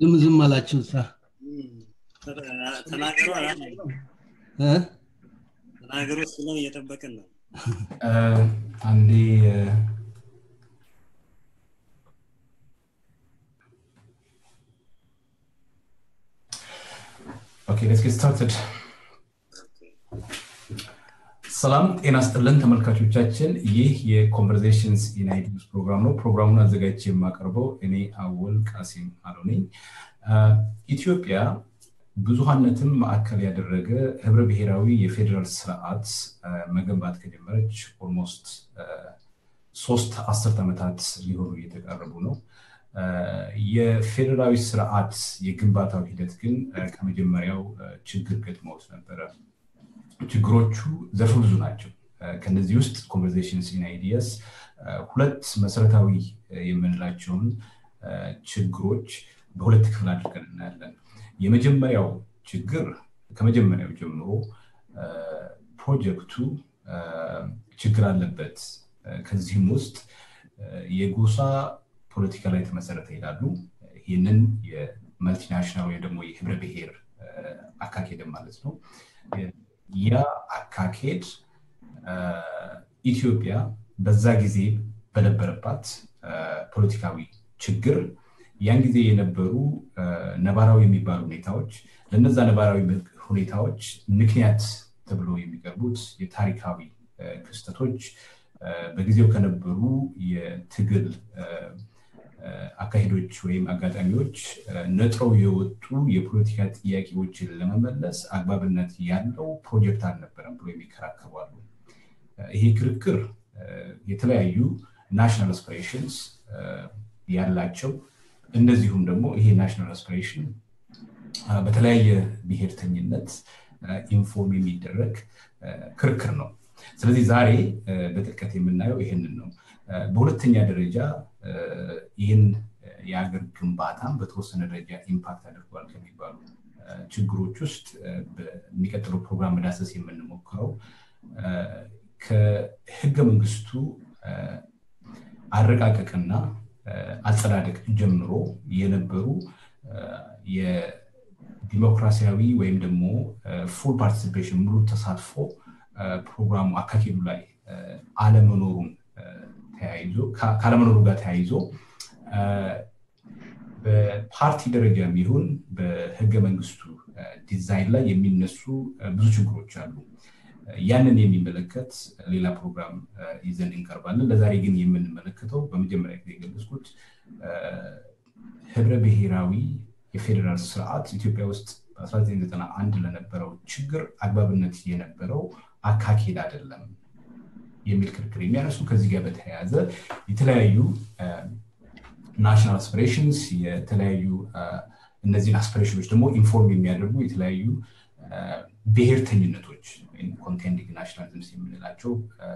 ዝም ዝም አላችሁ ሳ ተናገሩ እ? ተናገሩ ስለን እየጠበቅን ነው አንዴ ኦኬ ሌትስ ጌት ስታርትድ ሰላም ጤና ስጥልን ተመልካቾቻችን ይህ የኮንቨርዜሽንስ ኢናይዲስ ፕሮግራም ነው ፕሮግራሙን አዘጋጅቼ የማቀርበው እኔ አወል ቃሲም አሎ ነኝ ኢትዮጵያ ብዙሀነትን ማዕከል ያደረገ ህብረ ብሔራዊ የፌዴራል ስርዓት መገንባት ከጀመረች ኦልሞስት ሶስት አስርት ዓመታት ሊሆኑ እየተቃረቡ ነው የፌዴራዊ ስርዓት የግንባታው ሂደት ግን ከመጀመሪያው ችግር ገጥመውት ነበረ ችግሮቹ ዘርፈ ብዙ ናቸው ከነዚህ ውስጥ ኮንቨርዜሽንስ ኢን አይዲያስ ሁለት መሰረታዊ የምንላቸውን ችግሮች በሁለት ክፍል አድርገን እናያለን የመጀመሪያው ችግር ከመጀመሪያው ጀምሮ ፕሮጀክቱ ችግር አለበት ከዚህም ውስጥ የጎሳ ፖለቲካ ላይ የተመሰረተ ይላሉ ይህንን የመልቲናሽናል ወይም ደግሞ የህብረ ብሔር አካሄድም ማለት ነው ያ አካሄድ ኢትዮጵያ በዛ ጊዜ በነበረባት ፖለቲካዊ ችግር ያን ጊዜ የነበሩ ነባራዊ የሚባሉ ሁኔታዎች ለነዛ ነባራዊ ሁኔታዎች ምክንያት ተብሎ የሚቀርቡት የታሪካዊ ክስተቶች በጊዜው ከነበሩ የትግል አካሄዶች ወይም አጋጣሚዎች ነጥረው የወጡ የፖለቲካ ጥያቄዎችን ለመመለስ አግባብነት ያለው ፕሮጀክት አልነበረም ብሎ የሚከራከሩ አሉ ይሄ ክርክር የተለያዩ ናሽናል አስፒሬሽንስ ያላቸው እንደዚሁም ደግሞ ይሄ ናሽናል አስፒሬሽን በተለያየ ብሔርተኝነት ኢንፎርም የሚደረግ ክርክር ነው ስለዚህ ዛሬ በጥልቀት የምናየው ይህንን ነው በሁለተኛ ደረጃ ይህን የሀገር ግንባታም በተወሰነ ደረጃ ኢምፓክት አድርጓል ከሚባሉ ችግሮች ውስጥ በሚቀጥለው ፕሮግራም መዳሰስ የምንሞክረው ከህገ መንግስቱ አረቃቀቅና አጸዳደቅ ጀምሮ የነበሩ የዲሞክራሲያዊ ወይም ደግሞ ፉል ፓርቲሲፔሽን ሙሉ ተሳትፎ ፕሮግራሙ አካሄዱ ላይ አለመኖሩን ተያይዞ ካለመኖሩ ጋር ተያይዞ በፓርቲ ደረጃ የሚሆን በህገ መንግስቱ ዲዛይን ላይ የሚነሱ ብዙ ችግሮች አሉ ያንን የሚመለከት ሌላ ፕሮግራም ይዘን እንቀርባለን ለዛሬ ግን የምንመለከተው በመጀመሪያ ጊዜ የገለጽኩት ህብረ ብሔራዊ የፌዴራል ስርዓት ኢትዮጵያ ውስጥ በ1991 ለነበረው ችግር አግባብነት የነበረው አካሄድ አይደለም የሚል ክርክር የሚያነሱ ከዚህ ጋር በተያያዘ የተለያዩ ናሽናል አስፒሬሽንስ የተለያዩ እነዚህን አስፒሬሽኖች ደግሞ ኢንፎርም የሚያደርጉ የተለያዩ ብሔርተኝነቶች ወይም ኮንቴንዲንግ ናሽናሊዝምስ የምንላቸው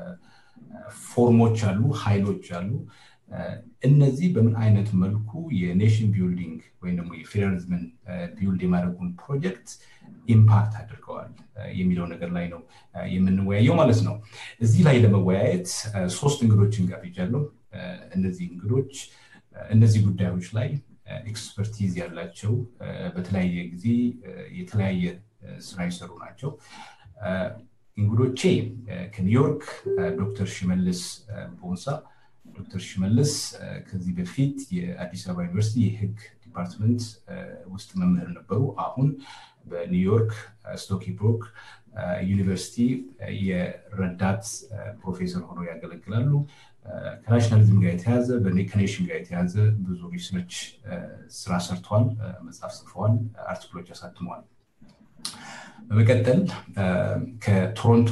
ፎርሞች አሉ ኃይሎች አሉ እነዚህ በምን አይነት መልኩ የኔሽን ቢልዲንግ ወይም ደግሞ የፌዴራሊዝምን ቢልድ የማድረጉን ፕሮጀክት ኢምፓክት አድርገዋል የሚለው ነገር ላይ ነው የምንወያየው ማለት ነው እዚህ ላይ ለመወያየት ሶስት እንግዶችን ጋብዣለሁ እነዚህ እንግዶች እነዚህ ጉዳዮች ላይ ኤክስፐርቲዝ ያላቸው በተለያየ ጊዜ የተለያየ ስራ የሰሩ ናቸው እንግዶቼ ከኒውዮርክ ዶክተር ሽመልስ ቦንሳ ዶክተር ሽመልስ ከዚህ በፊት የአዲስ አበባ ዩኒቨርሲቲ የህግ ዲፓርትመንት ውስጥ መምህር ነበሩ አሁን በኒውዮርክ ስቶኪ ብሮክ ዩኒቨርሲቲ የረዳት ፕሮፌሰር ሆነው ያገለግላሉ ከናሽናሊዝም ጋር የተያዘ ከኔሽን ጋር የተያዘ ብዙ ሪሰርች ስራ ሰርተዋል መጽሐፍ ጽፈዋል አርቲክሎች አሳትመዋል በመቀጠል ከቶሮንቶ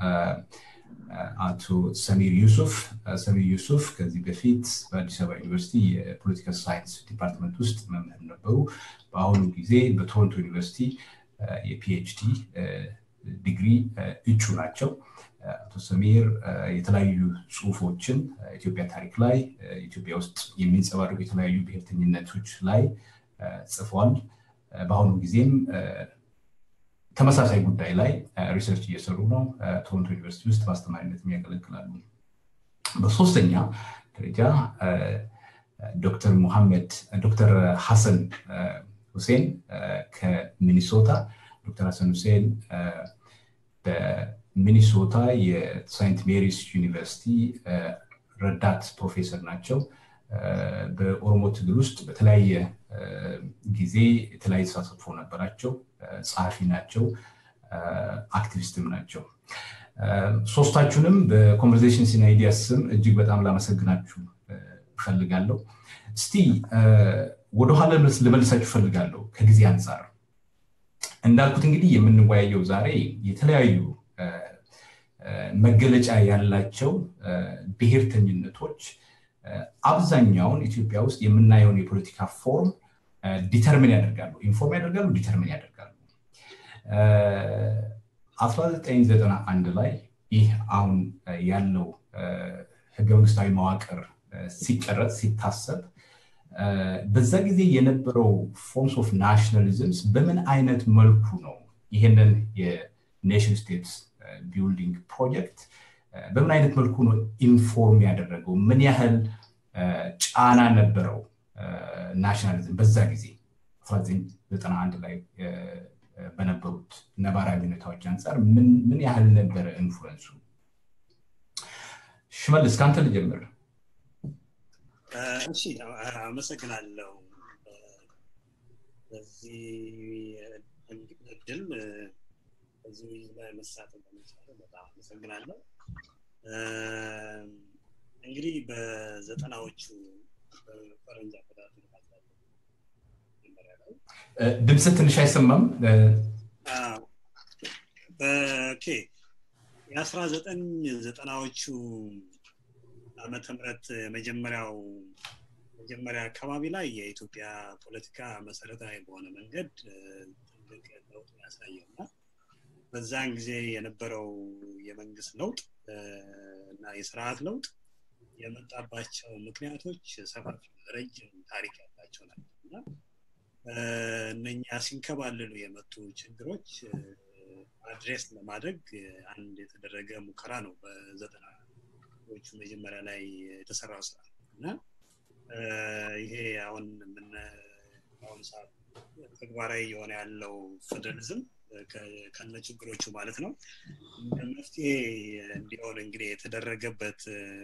አቶ ሰሚር ዩሱፍ ሰሚር ዩሱፍ ከዚህ በፊት በአዲስ አበባ ዩኒቨርሲቲ የፖለቲካል ሳይንስ ዲፓርትመንት ውስጥ መምህር ነበሩ በአሁኑ ጊዜ በቶሮንቶ ዩኒቨርሲቲ የፒኤችዲ ዲግሪ እጩ ናቸው አቶ ሰሚር የተለያዩ ጽሁፎችን ኢትዮጵያ ታሪክ ላይ ኢትዮጵያ ውስጥ የሚንጸባረቁ የተለያዩ ብሔርተኝነቶች ላይ ጽፏል በአሁኑ ጊዜም ተመሳሳይ ጉዳይ ላይ ሪሰርች እየሰሩ ነው ቶሮንቶ ዩኒቨርሲቲ ውስጥ በአስተማሪነት ያገለግላሉ በሶስተኛ ደረጃ ዶክተር ሙሐመድ ዶክተር ሐሰን ሁሴን ከሚኒሶታ ዶክተር ሐሰን ሁሴን በሚኒሶታ የሳይንት ሜሪስ ዩኒቨርሲቲ ረዳት ፕሮፌሰር ናቸው በኦሮሞ ትግል ውስጥ በተለያየ ጊዜ የተለያየ ተሳትፎ ነበራቸው ጸሐፊ ናቸው አክቲቪስትም ናቸው ሶስታችሁንም በኮንቨርዜሽን ሲን አይዲያስ ስም እጅግ በጣም ላመሰግናችሁ እፈልጋለሁ እስቲ ወደኋላ ልመልሳችሁ እፈልጋለሁ ከጊዜ አንጻር እንዳልኩት እንግዲህ የምንወያየው ዛሬ የተለያዩ መገለጫ ያላቸው ብሔርተኝነቶች አብዛኛውን ኢትዮጵያ ውስጥ የምናየውን የፖለቲካ ፎርም ዲተርሚን ያደርጋሉ ኢንፎርም ያደርጋሉ ዲተርሚን ያደርጋሉ 1991 ላይ ይህ አሁን ያለው ህገ መንግስታዊ መዋቅር ሲቀረጽ ሲታሰብ በዛ ጊዜ የነበረው ፎርምስ ኦፍ ናሽናሊዝምስ በምን አይነት መልኩ ነው ይህንን የኔሽን ስቴትስ ቢልዲንግ ፕሮጀክት በምን አይነት መልኩ ነው ኢንፎርም ያደረገው ምን ያህል ጫና ነበረው ናሽናሊዝም በዛ ጊዜ 1991 ላይ በነበሩት ነባራዊ ሁኔታዎች አንጻር ምን ያህል ነበረ ኢንፍሉንሱ ሽመልስ ከአንተ ልጀምር እሺ አመሰግናለሁ በዚህ እድል በዚህ ውይይት ላይ መሳተፍ በመቻለ በጣም አመሰግናለሁ እንግዲህ በዘጠናዎቹ በፈረንጅ አቆጣጠር ድምፅ ትንሽ አይሰማም በኬ የአስራ ዘጠኝ ዘጠናዎቹ ዓመተ ምህረት መጀመሪያው መጀመሪያ አካባቢ ላይ የኢትዮጵያ ፖለቲካ መሰረታዊ በሆነ መንገድ ትልቅ ለውጥ ያሳየው እና በዛን ጊዜ የነበረው የመንግስት ለውጥ እና የስርዓት ለውጥ የመጣባቸው ምክንያቶች ሰፋፊ ረጅም ታሪክ ያላቸው ናቸው እና እነኛ ሲንከባለሉ የመጡ ችግሮች አድሬስ ለማድረግ አንድ የተደረገ ሙከራ ነው በዘጠናዎቹ መጀመሪያ ላይ የተሰራው ስራ እና ይሄ አሁን ምን አሁን ሰዓት ተግባራዊ የሆነ ያለው ፌደራሊዝም ከነ ችግሮቹ ማለት ነው መፍትሄ እንዲሆን እንግዲህ የተደረገበት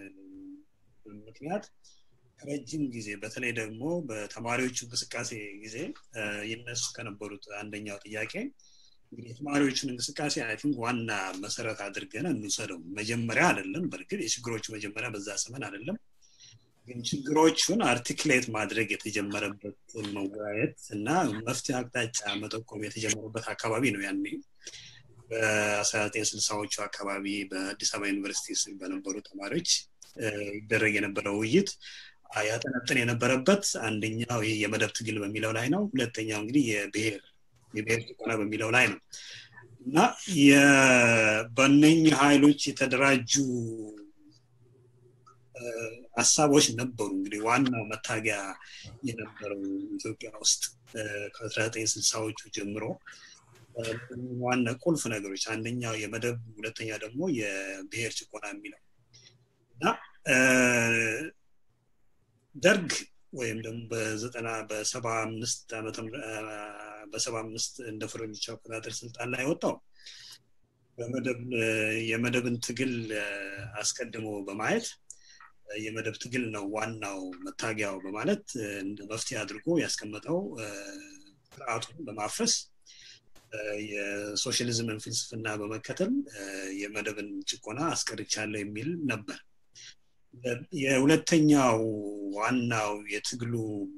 ምክንያት ረጅም ጊዜ በተለይ ደግሞ በተማሪዎቹ እንቅስቃሴ ጊዜ ይነሱ ከነበሩት አንደኛው ጥያቄ እንግዲህ የተማሪዎቹን እንቅስቃሴ አይ ቲንክ ዋና መሰረት አድርገን እንውሰደው መጀመሪያ አይደለም በእርግጥ የችግሮቹ መጀመሪያ በዛ ዘመን አይደለም ግን ችግሮቹን አርቲክሌት ማድረግ የተጀመረበት መወያየት እና መፍትሄ አቅጣጫ መጠቆም የተጀመረበት አካባቢ ነው ያኔ በ1960ዎቹ አካባቢ በአዲስ አበባ ዩኒቨርሲቲ በነበሩ ተማሪዎች ይደረግ የነበረው ውይይት ያጠነጥን የነበረበት አንደኛው ይህ የመደብ ትግል በሚለው ላይ ነው ሁለተኛው እንግዲህ የብሔር የብሔር ጭቆና በሚለው ላይ ነው እና በእነኝህ ኃይሎች የተደራጁ ሀሳቦች ነበሩ እንግዲህ ዋናው መታጊያ የነበረው ኢትዮጵያ ውስጥ ከ1960ዎቹ ጀምሮ ዋና ቁልፍ ነገሮች አንደኛው የመደብ ሁለተኛ ደግሞ የብሔር ጭቆና የሚለው እና ደርግ ወይም ደግሞ በዘጠና በሰባ አምስት ዓመተ በሰባ አምስት እንደ ፈረንጆች አቆጣጠር ስልጣን ላይ ወጣው በመደብ የመደብን ትግል አስቀድሞ በማየት የመደብ ትግል ነው ዋናው መታጊያው በማለት እንደ መፍትሄ አድርጎ ያስቀመጠው ስርዓቱን በማፍረስ የሶሻሊዝምን ፍልስፍና በመከተል የመደብን ጭቆና አስቀርቻለሁ የሚል ነበር የሁለተኛው ዋናው የትግሉ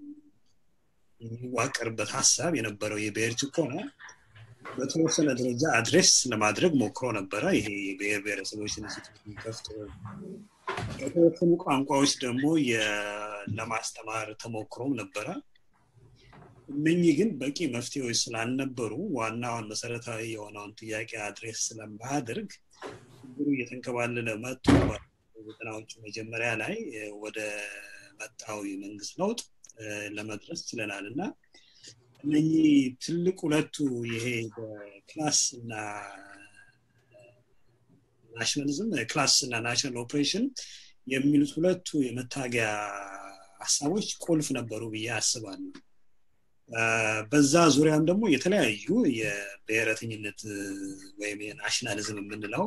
የሚዋቀርበት ሀሳብ የነበረው የብሔር ጭቆና በተወሰነ ደረጃ አድሬስ ለማድረግ ሞክሮ ነበረ ይሄ የብሔር ብሔረሰቦች ኢንስቲትዩት ከፍቶ በተወሰኑ ቋንቋዎች ደግሞ ለማስተማር ተሞክሮም ነበረ እነኚህ ግን በቂ መፍትሄዎች ስላልነበሩ ዋናውን መሰረታዊ የሆነውን ጥያቄ አድሬስ ስለማያደርግ ችግሩ እየተንከባለለ መጡ ዘጠናዎቹ መጀመሪያ ላይ ወደ መጣው የመንግስት ለውጥ ለመድረስ ችለናል እና እነኚህ ትልቅ ሁለቱ ይሄ ክላስ እና ናሽናሊዝም ክላስ እና ናሽናል ኦፕሬሽን የሚሉት ሁለቱ የመታገያ ሀሳቦች ቁልፍ ነበሩ ብዬ አስባለሁ በዛ ዙሪያም ደግሞ የተለያዩ የብሔረተኝነት ወይም የናሽናሊዝም የምንለው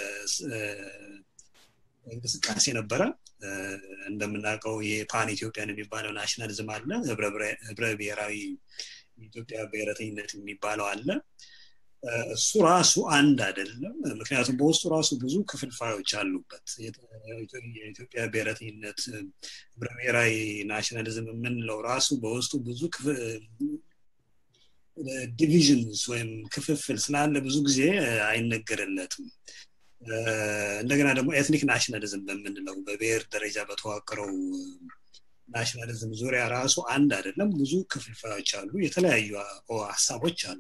እንቅስቃሴ ነበረ እንደምናውቀው የፓን ኢትዮጵያን የሚባለው ናሽናሊዝም አለ ህብረ ብሔራዊ የኢትዮጵያ ብሔረተኝነት የሚባለው አለ እሱ ራሱ አንድ አይደለም ምክንያቱም በውስጡ ራሱ ብዙ ክፍልፋዮች አሉበት የኢትዮጵያ ብሔረተኝነት ህብረ ብሔራዊ ናሽናሊዝም የምንለው ራሱ በውስጡ ብዙ ዲቪዥንስ ወይም ክፍፍል ስላለ ብዙ ጊዜ አይነገርለትም እንደገና ደግሞ ኤትኒክ ናሽናሊዝም በምንለው በብሔር ደረጃ በተዋቀረው ናሽናሊዝም ዙሪያ ራሱ አንድ አይደለም ብዙ ክፍልፋዮች አሉ የተለያዩ ሀሳቦች አሉ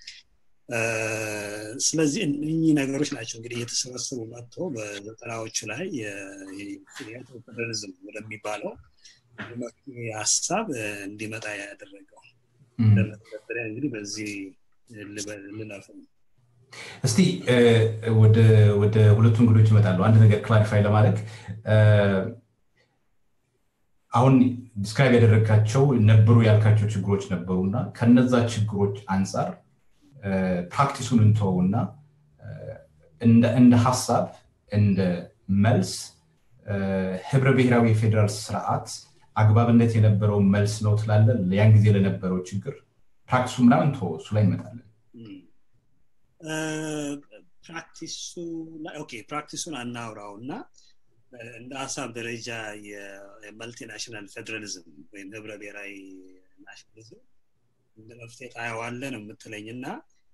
ስለዚህ እነኚህ ነገሮች ናቸው እንግዲህ እየተሰበሰቡ መጥቶ በዘጠናዎቹ ላይ ፌዴራሊዝም ወደሚባለው ሀሳብ እንዲመጣ ያደረገው ለመተዳደሪያ እንግዲህ በዚህ ልለፍ እስቲ ወደ ሁለቱ እንግዶች ይመጣሉ አንድ ነገር ክላሪፋይ ለማድረግ አሁን ዲስክራይብ ያደረግካቸው ነበሩ ያልካቸው ችግሮች ነበሩ እና ከነዛ ችግሮች አንጻር ፕራክቲሱን እንተወውና እንደ ሀሳብ እንደ መልስ ህብረ ብሔራዊ የፌዴራል ስርዓት አግባብነት የነበረው መልስ ነው ትላለ ያን ጊዜ ለነበረው ችግር ፕራክቲሱ ምናምን ቶ እሱ ላይ እንመጣለን ፕራክቲሱ ፕራክቲሱን አናውራው እና እንደ ሀሳብ ደረጃ የመልቲናሽናል ፌዴራሊዝም ወይም ህብረ ብሔራዊ ናሽናሊዝም እንደ መፍትሄ ታየዋለ ነው የምትለኝ እና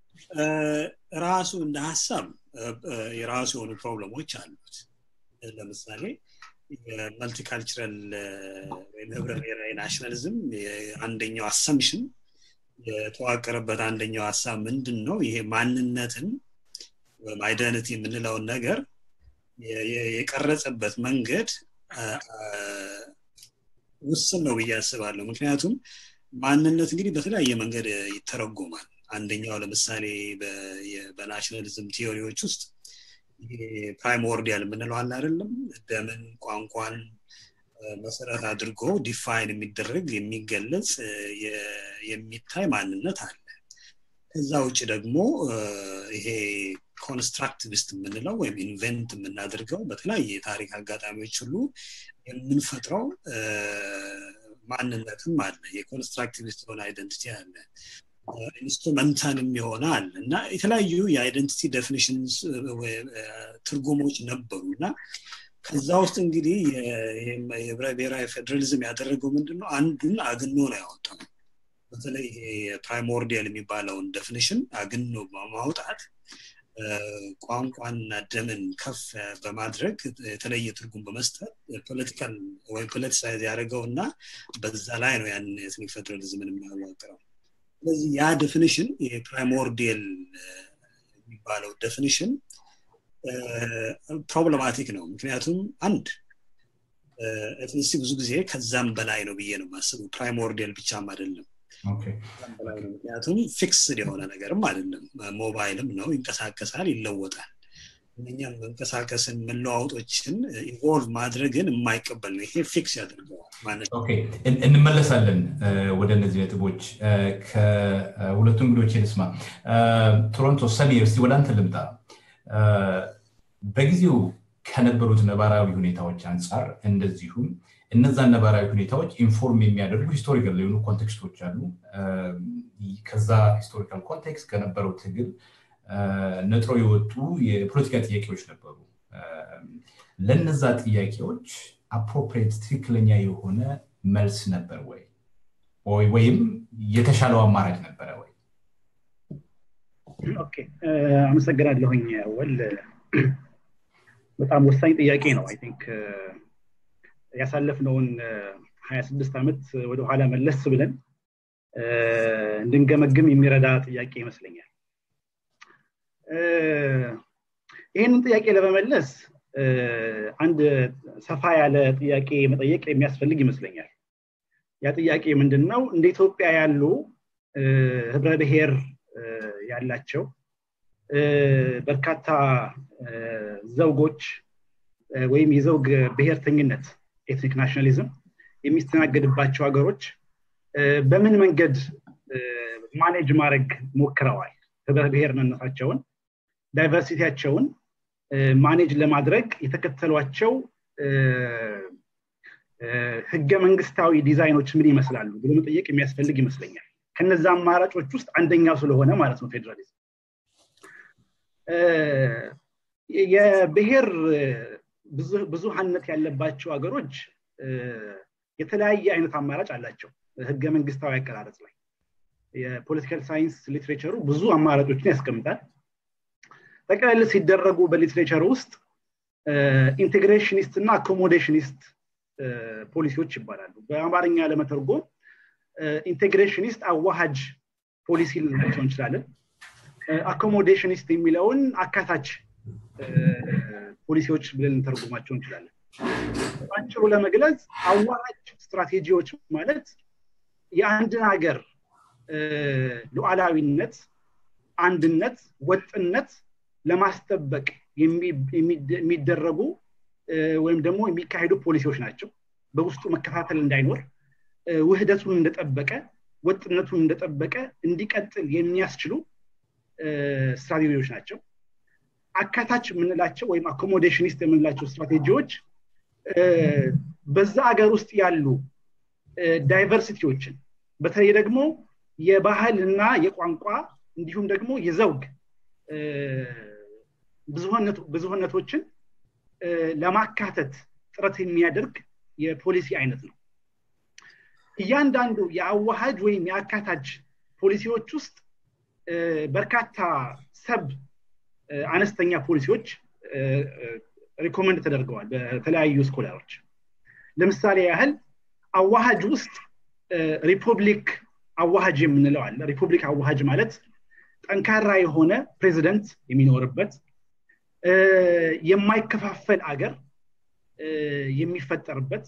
ራሱ እንደ ሀሳብ የራሱ የሆኑ ፕሮብለሞች አሉት ለምሳሌ የመልቲካልቸራል ወይም ህብረ ብሔራዊ ናሽናሊዝም አንደኛው አሰምሽን የተዋቀረበት አንደኛው ሀሳብ ምንድን ነው ይሄ ማንነትን ወይም አይደንቲ የምንለውን ነገር የቀረጸበት መንገድ ውስን ነው ብዬ አስባለሁ ምክንያቱም ማንነት እንግዲህ በተለያየ መንገድ ይተረጎማል አንደኛው ለምሳሌ በናሽናሊዝም ቲዮሪዎች ውስጥ ፕራይሞርዲያል የምንለው አለ አይደለም ደምን ቋንቋን መሰረት አድርጎ ዲፋይን የሚደረግ የሚገለጽ የሚታይ ማንነት አለ ከዛ ውጭ ደግሞ ይሄ ኮንስትራክቲቪስት የምንለው ወይም ኢንቨንት የምናደርገው በተለያየ የታሪክ አጋጣሚዎች ሁሉ የምንፈጥረው ማንነትም አለ የኮንስትራክቲቪስት የሆነ አይደንቲቲ አለ ኢንስትሩመንታልም የሆነ አለ እና የተለያዩ የአይደንቲቲ ዴፊኒሽንስ ትርጉሞች ነበሩ እና ከዛ ውስጥ እንግዲህ የህብረ ብሔራዊ ፌዴራሊዝም ያደረገው ምንድን ነው አንዱን አግኖ ነው ያወጣው በተለይ ይሄ ፕራይሞርዲያል የሚባለውን ዴፊኒሽን አግኖ በማውጣት ቋንቋንና ደምን ከፍ በማድረግ የተለየ ትርጉም በመስጠት ፖለቲካል ወይም ፖለቲሳይዝ ያደረገው እና በዛ ላይ ነው ያን ኤትኒክ ፌዴራሊዝምን የሚያዋቅረው ስለዚህ ያ ዴፊኒሽን የፕራይሞርዲየል የሚባለው ዴፊኒሽን ፕሮብለማቲክ ነው ምክንያቱም አንድ ኤትኒሲቲ ብዙ ጊዜ ከዛም በላይ ነው ብዬ ነው ማስቡ ፕራይሞርዲየል ብቻም አይደለም ምክንያቱም ፊክስድ የሆነ ነገርም አይደለም ሞባይልም ነው ይንቀሳቀሳል ይለወጣል እነኛም መንቀሳቀስን መለዋወጦችን ኢንቮልቭ ማድረግን የማይቀበል ነው ይሄ ፊክስ ያደርገዋል ማለት እንመለሳለን ወደ እነዚህ ነጥቦች ከሁለቱ እንግዶች ልስማ ቶሮንቶ ሰሚር እስቲ ወደ አንተ ልምጣ በጊዜው ከነበሩት ነባራዊ ሁኔታዎች አንጻር እንደዚሁም እነዛን ነባራዊ ሁኔታዎች ኢንፎርም የሚያደርጉ ሂስቶሪካል የሆኑ ኮንቴክስቶች አሉ ከዛ ሂስቶሪካል ኮንቴክስት ከነበረው ትግል ነጥሮ የወጡ የፖለቲካ ጥያቄዎች ነበሩ ለነዛ ጥያቄዎች አፕሮፕሬት ትክክለኛ የሆነ መልስ ነበር ወይ ወይም የተሻለው አማራጭ ነበረ ወይ አመሰግናለሁኝ ወል በጣም ወሳኝ ጥያቄ ነው አይ ቲንክ ያሳለፍነውን ሀያ ስድስት ዓመት ወደኋላ መለስ ብለን እንድንገመግም የሚረዳ ጥያቄ ይመስለኛል ይህንን ጥያቄ ለመመለስ አንድ ሰፋ ያለ ጥያቄ መጠየቅ የሚያስፈልግ ይመስለኛል ያ ጥያቄ ምንድን ነው እንደ ኢትዮጵያ ያሉ ህብረ ብሔር ያላቸው በርካታ ዘውጎች ወይም የዘውግ ብሔርተኝነት ኤትኒክ ናሽናሊዝም የሚስተናገድባቸው ሀገሮች በምን መንገድ ማኔጅ ማድረግ ሞክረዋል ህብረ ብሔርነታቸውን ዳይቨርሲቲያቸውን ማኔጅ ለማድረግ የተከተሏቸው ህገ መንግስታዊ ዲዛይኖች ምን ይመስላሉ ብሎ መጠየቅ የሚያስፈልግ ይመስለኛል ከነዛ አማራጮች ውስጥ አንደኛው ስለሆነ ማለት ነው ፌዴራሊዝም የብሔር ብዙሀነት ያለባቸው ሀገሮች የተለያየ አይነት አማራጭ አላቸው ህገ መንግስታዊ አቀራረጽ ላይ የፖለቲካል ሳይንስ ሊትሬቸሩ ብዙ አማራጮችን ያስቀምጣል ጠቅላላ ሲደረጉ በሊትሬቸር ውስጥ ኢንቴግሬሽኒስት እና አኮሞዴሽኒስት ፖሊሲዎች ይባላሉ በአማርኛ ለመተርጎም ኢንቴግሬሽኒስት አዋሃጅ ፖሊሲ ልንላቸው እንችላለን አኮሞዴሽኒስት የሚለውን አካታች ፖሊሲዎች ብለን ልንተርጉማቸው እንችላለን ባጭሩ ለመግለጽ አዋሃጅ ስትራቴጂዎች ማለት የአንድን ሀገር ሉዓላዊነት አንድነት ወጥነት ለማስጠበቅ የሚደረጉ ወይም ደግሞ የሚካሄዱ ፖሊሲዎች ናቸው በውስጡ መከፋፈል እንዳይኖር ውህደቱን እንደጠበቀ ወጥነቱን እንደጠበቀ እንዲቀጥል የሚያስችሉ ስትራቴጂዎች ናቸው አካታች የምንላቸው ወይም አኮሞዴሽኒስት የምንላቸው ስትራቴጂዎች በዛ ሀገር ውስጥ ያሉ ዳይቨርሲቲዎችን በተለይ ደግሞ የባህል እና የቋንቋ እንዲሁም ደግሞ የዘውግ ብዙህነቶችን ለማካተት ጥረት የሚያደርግ የፖሊሲ አይነት ነው እያንዳንዱ የአዋሃጅ ወይም የአካታች ፖሊሲዎች ውስጥ በርካታ ሰብ አነስተኛ ፖሊሲዎች ሪኮመንድ ተደርገዋል በተለያዩ ስኮላሮች ለምሳሌ ያህል አዋሃጅ ውስጥ ሪፐብሊክ አዋሃጅ የምንለው አለ ሪፐብሊክ አዋሃጅ ማለት ጠንካራ የሆነ ፕሬዚደንት የሚኖርበት የማይከፋፈል አገር የሚፈጠርበት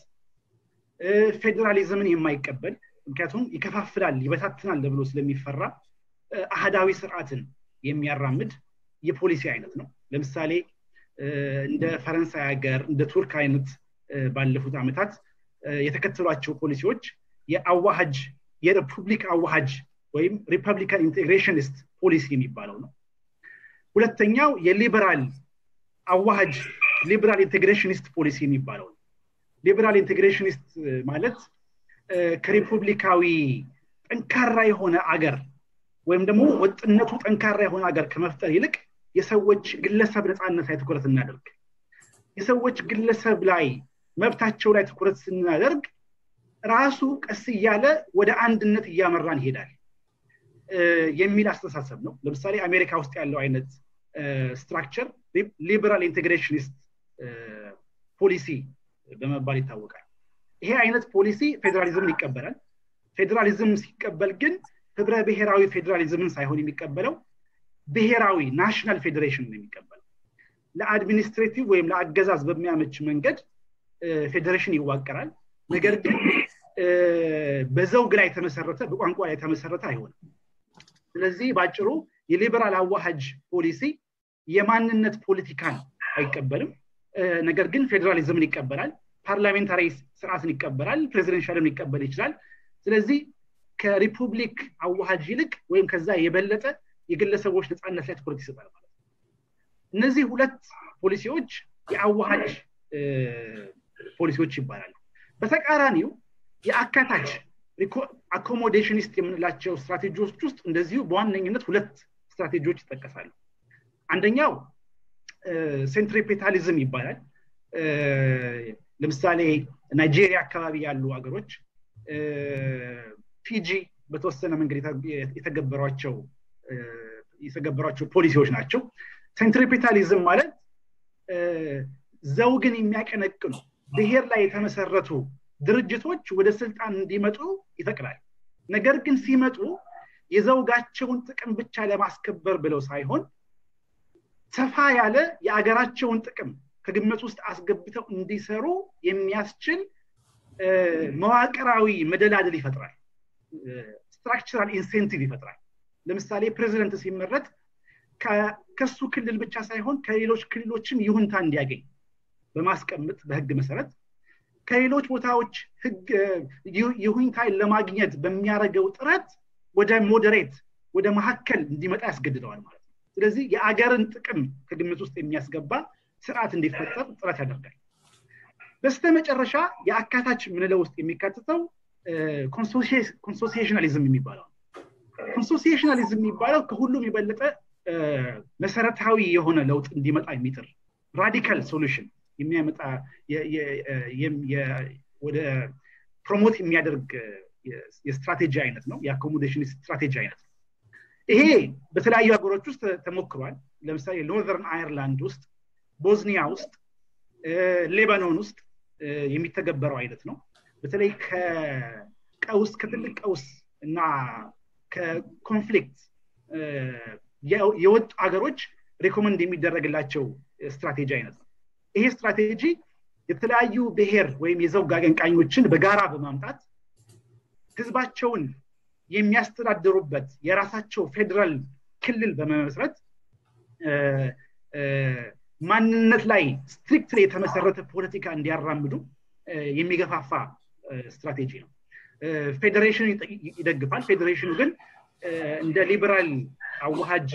ፌዴራሊዝምን የማይቀበል ምክንያቱም ይከፋፍላል ይበታትናል ተብሎ ስለሚፈራ አህዳዊ ስርዓትን የሚያራምድ የፖሊሲ አይነት ነው ለምሳሌ እንደ ፈረንሳይ ሀገር እንደ ቱርክ አይነት ባለፉት ዓመታት የተከተሏቸው ፖሊሲዎች የአዋሃጅ የሪፑብሊክ አዋሃጅ ወይም ሪፐብሊካን ኢንቴግሬሽኒስት ፖሊሲ የሚባለው ነው ሁለተኛው የሊበራል አዋሃጅ ሊበራል ኢንቴግሬሽኒስት ፖሊሲ የሚባለው ነው ሊበራል ኢንቴግሬሽኒስት ማለት ከሪፑብሊካዊ ጠንካራ የሆነ አገር ወይም ደግሞ ወጥነቱ ጠንካራ የሆነ አገር ከመፍጠር ይልቅ የሰዎች ግለሰብ ነፃነት ላይ ትኩረት እናደርግ የሰዎች ግለሰብ ላይ መብታቸው ላይ ትኩረት ስናደርግ ራሱ ቀስ እያለ ወደ አንድነት እያመራን ይሄዳል የሚል አስተሳሰብ ነው ለምሳሌ አሜሪካ ውስጥ ያለው አይነት ስትራክቸር ሊበራል ኢንቴግሬሽኒስት ፖሊሲ በመባል ይታወቃል ይሄ አይነት ፖሊሲ ፌዴራሊዝምን ይቀበላል ፌዴራሊዝም ሲቀበል ግን ህብረ ብሔራዊ ፌዴራሊዝምን ሳይሆን የሚቀበለው ብሔራዊ ናሽናል ፌዴሬሽን ነው የሚቀበለው ለአድሚኒስትሬቲቭ ወይም ለአገዛዝ በሚያመች መንገድ ፌዴሬሽን ይዋቀራል ነገር ግን በዘውግ ላይ የተመሰረተ በቋንቋ ላይ የተመሰረተ አይሆንም ስለዚህ በአጭሩ የሊበራል አዋሃጅ ፖሊሲ የማንነት ፖለቲካን አይቀበልም ነገር ግን ፌዴራሊዝምን ይቀበላል ፓርላሜንታሪ ስርዓትን ይቀበላል ፕሬዚደንሻልን ሊቀበል ይችላል ስለዚህ ከሪፑብሊክ አዋሃጅ ይልቅ ወይም ከዛ የበለጠ የግለሰቦች ነፃነት ላይ ትኩረት ይሰጣል ማለት ነው እነዚህ ሁለት ፖሊሲዎች የአዋሃጅ ፖሊሲዎች ይባላሉ በተቃራኒው የአካታች አኮሞዴሽኒስት የምንላቸው ስትራቴጂዎች ውስጥ እንደዚሁ በዋነኝነት ሁለት ስትራቴጂዎች ይጠቀሳሉ አንደኛው ሴንትሪፔታሊዝም ይባላል ለምሳሌ ናይጄሪያ አካባቢ ያሉ ሀገሮች ፊጂ በተወሰነ መንገድ የተገበሯቸው የተገበሯቸው ፖሊሲዎች ናቸው ሴንትሪፔታሊዝም ማለት ዘውግን የሚያቀነቅኑ ብሔር ላይ የተመሰረቱ ድርጅቶች ወደ ስልጣን እንዲመጡ ይፈቅዳል ነገር ግን ሲመጡ የዘውጋቸውን ጥቅም ብቻ ለማስከበር ብለው ሳይሆን ሰፋ ያለ የአገራቸውን ጥቅም ከግምት ውስጥ አስገብተው እንዲሰሩ የሚያስችል መዋቅራዊ መደላደል ይፈጥራል ስትራክቸራል ኢንሴንቲቭ ይፈጥራል ለምሳሌ ፕሬዚደንት ሲመረጥ ከሱ ክልል ብቻ ሳይሆን ከሌሎች ክልሎችም ይሁንታ እንዲያገኝ በማስቀመጥ በህግ መሰረት ከሌሎች ቦታዎች ህግ ይሁኝታን ለማግኘት በሚያደርገው ጥረት ወደ ሞዴሬት ወደ መካከል እንዲመጣ ያስገድደዋል ማለት ነው ስለዚህ የአገርን ጥቅም ከግምት ውስጥ የሚያስገባ ስርዓት እንዲፈጠር ጥረት ያደርጋል በስተመጨረሻ የአካታች ምንለው ውስጥ የሚካትተው ኮንሶሲሽናሊዝም የሚባለው ኮንሶሲሽናሊዝም የሚባለው ከሁሉም የበለጠ መሰረታዊ የሆነ ለውጥ እንዲመጣ የሚጥር ራዲካል ሶሉሽን የሚያመጣ ወደ ፕሮሞት የሚያደርግ የስትራቴጂ አይነት ነው የአኮሞዴሽን ስትራቴጂ አይነት ነው ይሄ በተለያዩ ሀገሮች ውስጥ ተሞክሯል ለምሳሌ ኖርዘርን አይርላንድ ውስጥ ቦዝኒያ ውስጥ ሌባኖን ውስጥ የሚተገበረው አይነት ነው በተለይ ከቀውስ ከትልቅ ቀውስ እና ከኮንፍሊክት የወጡ ሀገሮች ሬኮመንድ የሚደረግላቸው ስትራቴጂ አይነት ነው ይሄ ስትራቴጂ የተለያዩ ብሔር ወይም የዘውግ አቀንቃኞችን በጋራ በማምጣት ህዝባቸውን የሚያስተዳድሩበት የራሳቸው ፌዴራል ክልል በመመስረት ማንነት ላይ ስትሪክት የተመሰረተ ፖለቲካ እንዲያራምዱ የሚገፋፋ ስትራቴጂ ነው ፌዴሬሽኑ ይደግፋል ፌዴሬሽኑ ግን እንደ ሊበራል አዋሃጅ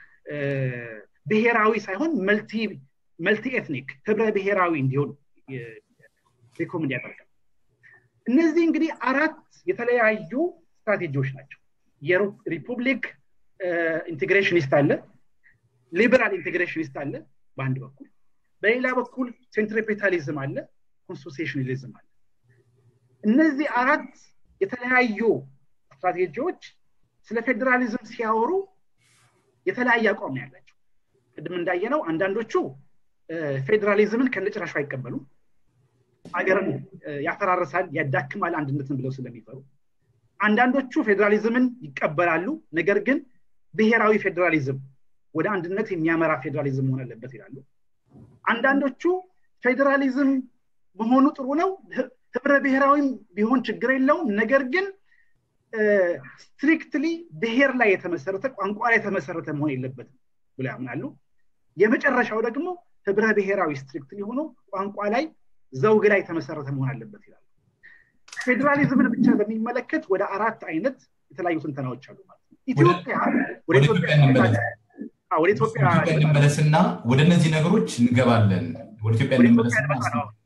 ብሔራዊ ሳይሆን መልቲ ኤትኒክ ህብረ ብሔራዊ እንዲሆን ሪኮመንድ ያደርጋል እነዚህ እንግዲህ አራት የተለያዩ ስትራቴጂዎች ናቸው የሪፑብሊክ ኢንቴግሬሽኒስት አለ ሊበራል ኢንቴግሬሽኒስት አለ በአንድ በኩል በሌላ በኩል ሴንትሪፔታሊዝም አለ ኮንስቲቱሽናሊዝም አለ እነዚህ አራት የተለያዩ ስትራቴጂዎች ስለ ፌዴራሊዝም ሲያወሩ የተለያየ አቋም ያላቸው ቅድም እንዳየነው አንዳንዶቹ ፌዴራሊዝምን ከነጭራሹ አይቀበሉም ሀገርን ያፈራርሳል ያዳክማል አንድነትን ብለው ስለሚፈሩ አንዳንዶቹ ፌዴራሊዝምን ይቀበላሉ ነገር ግን ብሔራዊ ፌዴራሊዝም ወደ አንድነት የሚያመራ ፌዴራሊዝም መሆን አለበት ይላሉ አንዳንዶቹ ፌዴራሊዝም መሆኑ ጥሩ ነው ህብረ ብሔራዊም ቢሆን ችግር የለውም ነገር ግን ስትሪክትሊ ብሔር ላይ የተመሰረተ ቋንቋ ላይ የተመሰረተ መሆን የለበትም ብሎ ያምናሉ የመጨረሻው ደግሞ ህብረ ብሔራዊ ስትሪክትሊ ሆኖ ቋንቋ ላይ ዘውግ ላይ የተመሰረተ መሆን አለበት ይላሉ ፌዴራሊዝምን ብቻ በሚመለከት ወደ አራት አይነት የተለያዩ ትንተናዎች አሉ ማለት ነው ኢትዮጵያ ወደ ኢትዮጵያ እንመለስና ወደ እነዚህ ነገሮች እንገባለን ወደ ኢትዮጵያ እንመለስና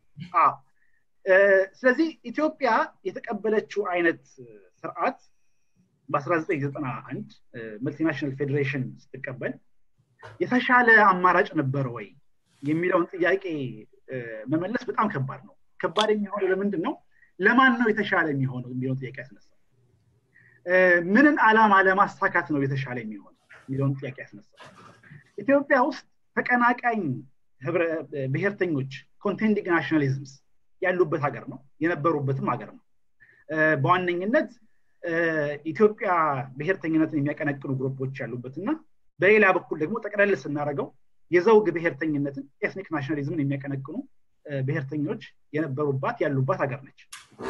ስለዚህ ኢትዮጵያ የተቀበለችው አይነት ስርዓት በ1991 መልቲናሽናል ፌዴሬሽን ስትቀበል የተሻለ አማራጭ ነበረ ወይ የሚለውን ጥያቄ መመለስ በጣም ከባድ ነው ከባድ የሚሆነው ለምንድን ነው ለማን ነው የተሻለ የሚሆነው የሚለውን ጥያቄ ያስነሳል ምንን አላማ ለማሳካት ነው የተሻለ የሚሆነው የሚለውን ጥያቄ ያስነሳል ኢትዮጵያ ውስጥ ተቀናቃኝ ብሔርተኞች ኮንቴንዲንግ ናሽናሊዝምስ ያሉበት ሀገር ነው የነበሩበትም ሀገር ነው በዋነኝነት ኢትዮጵያ ብሔርተኝነትን የሚያቀነቅኑ ግሩፖች ያሉበት እና በሌላ በኩል ደግሞ ጠቅለል ስናደረገው የዘውግ ብሔርተኝነትን ኤትኒክ ናሽናሊዝምን የሚያቀነቅኑ ብሔርተኞች የነበሩባት ያሉባት ሀገር ነች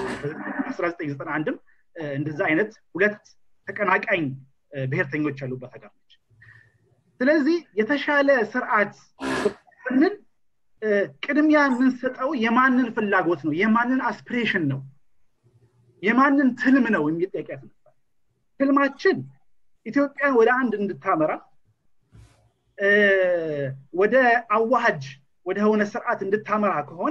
1991ም እንደዛ አይነት ሁለት ተቀናቃኝ ብሔርተኞች ያሉባት ሀገር ነች ስለዚህ የተሻለ ስርዓት ስንል ቅድሚያ የምንሰጠው የማንን ፍላጎት ነው የማንን አስፒሬሽን ነው የማንን ትልም ነው የሚል ጥያቄ ያስነሳል ትልማችን ኢትዮጵያን ወደ አንድ እንድታመራ ወደ አዋሃጅ ወደ ሆነ ስርዓት እንድታመራ ከሆነ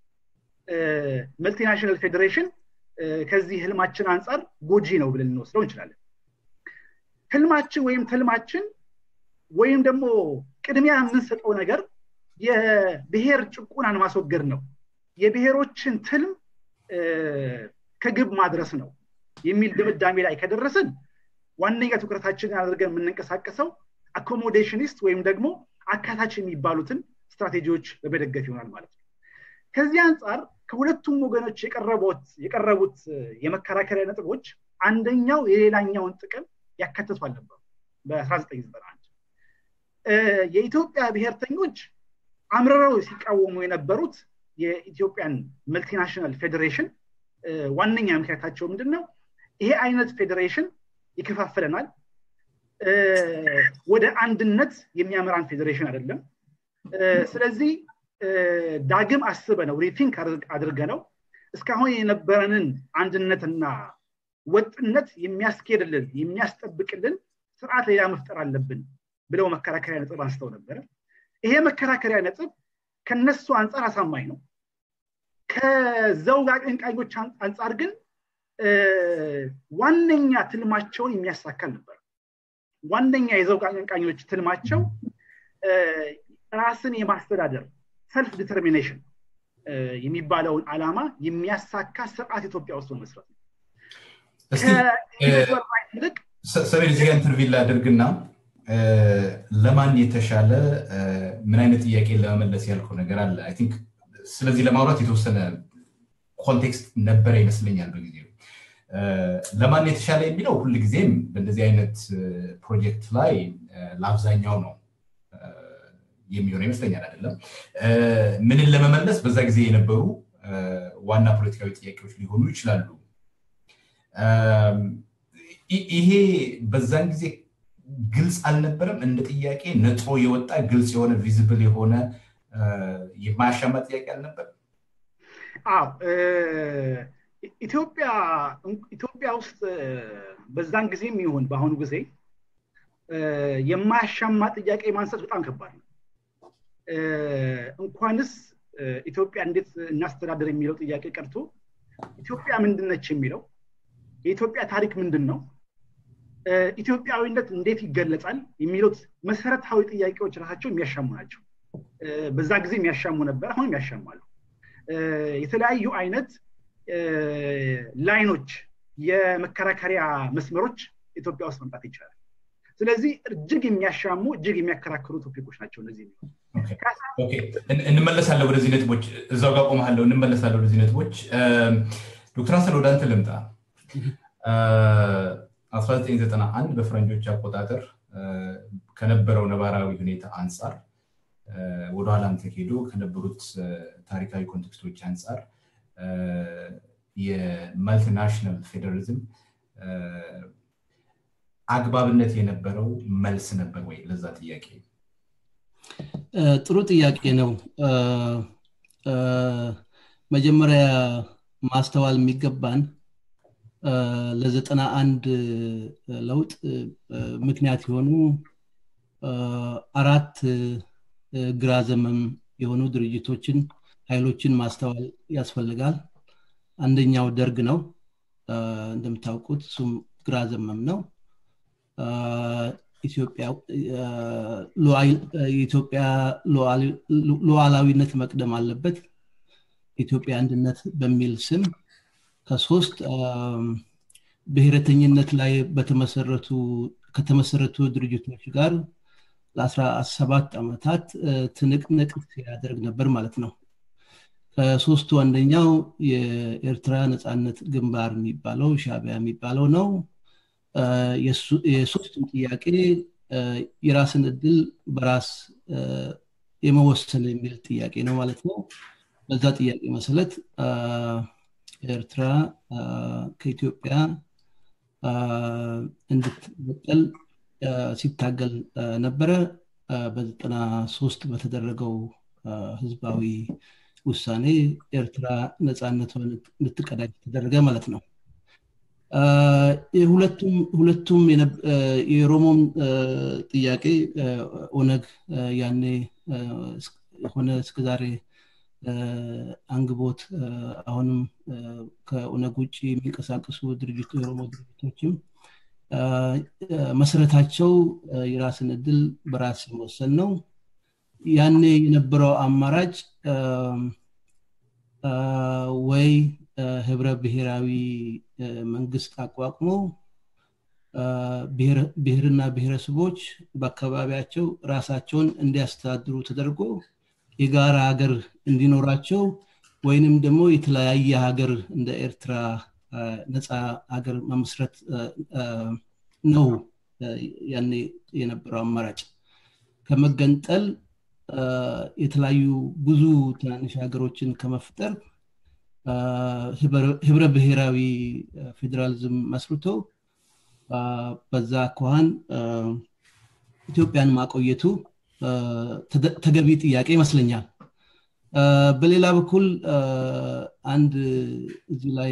መልቲናሽናል ፌዴሬሽን ከዚህ ህልማችን አንጻር ጎጂ ነው ብለን ልንወስደው እንችላለን ህልማችን ወይም ትልማችን ወይም ደግሞ ቅድሚያ የምንሰጠው ነገር የብሔር ጭቁናን ማስወገድ ነው የብሔሮችን ትልም ከግብ ማድረስ ነው የሚል ድምዳሜ ላይ ከደረስን ዋነኛ ትኩረታችንን አድርገን የምንንቀሳቀሰው አኮሞዴሽኒስት ወይም ደግሞ አካታች የሚባሉትን ስትራቴጂዎች በመደገፍ ይሆናል ማለት ነው ከዚህ አንጻር ከሁለቱም ወገኖች የቀረቡት የመከራከሪያ ነጥቦች አንደኛው የሌላኛውን ጥቅም ያካትቱ አልነበሩ በ1991 የኢትዮጵያ ብሔርተኞች አምርረው ሲቃወሙ የነበሩት የኢትዮጵያን መልቲናሽናል ፌዴሬሽን ዋነኛ ምክንያታቸው ምንድን ነው ይሄ አይነት ፌዴሬሽን ይከፋፍለናል ወደ አንድነት የሚያመራን ፌዴሬሽን አይደለም ስለዚህ ዳግም አስበ ነው ሪቲንክ አድርገ ነው እስካሁን የነበረንን አንድነትና ወጥነት የሚያስኬድልን የሚያስጠብቅልን ስርዓት ሌላ መፍጠር አለብን ብለው መከራከሪያ ነጥብ አንስተው ነበረ ይሄ መከራከሪያ ነጥብ ከነሱ አንጻር አሳማኝ ነው ከዘውግ አቀንቃኞች አንጻር ግን ዋነኛ ትልማቸውን የሚያሳካል ነበር ዋነኛ የዘውግ አቀንቃኞች ትልማቸው ራስን የማስተዳደር ሰልፍ ዲተርሚኔሽን የሚባለውን አላማ የሚያሳካ ስርዓት ኢትዮጵያ ውስጥ መስረት ነው ይልቅ ሰሜን እዚጋ ኢንተርቪው ላድርግና ለማን የተሻለ ምን አይነት ጥያቄ ለመመለስ ያልከው ነገር አለ አይ ቲንክ ስለዚህ ለማውራት የተወሰነ ኮንቴክስት ነበረ ይመስለኛል በጊዜው ለማን የተሻለ የሚለው ሁል ጊዜም በእንደዚህ አይነት ፕሮጀክት ላይ ለአብዛኛው ነው የሚሆነው ይመስለኛል አይደለም ምንን ለመመለስ በዛ ጊዜ የነበሩ ዋና ፖለቲካዊ ጥያቄዎች ሊሆኑ ይችላሉ ይሄ በዛን ጊዜ ግልጽ አልነበረም እንደ ጥያቄ ነጥሮ የወጣ ግልጽ የሆነ ቪዝብል የሆነ የማያሻማ ጥያቄ አልነበር አዎ ኢትዮጵያ ኢትዮጵያ ውስጥ በዛን ጊዜም ይሁን በአሁኑ ጊዜ የማያሻማ ጥያቄ ማንሳት በጣም ከባድ ነው እንኳንስ ኢትዮጵያ እንዴት እናስተዳደር የሚለው ጥያቄ ቀርቶ ኢትዮጵያ ምንድነች የሚለው የኢትዮጵያ ታሪክ ምንድን ነው ኢትዮጵያዊነት እንዴት ይገለጻል የሚሉት መሰረታዊ ጥያቄዎች ራሳቸው የሚያሻሙ ናቸው በዛ ጊዜ የሚያሻሙ ነበር አሁን ያሻማሉ የተለያዩ አይነት ላይኖች የመከራከሪያ መስመሮች ኢትዮጵያ ውስጥ መምጣት ይቻላል ስለዚህ እጅግ የሚያሻሙ እጅግ የሚያከራክሩ ቶፒኮች ናቸው እነዚህ እንመለሳለን ወደዚህ ነጥቦች እዛው ጋር ቆመሃለሁ እንመለሳለን ወደዚህ ነጥቦች ዶክተር ሀሰን ወደ አንተ ልምጣ 1991 በፈረንጆች አቆጣጠር ከነበረው ነባራዊ ሁኔታ አንጻር ወደኋላም ተሄዶ ከነበሩት ታሪካዊ ኮንቴክስቶች አንጻር የማልቲናሽናል ፌዴራሊዝም አግባብነት የነበረው መልስ ነበር ወይ ለዛ ጥያቄ ጥሩ ጥያቄ ነው መጀመሪያ ማስተዋል የሚገባን ለዘጠና አንድ ለውጥ ምክንያት የሆኑ አራት ግራ ዘመም የሆኑ ድርጅቶችን ኃይሎችን ማስተዋል ያስፈልጋል አንደኛው ደርግ ነው እንደምታውቁት እሱም ግራ ዘመም ነው የኢትዮጵያ ሉዓላዊነት መቅደም አለበት የኢትዮጵያ አንድነት በሚል ስም ከሶስት ብሔረተኝነት ላይ በተመሰረቱ ከተመሰረቱ ድርጅቶች ጋር ለአስራ ሰባት ዓመታት ትንቅንቅ ሲያደርግ ነበር ማለት ነው ከሶስቱ አንደኛው የኤርትራ ነፃነት ግንባር የሚባለው ሻቢያ የሚባለው ነው የሶስቱም ጥያቄ የራስን እድል በራስ የመወሰን የሚል ጥያቄ ነው ማለት ነው በዛ ጥያቄ መሰረት ኤርትራ ከኢትዮጵያ እንድትበጠል ሲታገል ነበረ በዘጠና ሶስት በተደረገው ህዝባዊ ውሳኔ ኤርትራ ነፃነቷን እንድትቀዳጅ ተደረገ ማለት ነው ሁለቱም የሮሞም ጥያቄ ኦነግ ያኔ ሆነ እስከዛሬ አንግቦት አሁንም ከኦነግ ውጭ የሚንቀሳቀሱ ድርጅቱ የኦሮሞ ድርጅቶችም መሰረታቸው የራስን እድል በራስ መወሰን ነው ያኔ የነበረው አማራጭ ወይ ህብረ ብሔራዊ መንግስት አቋቁሞ ብሔርና ብሔረሰቦች በአካባቢያቸው ራሳቸውን እንዲያስተዳድሩ ተደርጎ የጋራ ሀገር እንዲኖራቸው ወይንም ደግሞ የተለያየ ሀገር እንደ ኤርትራ ነፃ ሀገር መመስረት ነው ያኔ የነበረው አማራጭ ከመገንጠል የተለያዩ ብዙ ትናንሽ ሀገሮችን ከመፍጠር ህብረ ብሔራዊ ፌዴራሊዝም መስርቶ በዛ አኳኋን ኢትዮጵያን ማቆየቱ ተገቢ ጥያቄ ይመስለኛል በሌላ በኩል አንድ እዚህ ላይ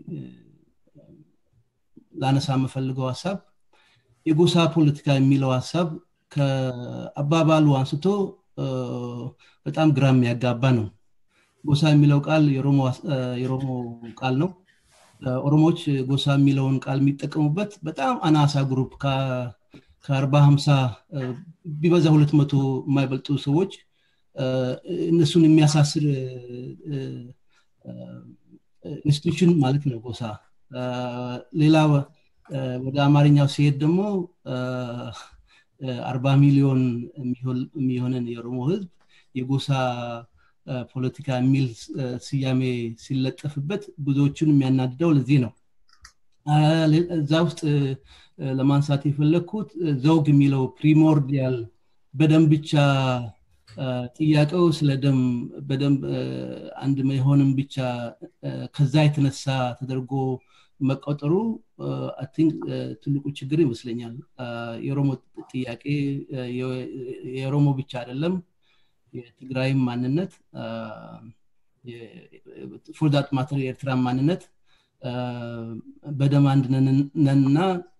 ላነሳ የምፈልገው ሀሳብ የጎሳ ፖለቲካ የሚለው ሀሳብ ከአባባሉ አንስቶ በጣም ግራ የሚያጋባ ነው ጎሳ የሚለው ቃል የሮሞ ቃል ነው ኦሮሞዎች ጎሳ የሚለውን ቃል የሚጠቀሙበት በጣም አናሳ ግሩፕ ከአርባ ሀምሳ ቢበዛ ሁለት መቶ የማይበልጡ ሰዎች እነሱን የሚያሳስር ኢንስቲቱሽን ማለት ነው ጎሳ ሌላ ወደ አማርኛው ሲሄድ ደግሞ አርባ ሚሊዮን የሚሆንን የኦሮሞ ህዝብ የጎሳ ፖለቲካ የሚል ስያሜ ሲለጠፍበት ብዙዎቹን የሚያናድደው ለዚህ ነው እዛ ውስጥ ለማንሳት የፈለግኩት ዘውግ የሚለው ፕሪሞርዲያል በደም ብቻ ጥያቄው ስለ ደም በደንብ አንድ መሆንም ብቻ ከዛ የተነሳ ተደርጎ መቆጠሩ ቲንክ ትልቁ ችግር ይመስለኛል የኦሮሞ ጥያቄ የኦሮሞ ብቻ አይደለም የትግራይም ማንነት ፎርዳት ማተር የኤርትራ ማንነት በደም አንድ ነንና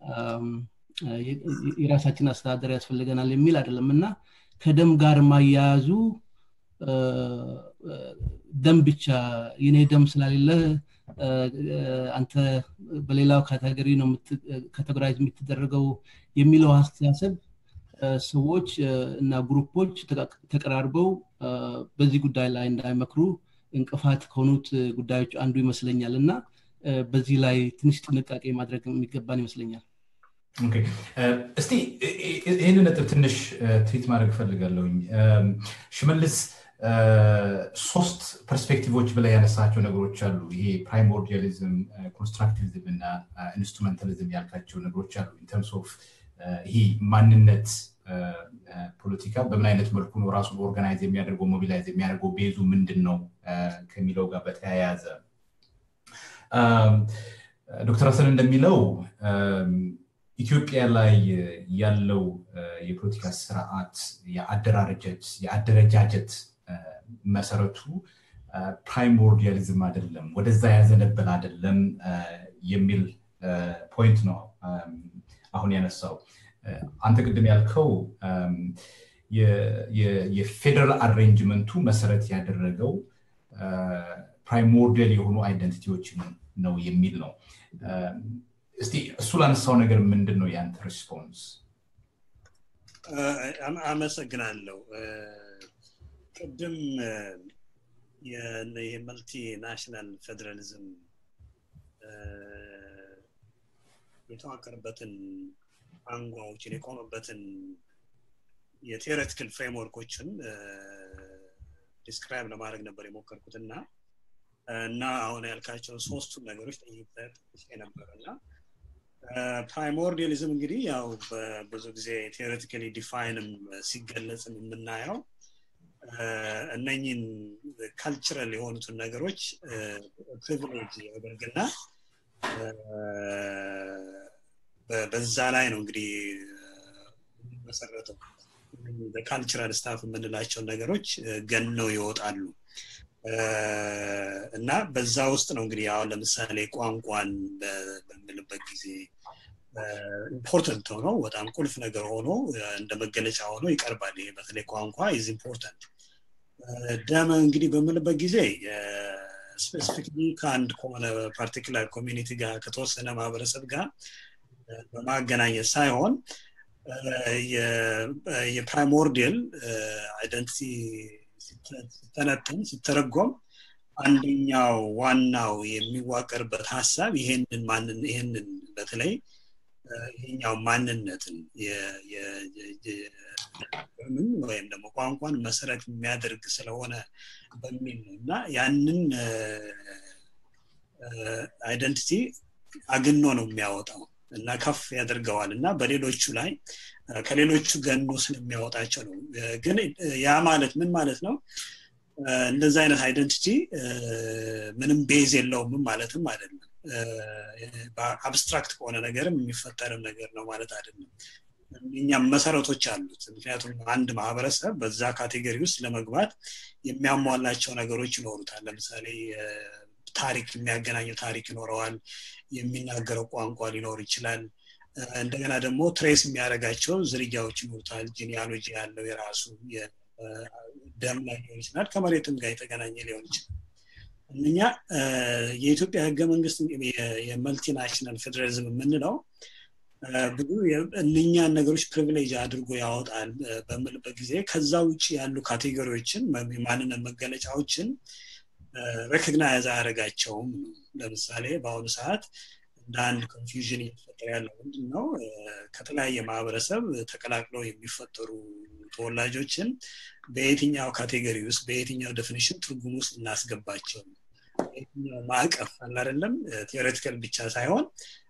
የራሳችን አስተዳደር ያስፈልገናል የሚል አይደለም እና ከደም ጋር ማያያዙ ደም ብቻ የኔ ደም ስላሌለ አንተ በሌላው ካቴጎሪ ነው ካቴጎራይዝ የምትደረገው የሚለው አስተሳሰብ ሰዎች እና ግሩፖች ተቀራርበው በዚህ ጉዳይ ላይ እንዳይመክሩ እንቅፋት ከሆኑት ጉዳዮች አንዱ ይመስለኛል እና በዚህ ላይ ትንሽ ጥንቃቄ ማድረግ የሚገባን ይመስለኛል እስቲ ይህን ነጥብ ትንሽ ትሪት ማድረግ እፈልጋለሁኝ ሽመልስ ሶስት ፐርስፔክቲቮች ብላይ ያነሳቸው ነገሮች አሉ ይሄ ፕራይሞርዲያሊዝም ኮንስትራክቲቪዝም እና ኢንስትሩሜንታሊዝም ያልካቸው ነገሮች አሉ ኢንተርምስ ኦፍ ይሄ ማንነት ፖለቲካ በምን አይነት መልኩ ነው ራሱን ኦርጋናይዝ የሚያደርገው ሞቢላይዝ የሚያደርገው ቤዙ ምንድን ነው ከሚለው ጋር በተያያዘ ዶክተር ሀሰን እንደሚለው ኢትዮጵያ ላይ ያለው የፖለቲካ ስርዓት የአደራረጀት የአደረጃጀት መሰረቱ ፕራይሞርዲያሊዝም አይደለም ወደዛ ያዘነበል አይደለም የሚል ፖይንት ነው አሁን ያነሳው አንተ ቅድም ያልከው የፌደራል አሬንጅመንቱ መሰረት ያደረገው ፕራይሞርዲያል የሆኑ አይደንቲቲዎችን ነው የሚል ነው እስቲ እሱ ላነሳው ነገር ምንድን ነው ያንተ ሪስፖንስ አመሰግናለሁ ቅድም የመልቲ ናሽናል ፌዴራሊዝም የተዋቀርበትን አንጓዎችን የቆመበትን የቴዎሬቲካል ፍሬምወርኮችን ዲስክራይብ ለማድረግ ነበር የሞከርኩት እና እና አሁን ያልካቸውን ሶስቱን ነገሮች ጠይቄ ነበር እና ፕራይሞርዲያሊዝም እንግዲህ ያው ብዙ ጊዜ ቴዎሬቲካሊ ዲፋይንም ሲገለጽም የምናየው እነኝን ካልቸራል የሆኑትን ነገሮች ፕሪቪሌጅ ያደርግና በዛ ላይ ነው እንግዲህ መሰረተው ካልቸራል ስታፍ የምንላቸው ነገሮች ገነው ይወጣሉ እና በዛ ውስጥ ነው እንግዲህ አሁን ለምሳሌ ቋንቋን በምልበት ጊዜ ኢምፖርተንት ሆኖ በጣም ቁልፍ ነገር ሆኖ እንደ መገለጫ ሆኖ ይቀርባል ይሄ በተለይ ቋንቋ ኢዝ ኢምፖርታንት ደም እንግዲህ በምልበት ጊዜ ስፔሲፊክሊ ከአንድ ከሆነ ፓርቲኩላር ኮሚኒቲ ጋር ከተወሰነ ማህበረሰብ ጋር በማገናኘት ሳይሆን የፕራይሞርዲያል አይደንቲቲ ሲተነትን ሲተረጎም አንደኛው ዋናው የሚዋቀርበት ሀሳብ ይሄንን ማንን ይሄንን በተለይ ይሄኛው ማንነትን ምን ወይም ደግሞ ቋንቋን መሰረት የሚያደርግ ስለሆነ በሚል ነው እና ያንን አይደንቲቲ አግኖ ነው የሚያወጣው እና ከፍ ያደርገዋል እና በሌሎቹ ላይ ከሌሎቹ ገኖ ስለሚያወጣቸው ነው ግን ያ ማለት ምን ማለት ነው እንደዚ አይነት አይደንቲቲ ምንም ቤዝ የለውም ማለትም አይደለም አብስትራክት ከሆነ ነገርም የሚፈጠርም ነገር ነው ማለት አይደለም እኛም መሰረቶች አሉት ምክንያቱም አንድ ማህበረሰብ በዛ ካቴጎሪ ውስጥ ለመግባት የሚያሟላቸው ነገሮች ይኖሩታል ለምሳሌ ታሪክ የሚያገናኘው ታሪክ ይኖረዋል የሚናገረው ቋንቋ ሊኖር ይችላል እንደገና ደግሞ ትሬስ የሚያደርጋቸው ዝርያዎች ይኖሩታል ጂኒያሎጂ ያለው የራሱ ደም ላይ ሊሆን ይችላል ከመሬትም ጋር የተገናኘ ሊሆን ይችላል እነኛ የኢትዮጵያ ህገ መንግስት የመልቲናሽናል ፌዴራሊዝም የምንለው ብዙ እነኛን ነገሮች ፕሪቪሌጅ አድርጎ ያወጣል በምልበት ጊዜ ከዛ ውጭ ያሉ ካቴጎሪዎችን የማንነት መገለጫዎችን ሬኮግናይዝ አያደረጋቸውም ለምሳሌ በአሁኑ ሰዓት እንደ አንድ ኮንፊውዥን እየተፈጠረ ያለው ምንድን ነው ከተለያየ ማህበረሰብ ተቀላቅለው የሚፈጠሩ ተወላጆችን በየትኛው ካቴጎሪ ውስጥ በየትኛው ዴፊኒሽን ትርጉም ውስጥ እናስገባቸው በየትኛው ማዕቀፍ አላደለም ቴዎሬቲካል ብቻ ሳይሆን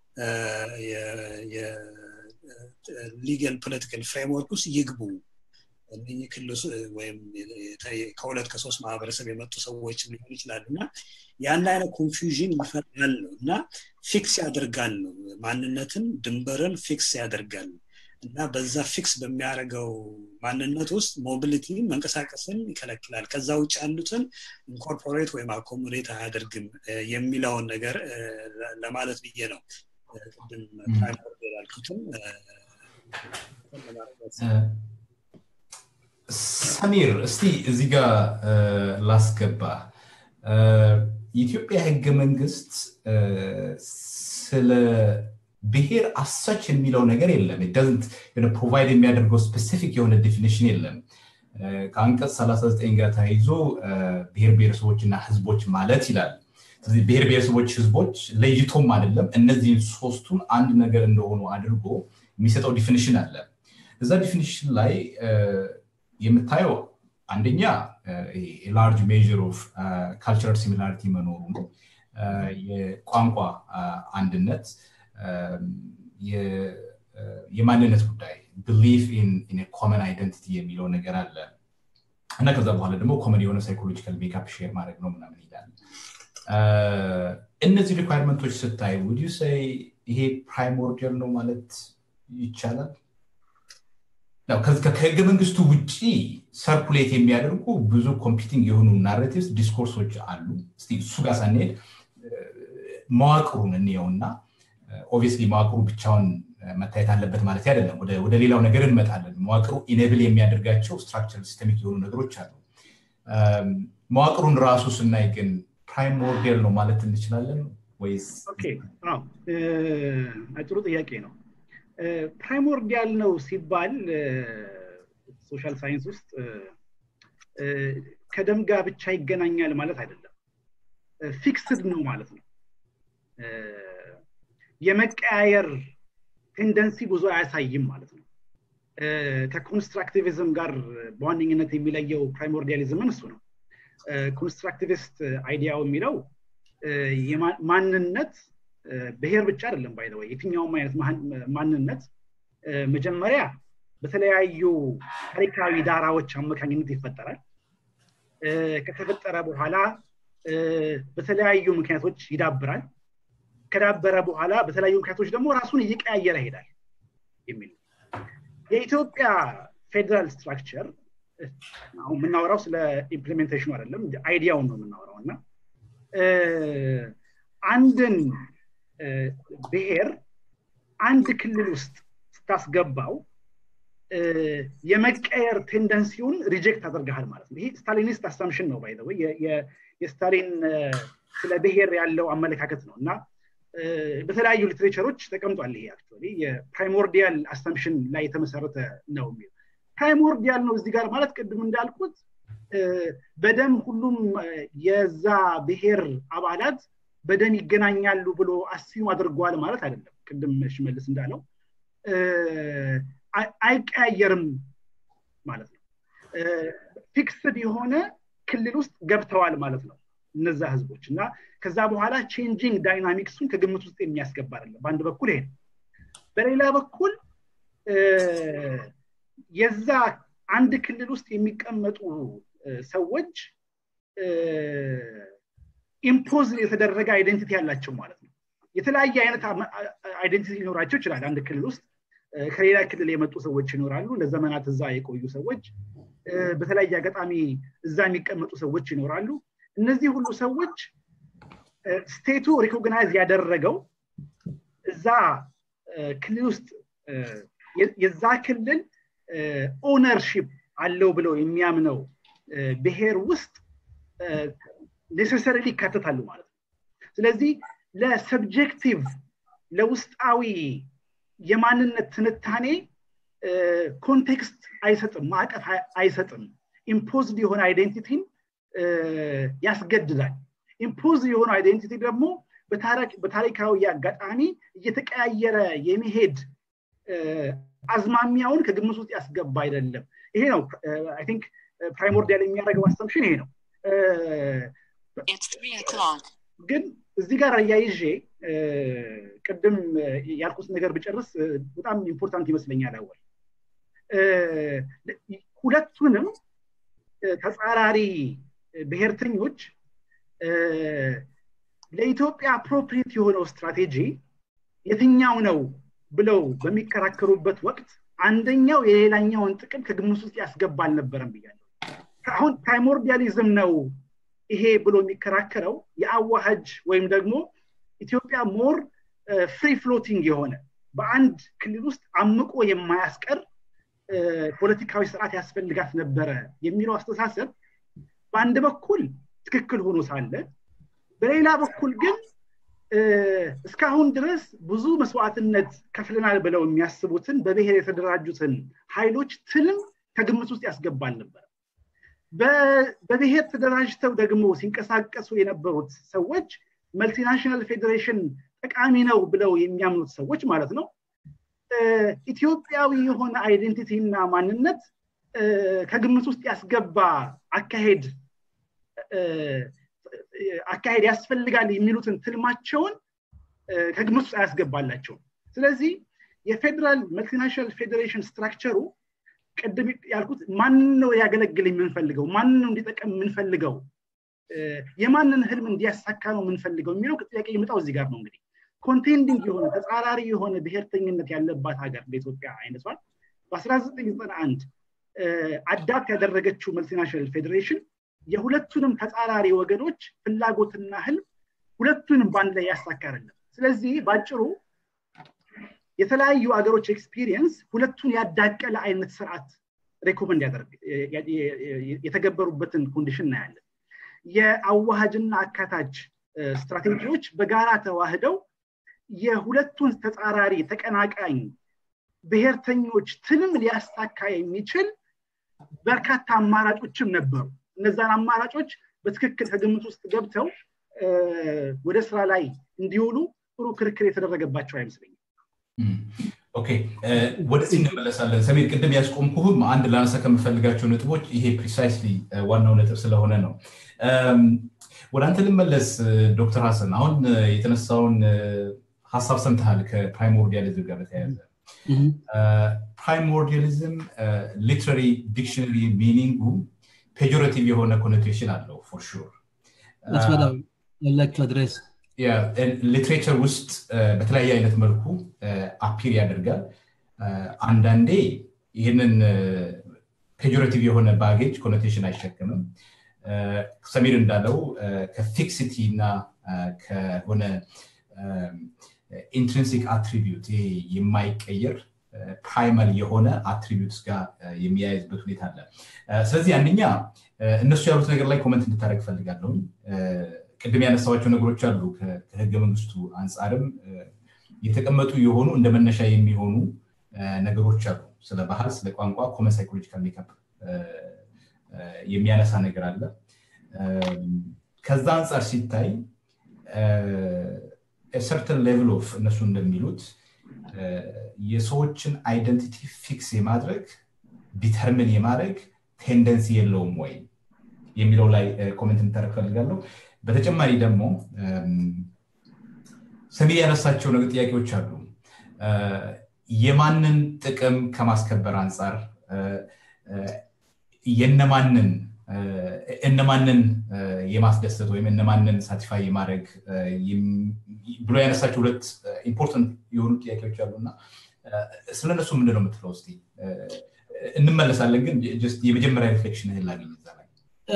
ሊጋል ፖለቲካል ፍሬምወርክ ውስጥ ይግቡ እነህ ክልስ ወይም ከሁለት ከሶስት ማህበረሰብ የመጡ ሰዎች ሊሆን ይችላሉ እና ያን አይነት ኮንፊውዥን ይፈጥራል ነው እና ፊክስ ያደርጋል ነው ማንነትን ድንበርን ፊክስ ያደርጋል እና በዛ ፊክስ በሚያደርገው ማንነት ውስጥ ሞቢሊቲ መንቀሳቀስን ይከለክላል ከዛ ውጭ ያሉትን ኢንኮርፖሬት ወይም አኮሞዴት አያደርግም የሚለውን ነገር ለማለት ብዬ ነው ቅድም ፕራይመር ያልኩትን ሰሚር እስቲ እዚህ ጋር ላስገባ የኢትዮጵያ ህገ መንግስት ስለ ብሔር አሰች የሚለው ነገር የለም ዳዝንት ፕሮቫይድ የሚያደርገው ስፔሲፊክ የሆነ ዴፊኒሽን የለም ከአንቀጽ 39 ጋር ተያይዞ ብሔር ብሔረሰቦችና ህዝቦች ማለት ይላል ስለዚህ ብሔር ብሔረሰቦች ህዝቦች ለይቶም አይደለም እነዚህን ሶስቱን አንድ ነገር እንደሆኑ አድርጎ የሚሰጠው ዲፊኒሽን አለ እዛ ዲፊኒሽን ላይ የምታየው አንደኛ ላርጅ ሜር ኦፍ ካልቸራል ሲሚላሪቲ መኖሩ ነው የቋንቋ አንድነት የማንነት ጉዳይ ብሊፍ ኢን ኮመን አይደንቲቲ የሚለው ነገር አለ እና ከዛ በኋላ ደግሞ ኮመን የሆነ ሳይኮሎጂካል ሜካፕ ሼር ማድረግ ነው ምናምን ይላል እነዚህ ሪኳርመንቶች ስታይ ውድ ሰይ ይሄ ፕራይሞርዲያል ነው ማለት ይቻላል ከህገ መንግስቱ ውጭ ሰርኩሌት የሚያደርጉ ብዙ ኮምፒቲንግ የሆኑ ናሬቲቭስ ዲስኮርሶች አሉ እሱ ጋር ሳንሄድ መዋቅሩን እንየውና ኦብቪየስሊ መዋቅሩ ብቻውን መታየት አለበት ማለት አይደለም ወደ ሌላው ነገር እንመጣለን መዋቅሩ ኢኔብል የሚያደርጋቸው ስትራክቸር ሲስተሚክ የሆኑ ነገሮች አሉ መዋቅሩን ራሱ ስናይ ግን ፕራይሞርዲያል ነው ማለት እንችላለን ወይስ ጥሩ ጥያቄ ነው ፕራይሞርዲያል ነው ሲባል ሶሻል ሳይንስ ውስጥ ከደም ጋር ብቻ ይገናኛል ማለት አይደለም ፊክስድ ነው ማለት ነው የመቀያየር ቴንደንሲ ብዙ አያሳይም ማለት ነው ከኮንስትራክቲቪዝም ጋር በዋነኝነት የሚለየው ፕራይሞርዲያሊዝምን እሱ ነው ኮንስትራክቲቪስት አይዲያው የሚለው ማንነት ብሔር ብቻ አይደለም ባይዘወይ የትኛውም አይነት ማንነት መጀመሪያ በተለያዩ ታሪካዊ ዳራዎች አማካኝነት ይፈጠራል ከተፈጠረ በኋላ በተለያዩ ምክንያቶች ይዳብራል ከዳበረ በኋላ በተለያዩ ምክንያቶች ደግሞ ራሱን እየቀያየረ ይሄዳል የሚል የኢትዮጵያ ፌዴራል ስትራክቸር አሁን የምናወራው ስለ ኢምፕሊሜንቴሽኑ አይደለም አይዲያውን ነው የምናወራው እና አንድን ብሔር አንድ ክልል ውስጥ ስታስገባው የመቀየር ቴንደንሲውን ሪጀክት አድርገሃል ማለት ነው ይሄ ስታሊኒስት አሳምሽን ነው ባይ የስታሊን ስለ ብሔር ያለው አመለካከት ነው እና በተለያዩ ሊትሬቸሮች ተቀምጧል ይሄ አክቹዋሊ የፕራይሞርዲያል አሳምሽን ላይ የተመሰረተ ነው የሚል ፕራይሞርዲያል ነው እዚህ ጋር ማለት ቅድም እንዳልኩት በደም ሁሉም የዛ ብሔር አባላት በደም ይገናኛሉ ብሎ አስዩም አድርጓል ማለት አይደለም ቅድም ሽመልስ እንዳለው አይቀያየርም ማለት ነው ፊክስድ የሆነ ክልል ውስጥ ገብተዋል ማለት ነው እነዛ ህዝቦች እና ከዛ በኋላ ቼንጂንግ ዳይናሚክሱን ከግምት ውስጥ የሚያስገባ አይደለም በአንድ በኩል ይሄ በሌላ በኩል የዛ አንድ ክልል ውስጥ የሚቀመጡ ሰዎች ኢምፖዝ የተደረገ አይደንቲቲ ያላቸው ማለት ነው የተለያየ አይነት አይደንቲቲ ሊኖራቸው ይችላል አንድ ክልል ውስጥ ከሌላ ክልል የመጡ ሰዎች ይኖራሉ ለዘመናት እዛ የቆዩ ሰዎች በተለያየ አጋጣሚ እዛ የሚቀመጡ ሰዎች ይኖራሉ እነዚህ ሁሉ ሰዎች ስቴቱ ሪኮግናይዝ ያደረገው እዛ ክልል ውስጥ የዛ ክልል ኦነርሺፕ አለው ብለው የሚያምነው ብሔር ውስጥ ኔሴሰሪሊ ይካተታሉ ማለት ነው ስለዚህ ለሰብጀክቲቭ ለውስጣዊ የማንነት ትንታኔ ኮንቴክስት አይሰጥም ማዕቀፍ አይሰጥም ኢምፖዝድ የሆነ አይዴንቲቲን ያስገድዳል ኢምፖዝ የሆነ አይዴንቲቲ ደግሞ በታሪካዊ አጋጣሚ እየተቀያየረ የሚሄድ አዝማሚያውን ከግምት ውስጥ ያስገባ አይደለም ይሄ ነው አይ ቲንክ ፕራይሞርዲያል የሚያደርገው አሰምሽን ይሄ ነው ግን እዚህ ጋር አያይዤ ቅድም ያልኩት ነገር ብጨርስ በጣም ኢምፖርታንት ይመስለኛል አወል ሁለቱንም ተጻራሪ ብሔርተኞች ለኢትዮጵያ አፕሮፕሪየት የሆነው ስትራቴጂ የትኛው ነው ብለው በሚከራከሩበት ወቅት አንደኛው የሌላኛውን ጥቅም ከግምት ውስጥ ያስገባ አልነበረም ብያለሁ አሁን ፕራይሞርዲያሊዝም ነው ይሄ ብሎ የሚከራከረው የአዋሃጅ ወይም ደግሞ ኢትዮጵያ ሞር ፍሪ ፍሎቲንግ የሆነ በአንድ ክልል ውስጥ አምቆ የማያስቀር ፖለቲካዊ ስርዓት ያስፈልጋት ነበረ የሚለው አስተሳሰብ በአንድ በኩል ትክክል ሆኖ ሳለ በሌላ በኩል ግን እስካሁን ድረስ ብዙ መስዋዕትነት ከፍለናል ብለው የሚያስቡትን በብሔር የተደራጁትን ኃይሎች ትልም ከግምት ውስጥ ያስገባል ነበር በብሔር ተደራጅተው ደግሞ ሲንቀሳቀሱ የነበሩት ሰዎች መልቲናሽናል ፌዴሬሽን ጠቃሚ ነው ብለው የሚያምኑት ሰዎች ማለት ነው ኢትዮጵያዊ የሆነ አይዴንቲቲ እና ማንነት ከግምት ውስጥ ያስገባ አካሄድ አካሄድ ያስፈልጋል የሚሉትን ትልማቸውን ከግምት ውስጥ አያስገባላቸውም ስለዚህ የፌዴራል መልቲናሽናል ፌዴሬሽን ስትራክቸሩ ቅድም ያልኩት ማንን ነው ሊያገለግል የምንፈልገው ማንን ነው እንዲጠቀም የምንፈልገው የማንን ህልም እንዲያሳካ ነው የምንፈልገው የሚለው ጥያቄ የመጣው እዚህ ጋር ነው እንግዲህ ኮንቴንዲንግ የሆነ ተጻራሪ የሆነ ብሔርተኝነት ያለባት ሀገር በኢትዮጵያ አይነቷል በ1991 አዳፕት ያደረገችው መልቲናሽናል ፌዴሬሽን የሁለቱንም ተጻራሪ ወገኖች ፍላጎትና ህልም ሁለቱንም በአንድ ላይ ያሳካ አይደለም ስለዚህ በአጭሩ የተለያዩ አገሮች ኤክስፒሪየንስ ሁለቱን ያዳቀለ አይነት ስርዓት ሬኮመንድ ያደርግ የተገበሩበትን ኮንዲሽን እናያለን የአዋሃጅና አካታች ስትራቴጂዎች በጋራ ተዋህደው የሁለቱን ተጻራሪ ተቀናቃኝ ብሔርተኞች ትልም ሊያሳካ የሚችል በርካታ አማራጮችም ነበሩ እነዛን አማራጮች በትክክል ከግምት ውስጥ ገብተው ወደ ስራ ላይ እንዲውሉ ጥሩ ክርክር የተደረገባቸው አይመስለኝም ኦኬ ወደዚህ እንመለሳለን ሰሜን ቅድም ያስቆምኩህም አንድ ላነሳ ከምፈልጋቸው ነጥቦች ይሄ ፕሪሳይስሊ ዋናው ነጥብ ስለሆነ ነው ወደ አንተ ልመለስ ዶክተር ሀሰን አሁን የተነሳውን ሀሳብ ሰምተሃል ከፕራይሞርዲያሊዝም ጋር በተያያዘ ፕራይሞርዲያሊዝም ሊትራሪ ዲክሽነሪ ሚኒንጉ ፔጆሬቲቭ የሆነ ኮኖቴሽን አለው ፎር ሹር ሊትሬቸር ውስጥ በተለያየ አይነት መልኩ አፒር ያደርጋል አንዳንዴ ይህንን ፔጆሬቲቭ የሆነ ባጌጅ ኮኖቴሽን አይሸክምም ሰሜር እንዳለው ከፊክሲቲ እና ከሆነ ኢንትሪንሲክ አትሪቢዩት የማይቀየር ፕራይመር የሆነ አትሪቢዩትስ ጋር የሚያያዝበት ሁኔታ አለ ስለዚህ አንደኛ እነሱ ያሉት ነገር ላይ ኮመንት እንድታደረግ ፈልጋለሁ ቅድም ያነሳዋቸው ነገሮች አሉ ከህገ መንግስቱ አንጻርም የተቀመጡ የሆኑ እንደ መነሻ የሚሆኑ ነገሮች አሉ ስለ ባህል ስለ ቋንቋ ኮመን ሳይኮሎጂካል ሜካፕ የሚያነሳ ነገር አለ ከዛ አንጻር ሲታይ ሰርተን ሌቭል ኦፍ እነሱ እንደሚሉት የሰዎችን አይደንቲቲ ፊክስ የማድረግ ዲተርሚን የማድረግ ቴንደንሲ የለውም ወይ የሚለው ላይ ኮሜንት እንታደረግ ፈልጋለሁ በተጨማሪ ደግሞ ሰሚ ያነሳቸው ነገር ጥያቄዎች አሉ የማንን ጥቅም ከማስከበር አንጻር የነማንን እነማንን የማስደሰት ወይም እነማንን ሳቲፋይ የማድረግ ብሎ ያነሳቸው ሁለት ኢምፖርታንት የሆኑ ጥያቄዎች አሉ እና ስለነሱ ምንድን ነው የምትለው እስቲ እንመለሳለን ግን የመጀመሪያ ሪፍሌክሽን ላገኝ እዛ ላይ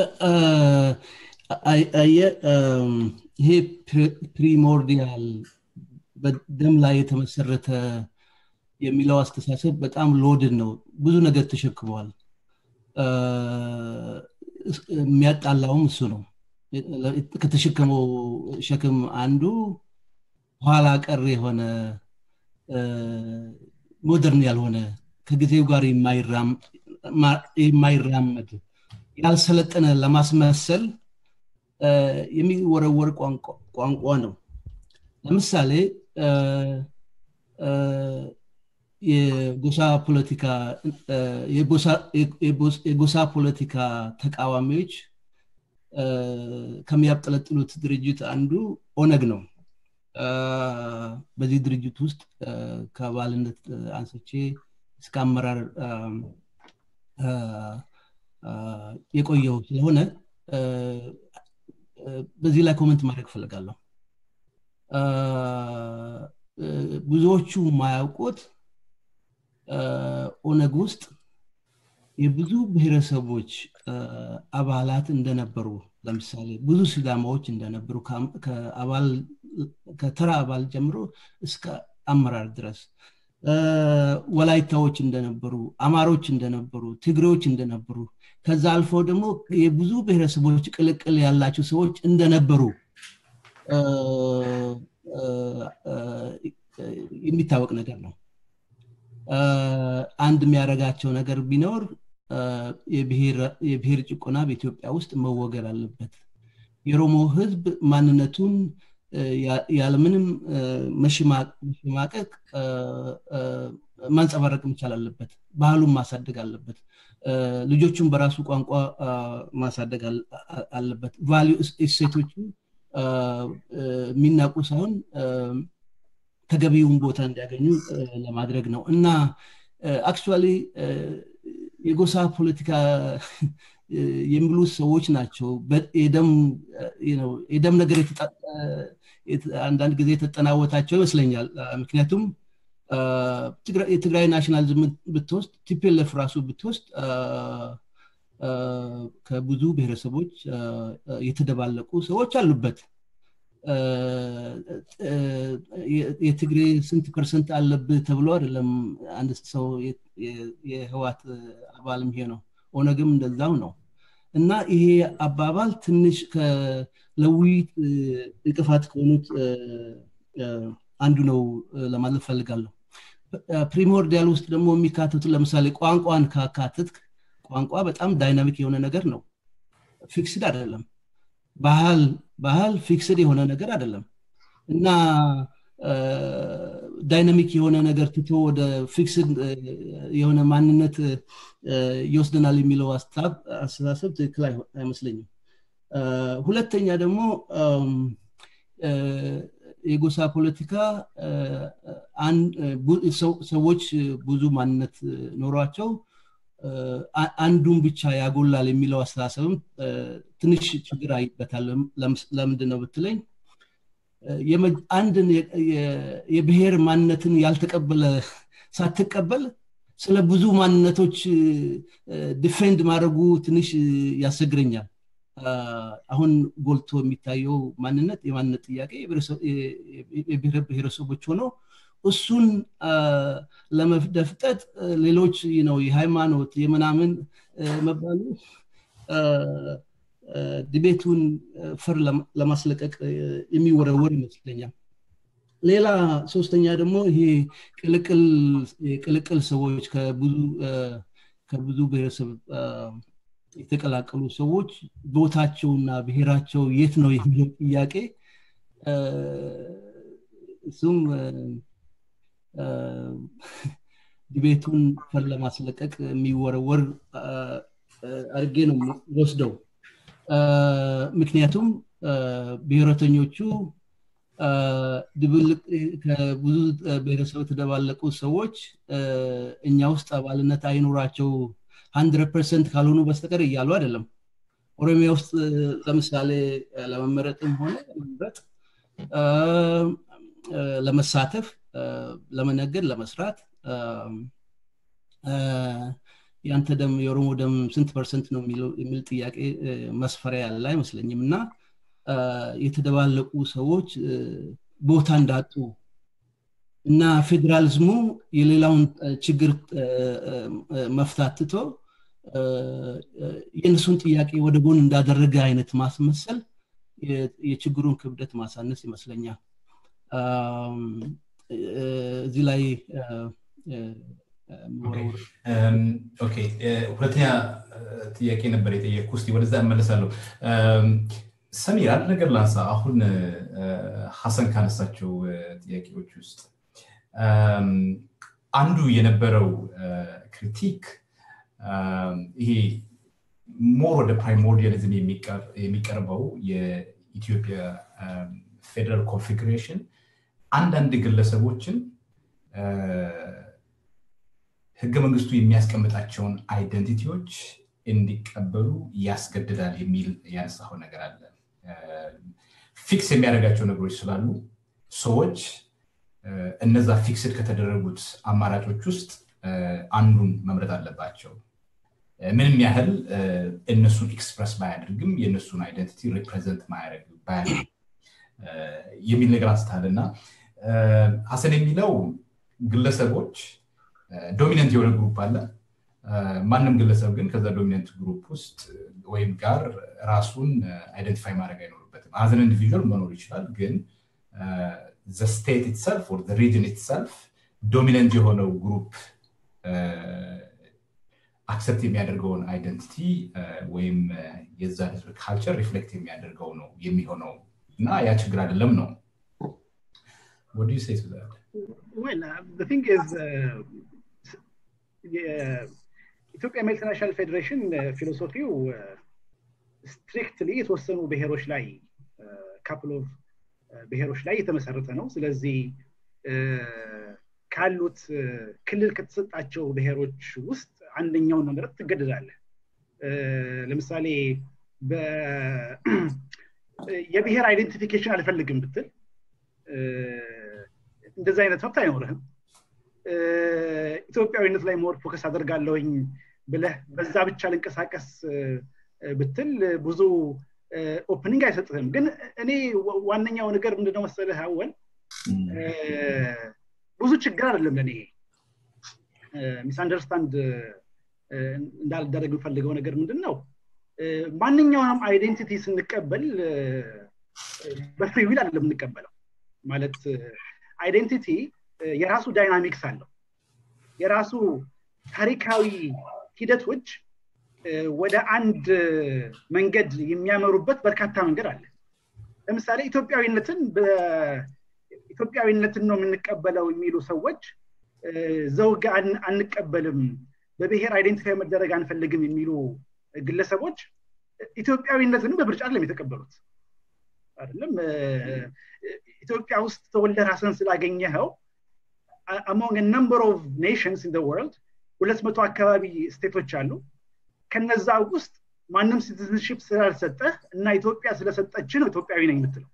ይሄ ፕሪሞርዲያል በደም ላይ የተመሰረተ የሚለው አስተሳሰብ በጣም ሎድን ነው ብዙ ነገር ተሸክመዋል የሚያጣላውም እሱ ነው ከተሸከመው ሸክም አንዱ ኋላ ቀር የሆነ ሞደርን ያልሆነ ከጊዜው ጋር የማይራመድ ያልሰለጠነ ለማስመሰል የሚወረወር ቋንቋ ነው ለምሳሌ የጎሳ ፖለቲካ የጎሳ ፖለቲካ ተቃዋሚዎች ከሚያብጠለጥሉት ድርጅት አንዱ ኦነግ ነው በዚህ ድርጅት ውስጥ ከአባልነት አንስቼ እስከ አመራር የቆየው ስለሆነ በዚህ ላይ ኮመንት ማድረግ ፈልጋለሁ ብዙዎቹ የማያውቁት ኦነግ ውስጥ የብዙ ብሔረሰቦች አባላት እንደነበሩ ለምሳሌ ብዙ ሲዳማዎች እንደነበሩ ከተራ አባል ጀምሮ እስከ አመራር ድረስ ወላይታዎች እንደነበሩ አማሮች እንደነበሩ ትግሬዎች እንደነበሩ ከዛ አልፎ ደግሞ የብዙ ብሔረሰቦች ቅልቅል ያላቸው ሰዎች እንደነበሩ የሚታወቅ ነገር ነው አንድ የሚያደረጋቸው ነገር ቢኖር የብሔር ጭቆና በኢትዮጵያ ውስጥ መወገድ አለበት የሮሞ ህዝብ ማንነቱን ያለምንም መሸማቀቅ ማንጸባረቅ መቻል አለበት ባህሉን ማሳደግ አለበት ልጆቹን በራሱ ቋንቋ ማሳደግ አለበት ቫሊዩ እሴቶቹ የሚናቁ ሳይሆን ተገቢውን ቦታ እንዲያገኙ ለማድረግ ነው እና አክቹዋሊ የጎሳ ፖለቲካ የሚሉ ሰዎች ናቸው የደም ነገር አንዳንድ ጊዜ የተጠናወታቸው ይመስለኛል ምክንያቱም የትግራይ ናሽናሊዝም ብትወስድ ቲፒኤልኤፍ ራሱ ብትወስድ ከብዙ ብሔረሰቦች የተደባለቁ ሰዎች አሉበት የትግሬ ስንት ፐርሰንት አለብህ ተብሎ አይደለም አንድ ሰው የህዋት አባልም ይሄ ነው ኦነግም እንደዛው ነው እና ይሄ አባባል ትንሽ ለውይይት እንቅፋት ከሆኑት አንዱ ነው ለማለት ፈልጋለሁ ፕሪሞርዲያል ውስጥ ደግሞ የሚካተቱ ለምሳሌ ቋንቋን ካካትትክ ቋንቋ በጣም ዳይናሚክ የሆነ ነገር ነው ፊክስድ አይደለም ባህል ባህል ፊክስድ የሆነ ነገር አይደለም እና ዳይናሚክ የሆነ ነገር ትቶ ወደ ፊክስድ የሆነ ማንነት ይወስደናል የሚለው አስተሳሰብ ትክክል አይመስለኝም ሁለተኛ ደግሞ የጎሳ ፖለቲካ ሰዎች ብዙ ማንነት ኖሯቸው አንዱን ብቻ ያጎላል የሚለው አስተሳሰብም ትንሽ ችግር አይበታል ለምንድን ነው ብትለኝ አንድን የብሔር ማንነትን ያልተቀበለ ሳትቀበል ስለ ብዙ ማንነቶች ዲፌንድ ማድረጉ ትንሽ ያስቸግረኛል አሁን ጎልቶ የሚታየው ማንነት የማንነት ጥያቄ የብሔር ብሔረሰቦች ሆነው እሱን ለመደፍጠጥ ሌሎች ነው የሃይማኖት የምናምን መባሉ ዲቤቱን ፍር ለማስለቀቅ የሚወረወር ይመስለኛል ሌላ ሶስተኛ ደግሞ ይሄ ቅልቅል ሰዎች ከብዙ ብሔረሰብ የተቀላቀሉ ሰዎች ቦታቸውና ብሔራቸው የት ነው የሚለው ጥያቄ እሱም ዲቤቱን ፈር ለማስለቀቅ የሚወረወር አድርጌ ነው ወስደው ምክንያቱም ብሔረተኞቹ ድብልቅ ከብዙ ብሔረሰብ የተደባለቁ ሰዎች እኛ ውስጥ አባልነት አይኑራቸው ሀንድረድ ፐርሰንት ካልሆኑ በስተቀር እያሉ አይደለም ኦሮሚያ ውስጥ ለምሳሌ ለመመረጥም ሆነ ለመምረጥ ለመሳተፍ ለመነገድ ለመስራት ያንተ ደም የኦሮሞ ደም ስንት ፐርሰንት ነው የሚል ጥያቄ መስፈሪያ ያለ አይመስለኝም እና የተደባለቁ ሰዎች ቦታ እንዳጡ እና ፌዴራሊዝሙ የሌላውን ችግር መፍታት ትቶ የእነሱን ጥያቄ ወደ ጎን እንዳደረገ አይነት ማስመሰል የችግሩን ክብደት ማሳነስ ይመስለኛል እዚህ ላይ ሁለተኛ ጥያቄ ነበር የጠየቅኩ ስ ወደዛ እመለሳለሁ ሰሚር አንድ ነገር ላንሳ አሁን ሀሰን ካነሳቸው ጥያቄዎች ውስጥ አንዱ የነበረው ክሪቲክ ይሄ ሞር ወደ ፕራይሞርዲያሊዝም የሚቀርበው የኢትዮጵያ ፌደራል ኮንፊግሬሽን አንዳንድ ግለሰቦችን ህገ መንግስቱ የሚያስቀምጣቸውን አይደንቲቲዎች እንዲቀበሉ ያስገድዳል የሚል ያነሳው ነገር አለ ፊክስ የሚያደርጋቸው ነገሮች ስላሉ ሰዎች እነዛ ፊክስድ ከተደረጉት አማራጮች ውስጥ አንዱን መምረጥ አለባቸው ምንም ያህል እነሱን ኤክስፕረስ ባያደርግም የእነሱን አይደንቲቲ ሪፕሬዘንት ባያደርግ የሚል ነገር አንስታል እና ሀሰን የሚለው ግለሰቦች ዶሚነንት የሆነ ግሩፕ አለ ማንም ግለሰብ ግን ከዛ ዶሚነንት ግሩፕ ውስጥ ወይም ጋር ራሱን አይደንቲፋይ ማድረግ አይኖርበትም አዘን ኢንዲቪዥዋል መኖር ይችላል ግን ዘ ስቴት ኢትሰልፍ ኦር ሪጅን ኢትሰልፍ ዶሚነንት የሆነው ግሩፕ አክሰፕት የሚያደርገውን አይደንቲቲ ወይም የዛ ህዝብ ካልቸር ሪፍሌክት የሚያደርገው ነው የሚሆነው እና ያ ችግር አይደለም ነው What do you say to that? Well, uh, the thing is, uh, የኢትዮጵያ መልቲናሽናል ፌዴሬሽን ፊሎሶፊው ስትሪክትሊ የተወሰኑ ብሔሮች ላይ ካፕል ኦፍ ብሔሮች ላይ የተመሰረተ ነው ስለዚህ ካሉት ክልል ከተሰጣቸው ብሔሮች ውስጥ አንደኛውን መምረጥ ትገደዳለህ ለምሳሌ የብሔር አይደንቲፊኬሽን አልፈልግም ብትል እንደዚህ አይነት መብት አይኖርህም ኢትዮጵያዊነት ላይ ሞር ፎከስ አደርጋለሁኝ ብለህ በዛ ብቻ ልንቀሳቀስ ብትል ብዙ ኦፕኒንግ አይሰጥህም ግን እኔ ዋነኛው ነገር ምንድነው መሰለህ አወል ብዙ ችግር አይደለም ለእኔ ሚስ አንደርስታንድ እንዳልደረግ የምፈልገው ነገር ምንድን ነው ማንኛውንም አይዴንቲቲ ስንቀበል በፍሪ ዊል አይደለም የምንቀበለው ማለት አይዴንቲቲ የራሱ ዳይናሚክስ አለው የራሱ ታሪካዊ ሂደቶች ወደ አንድ መንገድ የሚያመሩበት በርካታ መንገድ አለ ለምሳሌ ኢትዮጵያዊነትን ኢትዮጵያዊነትን ነው የምንቀበለው የሚሉ ሰዎች ዘውግ አንቀበልም በብሔር አይዴንቲፋይ መደረግ አንፈልግም የሚሉ ግለሰቦች ኢትዮጵያዊነትንም በምርጫ አይደለም የተቀበሉት አይደለም ኢትዮጵያ ውስጥ ተወልደ ራስን ስላገኘኸው አሞንግ ነምበር ኦፍ ኔሽንስ ኢን ወርልድ ሁለት መቶ አካባቢ ስቴቶች አሉ ከነዛ ውስጥ ማንም ሲቲዝንሽፕ ስላልሰጠህ እና ኢትዮጵያ ስለሰጠች ነው ኢትዮጵያዊ ነኝ የምትለው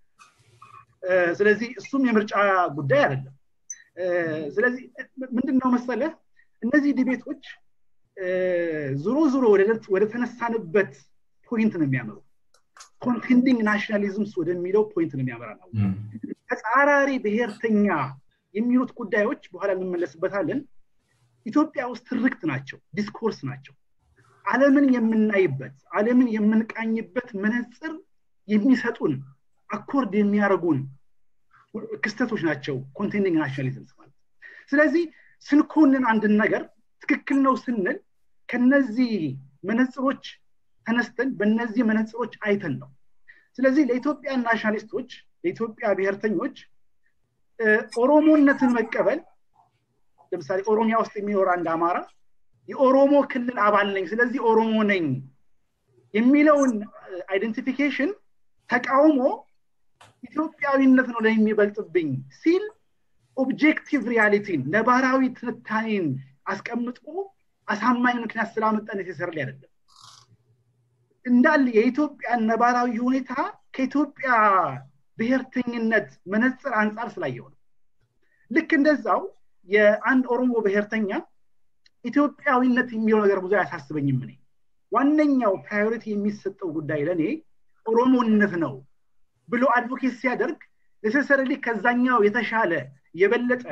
ስለዚህ እሱም የምርጫ ጉዳይ አይደለም ስለዚህ ምንድን ነው መሰለህ እነዚህ ዲቤቶች ዙሮ ዙሮ ወደ ተነሳንበት ፖይንት ነው የሚያመሩ ኮንቴንዲንግ ናሽናሊዝምስ ወደሚለው ፖይንት ነው የሚያመራ ነው ተጻራሪ ብሔርተኛ የሚሉት ጉዳዮች በኋላ እንመለስበታለን ኢትዮጵያ ውስጥ ትርክት ናቸው ዲስኮርስ ናቸው አለምን የምናይበት አለምን የምንቃኝበት መነፅር የሚሰጡን አኮርድ የሚያደርጉን ክስተቶች ናቸው ኮንቴንዲንግ ናሽናሊዝምስ ማለት ስለዚህ ስንኮንን አንድን ነገር ትክክል ነው ስንል ከነዚህ መነፅሮች ተነስተን በእነዚህ መነፅሮች አይተን ነው ስለዚህ ለኢትዮጵያ ናሽናሊስቶች ለኢትዮጵያ ብሔርተኞች ኦሮሞነትን መቀበል ለምሳሌ ኦሮሚያ ውስጥ የሚኖር አንድ አማራ የኦሮሞ ክልል አባል ነኝ ስለዚህ ኦሮሞ ነኝ የሚለውን አይደንቲፊኬሽን ተቃውሞ ኢትዮጵያዊነት ነው ለሚበልጥብኝ ሲል ኦብጀክቲቭ ሪያሊቲን ነባራዊ ትንታኔን አስቀምጦ አሳማኝ ምክንያት ስላመጣ ኔሴሰርሊ አይደለም እንዳለ የኢትዮጵያ ነባራዊ ሁኔታ ከኢትዮጵያ ብሔርተኝነት መነፅር አንጻር ስላየው ነው ልክ እንደዛው የአንድ ኦሮሞ ብሔርተኛ ኢትዮጵያዊነት የሚለው ነገር ብዙ አያሳስበኝም እኔ ዋነኛው ፕራዮሪቲ የሚሰጠው ጉዳይ ለእኔ ኦሮሞነት ነው ብሎ አድቮኬት ሲያደርግ ኔሴሰሪሊ ከዛኛው የተሻለ የበለጠ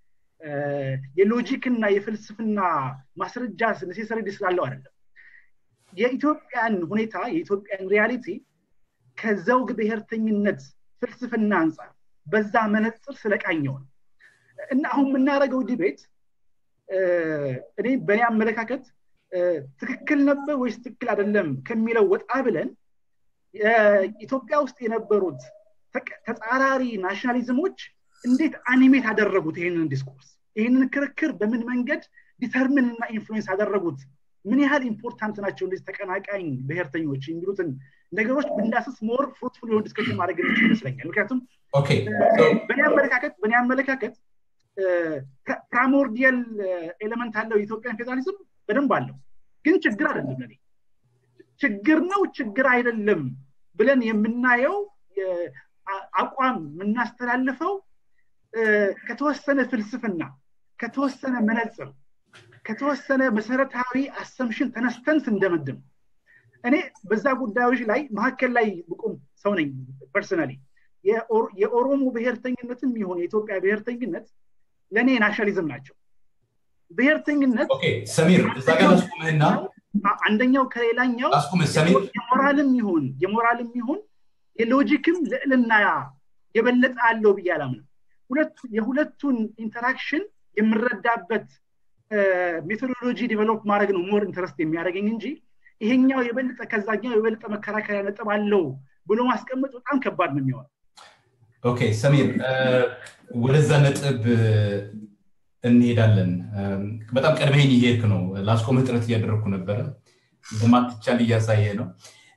የሎጂክ እና የፍልስፍና ማስረጃ ኔሴሰሪ ስላለው አይደለም የኢትዮጵያን ሁኔታ የኢትዮጵያን ሪያሊቲ ከዘውግ ብሔርተኝነት ፍልስፍና አንጻር በዛ መነፅር ስለቃኘው ነው እና አሁን የምናደርገው ዲቤት እኔ በእኔ አመለካከት ትክክል ነበር ወይስ ትክክል አይደለም ከሚለው ወጣ ብለን ኢትዮጵያ ውስጥ የነበሩት ተጻራሪ ናሽናሊዝሞች እንዴት አኒሜት አደረጉት ይህንን ዲስኮርስ ይህንን ክርክር በምን መንገድ ዲተርምን እና ኢንፍሉዌንስ አደረጉት ምን ያህል ኢምፖርታንት ናቸው እንደዚህ ተቀናቃኝ ብሔርተኞች የሚሉትን ነገሮች ብንዳስስ ሞር ፍሩትፉል የሆን ዲስከሽን ማድረግ የሚችል ይመስለኛል ምክንያቱም በእኔ አመለካከት በእኔ አመለካከት ፕራሞርዲያል ኤሌመንት አለው የኢትዮጵያን ፌዴራሊዝም በደንብ አለው ግን ችግር አይደለም ለኔ ችግር ነው ችግር አይደለም ብለን የምናየው አቋም የምናስተላልፈው ከተወሰነ ፍልስፍና ከተወሰነ መነፅር ከተወሰነ መሰረታዊ አሰምሽን ተነስተን ስንደመድም እኔ በዛ ጉዳዮች ላይ መካከል ላይ ብቁም ሰው ነኝ ፐርሰናሊ የኦሮሞ ብሔርተኝነትም ይሁን የኢትዮጵያ ብሔርተኝነት ለእኔ ናሽናሊዝም ናቸው ብሔርተኝነት ሰሚር እዛ ጋር ላስቁምህና አንደኛው ከሌላኛው የሞራልም ይሁን የሞራልም ይሁን የሎጂክም ልዕልና የበለጠ አለው ብዬ አላምንም የሁለቱን ኢንተራክሽን የምረዳበት ሜቶዶሎጂ ዲቨሎፕ ማድረግ ነው ሞር ኢንተረስት የሚያደርገኝ እንጂ ይሄኛው የበለጠ ከዛኛው የበለጠ መከራከሪያ ነጥብ አለው ብሎ ማስቀመጥ በጣም ከባድ ነው የሚሆነው ኦኬ ሰሚር ወደዛ ነጥብ እንሄዳለን በጣም ቀድመኝ እየሄድክ ነው ላስቆምህ ጥረት እያደረግኩ ነበረ እንደማትቻል እያሳየ ነው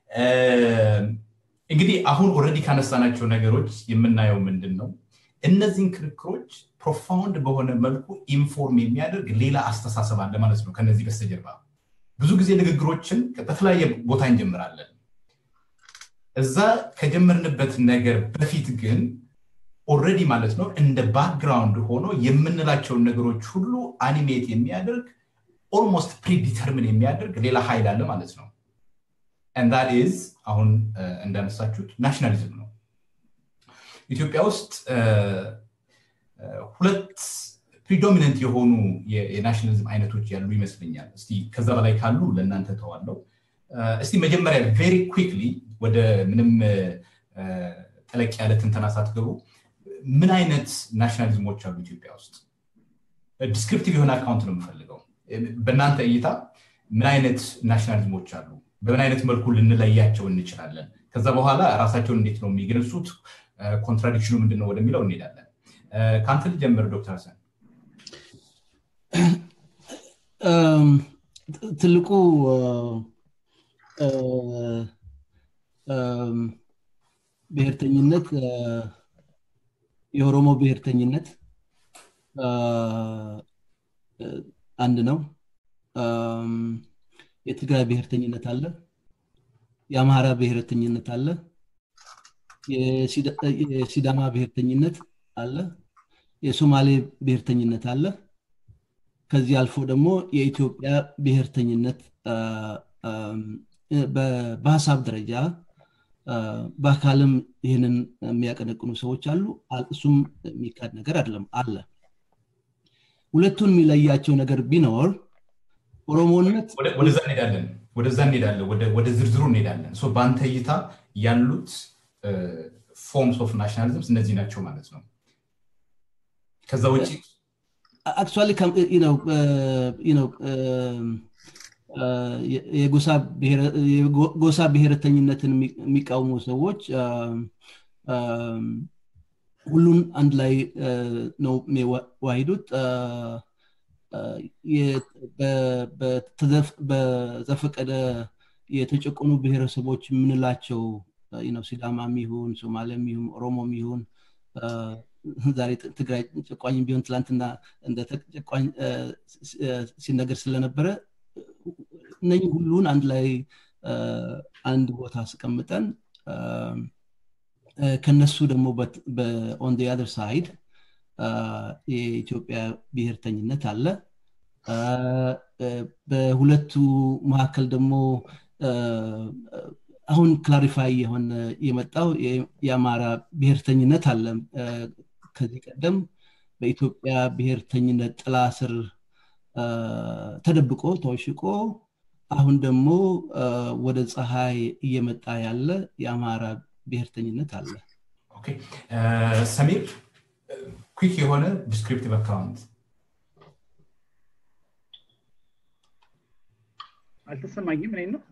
እንግዲህ አሁን ኦረዲ ካነሳናቸው ነገሮች የምናየው ምንድን ነው እነዚህን ክርክሮች ፕሮፋውንድ በሆነ መልኩ ኢንፎርም የሚያደርግ ሌላ አስተሳሰብ አለ ማለት ነው ከነዚህ በስተጀርባ ብዙ ጊዜ ንግግሮችን በተለያየ ቦታ እንጀምራለን እዛ ከጀመርንበት ነገር በፊት ግን ኦረዲ ማለት ነው እንደ ባክግራውንድ ሆኖ የምንላቸውን ነገሮች ሁሉ አኒሜት የሚያደርግ ኦልሞስት ፕሪዲተርምን የሚያደርግ ሌላ ኃይል አለ ማለት ነው ዛት ኢዝ አሁን እንዳነሳችሁት ናሽናሊዝም ነው ኢትዮጵያ ውስጥ ሁለት ፕሪዶሚነንት የሆኑ የናሽናሊዝም አይነቶች ያሉ ይመስለኛል እስቲ ከዛ በላይ ካሉ ለእናንተ ተዋለው እስቲ መጀመሪያ ቬሪ ኩክሊ ወደ ምንም ጠለቅ ያለ ትንተና ሳትገቡ ምን አይነት ናሽናሊዝሞች አሉ ኢትዮጵያ ውስጥ ዲስክሪፕቲቭ የሆነ አካውንት ነው የምፈልገው በእናንተ እይታ ምን አይነት ናሽናሊዝሞች አሉ በምን አይነት መልኩ ልንለያቸው እንችላለን ከዛ በኋላ ራሳቸውን እንዴት ነው የሚገልጹት ኮንትራዲክሽኑ ምንድነው ወደሚለው እንሄዳለን ከአንተ ልጀምር ዶክተር ሀሰን ትልቁ ብሔርተኝነት የኦሮሞ ብሔርተኝነት አንድ ነው የትግራይ ብሔርተኝነት አለ የአማራ ብሔርተኝነት አለ የሲዳማ ብሔርተኝነት አለ የሶማሌ ብሔርተኝነት አለ ከዚህ አልፎ ደግሞ የኢትዮጵያ ብሔርተኝነት በሀሳብ ደረጃ በአካልም ይህንን የሚያቀነቅኑ ሰዎች አሉ እሱም የሚካድ ነገር አይደለም አለ ሁለቱን የሚለያቸው ነገር ቢኖር ኦሮሞነት ወደዛ እንሄዳለን ወደዛ እንሄዳለን ወደ ዝርዝሩ እንሄዳለን በአንተ እይታ ያሉት ፎርምስ ኦፍ ናሽናሊዝምስ እነዚህ ናቸው ማለት ነው ከዛ ውጭ አክቹዋሊ የጎሳ ብሔረተኝነትን የሚቃወሙ ሰዎች ሁሉን አንድ ላይ ነው የሚዋሂዱት በዘፈቀደ የተጨቆኑ ብሔረሰቦች የምንላቸው ሲዳማም ይሁን ሶማሌም ይሁን ኦሮሞም ይሁን ዛሬ ትግራይ ጨቋኝ ቢሆን ትላንትና እንደ ተጨቋኝ ሲነገር ስለነበረ እነኝህ ሁሉን አንድ ላይ አንድ ቦታ አስቀምጠን ከነሱ ደግሞ ኦን አደር ሳይድ የኢትዮጵያ ብሔርተኝነት አለ በሁለቱ መካከል ደግሞ አሁን ክላሪፋይ የሆነ የመጣው የአማራ ብሔርተኝነት አለ ከዚህ ቀደም በኢትዮጵያ ብሔርተኝነት ጥላ ስር ተደብቆ ተወሽቆ አሁን ደግሞ ወደ ፀሐይ እየመጣ ያለ የአማራ ብሔርተኝነት አለ ሰሚር ኩክ የሆነ ዲስክሪፕቲቭ አካውንት አልተሰማኝም እኔ ነው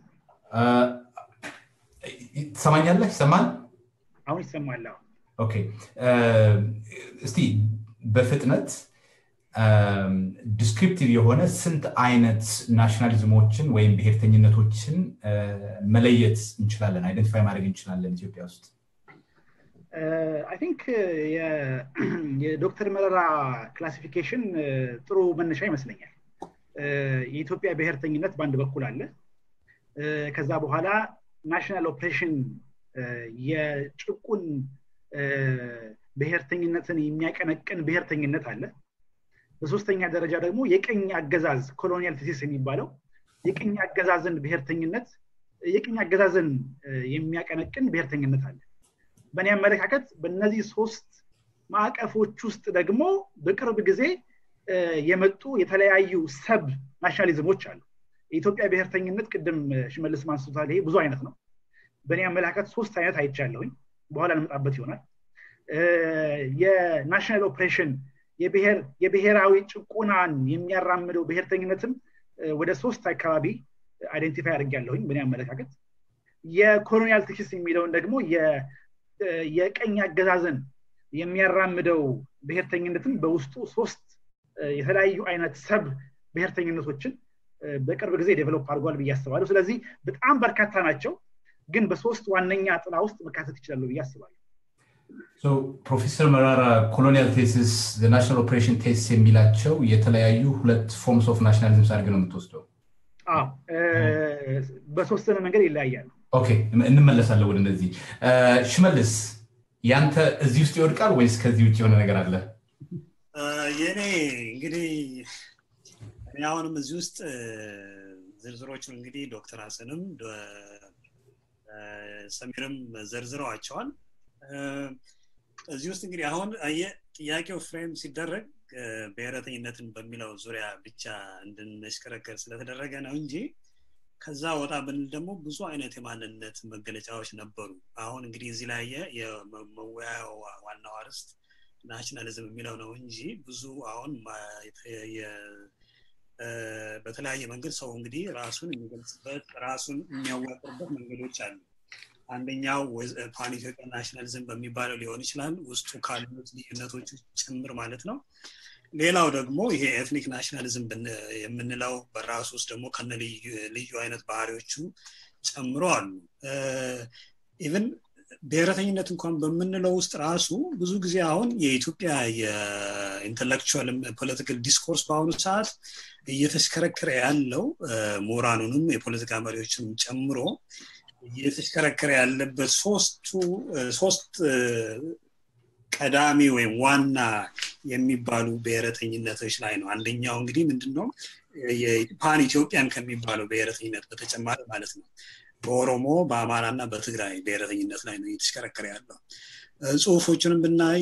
ትሰማኛለህ ይሰማል አሁን ይሰማል ኦኬ እስቲ በፍጥነት ዲስክሪፕቲቭ የሆነ ስንት አይነት ናሽናሊዝሞችን ወይም ብሔርተኝነቶችን መለየት እንችላለን አይደንቲፋይ ማድረግ እንችላለን ኢትዮጵያ ውስጥ አይ ቲንክ የዶክተር መረራ ክላሲፊኬሽን ጥሩ መነሻ ይመስለኛል የኢትዮጵያ ብሔርተኝነት በአንድ በኩል አለ ከዛ በኋላ ናሽናል ኦፕሬሽን የጭቁን ብሔርተኝነትን የሚያቀነቅን ብሔርተኝነት አለ በሶስተኛ ደረጃ ደግሞ የቅኝ አገዛዝ ኮሎኒያል ቲሲስ የሚባለው የቅኝ አገዛዝን ብሔርተኝነት የቅኝ አገዛዝን የሚያቀነቅን ብሔርተኝነት አለ በእኔ አመለካከት በእነዚህ ሶስት ማዕቀፎች ውስጥ ደግሞ በቅርብ ጊዜ የመጡ የተለያዩ ሰብ ናሽናሊዝሞች አሉ የኢትዮጵያ ብሔርተኝነት ቅድም ሽመልስ ማንስቶታል ይሄ ብዙ አይነት ነው በእኔ አመለካከት ሶስት አይነት አይቻለሁኝ በኋላ እንመጣበት ይሆናል የናሽናል ኦፕሬሽን የብሔራዊ ጭቁናን የሚያራምደው ብሔርተኝነትም ወደ ሶስት አካባቢ አይደንቲፋይ አድርጊያለሁኝ በእኔ አመለካከት የኮሎኒያል ቲክስ የሚለውን ደግሞ የቀኝ አገዛዝን የሚያራምደው ብሔርተኝነትም በውስጡ ሶስት የተለያዩ አይነት ሰብ ብሔርተኝነቶችን በቅርብ ጊዜ ዴቨሎፕ አድርጓል ብዬ አስባለሁ ስለዚህ በጣም በርካታ ናቸው ግን በሶስት ዋነኛ ጥላ ውስጥ መካተት ይችላሉ ብዬ አስባለሁ ፕሮፌሰር መራራ ኮሎኒያል ቴሲስ ናሽናል ኦፕሬሽን ቴስት የሚላቸው የተለያዩ ሁለት ፎርምስ ኦፍ ናሽናሊዝም አድርገ ነው የምትወስደው በሶስተነ መንገድ ይለያያሉ ኦኬ እንመለሳለን ወደ እነዚህ ሽመልስ ያንተ እዚህ ውስጥ ይወድቃል ወይስ ከዚህ ውጭ የሆነ ነገር አለ የኔ እንግዲህ እኔ አሁንም እዚህ ውስጥ ዝርዝሮቹን እንግዲህ ዶክተር ሀሰንም ሰሚርም ዘርዝረዋቸዋል እዚህ ውስጥ እንግዲህ አሁን ጥያቄው ፍሬም ሲደረግ ብሔረተኝነትን በሚለው ዙሪያ ብቻ እንድንሽከረከር ስለተደረገ ነው እንጂ ከዛ ወጣ ብንል ደግሞ ብዙ አይነት የማንነት መገለጫዎች ነበሩ አሁን እንግዲህ እዚህ ላይ የመወያያው ዋናው አርስት ናሽናሊዝም የሚለው ነው እንጂ ብዙ አሁን በተለያየ መንገድ ሰው እንግዲህ ራሱን የሚገልጽበት ራሱን የሚያዋቅርበት መንገዶች አሉ አንደኛው ፓን ኢትዮጵያ ናሽናሊዝም በሚባለው ሊሆን ይችላል ውስጡ ካሉት ልዩነቶች ጭምር ማለት ነው ሌላው ደግሞ ይሄ ኤትኒክ ናሽናሊዝም የምንለው በራሱ ውስጥ ደግሞ ከነ ልዩ አይነት ባህሪዎቹ ጨምሮ አሉ ኢቨን ብሔረተኝነት እንኳን በምንለው ውስጥ ራሱ ብዙ ጊዜ አሁን የኢትዮጵያ የኢንተሌክቹዋል ፖለቲካል ዲስኮርስ በአሁኑ ሰዓት እየተሽከረከረ ያለው ምሁራኑንም የፖለቲካ መሪዎችንም ጨምሮ እየተሽከረከረ ያለበት ሶስቱ ሶስት ቀዳሚ ወይም ዋና የሚባሉ ብሔረተኝነቶች ላይ ነው አንደኛው እንግዲህ ምንድነው ፓን ኢትዮጵያን ከሚባለው ብሔረተኝነት በተጨማሪ ማለት ነው በኦሮሞ በአማራ እና በትግራይ ብሔረተኝነት ላይ ነው እየተሽከረከረ ያለው ጽሁፎቹንም ብናይ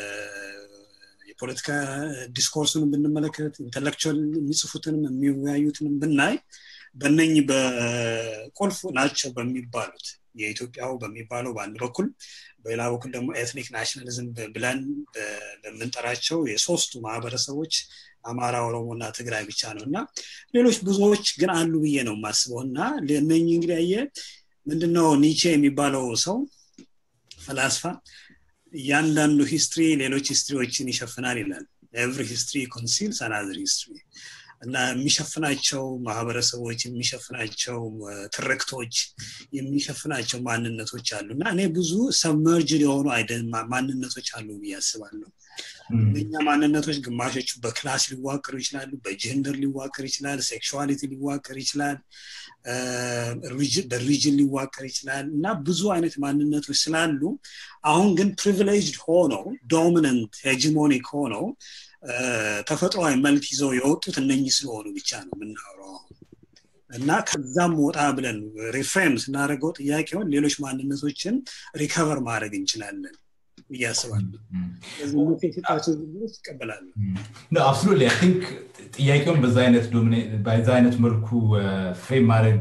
የፖለቲካ ዲስኮርሱንም ብንመለከት ኢንተሌክቹዋል የሚጽፉትንም የሚወያዩትንም ብናይ በነኝ በቁልፍ ናቸው በሚባሉት የኢትዮጵያው በሚባለው በአንድ በኩል በሌላ በኩል ደግሞ ኤትኒክ ናሽናሊዝም ብለን በምንጠራቸው የሶስቱ ማህበረሰቦች አማራ ኦሮሞ እና ትግራይ ብቻ ነው እና ሌሎች ብዙዎች ግን አሉ ብዬ ነው የማስበው እና እነኝ እንግዲህ አየ ምንድነው ኒቼ የሚባለው ሰው ፈላስፋ እያንዳንዱ ሂስትሪ ሌሎች ሂስትሪዎችን ይሸፍናል ይላል ኤቭሪ ሂስትሪ ኮንሲልስ አናዘር ሂስትሪ እና የሚሸፍናቸው ማህበረሰቦች የሚሸፍናቸው ትርክቶች የሚሸፍናቸው ማንነቶች አሉ እና እኔ ብዙ ሰመርጅድ የሆኑ ማንነቶች አሉ ብዬ አስባለሁ እነኛ ማንነቶች ግማሾቹ በክላስ ሊዋቀሩ ይችላሉ በጀንደር ሊዋቀር ይችላል ሴክሽዋሊቲ ሊዋቀር ይችላል በሪጅን ሊዋቀር ይችላል እና ብዙ አይነት ማንነቶች ስላሉ አሁን ግን ፕሪቪሌጅድ ሆነው ዶሚነንት ሄጂሞኒክ ሆነው ተፈጥሯዊ መልክ ይዘው የወጡት እነኚህ ስለሆኑ ብቻ ነው የምናወራው እና ከዛም ወጣ ብለን ሪፍሬም ስናደርገው ጥያቄውን ሌሎች ማንነቶችን ሪከቨር ማድረግ እንችላለን ብዬ አስባለሁ የሰጣቸው ዝግቦች ይቀበላሉ አብሶሉትሊ አይ ቲንክ ጥያቄውን በዛ አይነት በዛ አይነት መልኩ ፍሬም ማድረግ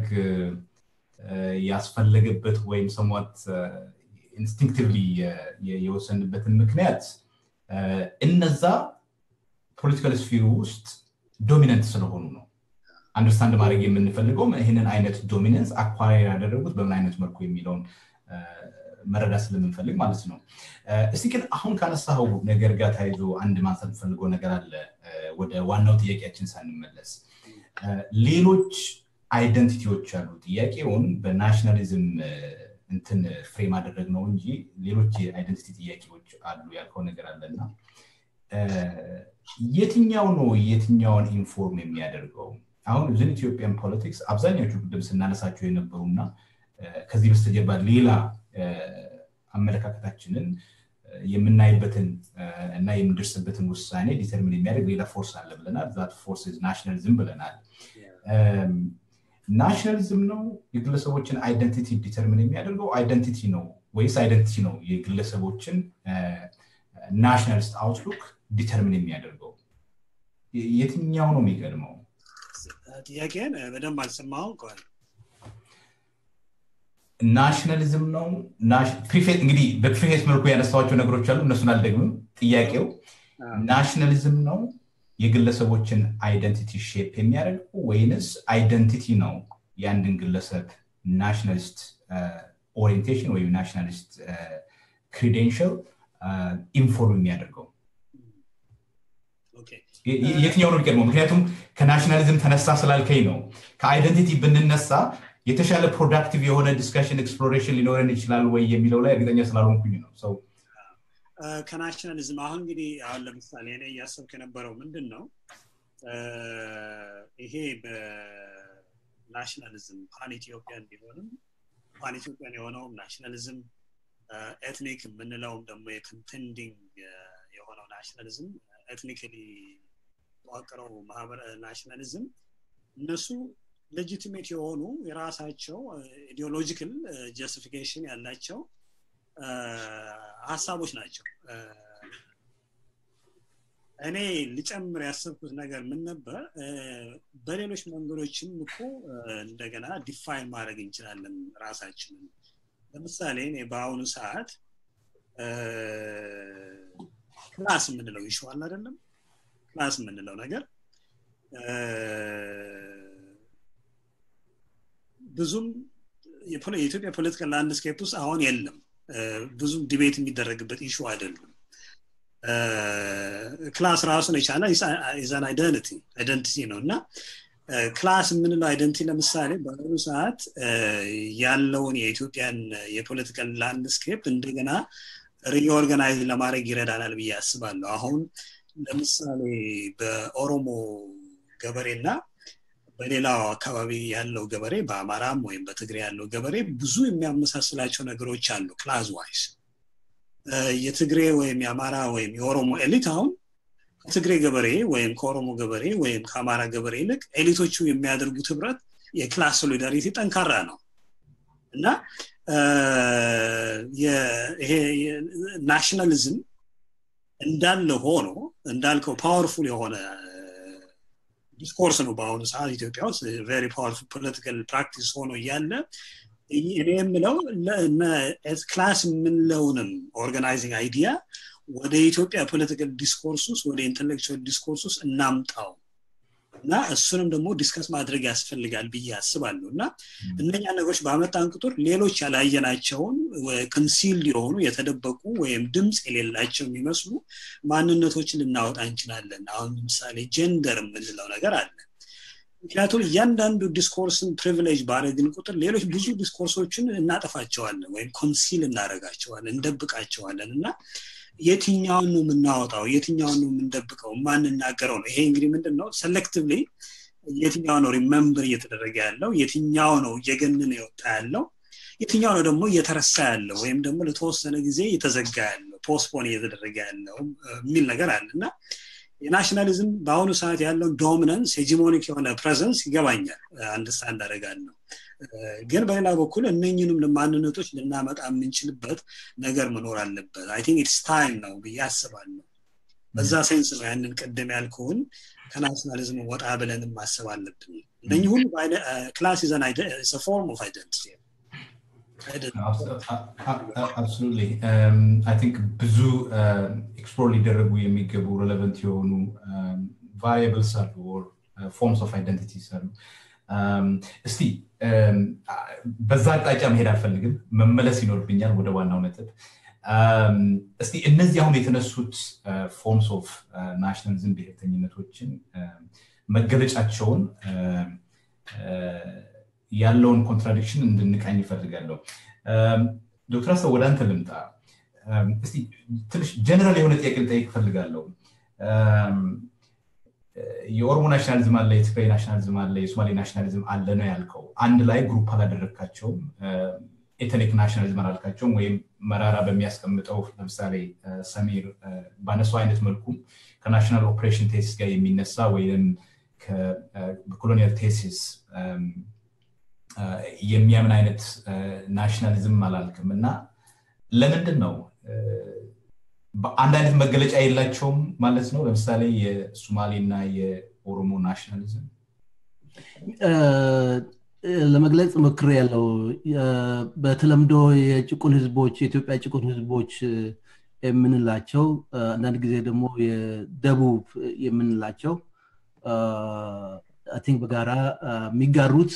ያስፈለገበት ወይም ሰሟት ኢንስቲንክቲቭሊ የወሰንበትን ምክንያት እነዛ ፖለቲካል ስፊሩ ውስጥ ዶሚነንት ስለሆኑ ነው አንደርስታንድ ማድረግ የምንፈልገውም ይህንን አይነት ዶሚነንስ አኳሪ ያደረጉት በምን አይነት መልኩ የሚለውን መረዳት ስለምንፈልግ ማለት ነው እስቲ ግን አሁን ካነሳው ነገር ጋር ተያይዞ አንድ ማንሳት ፈልገው ነገር አለ ወደ ዋናው ጥያቄያችን ሳንመለስ ሌሎች አይደንቲቲዎች አሉ ጥያቄውን በናሽናሊዝም እንትን ፍሬም አደረግ ነው እንጂ ሌሎች የአይደንቲቲ ጥያቄዎች አሉ ያልከው ነገር አለና የትኛው ነው የትኛውን ኢንፎርም የሚያደርገው አሁን ዝን ኢትዮጵያን ፖለቲክስ አብዛኛዎቹ ቅድም ስናነሳቸው የነበሩና ከዚህ በስተጀርባ ሌላ አመለካከታችንን የምናይበትን እና የምንደርስበትን ውሳኔ ዲተርሚን የሚያደርግ ሌላ ፎርስ አለ ብለናል ዛት ፎርስ ናሽናሊዝም ብለናል ናሽናሊዝም ነው የግለሰቦችን አይደንቲቲ ዲተርሚን የሚያደርገው አይደንቲቲ ነው ወይስ አይደንቲቲ ነው የግለሰቦችን ናሽናሊስት አውትሉክ ዲተርሚን የሚያደርገው የትኛው ነው የሚቀድመው ጥያቄን በደንብ አልሰማው ከሆነ ናሽናሊዝም ነው እንግዲህ በፕሪፌስ መልኩ ያነሳዋቸው ነገሮች አሉ እነሱን አልደግምም ጥያቄው ናሽናሊዝም ነው የግለሰቦችን አይደንቲቲ ሼፕ የሚያደርገው ወይንስ አይደንቲቲ ነው የአንድን ግለሰብ ናሽናሊስት ኦሪንቴሽን ወይም ናሽናሊስት ክሪዴንሽል ኢንፎርም የሚያደርገው የትኛው ነው የሚቀድመው ምክንያቱም ከናሽናሊዝም ተነሳ ስላልከኝ ነው ከአይደንቲቲ ብንነሳ የተሻለ ፕሮዳክቲቭ የሆነ ዲስካሽን ኤክስፕሎሬሽን ሊኖረን ይችላል ወይ የሚለው ላይ እርግጠኛ ስላልሆንኩኝ ነው ሰው ከናሽናሊዝም አሁን እንግዲህ አሁን ለምሳሌ እኔ እያሰብክ የነበረው ምንድን ነው ይሄ በናሽናሊዝም ፓን ኢትዮጵያን ቢሆንም ፓን ኢትዮጵያን የሆነውም ናሽናሊዝም ኤትኒክ የምንለውም ደግሞ የኮንቴንዲንግ የሆነው ናሽናሊዝም ኤትኒክሊ ተዋቅረው ማህበረ ናሽናሊዝም እነሱ ሌጂቲሜት የሆኑ የራሳቸው ኢዲዮሎጂካል ጀስቲፊኬሽን ያላቸው ሀሳቦች ናቸው እኔ ልጨምር ያሰብኩት ነገር ምን ነበር በሌሎች መንገዶችም እኮ እንደገና ዲፋይን ማድረግ እንችላለን ራሳችንን ለምሳሌ እኔ በአሁኑ ሰዓት ክላስ የምንለው ይሸዋል አይደለም ክላስ የምንለው ነገር ብዙም የኢትዮጵያ ፖለቲካል ላንድስኬፕ ውስጥ አሁን የለም ብዙም ዲቤት የሚደረግበት ኢሹ አይደሉም ክላስ ራሱን የቻለ ኢዛን አይደንቲ አይደንቲቲ ነው እና ክላስ የምንለው አይደንቲ ለምሳሌ በአሁኑ ሰዓት ያለውን የኢትዮጵያን የፖለቲካል ላንድስኬፕ እንደገና ሪኦርጋናይዝ ለማድረግ ይረዳናል ብዬ አስባለሁ አሁን ለምሳሌ በኦሮሞ ገበሬና በሌላው አካባቢ ያለው ገበሬ በአማራም ወይም በትግሬ ያለው ገበሬ ብዙ የሚያመሳስላቸው ነገሮች አሉ ክላዝ ዋይስ የትግሬ ወይም የአማራ ወይም የኦሮሞ ኤሊት አሁን ከትግሬ ገበሬ ወይም ከኦሮሞ ገበሬ ወይም ከአማራ ገበሬ ይልቅ ኤሊቶቹ የሚያደርጉት ህብረት የክላስ ሶሊዳሪቲ ጠንካራ ነው እና ይሄ ናሽናሊዝም እንዳለ ሆኖ እንዳልከው ፓወርፉል የሆነ ዲስኮርስ ነው በአሁኑ ሰዓት ኢትዮጵያ ውስጥ ቨሪ ፓወርፉል ፖለቲካል ፕራክቲስ ሆኖ እያለ እኔ የምለው ክላስ የምንለውንም ኦርጋናይዚንግ አይዲያ ወደ ኢትዮጵያ ፖለቲካል ዲስኮርስ ውስጥ ወደ ኢንቴሌክቹዋል ዲስኮርስ ውስጥ እናምጣው እና እሱንም ደግሞ ዲስከስ ማድረግ ያስፈልጋል ብዬ አስባለሁ እና እነኛ ነገሮች በአመጣን ቁጥር ሌሎች ያላየናቸውን ኮንሲልድ የሆኑ የተደበቁ ወይም ድምፅ የሌላቸው የሚመስሉ ማንነቶችን ልናወጣ እንችላለን አሁን ለምሳሌ ጀንደር የምንለው ነገር አለ ምክንያቱም እያንዳንዱ ዲስኮርስን ፕሪቪሌጅ ባረግን ቁጥር ሌሎች ብዙ ዲስኮርሶችን እናጠፋቸዋለን ወይም ኮንሲል እናደረጋቸዋለን እንደብቃቸዋለን እና የትኛውን ነው የምናወጣው የትኛውን ነው የምንደብቀው ማንናገረው ነው ይሄ እንግዲህ ምንድን ነው ሰሌክቲቭሊ የትኛው ነው ሪመምበር እየተደረገ ያለው የትኛው ነው እየገነነ የወጣ ያለው የትኛው ነው ደግሞ እየተረሳ ያለው ወይም ደግሞ ለተወሰነ ጊዜ እየተዘጋ ያለው ፖስፖን እየተደረገ ያለው የሚል ነገር አለ እና የናሽናሊዝም በአሁኑ ሰዓት ያለውን ዶሚናንስ ሄጂሞኒክ የሆነ ፕሬዘንስ ይገባኛል አንደርስታንድ አደርጋለሁ ግን በሌላ በኩል እነኝንም ማንነቶች ልናመጣ የምንችልበት ነገር መኖር አለበት አይ ቲንክ ኢትስ ታይም ነው ብዬ አስባለሁ በዛ ሴንስ ነው ያንን ቅድም ያልከውን ከናሽናሊዝም ወጣ ብለንም ማሰብ አለብን እነኚህ ሁሉ ክላስ ይዘን ፎርም ኦፍ አይደንቲቲ አብሶሉትሊ አይ ቲንክ ብዙ ኤክስፕሎር ሊደረጉ የሚገቡ ሬሌቨንት የሆኑ ቫሪያብልስ አሉ ፎርምስ ኦፍ አይደንቲቲስ አሉ እስቲ በዛ አቅጣጫ መሄድ አልፈልግም መመለስ ይኖርብኛል ወደ ዋናው ነጥብ እስቲ እነዚህ አሁን የተነሱት ፎርምስ ኦፍ ናሽናሊዝም ብሔርተኝነቶችን መገለጫቸውን ያለውን ኮንትራዲክሽን እንድንቃኝ ይፈልጋለሁ ዶክተር አሰብ ወደ አንተ ልምጣ እስቲ ትንሽ ጀነራል የሆነ ጥያቄ ልጠይቅ እፈልጋለሁ የኦሮሞ ናሽናሊዝም አለ የትግራይ ናሽናሊዝም አለ የሶማሌ ናሽናሊዝም አለ ነው ያልከው አንድ ላይ ግሩፕ አላደረግካቸውም ኤተኒክ ናሽናሊዝም አላልካቸውም ወይም መራራ በሚያስቀምጠው ለምሳሌ ሰሚር ባነሳው አይነት መልኩም ከናሽናል ኦፕሬሽን ቴሲስ ጋር የሚነሳ ወይም ከኮሎኒያል ቴሲስ የሚያምን አይነት ናሽናሊዝም አላልክም እና ለምንድን ነው አንድ አይነት መገለጫ የላቸውም ማለት ነው ለምሳሌ የሶማሌ እና የኦሮሞ ናሽናሊዝም ለመግለጽ ሞክር ያለው በተለምዶ የጭቁን ህዝቦች የኢትዮጵያ ጭቁን ህዝቦች የምንላቸው አንዳንድ ጊዜ ደግሞ የደቡብ የምንላቸው ቲንክ በጋራ የሚጋሩት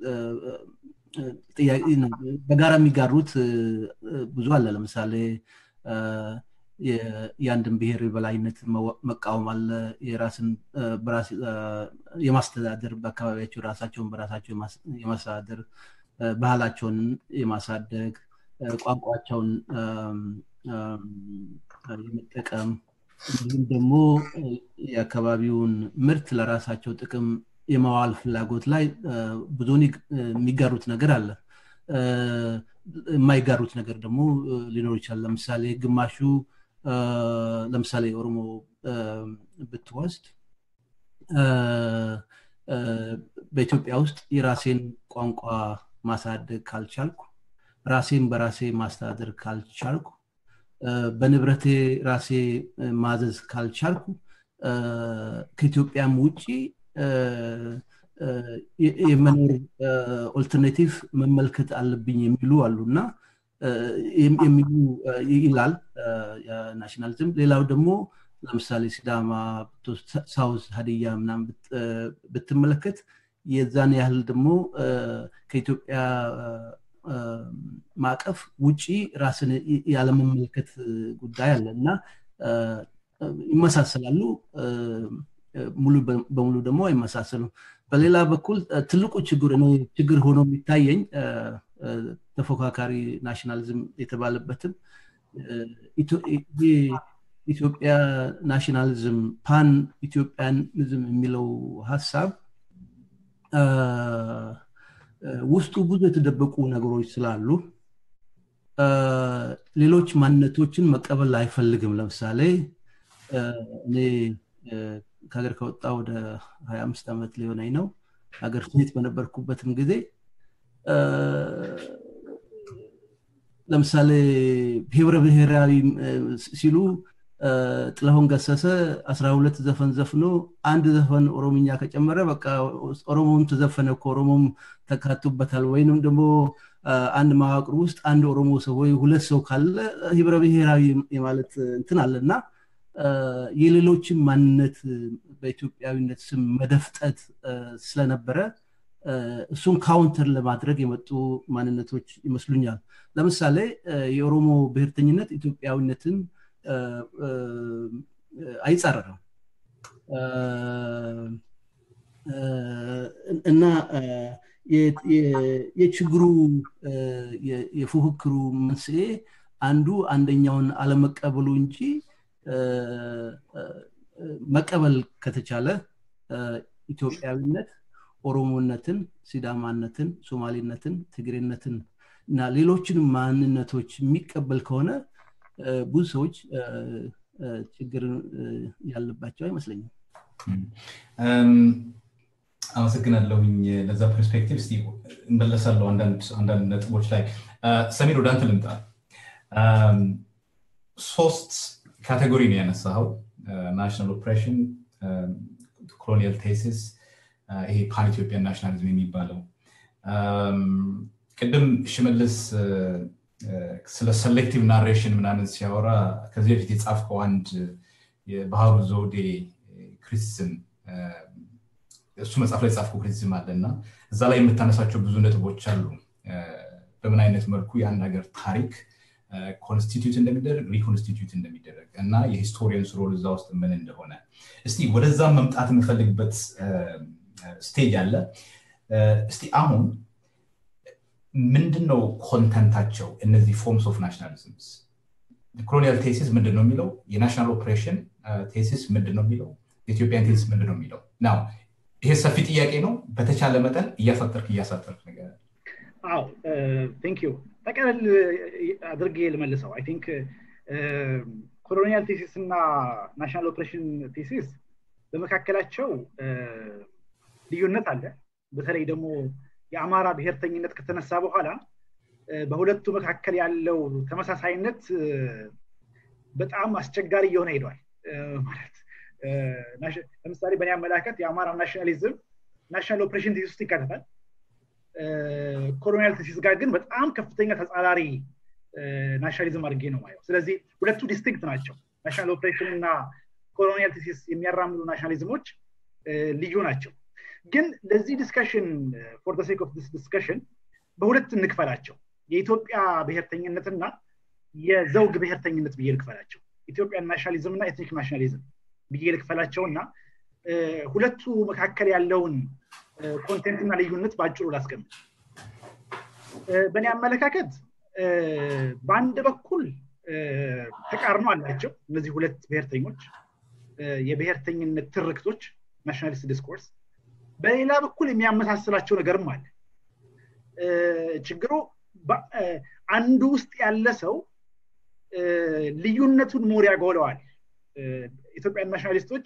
በጋራ የሚጋሩት ብዙ አለ ለምሳሌ የአንድን ብሔር የበላይነት መቃወም አለ የራስን የማስተዳደር በአካባቢያቸው ራሳቸውን በራሳቸው የማስተዳደር ባህላቸውን የማሳደግ ቋንቋቸውን የመጠቀም እንዲሁም ደግሞ የአካባቢውን ምርት ለራሳቸው ጥቅም የማዋል ፍላጎት ላይ ብዙውን የሚጋሩት ነገር አለ የማይጋሩት ነገር ደግሞ ሊኖር ይችላል ለምሳሌ ግማሹ ለምሳሌ ኦሮሞ ብትወስድ በኢትዮጵያ ውስጥ የራሴን ቋንቋ ማሳደግ ካልቻልኩ ራሴን በራሴ ማስተዳደር ካልቻልኩ በንብረቴ ራሴ ማዘዝ ካልቻልኩ ከኢትዮጵያም ውጭ የመኖር ኦልተርኔቲቭ መመልከት አለብኝ የሚሉ አሉ እና የሚሉ ይላል ናሽናሊዝም ሌላው ደግሞ ለምሳሌ ሲዳማ ሳውዝ ሀዲያ ምናም ብትመለከት የዛን ያህል ደግሞ ከኢትዮጵያ ማዕቀፍ ውጪ ራስን ያለመመልከት ጉዳይ አለ እና ይመሳሰላሉ ሙሉ በሙሉ ደግሞ አይመሳሰሉም በሌላ በኩል ትልቁ ችግር እኔ ችግር ሆኖ የሚታየኝ ተፎካካሪ ናሽናሊዝም የተባለበትም ኢትዮጵያ ናሽናሊዝም ፓን ኢትዮጵያኒዝም የሚለው ሀሳብ ውስጡ ብዙ የተደበቁ ነገሮች ስላሉ ሌሎች ማንነቶችን መቀበል አይፈልግም ለምሳሌ እኔ ከሀገር ከወጣ ወደ ሀያ አምስት ዓመት ሊሆነኝ ነው ሀገር ቤት በነበርኩበትም ጊዜ ለምሳሌ ህብረ ብሔራዊ ሲሉ ጥላሁን ገሰሰ አስራ ሁለት ዘፈን ዘፍኖ አንድ ዘፈን ኦሮምኛ ከጨመረ በቃ ኦሮሞም ተዘፈነ እኮ ኦሮሞም ተካቱበታል ወይንም ደግሞ አንድ መዋቅር ውስጥ አንድ ኦሮሞ ሰው ወይ ሁለት ሰው ካለ ህብረ ብሔራዊ የማለት እንትን አለ እና የሌሎችን ማንነት በኢትዮጵያዊነት ስም መደፍጠት ስለነበረ እሱን ካውንተር ለማድረግ የመጡ ማንነቶች ይመስሉኛል ለምሳሌ የኦሮሞ ብሔርተኝነት ኢትዮጵያዊነትን አይጻረርም እና የችግሩ የፉክክሩ መንስኤ አንዱ አንደኛውን አለመቀበሉ እንጂ መቀበል ከተቻለ ኢትዮጵያዊነት ኦሮሞነትን ሲዳማነትን ሶማሌነትን ትግሬነትን እና ሌሎችንም ማንነቶች የሚቀበል ከሆነ ብዙ ሰዎች ችግር ያለባቸው አይመስለኝም አመሰግናለሁኝ ለዛ ፐርስፔክቲቭ ስ እንመለሳለሁ አንዳንድ ነጥቦች ላይ ሰሜን ወደ አንተ ልምጣ ሶስት ካቴጎሪ ነው ያነሳኸው ናሽናል ኦፕሬሽን ኮሎኒያል ቴሲስ ይሄ ፓን ኢትዮጵያን ናሽናሊዝም የሚባለው ቅድም ሽመልስ ስለ ሰሌክቲቭ ናሬሽን ምናምን ሲያወራ ከዚህ በፊት የጻፍከው አንድ የባህሩ ዘውዴ ክሪቲዝም እሱ መጽሐፍ ላይ ጻፍከው ክሪቲዝም አለ እና እዛ ላይ የምታነሳቸው ብዙ ነጥቦች አሉ በምን አይነት መልኩ የአንድ ሀገር ታሪክ ኮንስቲትዩት እንደሚደረግ ሪኮንስቲትዩት እንደሚደረግ እና የሂስቶሪየንስ ሮል እዛ ውስጥ ምን እንደሆነ እስቲ ወደዛ መምጣት የምፈልግበት ስቴጅ አለ እስቲ አሁን ምንድን ነው ኮንተንታቸው እነዚህ ፎርምስ ኦፍ ናሽናሊዝምስ ኮሎኒያል ቴሲስ ምንድን ነው የሚለው የናሽናል ኦፕሬሽን ቴሲስ ምንድን ነው የሚለው የኢትዮጵያን ቴሲስ ምንድን ነው የሚለው ናው ይሄ ሰፊ ጥያቄ ነው በተቻለ መጠን እያሳጠርክ እያሳጠርክ ነገር አዎ ቴንክ ዩ ጠቀለል አድርጌ ልመልሰው አይ ቲንክ ኮሎኒያል ቴሲስ እና ናሽናል ኦፕሬሽን ቴሲስ በመካከላቸው ልዩነት አለ በተለይ ደግሞ የአማራ ብሔርተኝነት ከተነሳ በኋላ በሁለቱ መካከል ያለው ተመሳሳይነት በጣም አስቸጋሪ እየሆነ ሄዷል ማለት ለምሳሌ በእኔ አመላከት የአማራ ናሽናሊዝም ናሽናል ኦፕሬሽን ቴሲስ ውስጥ ይካተታል ኮሎኒያል ቴሲስ ጋር ግን በጣም ከፍተኛ ተጻራሪ ናሽናሊዝም አድርጌ ነው ማየው ስለዚህ ሁለቱ ዲስቲንክት ናቸው ናሽናል ኦፕሬሽን እና ኮሎኒያል ቴሲስ የሚያራምዱ ናሽናሊዝሞች ልዩ ናቸው ግን ለዚህ ዲስከሽን ፎር ሴክ ኦፍ ዲስከሽን በሁለት እንክፈላቸው የኢትዮጵያ ብሔርተኝነትና የዘውግ ብሔርተኝነት ብዬ ልክፈላቸው ኢትዮጵያን ናሽናሊዝም እና ኤትኒክ ናሽናሊዝም ብዬ ልክፈላቸው እና ሁለቱ መካከል ያለውን ኮንቴንትና ልዩነት በአጭሩ ላስቀምጥ በእኔ አመለካከት በአንድ በኩል ተቃርኖ አላቸው እነዚህ ሁለት ብሔርተኞች የብሔርተኝነት ትርክቶች ናሽናሊስት ዲስኮርስ በሌላ በኩል የሚያመሳስላቸው ነገርም አለ ችግሩ አንዱ ውስጥ ያለ ሰው ልዩነቱን ሞር ያጎለዋል ኢትዮጵያን ናሽናሊስቶች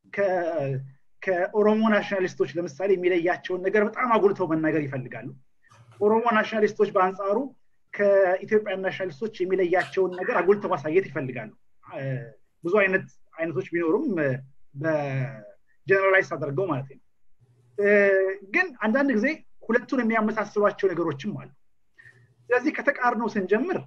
ከኦሮሞ ናሽናሊስቶች ለምሳሌ የሚለያቸውን ነገር በጣም አጉልተው መናገር ይፈልጋሉ ኦሮሞ ናሽናሊስቶች በአንጻሩ ከኢትዮጵያን ናሽናሊስቶች የሚለያቸውን ነገር አጉልተው ማሳየት ይፈልጋሉ ብዙ አይነት አይነቶች ቢኖሩም በጀነራላይዝ አድርገው ማለት ነው ግን አንዳንድ ጊዜ ሁለቱን የሚያመሳስሏቸው ነገሮችም አሉ ስለዚህ ከተቃርኖ ስንጀምር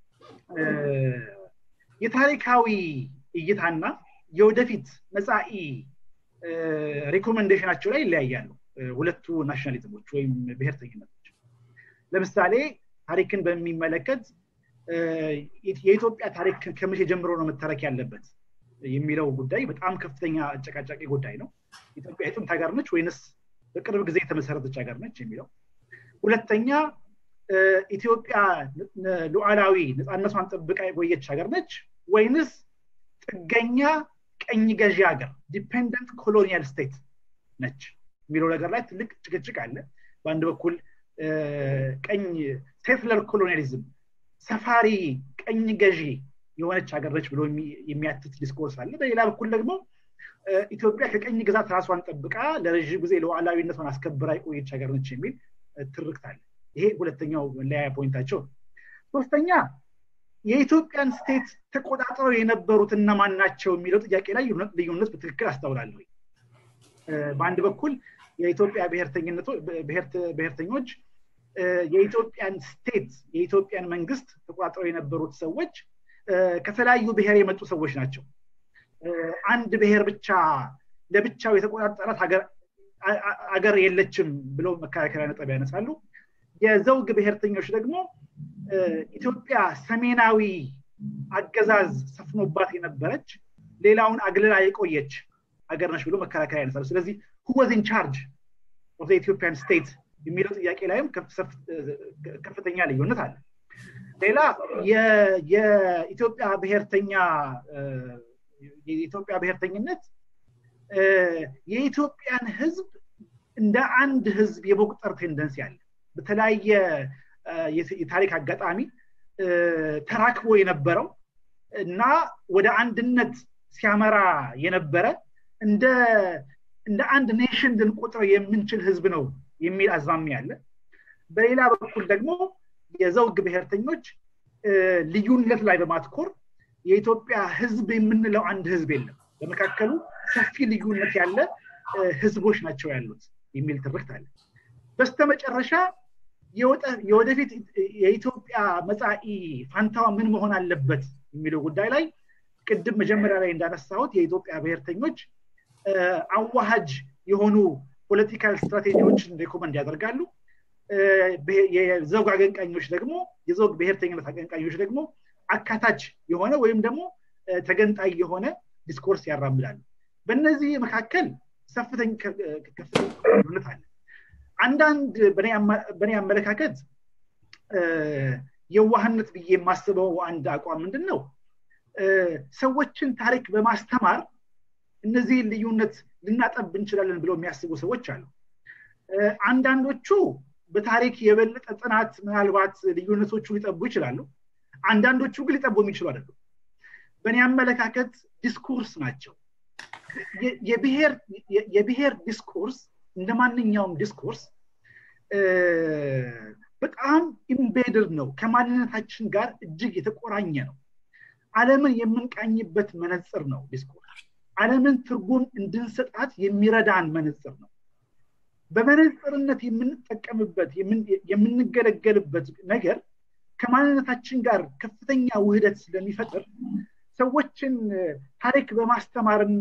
የታሪካዊ እይታና የወደፊት መጻኢ ሪኮሜንዴሽናቸው ላይ ይለያያሉ ሁለቱ ናሽናሊዝሞች ወይም ብሔርተኝነቶች ለምሳሌ ታሪክን በሚመለከት የኢትዮጵያ ታሪክ ከመቼ ጀምሮ ነው መተረክ ያለበት የሚለው ጉዳይ በጣም ከፍተኛ አጨቃጫቂ ጉዳይ ነው ኢትዮጵያ የጥንት ሀገር ነች ወይንስ በቅርብ ጊዜ የተመሰረተች ሀገር ነች የሚለው ሁለተኛ ኢትዮጵያ ሉዓላዊ ነፃነቷን ጠብቃ የቆየች ሀገር ነች ወይንስ ጥገኛ ቀኝ ገዢ ሀገር ዲፔንደንት ኮሎኒያል ስቴት ነች የሚለው ነገር ላይ ትልቅ ጭቅጭቅ አለ በአንድ በኩል ቀኝ ሴትለር ኮሎኒያሊዝም ሰፋሪ ቀኝ ገዢ የሆነች ሀገር ነች ብሎ የሚያትት ዲስኮርስ አለ በሌላ በኩል ደግሞ ኢትዮጵያ ከቀኝ ግዛት ራሷን ጠብቃ ለረዥም ጊዜ ሉዓላዊነቷን አስከብራ የቆየች ሀገር ነች የሚል ትርክት አለ ይሄ ሁለተኛው መለያያ ፖይንታቸው ሶስተኛ የኢትዮጵያን ስቴት ተቆጣጥረው የነበሩት እነማን ናቸው የሚለው ጥያቄ ላይ ልዩነት በትክክል አስታውላለሁ በአንድ በኩል የኢትዮጵያ ብሔርተኞች የኢትዮጵያን ስቴት የኢትዮጵያን መንግስት ተቆጣጥረው የነበሩት ሰዎች ከተለያዩ ብሔር የመጡ ሰዎች ናቸው አንድ ብሔር ብቻ ለብቻው የተቆጣጠራት ሀገር የለችም ብለው መከራከሪያ ነጥብ ያነሳሉ የዘውግ ብሔርተኞች ደግሞ ኢትዮጵያ ሰሜናዊ አገዛዝ ሰፍኖባት የነበረች ሌላውን አግልላ የቆየች ሀገር ነች ብሎ መከራከሪያ ያነሳሉ ስለዚህ ሁወዝ ኢንቻርጅ ኦፍ ኢትዮጵያን ስቴት የሚለው ጥያቄ ላይም ከፍተኛ ልዩነት አለ ሌላ የኢትዮጵያ ብሔርተኛ የኢትዮጵያ ብሔርተኝነት የኢትዮጵያን ህዝብ እንደ አንድ ህዝብ የመቁጠር ቴንደንሲ አለ በተለያየ የታሪክ አጋጣሚ ተራክቦ የነበረው እና ወደ አንድነት ሲያመራ የነበረ እንደ እንደ አንድ ኔሽን ልንቆጥረው የምንችል ህዝብ ነው የሚል አዝማሚያ አለ በሌላ በኩል ደግሞ የዘውግ ብሔርተኞች ልዩነት ላይ በማትኮር የኢትዮጵያ ህዝብ የምንለው አንድ ህዝብ የለም በመካከሉ ሰፊ ልዩነት ያለ ህዝቦች ናቸው ያሉት የሚል ትርክት አለ በስተመጨረሻ የወደፊት የኢትዮጵያ መጻኢ ፋንታዋ ምን መሆን አለበት የሚለው ጉዳይ ላይ ቅድም መጀመሪያ ላይ እንዳነሳሁት የኢትዮጵያ ብሔርተኞች አዋሃጅ የሆኑ ፖለቲካል ስትራቴጂዎችን ሬኮመንድ ያደርጋሉ የዘውግ አቀንቃኞች ደግሞ የዘውግ ብሔርተኝነት አቀንቃኞች ደግሞ አካታች የሆነ ወይም ደግሞ ተገንጣይ የሆነ ዲስኮርስ ያራምዳሉ በእነዚህ መካከል ከፍተኛ ልዩነት አለ አንዳንድ በእኔ አመለካከት የዋህነት ብዬ የማስበው አንድ አቋም ምንድን ነው ሰዎችን ታሪክ በማስተማር እነዚህን ልዩነት ልናጠብ እንችላለን ብለው የሚያስቡ ሰዎች አሉ አንዳንዶቹ በታሪክ የበለጠ ጥናት ምናልባት ልዩነቶቹ ሊጠቡ ይችላሉ አንዳንዶቹ ግን ሊጠቡ የሚችሉ አይደሉም በእኔ አመለካከት ዲስኮርስ ናቸው የብሔር ዲስኮርስ እንደ ማንኛውም ዲስኮርስ በጣም ኢምቤድድ ነው ከማንነታችን ጋር እጅግ የተቆራኘ ነው አለምን የምንቃኝበት መነፅር ነው ዲስኮርስ አለምን ትርጉም እንድንሰጣት የሚረዳን መነፅር ነው በመነፅርነት የምንጠቀምበት የምንገለገልበት ነገር ከማንነታችን ጋር ከፍተኛ ውህደት ስለሚፈጥር ሰዎችን ታሪክ በማስተማርና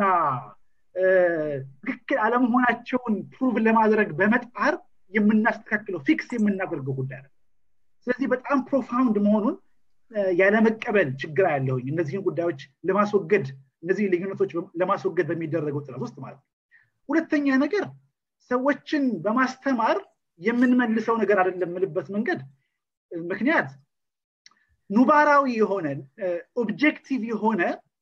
ትክክል አለመሆናቸውን ፕሩቭ ለማድረግ በመጣር የምናስተካክለው ፊክስ የምናደርገው ጉዳይ ነው ስለዚህ በጣም ፕሮፋውንድ መሆኑን ያለመቀበል ችግር ያለውኝ እነዚህን ጉዳዮች ለማስወገድ እነዚህ ልዩነቶች ለማስወገድ በሚደረገው ጥረት ውስጥ ማለት ነው ሁለተኛ ነገር ሰዎችን በማስተማር የምንመልሰው ነገር አይደለም የምልበት መንገድ ምክንያት ኑባራዊ የሆነ ኦብጀክቲቭ የሆነ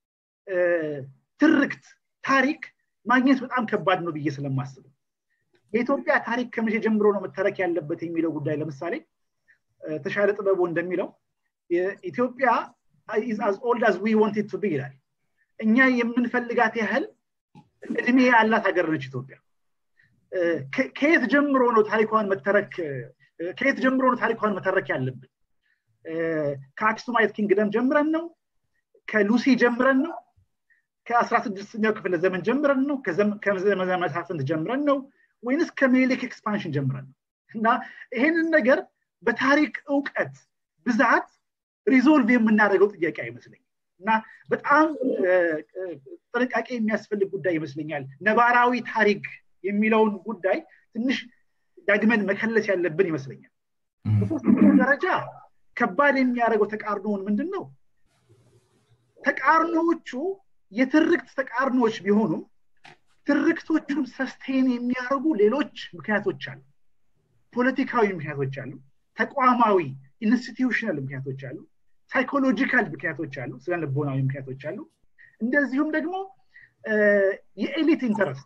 ትርክት ታሪክ ማግኘት በጣም ከባድ ነው ብዬ ስለማስብ የኢትዮጵያ ታሪክ ከመቼ ጀምሮ ነው መተረክ ያለበት የሚለው ጉዳይ ለምሳሌ ተሻለ ጥበቡ እንደሚለው ኢትዮጵያ አዝ ኦልድ አዝ ዊ ዋንት ቱ ቢ ይላል እኛ የምንፈልጋት ያህል እድሜ ያላት ሀገር ነች ኢትዮጵያ ከየት ጀምሮ ነው ታሪኳን መተረክ ከየት ጀምሮ ነው ታሪኳን መተረክ ያለብን ከአክሱማይት ኪንግደም ጀምረን ነው ከሉሲ ጀምረን ነው ከአስራ ስድስተኛው ክፍለ ዘመን ጀምረን ነው ከዘመነ መሳፍንት ጀምረን ነው ወይንስ ከሜሌክ ኤክስፓንሽን ጀምረን ነው እና ይሄንን ነገር በታሪክ እውቀት ብዛት ሪዞልቭ የምናደርገው ጥያቄ አይመስለኝም እና በጣም ጥንቃቄ የሚያስፈልግ ጉዳይ ይመስለኛል ነባራዊ ታሪክ የሚለውን ጉዳይ ትንሽ ዳግመን መከለስ ያለብን ይመስለኛል በሶስተኛ ደረጃ ከባድ የሚያደርገው ተቃርኖውን ምንድን ነው ተቃርኖዎቹ የትርክት ተቃርኖዎች ቢሆኑም ትርክቶቹን ሰስቴን የሚያደርጉ ሌሎች ምክንያቶች አሉ ፖለቲካዊ ምክንያቶች አሉ ተቋማዊ ኢንስቲትዩሽናል ምክንያቶች አሉ ሳይኮሎጂካል ምክንያቶች አሉ ስለ ልቦናዊ ምክንያቶች አሉ እንደዚሁም ደግሞ የኤሊት ኢንተረስት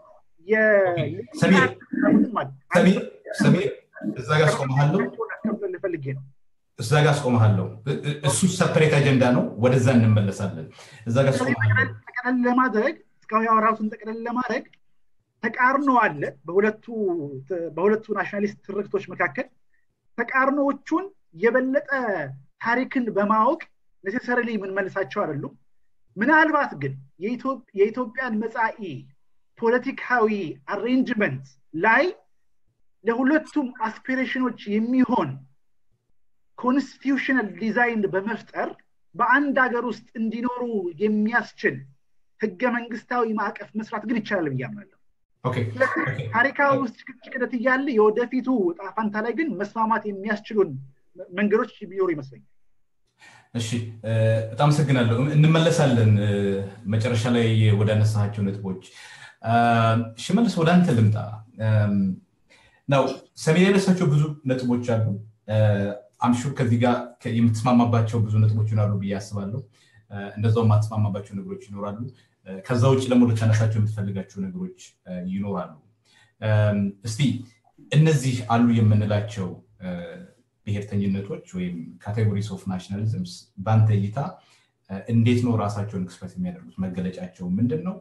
ሰሚር እዛ ጋር አስቆመሃለሁ ፈልጌ ነው እዛ ጋር አስቆመሃለሁ እሱ ሰፐሬት አጀንዳ ነው ወደዛ እንመለሳለን እዛ ጋር ጠቅለል ለማድረግ እስካሁን ያወራቱን ጠቅለል ለማድረግ ተቃርኖ አለ በሁለቱ ናሽናሊስት ትርክቶች መካከል ተቃርኖዎቹን የበለጠ ታሪክን በማወቅ ኔሴሰሪሊ የምንመልሳቸው አይደሉም ምናልባት ግን የኢትዮጵያን መጻኢ ፖለቲካዊ አሬንጅመንት ላይ ለሁለቱም አስፒሬሽኖች የሚሆን ኮንስቲቱሽናል ዲዛይን በመፍጠር በአንድ ሀገር ውስጥ እንዲኖሩ የሚያስችል ህገ መንግስታዊ ማዕቀፍ መስራት ግን ይቻላል ብዬ አምናለሁ ታሪካዊ ውስጥ ጭቅጭቅነት እያለ የወደፊቱ ጣፋንታ ላይ ግን መስማማት የሚያስችሉን መንገዶች ቢኖሩ ይመስለኛል እሺ በጣም አመሰግናለሁ እንመለሳለን መጨረሻ ላይ ወደ አነሳቸው ነጥቦች ሽመልስ ወደ አንተ ልምጣ ነው ሰሜን ያነሳቸው ብዙ ነጥቦች አሉ አምሹር ከዚህ ጋር የምትስማማባቸው ብዙ ነጥቦች ይኖራሉ ብዬ አስባለሁ እንደዛው የማትስማማባቸው ነገሮች ይኖራሉ ከዛ ውጭ ደግሞ ልታነሳቸው የምትፈልጋቸው ነገሮች ይኖራሉ እስቲ እነዚህ አሉ የምንላቸው ብሔርተኝነቶች ወይም ካቴጎሪስ ኦፍ ናሽናሊዝምስ በአንተ እይታ እንዴት ነው ራሳቸውን ኤክስፕረስ የሚያደርጉት መገለጫቸው ምንድን ነው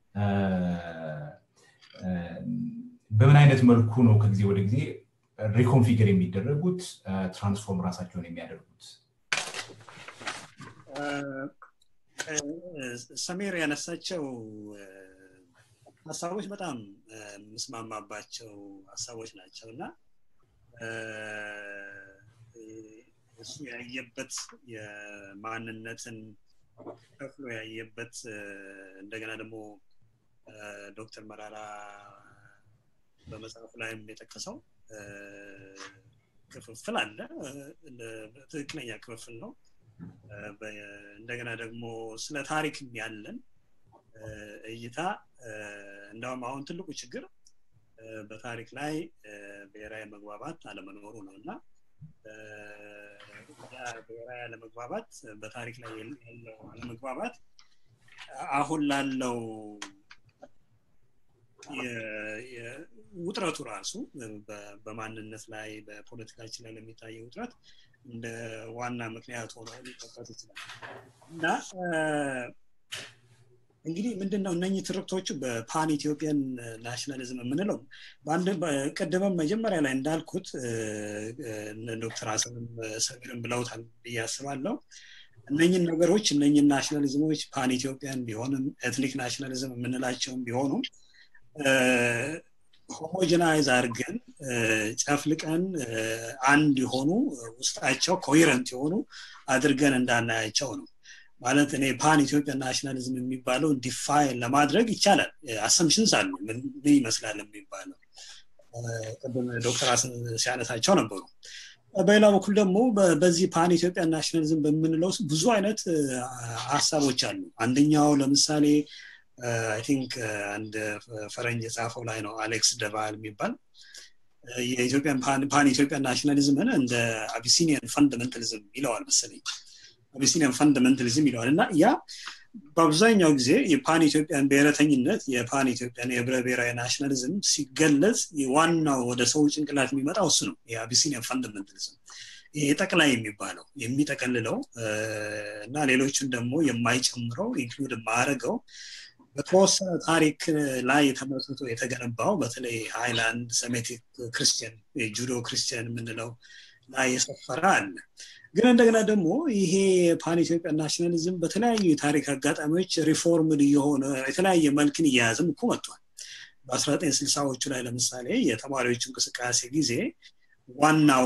በምን አይነት መልኩ ነው ከጊዜ ወደ ጊዜ ሪኮንፊገር የሚደረጉት ትራንስፎርም ራሳቸውን የሚያደርጉት ሰሜር ያነሳቸው ሀሳቦች በጣም የምስማማባቸው ሀሳቦች ናቸው እና እሱ ያየበት የማንነትን ከፍሎ ያየበት እንደገና ደግሞ ዶክተር መራራ በመጽሐፉ ላይም የጠቀሰው ክፍፍል አለ ትክክለኛ ክፍፍል ነው እንደገና ደግሞ ስለ ታሪክም ያለን እይታ እንደውም አሁን ትልቁ ችግር በታሪክ ላይ ብሔራዊ መግባባት አለመኖሩ ነው እና ብሔራዊ አለመግባባት በታሪክ ላይ ያለው አለመግባባት አሁን ላለው ውጥረቱ ራሱ በማንነት ላይ በፖለቲካችን ላይ ለሚታየው ውጥረት እንደ ዋና ምክንያት ሆኖ ሊጠቀስ ይችላል እና እንግዲህ ምንድነው እነኚህ ትርክቶቹ በፓን ኢትዮጵያን ናሽናሊዝም የምንለው ቅድምም መጀመሪያ ላይ እንዳልኩት ዶክተር ሀሰንም ሰሚርም ብለውታል ብዬ አስባለሁ እነኝን ነገሮች እነኝን ናሽናሊዝሞች ፓን ኢትዮጵያን ቢሆንም ኤትኒክ ናሽናሊዝም የምንላቸውም ቢሆኑም ሆሞጀናይዝ አድርገን ጨፍልቀን አንድ የሆኑ ውስጣቸው ኮሄረንት የሆኑ አድርገን እንዳናያቸው ነው ማለት እኔ ፓን ኢትዮጵያ ናሽናሊዝም የሚባለው ዲፋይን ለማድረግ ይቻላል አሰምሽንስ አሉ ምን ይመስላል የሚባለው ቅድም ዶክተር ሲያነሳቸው ነበሩ በሌላ በኩል ደግሞ በዚህ ፓን ኢትዮጵያ ናሽናሊዝም በምንለው ብዙ አይነት ሀሳቦች አሉ አንደኛው ለምሳሌ አይ ቲንክ አንድ ፈረንጅ የጻፈው ላይ ነው አሌክስ ደቫል የሚባል የኢትዮጵያን ፓን ኢትዮጵያ ናሽናሊዝምን እንደ አቢሲኒያን ፈንዳሜንታሊዝም ይለዋል መሰለኝ አቢሲኒያን ፈንዳሜንታሊዝም ይለዋል እና ያ በአብዛኛው ጊዜ የፓን ኢትዮጵያን ብሔረተኝነት የፓን ኢትዮጵያን የህብረ ብሔራዊ ናሽናሊዝም ሲገለጽ ዋናው ወደ ሰው ጭንቅላት የሚመጣው እሱ ነው የአቢሲኒያን ፈንዳሜንታሊዝም ይሄ ጠቅላይ የሚባለው የሚጠቀልለው እና ሌሎችን ደግሞ የማይጨምረው ኢንክሉድ የማያደርገው በተወሰነ ታሪክ ላይ ተመስርቶ የተገነባው በተለይ ሃይላንድ ሰሜቲክ ክርስቲያን ጁዶ ክርስቲያን የምንለው ላይ የሰፈረ አለ ግን እንደገና ደግሞ ይሄ ፓን ኢትዮጵያ ናሽናሊዝም በተለያዩ የታሪክ አጋጣሚዎች ሪፎርምድ እየሆነ የተለያየ መልክን እየያዝም እኮ መጥቷል በ1960ዎቹ ላይ ለምሳሌ የተማሪዎች እንቅስቃሴ ጊዜ ዋናው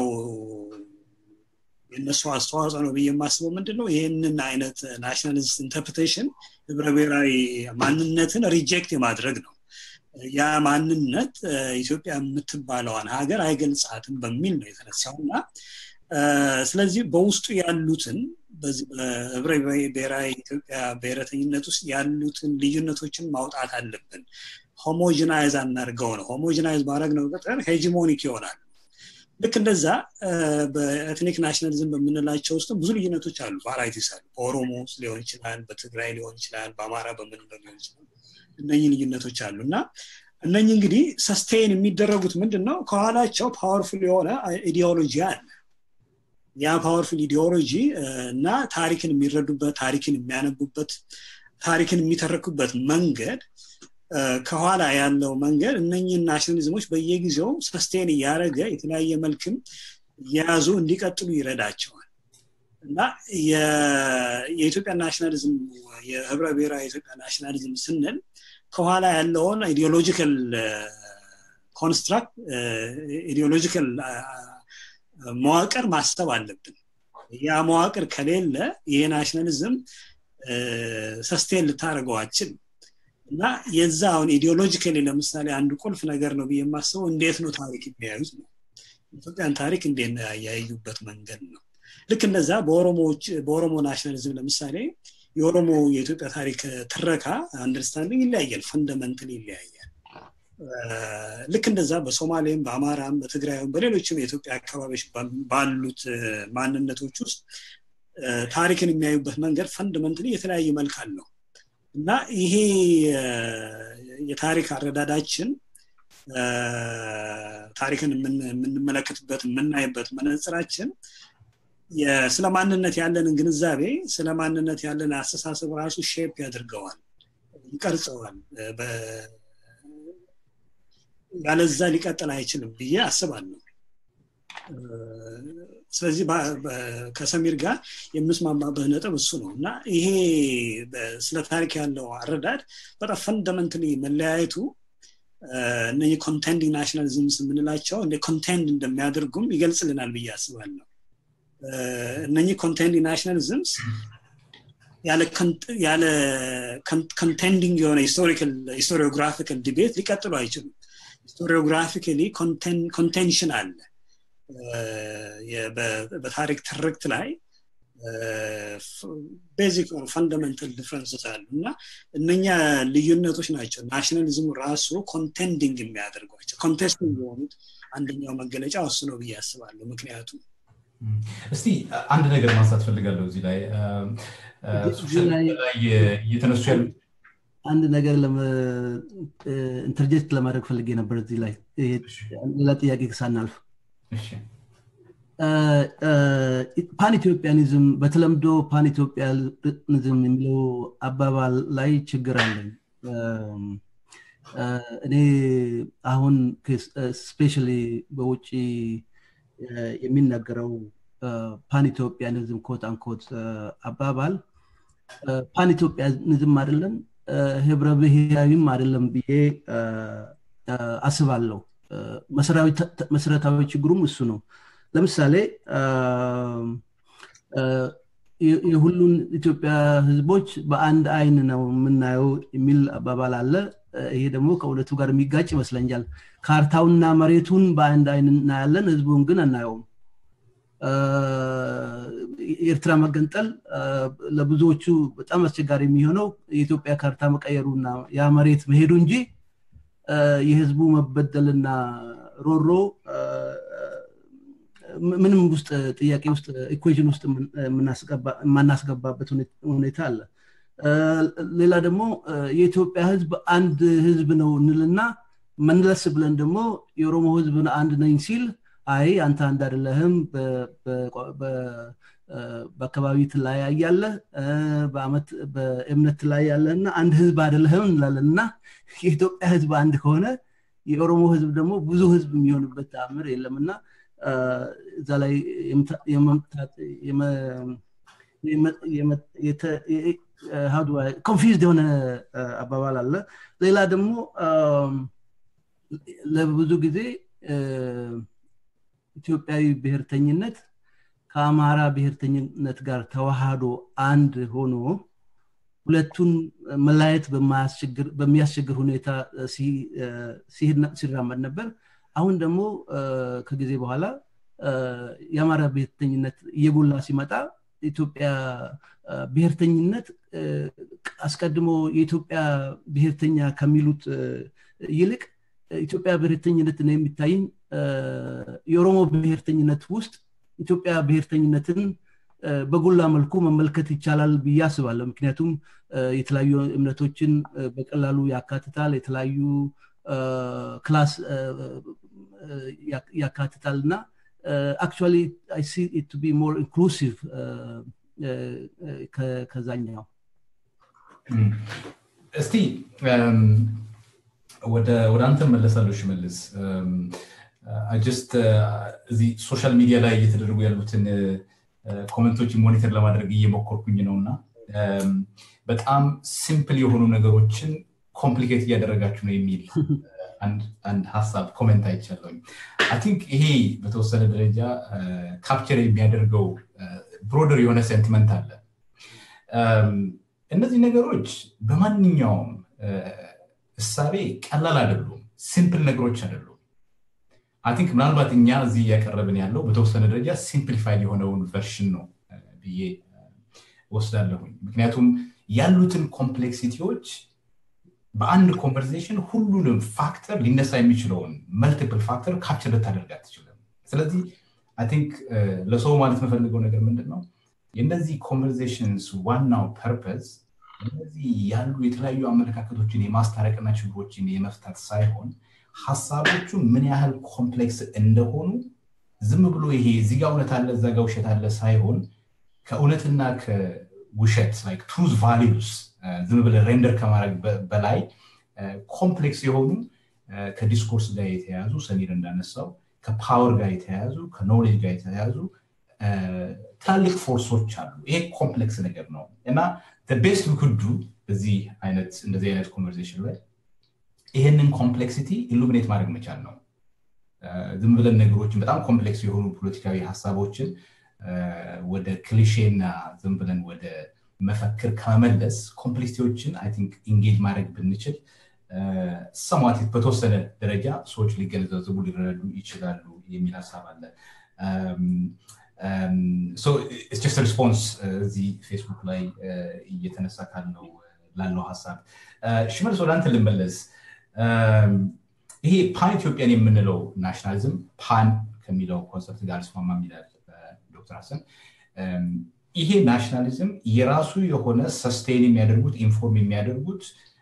የእነሱ አስተዋጽኦ ነው ብዬ የማስበው ምንድን ነው ይህንን አይነት ናሽናሊስት ኢንተርፕሬቴሽን ህብረ ብሔራዊ ማንነትን ሪጀክት የማድረግ ነው ያ ማንነት ኢትዮጵያ የምትባለዋን ሀገር አይገልጻትም በሚል ነው የተነሳው እና ስለዚህ በውስጡ ያሉትን በህብረ ብሔራዊ ኢትዮጵያ ብሔረተኝነት ውስጥ ያሉትን ልዩነቶችን ማውጣት አለብን ሆሞጂናይዝ አናርገው ነው ሆሞጂናይዝ ማድረግ ነው ቁጥር ሄጂሞኒክ ይሆናል ልክ እንደዛ በኤትኒክ ናሽናሊዝም በምንላቸው ውስጥ ብዙ ልዩነቶች አሉ ቫራይቲስ አሉ በኦሮሞ ውስጥ ሊሆን ይችላል በትግራይ ሊሆን ይችላል በአማራ በምንለው ሊሆን ይችላል እነኚህ ልዩነቶች አሉ እና እነኚህ እንግዲህ ሰስቴን የሚደረጉት ምንድን ነው ከኋላቸው ፓወርፉል የሆነ ኢዲኦሎጂ አለ ያ ፓወርፉል ኢዲኦሎጂ እና ታሪክን የሚረዱበት ታሪክን የሚያነቡበት ታሪክን የሚተረኩበት መንገድ ከኋላ ያለው መንገድ እነኝህን ናሽናሊዝሞች በየጊዜው ሰስቴን እያደረገ የተለያየ መልክም እየያዙ እንዲቀጥሉ ይረዳቸዋል እና የኢትዮጵያ ናሽናሊዝም የህብረ ብሔራዊ የኢትዮጵያ ናሽናሊዝም ስንል ከኋላ ያለውን ኢዲዮሎጂካል ኮንስትራክት ኢዲዮሎጂካል መዋቅር ማሰብ አለብን ያ መዋቅር ከሌለ ይሄ ናሽናሊዝም ሰስቴን ልታደርገው አችል እና የዛ አሁን ኢዲዮሎጂካሊ ለምሳሌ አንድ ቁልፍ ነገር ነው ብዬ የማስበው እንዴት ነው ታሪክ የሚያዩት ነው ኢትዮጵያን ታሪክ እንዴት ነው ያያዩበት መንገድ ነው ልክ እንደዛ በኦሮሞ ናሽናሊዝም ለምሳሌ የኦሮሞ የኢትዮጵያ ታሪክ ትረካ አንደርስታንዲንግ ይለያያል ፈንደመንታል ይለያያል ልክ እንደዛ በሶማሌም በአማራም በትግራይም በሌሎችም የኢትዮጵያ አካባቢዎች ባሉት ማንነቶች ውስጥ ታሪክን የሚያዩበት መንገድ ፈንደመንትሊ የተለያየ መልክ አለው እና ይሄ የታሪክ አረዳዳችን ታሪክን የምንመለከትበት የምናይበት መነጽራችን ስለ ማንነት ያለንን ግንዛቤ ስለ ማንነት ያለን አስተሳሰብ ራሱ ሼፕ ያደርገዋል ይቀርጸዋል ያለዛ ሊቀጥል አይችልም ብዬ አስባለሁ ስለዚህ ከሰሚር ጋር የምስማማበት ነጥብ እሱ ነው እና ይሄ ስለ ታሪክ ያለው አረዳድ በጣም ፈንዳመንትሊ መለያየቱ እነዚህ ኮንቴንዲንግ ናሽናሊዝምስ የምንላቸው እንደ ኮንቴንድ እንደሚያደርጉም ይገልጽልናል ብዬ አስባለሁ እነኚህ ኮንቴንዲንግ ናሽናሊዝምስ ያለ ኮንቴንዲንግ የሆነ ሂስቶሪዮግራፊካል ዲቤት ሊቀጥሉ አይችሉም ሂስቶሪዮግራፊካሊ ኮንቴንሽን አለ በታሪክ ትርክት ላይ ቤዚክ ፈንዳመንታል ዲፍረንስስ አሉ እና እነኛ ልዩነቶች ናቸው ናሽናሊዝሙ ራሱ ኮንቴንዲንግ የሚያደርጓቸው ኮንቴስቲንግ የሆኑት አንደኛው መገለጫ እሱ ነው ብዬ አስባለሁ ምክንያቱም እስቲ አንድ ነገር ማንሳት ፈልጋለሁ እዚህ ላይ እየተነሱ ያሉ አንድ ነገር ኢንተርጀክት ለማድረግ ፈልጌ ነበር እዚህ ላይ ሌላ ጥያቄ ሳናልፍ ፓን ኢትዮጵያኒዝም በተለምዶ ፓን ኢትዮጵያኒዝም የሚለው አባባል ላይ ችግር አለኝ እኔ አሁን ስፔሻሊ በውጭ የሚነገረው ፓን ኢትዮጵያኒዝም ኮት አንኮት አባባል ፓን ኢትዮጵያኒዝም አይደለም ህብረ ብሔራዊም አይደለም ብዬ አስባለሁ መሰረታዊ ችግሩም እሱ ነው ለምሳሌ የሁሉን ኢትዮጵያ ህዝቦች በአንድ አይን ነው የምናየው የሚል አባባል አለ ይሄ ደግሞ ከእውነቱ ጋር የሚጋጭ ይመስለኛል ካርታውና መሬቱን በአንድ አይን እናያለን ህዝቡን ግን አናየውም የኤርትራ መገንጠል ለብዙዎቹ በጣም አስቸጋሪ የሚሆነው የኢትዮጵያ ካርታ መቀየሩና ያ መሬት መሄዱ እንጂ የህዝቡ መበደልና ሮሮ ምንም ውስጥ ጥያቄ ውስጥ ኢኩዌሽን ውስጥ የማናስገባበት ሁኔታ አለ ሌላ ደግሞ የኢትዮጵያ ህዝብ አንድ ህዝብ ነው እንልና መለስ ብለን ደግሞ የኦሮሞ ህዝብ አንድ ነኝ ሲል አይ አንተ አንድ አይደለህም በአካባቢ ትለያያለ በአመት በእምነት ትለያያለህ እና አንድ ህዝብ አይደለህም እንላለን እና የኢትዮጵያ ህዝብ አንድ ከሆነ የኦሮሞ ህዝብ ደግሞ ብዙ ህዝብ የሚሆንበት ተአምር የለም እና እዛ ላይ ኮንፊዝድ የሆነ አባባል አለ ሌላ ደግሞ ለብዙ ጊዜ ኢትዮጵያዊ ብሔርተኝነት ከአማራ ብሔርተኝነት ጋር ተዋህዶ አንድ ሆኖ ሁለቱን መላየት በሚያስቸግር ሁኔታ ሲራመድ ነበር አሁን ደግሞ ከጊዜ በኋላ የአማራ ብሔርተኝነት እየጎላ ሲመጣ ኢትዮጵያ ብሔርተኝነት አስቀድሞ የኢትዮጵያ ብሔርተኛ ከሚሉት ይልቅ ኢትዮጵያ ብሔርተኝነት ነው የሚታይኝ የኦሮሞ ብሔርተኝነት ውስጥ ኢትዮጵያ ብሔርተኝነትን በጎላ መልኩ መመልከት ይቻላል ብዬ አስባለሁ ምክንያቱም የተለያዩ እምነቶችን በቀላሉ ያካትታል የተለያዩ ክላስ ያካትታል እና አክቹዋሊ አይ ሲ ኢት ቢ ሞር ኢንክሉሲቭ ከዛኛው እስቲ ወደ አንተ መለሳለሁ ሽመልስ ጀስት እዚህ ሶሻል ሚዲያ ላይ እየተደረጉ ያሉትን ኮመንቶችን ሞኒተር ለማድረግ እየሞከርኩኝ ነው እና በጣም ሲምፕል የሆኑ ነገሮችን ኮምፕሊኬት እያደረጋችሁ ነው የሚል አንድ ሀሳብ ኮሜንት አይቻለኝ አይ ቲንክ ይሄ በተወሰነ ደረጃ ካፕቸር የሚያደርገው ብሮደር የሆነ ሴንቲመንት አለ እነዚህ ነገሮች በማንኛውም እሳቤ ቀላል አይደሉም ሲምፕል ነገሮች አይደሉም አይ ቲንክ ምናልባት እኛ እዚህ እያቀረብን ያለው በተወሰነ ደረጃ ሲምፕሊፋይድ የሆነውን ቨርሽን ነው ብዬ ወስዳለሁኝ ምክንያቱም ያሉትን ኮምፕሌክሲቲዎች በአንድ ኮንቨርሴሽን ሁሉንም ፋክተር ሊነሳ የሚችለውን መልቲፕል ፋክተር ካፕቸር ልታደርግ አትችልም ስለዚህ አይ ቲንክ ለሰው ማለት የምፈልገው ነገር ምንድን ነው የእነዚህ ኮንቨርሴሽንስ ዋናው ፐርፐዝ እነዚህ ያሉ የተለያዩ አመለካከቶችን የማስታረቅና ችግሮችን የመፍታት ሳይሆን ሀሳቦቹ ምን ያህል ኮምፕሌክስ እንደሆኑ ዝም ብሎ ይሄ እዚጋ እውነት አለ እዛ ጋ ውሸት አለ ሳይሆን ከእውነትና ከውሸት ትሩዝ ቫሊዩስ ዝም ብለ ሬንደር ከማድረግ በላይ ኮምፕሌክስ የሆኑ ከዲስኮርስ ጋር የተያያዙ ሰሚር እንዳነሳው ከፓወር ጋር የተያያዙ ከኖሌጅ ጋር የተያያዙ ትላልቅ ፎርሶች አሉ ይሄ ኮምፕሌክስ ነገር ነው እና ቤስት ኩዱ በዚህ አይነት እንደዚህ አይነት ኮንቨርሴሽን ላይ ይህንን ኮምፕሌክሲቲ ኢሉሚኔት ማድረግ መቻል ነው ዝም ብለን ነገሮችን በጣም ኮምፕሌክስ የሆኑ ፖለቲካዊ ሀሳቦችን ወደ ክሊሼና ዝም ብለን ወደ መፈክር ከመመለስ ኮምፕሌክሲቲዎችን አይ ቲንክ ኢንጌጅ ማድረግ ብንችል ሰሟት በተወሰነ ደረጃ ሰዎች ሊገነዘቡ ሊረዱ ይችላሉ የሚል ሀሳብ አለ ስ ሪስፖንስ እዚህ ፌስቡክ ላይ እየተነሳ ካለው ላለው ሀሳብ ሽመልስ ወደ አንተ ልመለስ ይሄ ፓን ኢትዮጵያን የምንለው ናሽናሊዝም ፓን ከሚለው ኮንሰፕት ጋር ስማማ ይላል ዶክተር ሀሰን ይሄ ናሽናሊዝም የራሱ የሆነ ሰስቴን የሚያደርጉት ኢንፎርም የሚያደርጉት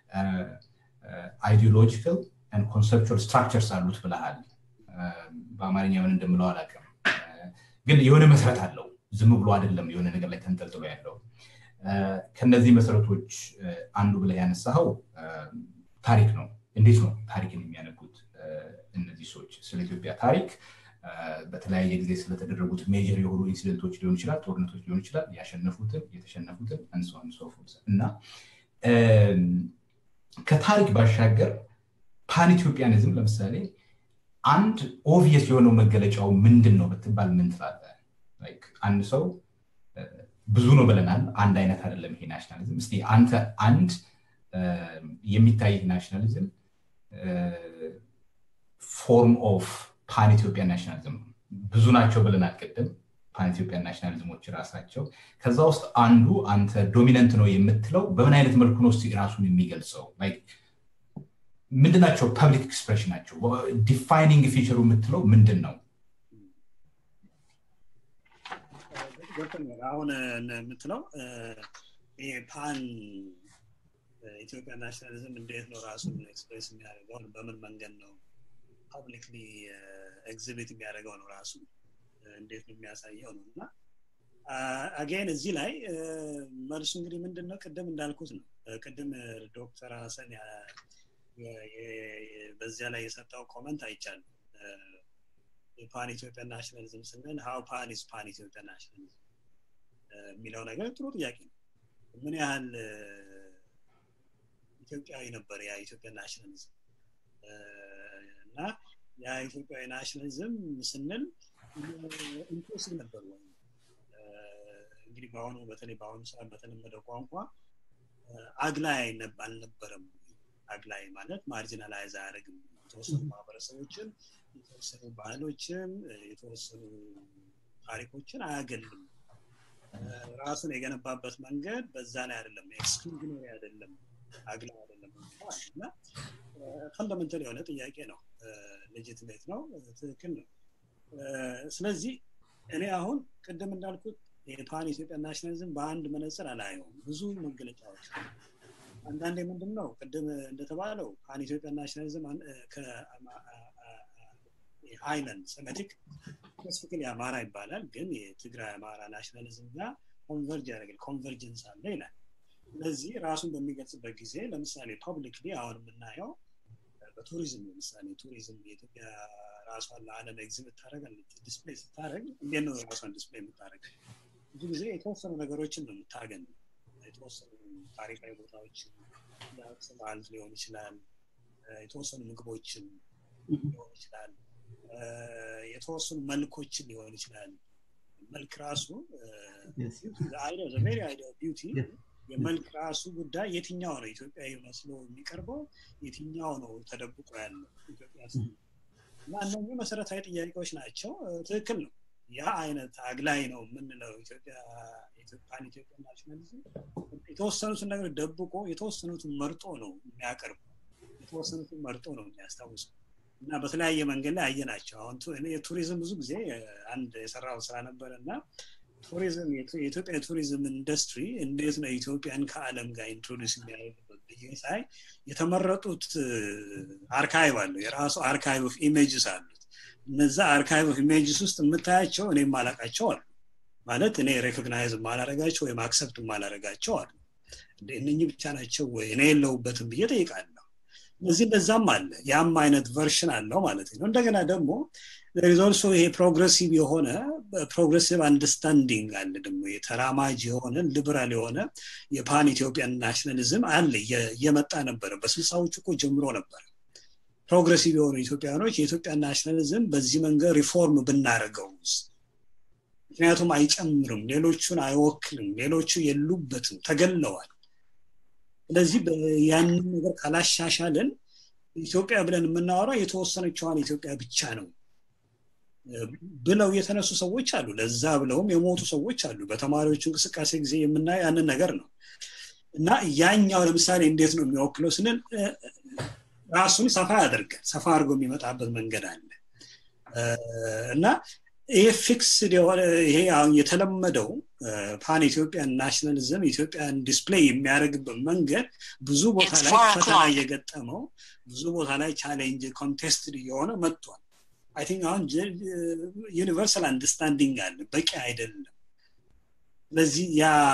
አይዲዮሎጂካል ኮንሰፕቹዋል ስትራክቸርስ አሉት ብለሃል በአማርኛ ምን እንደምለው አላውቅም ግን የሆነ መሰረት አለው ዝም ብሎ አይደለም የሆነ ነገር ላይ ተንጠልጥሎ ያለው ከነዚህ መሰረቶች አንዱ ብለህ ያነሳኸው ታሪክ ነው እንዴት ነው ታሪክን የሚያነቡት እነዚህ ሰዎች ስለ ኢትዮጵያ ታሪክ በተለያየ ጊዜ ስለተደረጉት ሜጀር የሆኑ ኢንሲደንቶች ሊሆን ይችላል ጦርነቶች ሊሆን ይችላል ያሸነፉትን የተሸነፉትን እንሰን ሶፉት እና ከታሪክ ባሻገር ፓን ኢትዮጵያኒዝም ለምሳሌ አንድ ኦቪየስ የሆነው መገለጫው ምንድን ነው ብትባል ምን ትላለ አንድ ሰው ብዙ ነው ብለናል አንድ አይነት አይደለም ይሄ ናሽናሊዝም እስቲ አንተ አንድ የሚታይ ናሽናሊዝም ፎርም ኦፍ ፓን ኢትዮጵያ ናሽናሊዝም ብዙ ናቸው ብለናል ቅድም ፓን ኢትዮጵያ ናሽናሊዝሞች ራሳቸው ከዛ ውስጥ አንዱ አንተ ዶሚነንት ነው የምትለው በምን አይነት መልኩ ነው ራሱን የሚገልጸው ምንድናቸው ፐብሊክ ኤክስፕሬሽን ናቸው ዲፋይኒንግ ፊቸሩ የምትለው ምንድን ነው አሁን የምትለው ይሄ ፓን ኢትዮጵያ ናሽናሊዝም እንዴት ነው ራሱን ኤክስፕሬስ የሚያደርገው በምን መንገድ ነው ፐብሊክሊ ኤግዚቢት የሚያደርገው ነው ራሱ እንዴት ነው የሚያሳየው ነው እና አጌን እዚህ ላይ መልሱ እንግዲህ ምንድን ነው ቅድም እንዳልኩት ነው ቅድም ዶክተር ሀሰን በዚያ ላይ የሰጠው ኮመንት አይቻልም የፓን ኢትዮጵያ ናሽናሊዝም ስንል ሀው ፓን ኢዝ ፓን ኢትዮጵያ ናሽናሊዝም የሚለው ነገር ጥሩ ጥያቄ ነው ምን ያህል ኢትዮጵያዊ ነበር ያ ኢትዮጵያ ናሽናሊዝም እና ያ ኢትዮጵያዊ ናሽናሊዝም ስንል ኢንክሉሲቭ ነበር ወይ እንግዲህ በአሁኑ በተለይ በአሁኑ ሰዓት በተለመደው ቋንቋ አግላይ አልነበረም አግላይ ማለት ማርጂናላይዝ አያደርግም የተወሰኑ ማህበረሰቦችን የተወሰኑ ባህሎችን የተወሰኑ ታሪኮችን አያገልም ራሱን የገነባበት መንገድ በዛ ላይ አይደለም ኤክስክሉዥነሪ አይደለም አግላይ አይደለም እና ፈንዳመንታል የሆነ ጥያቄ ነው ሌጂትሜት ነው ትክክል ነው ስለዚህ እኔ አሁን ቅድም እንዳልኩት የፓን ኢትዮጵያ ናሽናሊዝም በአንድ መነፅር አላየውም ብዙ መገለጫዎች አንዳንዴ ምንድን ነው ቅድም እንደተባለው ፓን ኢትዮጵያ ናሽናሊዝም አይላንድ ሰሜቲክ ስፔሲፊክሊ አማራ ይባላል ግን የትግራይ አማራ ናሽናሊዝም ጋር ኮንቨርጅ ያደርጋል ኮንቨርጀንስ አለ ይላል ስለዚህ ራሱን በሚገልጽበት ጊዜ ለምሳሌ ፐብሊክሊ አሁን የምናየው በቱሪዝም ለምሳሌ ቱሪዝም የኢትዮጵያ ራሷን ለዓለም ኤግዚቢት ታደረጋለች ዲስፕሌይ ስታደረግ እንዴት ነው ራሷን ዲስፕሌይ የምታደረግ ብዙ ጊዜ የተወሰኑ ነገሮችን ነው የምታገኝ የተወሰኑ ታሪካዊ ቦታዎችን የአክሱም ሐውልት ሊሆን ይችላል የተወሰኑ ምግቦችን ሊሆን ይችላል የተወሰኑ መልኮችን ሊሆን ይችላል መልክ ራሱ ቬሪ አይዲያ ቢዩቲ የመልክ ራሱ ጉዳይ የትኛው ነው ኢትዮጵያዊ መስሎ የሚቀርበው የትኛው ነው ተደብቆ ያለው ኢትዮጵያ እና እነኚህ መሰረታዊ ጥያቄዎች ናቸው ትክክል ነው ያ አይነት አግላይ ነው የምንለው ኢትዮጵያ ኢትዮጵያን ኢትዮጵያ ናሽናሊዝም የተወሰኑትን ነገር ደብቆ የተወሰኑትን መርጦ ነው የሚያቀርቡ የተወሰኑትን መርጦ ነው የሚያስታውሰው እና በተለያየ መንገድ ላይ አየናቸው አሁን የቱሪዝም ብዙ ጊዜ አንድ የሰራው ስራ ነበር እና ቱሪዝም የኢትዮጵያ የቱሪዝም ኢንዱስትሪ እንዴት ነው ኢትዮጵያን ከአለም ጋር ኢንትሮዲስ የሚያደርግበት ብዬ ሳይ የተመረጡት አርካይቭ አለው የራሱ አርካይቭ ኦፍ ኢሜጅስ አሉት እነዛ አርካይቭ ኦፍ ኢሜጅስ ውስጥ የምታያቸው እኔ ማላቃቸው አሉ ማለት እኔ ሬኮግናይዝ ማላረጋቸው ወይም አክሰፕት ማላረጋቸው አሉ እነኚህ ብቻ ናቸው ወይ እኔ የለውበትም ብዬ ጠይቃለሁ እነዚህ እንደዛም አለ ያም አይነት ቨርሽን አለው ማለት ነው እንደገና ደግሞ ሪዞልሶ ይሄ ፕሮግሬሲቭ የሆነ ፕሮግሬሲቭ አንደርስታንዲንግ አለ ደግሞ የተራማጅ የሆነ ሊበራል የሆነ የፓን ኢትዮጵያን ናሽናሊዝም አለ እየመጣ ነበረ በስልሳዎቹ እኮ ጀምሮ ነበር ፕሮግሬሲቭ የሆኑ ኢትዮጵያኖች የኢትዮጵያ ናሽናሊዝም በዚህ መንገድ ሪፎርም ብናደርገው ምክንያቱም አይጨምርም ሌሎቹን አይወክልም ሌሎቹ የሉበትም ተገለዋል ስለዚህ ያንን ነገር ካላሻሻልን ኢትዮጵያ ብለን የምናወራው የተወሰነችዋን ኢትዮጵያ ብቻ ነው ብለው የተነሱ ሰዎች አሉ ለዛ ብለውም የሞቱ ሰዎች አሉ በተማሪዎች እንቅስቃሴ ጊዜ የምናየው ያንን ነገር ነው እና ያኛው ለምሳሌ እንዴት ነው የሚወክለው ስንል ራሱን ሰፋ ያደርጋል ሰፋ አድርጎ የሚመጣበት መንገድ አለ እና ይሄ ፊክስድ የሆነ ይሄ አሁን የተለመደው ፓን ኢትዮጵያን ናሽናሊዝም ኢትዮጵያን ዲስፕሌይ የሚያደርግበት መንገድ ብዙ ቦታ ላይ ፈተና እየገጠመው ብዙ ቦታ ላይ ቻሌንጅ ኮንቴስትድ እየሆነ መጥቷል አይ ቲንክ አሁን ዩኒቨርሳል አንደርስታንዲንግ አለ በቂ አይደለም ስለዚህ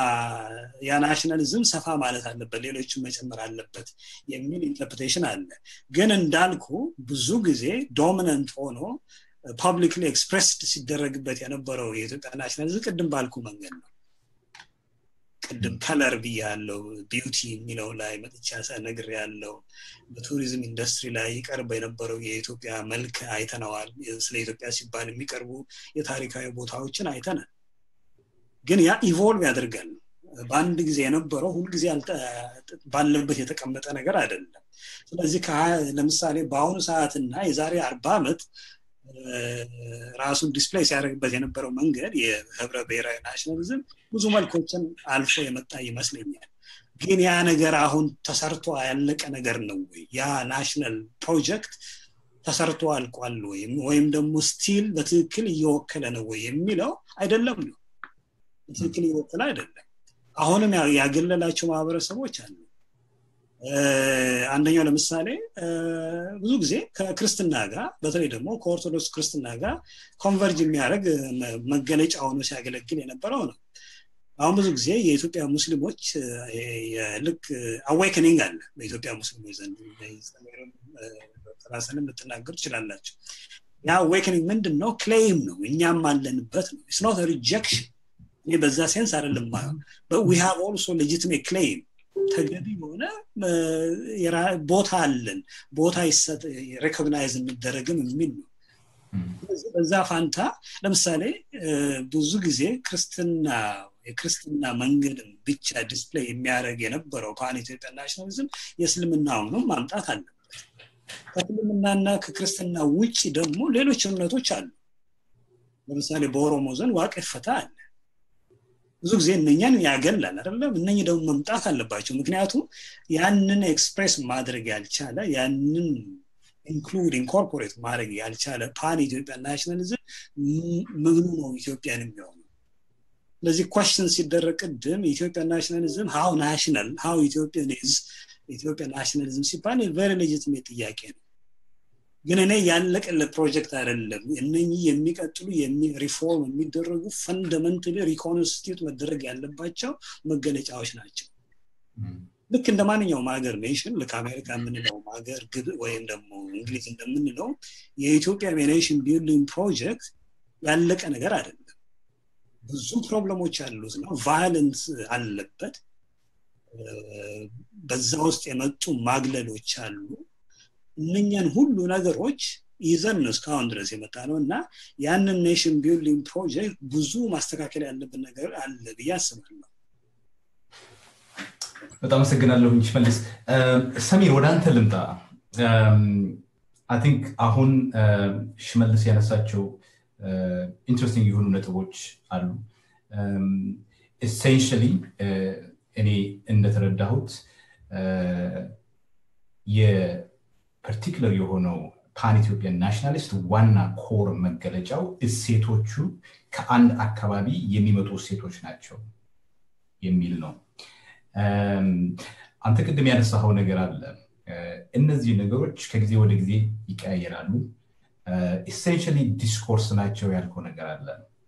ያ ናሽናሊዝም ሰፋ ማለት አለበት ሌሎችን መጨመር አለበት የሚል ኢንተርፕሬቴሽን አለ ግን እንዳልኩ ብዙ ጊዜ ዶሚነንት ሆኖ ፐብሊክሊ ኤክስፕሬስድ ሲደረግበት የነበረው የኢትዮጵያ ናሽናሊዝም ቅድም ባልኩ መንገድ ነው ቅድም ከለር ብዬ ያለው ቢዩቲ የሚለው ላይ መጥቻ ነግር ያለው በቱሪዝም ኢንዱስትሪ ላይ ይቀርብ የነበረው የኢትዮጵያ መልክ አይተነዋል ስለ ኢትዮጵያ ሲባል የሚቀርቡ የታሪካዊ ቦታዎችን አይተናል ግን ያ ኢቮልቭ ያደርጋል በአንድ ጊዜ የነበረው ሁልጊዜ ባለበት የተቀመጠ ነገር አይደለም ስለዚህ ለምሳሌ በአሁኑ ሰዓትና የዛሬ አርባ ዓመት ራሱን ዲስፕሌይ ሲያደርግበት የነበረው መንገድ የህብረ ብሔራዊ ናሽናሊዝም ብዙ መልኮችን አልፎ የመጣ ይመስለኛል ግን ያ ነገር አሁን ተሰርቶ ያለቀ ነገር ነው ወይ ያ ናሽናል ፕሮጀክት ተሰርቶ አልቋል ወይም ወይም ደግሞ ስቲል በትክክል እየወከለ ነው ወይ የሚለው አይደለም ነው በትክክል እየወከለ አይደለም አሁንም ያገለላቸው ማህበረሰቦች አሉ አንደኛው ለምሳሌ ብዙ ጊዜ ከክርስትና ጋር በተለይ ደግሞ ከኦርቶዶክስ ክርስትና ጋር ኮንቨርጅ የሚያደርግ መገለጫ ሆኖ ሲያገለግል የነበረው ነው አሁን ብዙ ጊዜ የኢትዮጵያ ሙስሊሞች ልክ አዌክኒንግ አለ በኢትዮጵያ ሙስሊሞች ዘንድ ራስንም ልትናገሩ ትችላላቸው ያ አዌክኒንግ ምንድን ነው ክሌም ነው እኛም አለንበት ነው ስኖት ሪጀክሽን እኔ በዛ ሴንስ አይደለም ዊ ሃቭ ኦልሶ ሌጂትሜት ክሌም ተገቢ የሆነ ቦታ አለን ቦታ ሬኮግናይዝ የሚደረግም የሚል ነው በዛ ፋንታ ለምሳሌ ብዙ ጊዜ ክርስትና የክርስትና መንገድን ብቻ ዲስፕሌይ የሚያደርግ የነበረው ፓን ኢትዮጵያ ናሽናሊዝም የእስልምናውንም ማምጣት አለበት ከእስልምናና ከክርስትና ውጭ ደግሞ ሌሎች እምነቶች አሉ ለምሳሌ በኦሮሞ ዘንድ ዋቅ ፈታ አለ ብዙ ጊዜ እነኛን ያገላል አይደለም እነኚህ ደግሞ መምጣት አለባቸው ምክንያቱም ያንን ኤክስፕሬስ ማድረግ ያልቻለ ያንን ኢንክሉድ ኢንኮርፖሬት ማድረግ ያልቻለ ፓን ኢትዮጵያ ናሽናሊዝም ምኑ ነው ኢትዮጵያን የሚሆኑ ስለዚህ ኳሽን ሲደረግ ቅድም ኢትዮጵያ ናሽናሊዝም ሀው ናሽናል ሀው ኢትዮጵያን ዝ ኢትዮጵያ ናሽናሊዝም ሲባል ቨሪ ሌጂትሜት ጥያቄ ነው ግን እኔ ያለቀለ ፕሮጀክት አይደለም እነኚህ የሚቀጥሉ ሪፎርም የሚደረጉ ፈንደመንታሊ ሪኮንስቲቱት መደረግ ያለባቸው መገለጫዎች ናቸው ልክ እንደ ማንኛውም ሀገር ኔሽን ልክ አሜሪካ የምንለው ሀገር ግብ ወይም ደግሞ እንግሊዝ እንደምንለው የኢትዮጵያ የኔሽን ቢልዲንግ ፕሮጀክት ያለቀ ነገር አይደለም ብዙ ፕሮብለሞች ያሉት ነው ቫዮለንስ አለበት በዛ ውስጥ የመጡ ማግለሎች አሉ እነኛን ሁሉ ነገሮች ይዘን ነው እስካሁን ድረስ የመጣ ነው እና ያንን ኔሽን ቢልዲንግ ፕሮጀክት ብዙ ማስተካከል ያለብን ነገር አለ ብዬ አስባለሁ በጣም አመሰግናለሁ ሽመልስ ሰሚር ወደ አንተ ልምጣ አይ ቲንክ አሁን ሽመልስ ያነሳቸው ኢንትረስቲንግ የሆኑ ነጥቦች አሉ ኤሴንሽሊ እኔ እንደተረዳሁት የፐርቲክለር የሆነው ፓን ኢትዮጵያን ናሽናሊስት ዋና ኮር መገለጫው እሴቶቹ ከአንድ አካባቢ የሚመጡ እሴቶች ናቸው የሚል ነው አንተ ቅድም ያነሳኸው ነገር አለ እነዚህ ነገሮች ከጊዜ ወደ ጊዜ ይቀያየራሉ ኢሴንሽሊ ዲስኮርስ ናቸው ያልከው ነገር አለ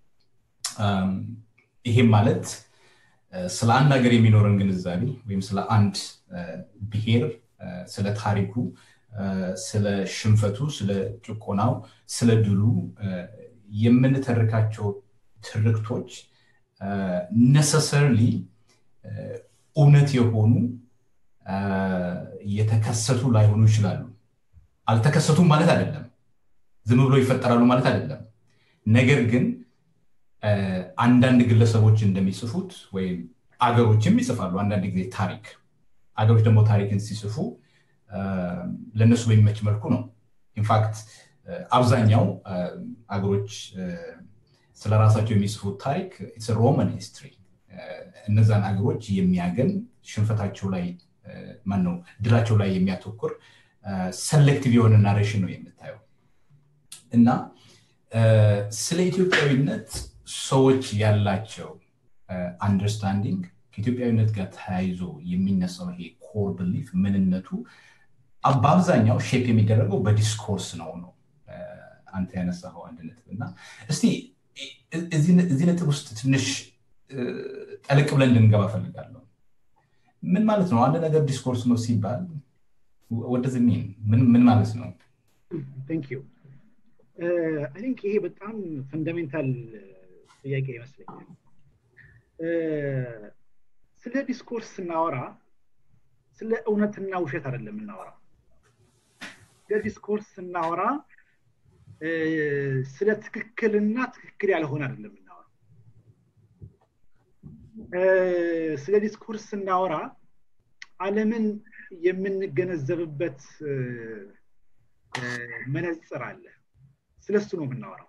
ይሄም ማለት ስለ አንድ ሀገር የሚኖረን ግንዛቤ ወይም ስለ አንድ ብሔር ስለ ታሪኩ ስለ ሽንፈቱ ስለ ጭቆናው ስለ ድሉ የምንተርካቸው ትርክቶች ነሰሰርሊ እውነት የሆኑ የተከሰቱ ላይሆኑ ይችላሉ አልተከሰቱም ማለት አይደለም ዝም ብሎ ይፈጠራሉ ማለት አይደለም ነገር ግን አንዳንድ ግለሰቦች እንደሚጽፉት ወይም አገሮችም ይጽፋሉ አንዳንድ ጊዜ ታሪክ አገሮች ደግሞ ታሪክን ሲጽፉ ለእነሱ በሚመች መልኩ ነው ኢንፋክት አብዛኛው አገሮች ስለ ራሳቸው የሚጽፉት ታሪክ ሮማን ሂስትሪ እነዛን አገሮች የሚያገን ሽንፈታቸው ላይ ማን ነው ድላቸው ላይ የሚያተኩር ሰሌክቲቭ የሆነ ናሬሽን ነው የምታየው እና ስለ ኢትዮጵያዊነት ሰዎች ያላቸው አንደርስታንዲንግ ከኢትዮጵያዊነት ጋር ተያይዞ የሚነሳው ይሄ ኮር ብሊፍ ምንነቱ በአብዛኛው ሼፕ የሚደረገው በዲስኮርስ ነው ነው አንተ ያነሳኸው አንድ ነጥብ እና እስቲ እዚህ ነጥብ ውስጥ ትንሽ ጠልቅ ብለን እንድንገባ ፈልጋለሁ ምን ማለት ነው አንድ ነገር ዲስኮርስ ነው ሲባል ወደዚ ምን ማለት ነው ቲንክ ይሄ በጣም ፈንዳሜንታል ጥያቄ ይመስለኛል ስለ ዲስኮርስ ስናወራ ስለ እውነትና ውሸት አይደለም የምናወራ ስለ ዲስኮርስ ስናወራ ስለ ትክክልና ትክክል ያልሆነ አይደለም የምናወራ ስለ ዲስኮርስ ስናወራ አለምን የምንገነዘብበት መነፅር አለ ስለሱ ነው የምናወራው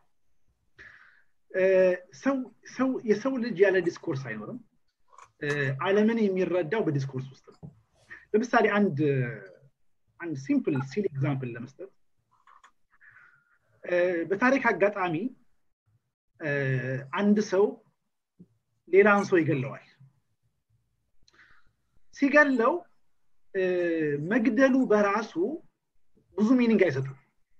የሰው ልጅ ያለ ዲስኮርስ አይኖርም አለምን የሚረዳው በዲስኮርስ ውስጥ ነው ለምሳሌ አንድ አንድ ሲምፕል ሲል ኤግዛምፕል ለመስጠት በታሪክ አጋጣሚ አንድ ሰው ሌላን ሰው ይገለዋል ሲገለው መግደሉ በራሱ ብዙ ሚኒንግ አይሰጥም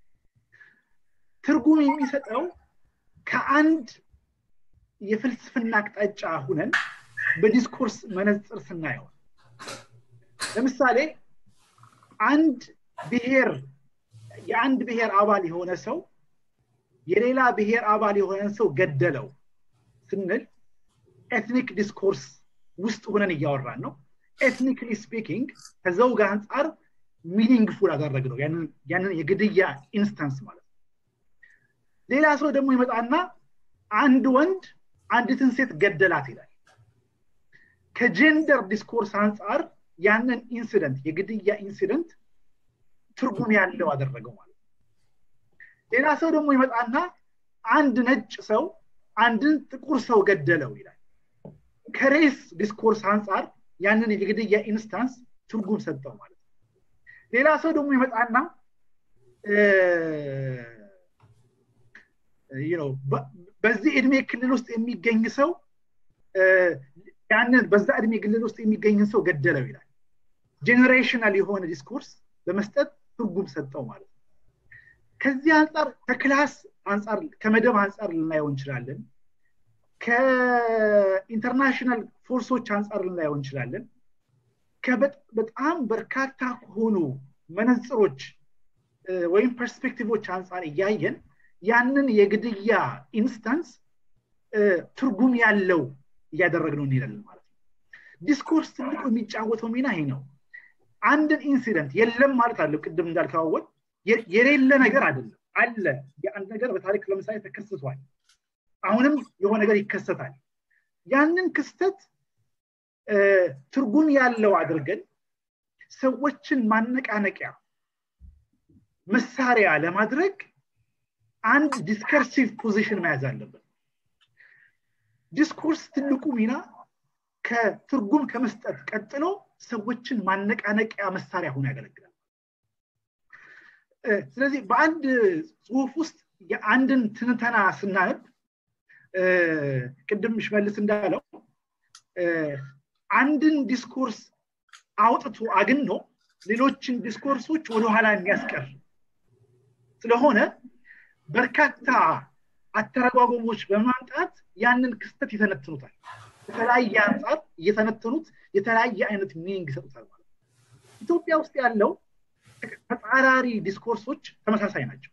ትርጉም የሚሰጠው ከአንድ የፍልስፍና አቅጣጫ ሁነን በዲስኮርስ መነፅር ስናየው ለምሳሌ አንድ ብሔር የአንድ ብሔር አባል የሆነ ሰው የሌላ ብሔር አባል የሆነን ሰው ገደለው ስንል ኤትኒክ ዲስኮርስ ውስጥ ሆነን እያወራን ነው ኤትኒክሊ ስፒኪንግ ከዘውግ አንጻር ሚኒንግፉል አደረግ ነው ያንን የግድያ ኢንስታንስ ማለት ነው ሌላ ሰው ደግሞ ይመጣና አንድ ወንድ አንዲትን ሴት ገደላት ይላል ከጀንደር ዲስኮርስ አንጻር ያንን ኢንሲደንት የግድያ ኢንሲደንት ትርጉም ያለው አደረገው ማለት ነው ሌላ ሰው ደግሞ ይመጣና አንድ ነጭ ሰው አንድን ጥቁር ሰው ገደለው ይላል ከሬስ ዲስኮርስ አንጻር ያንን የግድያ ኢንስታንስ ትርጉም ሰጠው ማለት ነው ሌላ ሰው ደግሞ ይመጣና በዚህ እድሜ ክልል ውስጥ የሚገኝ ሰው ያንን በዛ እድሜ ክልል ውስጥ የሚገኝን ሰው ገደለው ይላል ጄኔሬሽናል የሆነ ዲስኮርስ በመስጠት ትርጉም ሰጠው ማለት ነው ከዚህ አንጻር ከክላስ አንጻር ከመደብ አንጻር ልናየው እንችላለን ከኢንተርናሽናል ፎርሶች አንጻር ልናየው እንችላለን በጣም በርካታ ከሆኑ መነፅሮች ወይም ፐርስፔክቲቮች አንጻር እያየን ያንን የግድያ ኢንስታንስ ትርጉም ያለው እያደረግነው እንሄዳለን ማለት ነው ዲስኮርስ ትልቁ የሚጫወተው ሚና ይሄ ነው አንድን ኢንሲደንት የለም ማለት አለው ቅድም እንዳልከዋወል የሌለ ነገር አይደለም አለ የአንድ ነገር በታሪክ ለምሳሌ ተከስቷል አሁንም የሆነ ነገር ይከሰታል ያንን ክስተት ትርጉም ያለው አድርገን ሰዎችን ማነቃነቂያ መሳሪያ ለማድረግ አንድ ዲስከርሲቭ ፖዚሽን መያዝ አለበት ዲስኮርስ ትልቁ ሚና ከትርጉም ከመስጠት ቀጥሎ ሰዎችን ማነቃነቂያ መሳሪያ ሆኖ ያገለግላል ስለዚህ በአንድ ጽሁፍ ውስጥ የአንድን ትንተና ስናነብ ቅድም ሽመልስ እንዳለው አንድን ዲስኮርስ አውጥቶ አግኖ ሌሎችን ዲስኮርሶች ወደኋላ የሚያስቀር ስለሆነ በርካታ አተረጓጎሞች በማምጣት ያንን ክስተት ይተነትኑታል የተለያየ አንጻር እየተነተኑት የተለያየ አይነት ሚኒንግ ይሰጡታል ማለት ኢትዮጵያ ውስጥ ያለው ተጻራሪ ዲስኮርሶች ተመሳሳይ ናቸው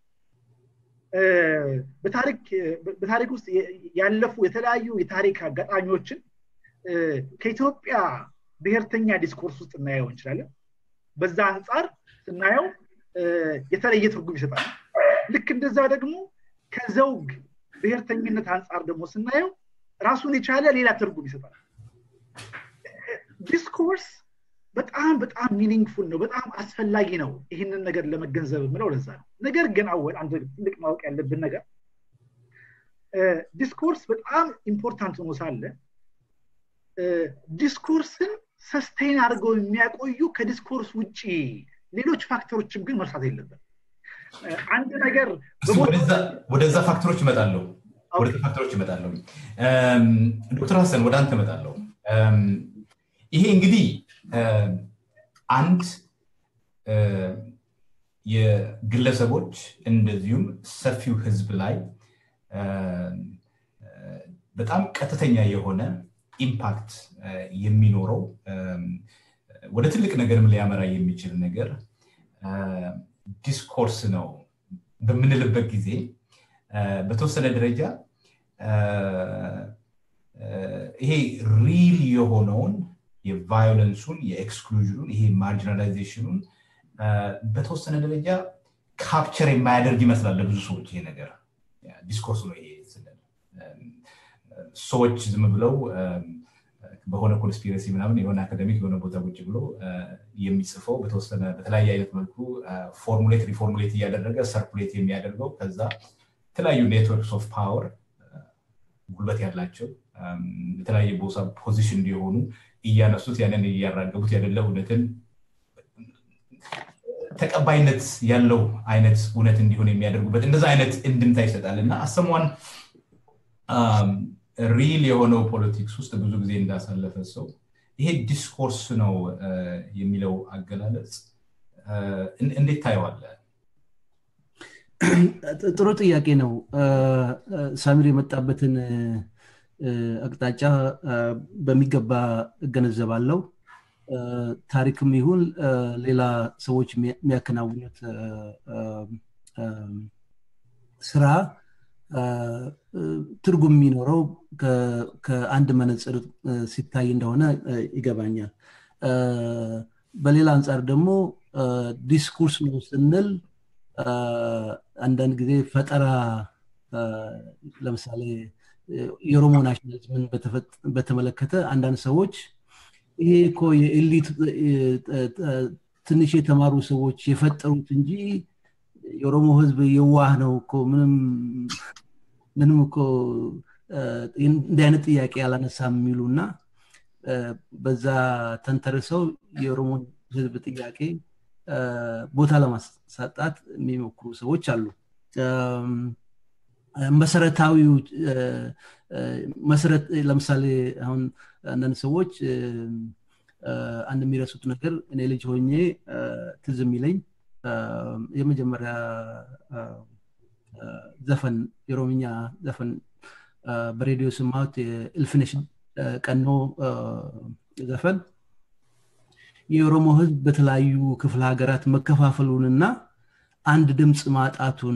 በታሪክ ውስጥ ያለፉ የተለያዩ የታሪክ አጋጣሚዎችን ከኢትዮጵያ ብሔርተኛ ዲስኮርስ ውስጥ እናየው እንችላለን በዛ አንጻር ስናየው የተለየ ትርጉም ይሰጣል ልክ እንደዛ ደግሞ ከዘውግ ብሔርተኝነት አንጻር ደግሞ ስናየው ራሱን የቻለ ሌላ ትርጉም ይሰጣል ዲስኮርስ በጣም በጣም ሚኒንግፉል ነው በጣም አስፈላጊ ነው ይህንን ነገር ለመገንዘብ የምለው ለዛ ነው ነገር ግን አወል አንድ ትልቅ ማወቅ ያለብን ነገር ዲስኮርስ በጣም ኢምፖርታንት ሆኖ ሳለ ዲስኮርስን ሰስቴን አድርገው የሚያቆዩ ከዲስኮርስ ውጭ ሌሎች ፋክተሮችም ግን መርሳት የለብን አንድ ነገር ወደዛ ፋክተሮች ይመጣለሁ ወደ ፋክተሮች ይመጣለሁ ዶክተር ሀሰን ወደ አንተ እመጣለሁ ይሄ እንግዲህ አንድ የግለሰቦች እንደዚሁም ሰፊው ህዝብ ላይ በጣም ቀጥተኛ የሆነ ኢምፓክት የሚኖረው ወደ ትልቅ ነገርም ሊያመራ የሚችል ነገር ዲስኮርስ ነው በምንልበት ጊዜ በተወሰነ ደረጃ ይሄ ሪል የሆነውን የቫዮለንሱን የኤክስክሉዥኑን ይሄ ማርጂናላይዜሽኑን በተወሰነ ደረጃ ካፕቸር የማያደርግ ይመስላል ለብዙ ሰዎች ይሄ ነገር ዲስኮርስ ነው ይሄ ስንል ሰዎች ዝም ብለው በሆነ ኮንስፒረሲ ምናምን የሆነ አካደሚክ የሆነ ቦታ ቁጭ ብሎ የሚጽፈው በተወሰነ በተለያየ አይነት መልኩ ፎርሙሌት ሪፎርሙሌት እያደረገ ሰርኩሌት የሚያደርገው ከዛ የተለያዩ ኔትወርክስ ኦፍ ፓወር ጉልበት ያላቸው የተለያየ ቦታ ፖዚሽን እንዲሆኑ እያነሱት ያንን እያራገቡት ያደለ እውነትን ተቀባይነት ያለው አይነት እውነት እንዲሆን የሚያደርጉበት እንደዛ አይነት እንድምታ ይሰጣል እና አሰሟን ሪል የሆነው ፖለቲክስ ውስጥ ብዙ ጊዜ እንዳሳለፈ ሰው ይሄ ዲስኮርስ ነው የሚለው አገላለጽ እንዴት ታየዋለ ጥሩ ጥያቄ ነው ሳሚር የመጣበትን አቅጣጫ በሚገባ እገነዘባለው ታሪክም ይሁን ሌላ ሰዎች የሚያከናውኑት ስራ ትርጉም የሚኖረው ከአንድ መነፅር ሲታይ እንደሆነ ይገባኛል በሌላ አንጻር ደግሞ ዲስኩርስ ነው ስንል አንዳንድ ጊዜ ፈጠራ ለምሳሌ የኦሮሞ ናሽናሊዝምን በተመለከተ አንዳንድ ሰዎች ይሄ እኮ የኤሊት ትንሽ የተማሩ ሰዎች የፈጠሩት እንጂ የኦሮሞ ህዝብ የዋህ ነው እኮ ምንም ምንም እኮ እንዲህ አይነት ጥያቄ አላነሳም የሚሉ እና በዛ ተንተርሰው የኦሮሞን ህዝብ ጥያቄ ቦታ ለማሳጣት የሚሞክሩ ሰዎች አሉ መሰረታዊው መሰረት ለምሳሌ አሁን አንዳንድ ሰዎች አንድ የሚረሱት ነገር እኔ ልጅ ሆኜ ትዝ የሚለኝ የመጀመሪያ ዘፈን የኦሮምኛ ዘፈን በሬዲዮ ስማት የእልፍነሽ ቀኖ ዘፈን የኦሮሞ ህዝብ በተለያዩ ክፍለ ሀገራት መከፋፈሉንና አንድ ድምፅ ማጣቱን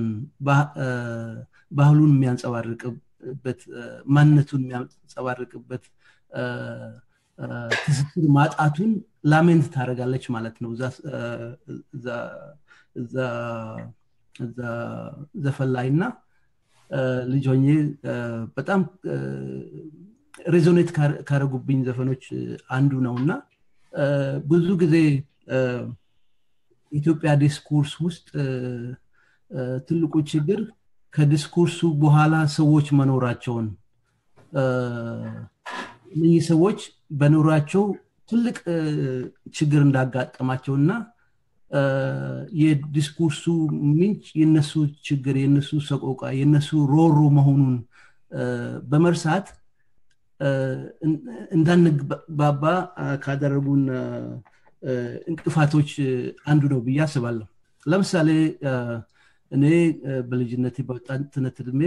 ባህሉን የሚያንጸባርቅበት ማንነቱን የሚያንጸባርቅበት ትስስር ማጣቱን ላሜንት ታደረጋለች ማለት ነው እዛ ዘፈን ላይ እና ልጅ ሆኜ በጣም ሬዞኔት ካረጉብኝ ዘፈኖች አንዱ ነው እና ብዙ ጊዜ ኢትዮጵያ ዲስኩርስ ውስጥ ትልቁ ችግር ከዲስኩርሱ በኋላ ሰዎች መኖራቸውን እነዚህ ሰዎች በኑሯቸው ትልቅ ችግር እንዳጋጠማቸውና የዲስኩርሱ ምንጭ የነሱ ችግር የነሱ ሰቆቃ የነሱ ሮሮ መሆኑን በመርሳት እንዳንግባባ ካደረጉን እንቅፋቶች አንዱ ነው ብዬ አስባለሁ ለምሳሌ እኔ በልጅነት በወጣትነት እድሜ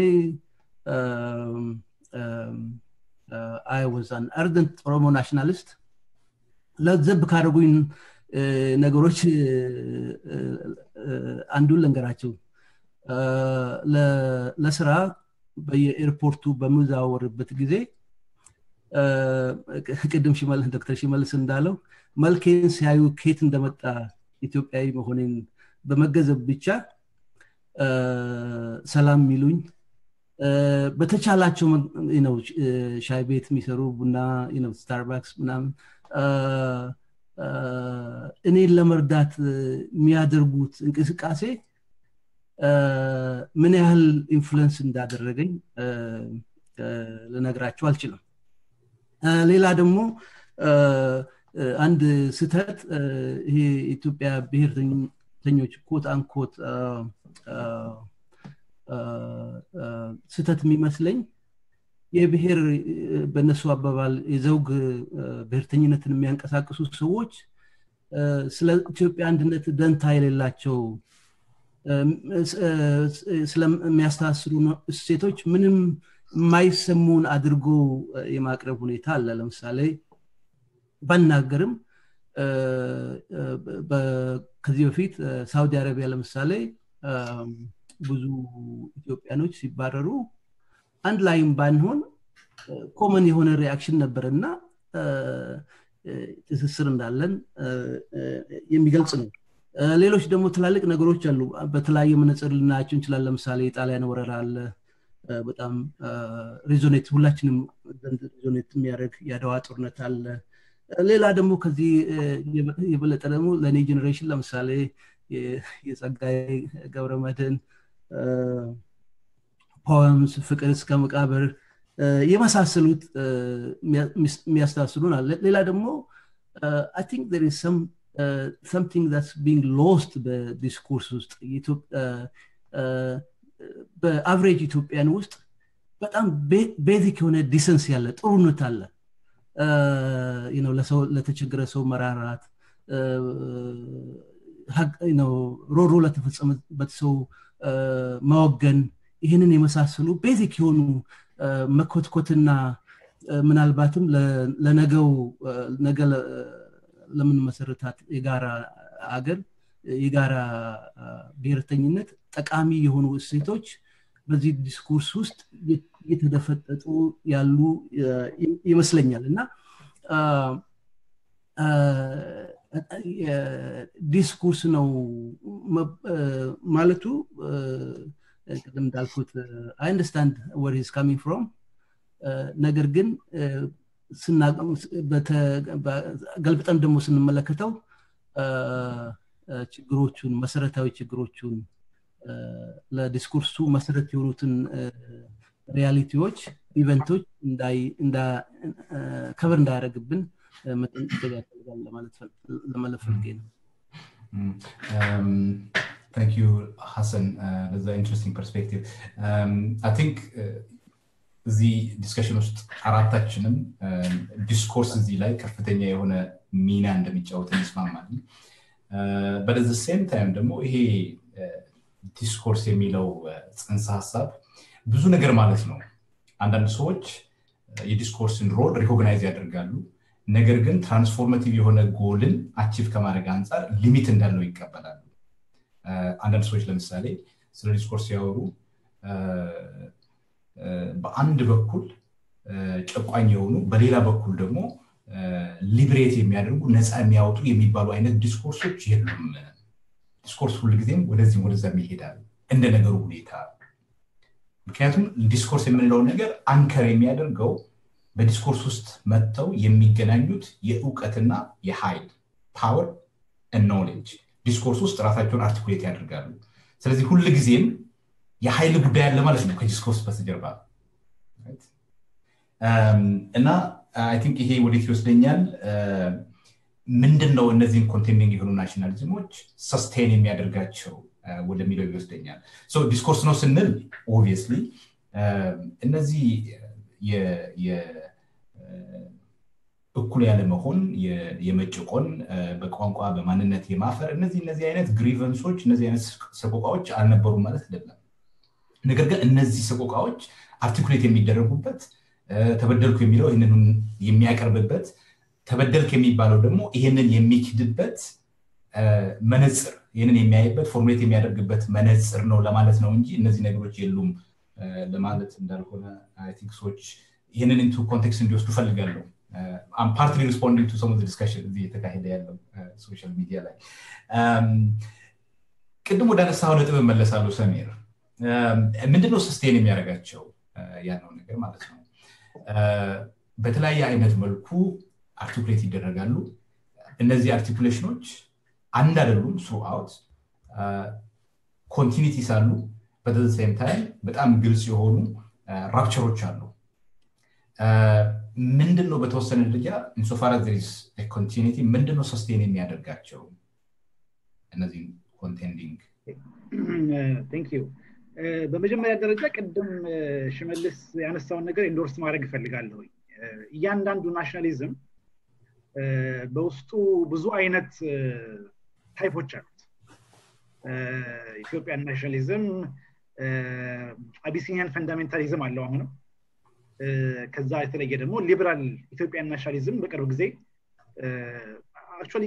አይ ወዝ አን አርደንት ኦሮሞ ናሽናሊስት ለዘብ ካደረጉኝ ነገሮች አንዱን ልንገራቸው ለስራ በየኤርፖርቱ በምዛወርበት ጊዜ ቅድም ዶክተር ሽመልስ እንዳለው መልኬን ሲያዩ ኬት እንደመጣ ኢትዮጵያዊ መሆኔን በመገዘብ ብቻ ሰላም የሚሉኝ በተቻላቸው ነው ሻይ ቤት የሚሰሩ ቡና ስታርባክስ ምናምን እኔን ለመርዳት የሚያደርጉት እንቅስቃሴ ምን ያህል ኢንፍሉንስ እንዳደረገኝ ልነግራቸው አልችልም ሌላ ደግሞ አንድ ስተት ይሄ ኢትዮጵያ ብሔርተኞች ኮት አንኮት ስተት የሚመስለኝ የብሔር በእነሱ አባባል የዘውግ ብሔርተኝነትን የሚያንቀሳቅሱ ሰዎች ስለ ኢትዮጵያ አንድነት ደንታ የሌላቸው ስለሚያስተሳስሩ እሴቶች ምንም የማይሰሙን አድርጎ የማቅረብ ሁኔታ አለ ለምሳሌ ባናገርም ከዚህ በፊት ሳውዲ አረቢያ ለምሳሌ ብዙ ኢትዮጵያኖች ሲባረሩ አንድ ላይም ባንሆን ኮመን የሆነ ሪያክሽን ነበር እና ትስስር እንዳለን የሚገልጽ ነው ሌሎች ደግሞ ትላልቅ ነገሮች አሉ በተለያየ መነጽር ልናያቸው እንችላል ለምሳሌ የጣሊያን ወረራ አለ በጣም ሪዞኔት ሁላችንም ሪዞኔት የሚያደርግ የአድዋ ጦርነት አለ ሌላ ደግሞ ከዚህ የበለጠ ደግሞ ለእኔ ጀኔሬሽን ለምሳሌ የጸጋይ ገብረ መድህን ፖምስ ፍቅር እስከ መቃብር የመሳሰሉት የሚያስታስሉን አለ ሌላ ደግሞ አይ ቲንክ ር ሰም something that's being lost በዲስኮርስ ውስጥ በአቨሬጅ ኢትዮጵያን ውስጥ በጣም ቤዚክ የሆነ ዲሰንስ ያለ ጥሩነት አለ ለተቸገረ ሰው መራራት ሮሮ ለተፈጸመበት ሰው መወገን ይህንን የመሳሰሉ ቤዚክ የሆኑ መኮትኮትና ምናልባትም ለነገው ነገ ለምንመሰረታት የጋራ አገር የጋራ ብሔርተኝነት ጠቃሚ የሆኑ እሴቶች በዚህ ዲስኩርስ ውስጥ እየተደፈጠጡ ያሉ ይመስለኛል እና ዲስኩርስ ነው ማለቱ ቅድም እንዳልኩት አይ አንደርስታንድ ወር ሂዝ ካሚንግ ፍሮም ነገር ግን ገልብጠን ደግሞ ስንመለከተው ችግሮቹን መሰረታዊ ችግሮቹን ለዲስኩርሱ መሰረት የሆኑትን ሪያሊቲዎች ኢቨንቶች ከበር እንዳያደረግብን መጠንቀቅ ያስፈልጋል ለማለት ፈልጌ ነው Thank you, Hassan. Uh, that's an interesting perspective. Um, I think እዚህ ዲስከሽን ውስጥ አራታችንም ዲስኮርስ እዚህ ላይ ከፍተኛ የሆነ ሚና እንደሚጫወት እንስማማለን በደዚ ሴም ታይም ደግሞ ይሄ ዲስኮርስ የሚለው ፅንሰ ሀሳብ ብዙ ነገር ማለት ነው አንዳንድ ሰዎች የዲስኮርስን ሮል ሪኮግናይዝ ያደርጋሉ ነገር ግን ትራንስፎርማቲቭ የሆነ ጎልን አቺቭ ከማድረግ አንጻር ሊሚት እንዳለው ይቀበላሉ አንዳንድ ሰዎች ለምሳሌ ስለ ዲስኮርስ ሲያወሩ በአንድ በኩል ጨቋኝ የሆኑ በሌላ በኩል ደግሞ ሊብሬት የሚያደርጉ ነፃ የሚያወጡ የሚባሉ አይነት ዲስኮርሶች የሉም ዲስኮርስ ሁልጊዜም ወደዚህም ወደዛም ይሄዳል እንደ ነገሩ ሁኔታ ምክንያቱም ዲስኮርስ የምንለው ነገር አንከር የሚያደርገው በዲስኮርስ ውስጥ መጥተው የሚገናኙት የእውቀትና የኃይል ፓወር ኖሌጅ ዲስኮርስ ውስጥ ራሳቸውን አርቲኩሌት ያደርጋሉ ስለዚህ ሁልጊዜም የኃይል ጉዳይ አለ ማለት ነው ከዲስኮርስ በስተጀርባ እና አይ ቲንክ ይሄ ወዴት ይወስደኛል ምንድን ነው እነዚህን ኮንቴንዲንግ የሆኑ ናሽናሊዝሞች ሰስቴን የሚያደርጋቸው ወደሚለው ይወስደኛል ዲስኮርስ ነው ስንል ኦብቪየስሊ እነዚህ እኩል ያለመሆን የመጭቆን በቋንቋ በማንነት የማፈር እነዚህ እነዚህ አይነት ግሪቨንሶች እነዚህ አይነት ሰቆቃዎች አልነበሩም ማለት አይደለም ነገር ግን እነዚህ ሰቆቃዎች አርቲኩሌት የሚደረጉበት ተበደልኩ የሚለው ይህንን የሚያቀርብበት ተበደልክ የሚባለው ደግሞ ይህንን የሚክድበት መነፅር ይህንን የሚያይበት ፎርሙሌት የሚያደርግበት መነፅር ነው ለማለት ነው እንጂ እነዚህ ነገሮች የሉም ለማለት እንዳልሆነ ቲንክ ሰዎች ይህንን ኢንቱ ኮንቴክስት እንዲወስዱ ፈልጋለሁ ፓርትሊ ሪስፖንዲንግ ቱ ሰም ዲስካሽን እዚህ የተካሄደ ያለው ሶሻል ሚዲያ ላይ ቅድም ወደ አነሳው ነጥብ መለሳለሁ ሰሜር ምንድነው ስስቴን የሚያደርጋቸው ያለው ነገር ማለት ነው በተለያየ አይነት መልኩ አርቲኩሌት ይደረጋሉ እነዚህ አርቲኩሌሽኖች አንድ አይደሉም ስሩ አውት ኮንቲኒቲስ አሉ በተዘሳይም ታይም በጣም ግልጽ የሆኑ ራፕቸሮች አሉ ምንድን ነው በተወሰነ ደረጃ ኢንሶፋር ዚስ ኮንቲኒቲ ምንድን ነው ሰስቴን የሚያደርጋቸው እነዚህ ኮንቴንዲንግ በመጀመሪያ ደረጃ ቅድም ሽመልስ ያነሳውን ነገር ኢንዶርስ ማድረግ እፈልጋለሁ እያንዳንዱ ናሽናሊዝም በውስጡ ብዙ አይነት ታይፖች አሉት ኢትዮጵያን ናሽናሊዝም አቢሲኒያን ፈንዳሜንታሊዝም አለው አሁንም ከዛ የተለየ ደግሞ ሊበራል ኢትዮጵያን ናሽናሊዝም በቅርብ ጊዜ አክቹዋሊ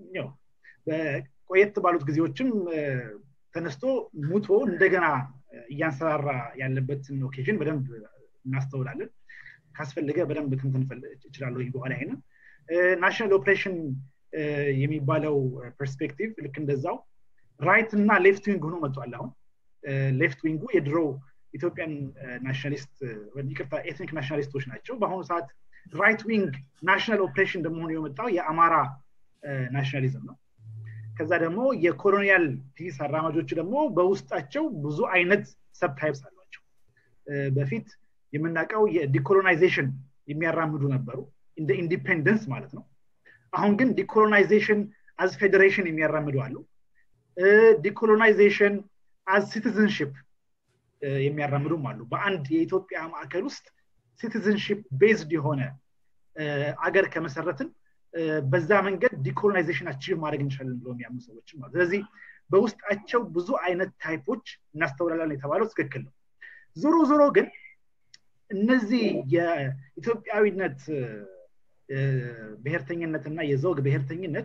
ቆየት ባሉት ጊዜዎችም ተነስቶ ሙቶ እንደገና እያንሰራራ ያለበትን ኦኬዥን በደንብ እናስተውላለን ካስፈለገ በደንብ ትንትን እችላለሁ በኋላ ይሄንን ናሽናል ኦፕሬሽን የሚባለው ፐርስፔክቲቭ ልክ እንደዛው ራይት እና ሌፍት ዊንግ ሆኖ መጥቷል አሁን ሌፍት ዊንጉ የድሮ ኢትዮጵያን ናሽናሊስት ይቅርታ ኤትኒክ ናሽናሊስቶች ናቸው በአሁኑ ሰዓት ራይት ዊንግ ናሽናል ኦፕሬሽን እንደመሆኑ የመጣው የአማራ ናሽናሊዝም ነው ከዛ ደግሞ የኮሎኒያል ፒስ አራማጆቹ ደግሞ በውስጣቸው ብዙ አይነት ሰብታይፕስ አሏቸው በፊት የምናውቀው የዲኮሎናይዜሽን የሚያራምዱ ነበሩ እንደ ኢንዲፔንደንስ ማለት ነው አሁን ግን ዲኮሎናይዜሽን አዝ ፌዴሬሽን የሚያራምዱ አሉ ዲኮሎናይዜሽን አዝ ሲቲዝንሽፕ የሚያራምዱም አሉ በአንድ የኢትዮጵያ ማዕከል ውስጥ ሲቲዝንሽፕ ቤዝድ የሆነ አገር ከመሰረትን በዛ መንገድ ዲኮሎናይዜሽን አቺቭ ማድረግ እንችላለን ብሎ የሚያምኑ ሰዎችም አሉ ስለዚህ በውስጣቸው ብዙ አይነት ታይፖች እናስተውላለን የተባለው ትክክል ነው ዞሮ ዞሮ ግን እነዚህ የኢትዮጵያዊነት ብሔርተኝነት እና የዘውግ ብሔርተኝነት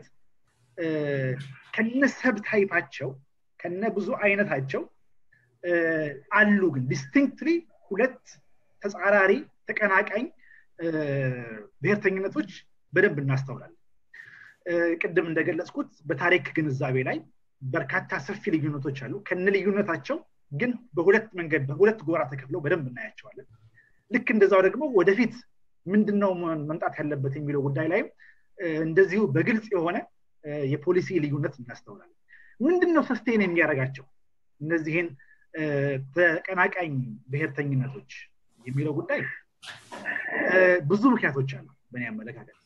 ከነ ሰብ ታይፓቸው ከነ ብዙ አይነታቸው አሉ ግን ዲስቲንክትሊ ሁለት ተጻራሪ ተቀናቃኝ ብሔርተኝነቶች በደንብ እናስተውላለን ቅድም እንደገለጽኩት በታሪክ ግንዛቤ ላይ በርካታ ሰፊ ልዩነቶች አሉ ከነ ልዩነታቸው ግን በሁለት መንገድ በሁለት ጎራ ተከፍለው በደንብ እናያቸዋለን ልክ እንደዛው ደግሞ ወደፊት ምንድነው መምጣት ያለበት የሚለው ጉዳይ ላይም እንደዚሁ በግልጽ የሆነ የፖሊሲ ልዩነት እናስተውላለን ምንድነው ሰስቴን የሚያደርጋቸው እነዚህን ተቀናቃኝ ብሔርተኝነቶች የሚለው ጉዳይ ብዙ ምክንያቶች አሉ በእኔ አመለካከት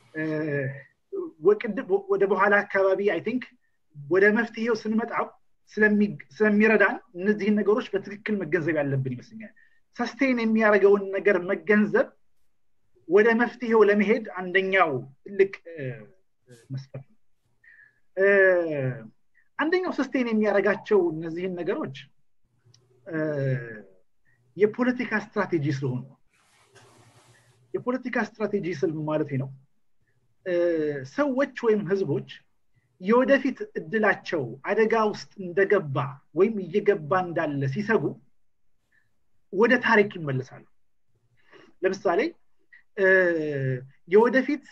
ወደ በኋላ አካባቢ አይ ቲንክ ወደ መፍትሄው ስንመጣው ስለሚረዳን እነዚህን ነገሮች በትክክል መገንዘብ ያለብን ይመስለኛል ሰስቴን የሚያደርገውን ነገር መገንዘብ ወደ መፍትሄው ለመሄድ አንደኛው ትልቅ መስፈርት ነው አንደኛው ሰስቴን የሚያደርጋቸው እነዚህን ነገሮች የፖለቲካ ስትራቴጂ ስለሆኑ የፖለቲካ ስትራቴጂ ስል ማለት ነው ሰዎች ወይም ህዝቦች የወደፊት እድላቸው አደጋ ውስጥ እንደገባ ወይም እየገባ እንዳለ ሲሰጉ ወደ ታሪክ ይመለሳሉ ለምሳሌ የወደፊት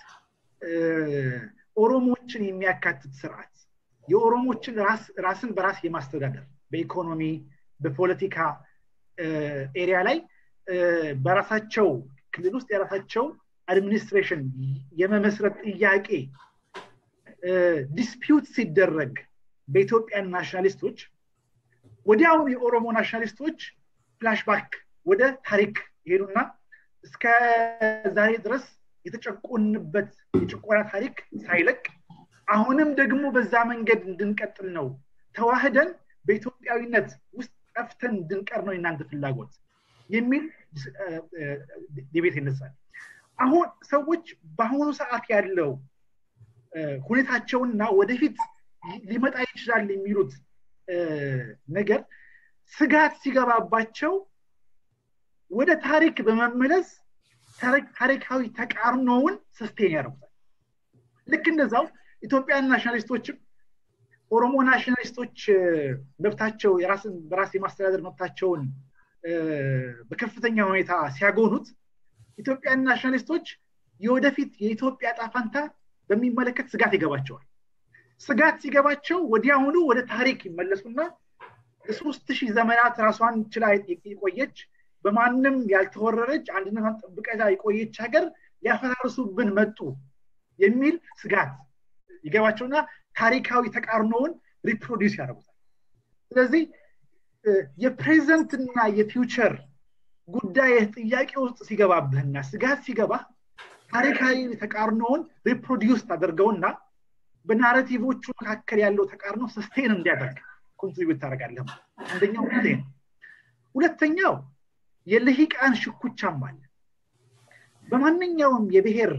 ኦሮሞችን የሚያካትት ስርዓት የኦሮሞችን ራስን በራስ የማስተዳደር በኢኮኖሚ በፖለቲካ ኤሪያ ላይ በራሳቸው ክልል ውስጥ የራሳቸው አድሚኒስትሬሽን የመመስረት ጥያቄ ዲስፒዩት ሲደረግ በኢትዮጵያን ናሽናሊስቶች ወዲያውኑ የኦሮሞ ናሽናሊስቶች ፍላሽባክ ወደ ታሪክ ይሄዱና እስከ ዛሬ ድረስ የተጨቆንበት የጭቆና ታሪክ ሳይለቅ አሁንም ደግሞ በዛ መንገድ እንድንቀጥል ነው ተዋህደን በኢትዮጵያዊነት ውስጥ ጠፍተን እንድንቀር ነው የእናንተ ፍላጎት የሚል ዲቤት ይነሳል አሁን ሰዎች በአሁኑ ሰዓት ያለው ሁኔታቸውና ወደፊት ሊመጣ ይችላል የሚሉት ነገር ስጋት ሲገባባቸው ወደ ታሪክ በመመለስ ታሪካዊ ተቃርኖውን ስስቴን ያደርጉታል ልክ እንደዛው ኢትዮጵያን ናሽናሊስቶችም ኦሮሞ ናሽናሊስቶች መብታቸው የራስን በራስ የማስተዳደር መብታቸውን በከፍተኛ ሁኔታ ሲያጎኑት ኢትዮጵያን ናሽናሊስቶች የወደፊት የኢትዮጵያ ጣፋንታ በሚመለከት ስጋት ይገባቸዋል ስጋት ሲገባቸው ወዲያውኑ ወደ ታሪክ ይመለሱና ለሶስት ሺህ ዘመናት ራሷን ችላ የቆየች በማንም ያልተወረረች አንድነቷን ጠብቃ የቆየች ሀገር ሊያፈራርሱብን መጡ የሚል ስጋት ይገባቸውና ታሪካዊ ተቃርኖውን ሪፕሮዲውስ ያደርጉታል ስለዚህ የፕሬዘንትና የፊውቸር ጉዳይ ጥያቄ ውስጥ ሲገባብህና ስጋት ሲገባ ታሪካዊ ተቃርኖውን ሪፕሮዲውስ ታደርገውና በናሬቲቮቹ መካከል ያለው ተቃርኖ ሰስቴን እንዲያደርግ ኮንትሪቢዩት ታደርጋለህ አንደኛው ይሄ ነው ሁለተኛው የልሂቃን ሽኩቻም አለ በማንኛውም የብሔር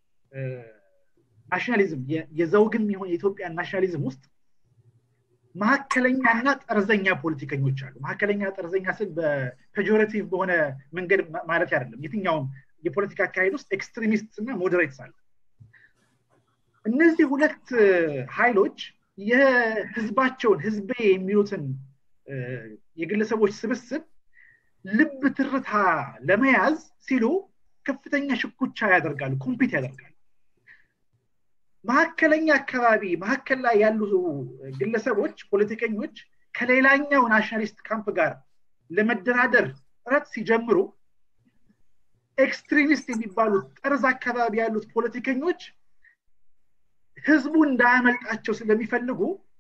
ናሽናሊዝም የዘውግም ይሆን የኢትዮጵያ ናሽናሊዝም ውስጥ መካከለኛና ጠርዘኛ ፖለቲከኞች አሉ መካከለኛ ጠርዘኛ ስል በፔጆሬቲቭ በሆነ መንገድ ማለት አይደለም የትኛውም የፖለቲካ አካሄድ ውስጥ ኤክስትሪሚስት እና ሞዴሬትስ አሉ እነዚህ ሁለት ኃይሎች የህዝባቸውን ህዝቤ የሚሉትን የግለሰቦች ስብስብ ልብ ትርታ ለመያዝ ሲሉ ከፍተኛ ሽኩቻ ያደርጋሉ ኮምፒት ያደርጋሉ መካከለኛ አካባቢ መካከል ላይ ያሉ ግለሰቦች ፖለቲከኞች ከሌላኛው ናሽናሊስት ካምፕ ጋር ለመደራደር ጥረት ሲጀምሩ ኤክስትሪሚስት የሚባሉት ጠርዝ አካባቢ ያሉት ፖለቲከኞች ህዝቡ እንዳያመልጣቸው ስለሚፈልጉ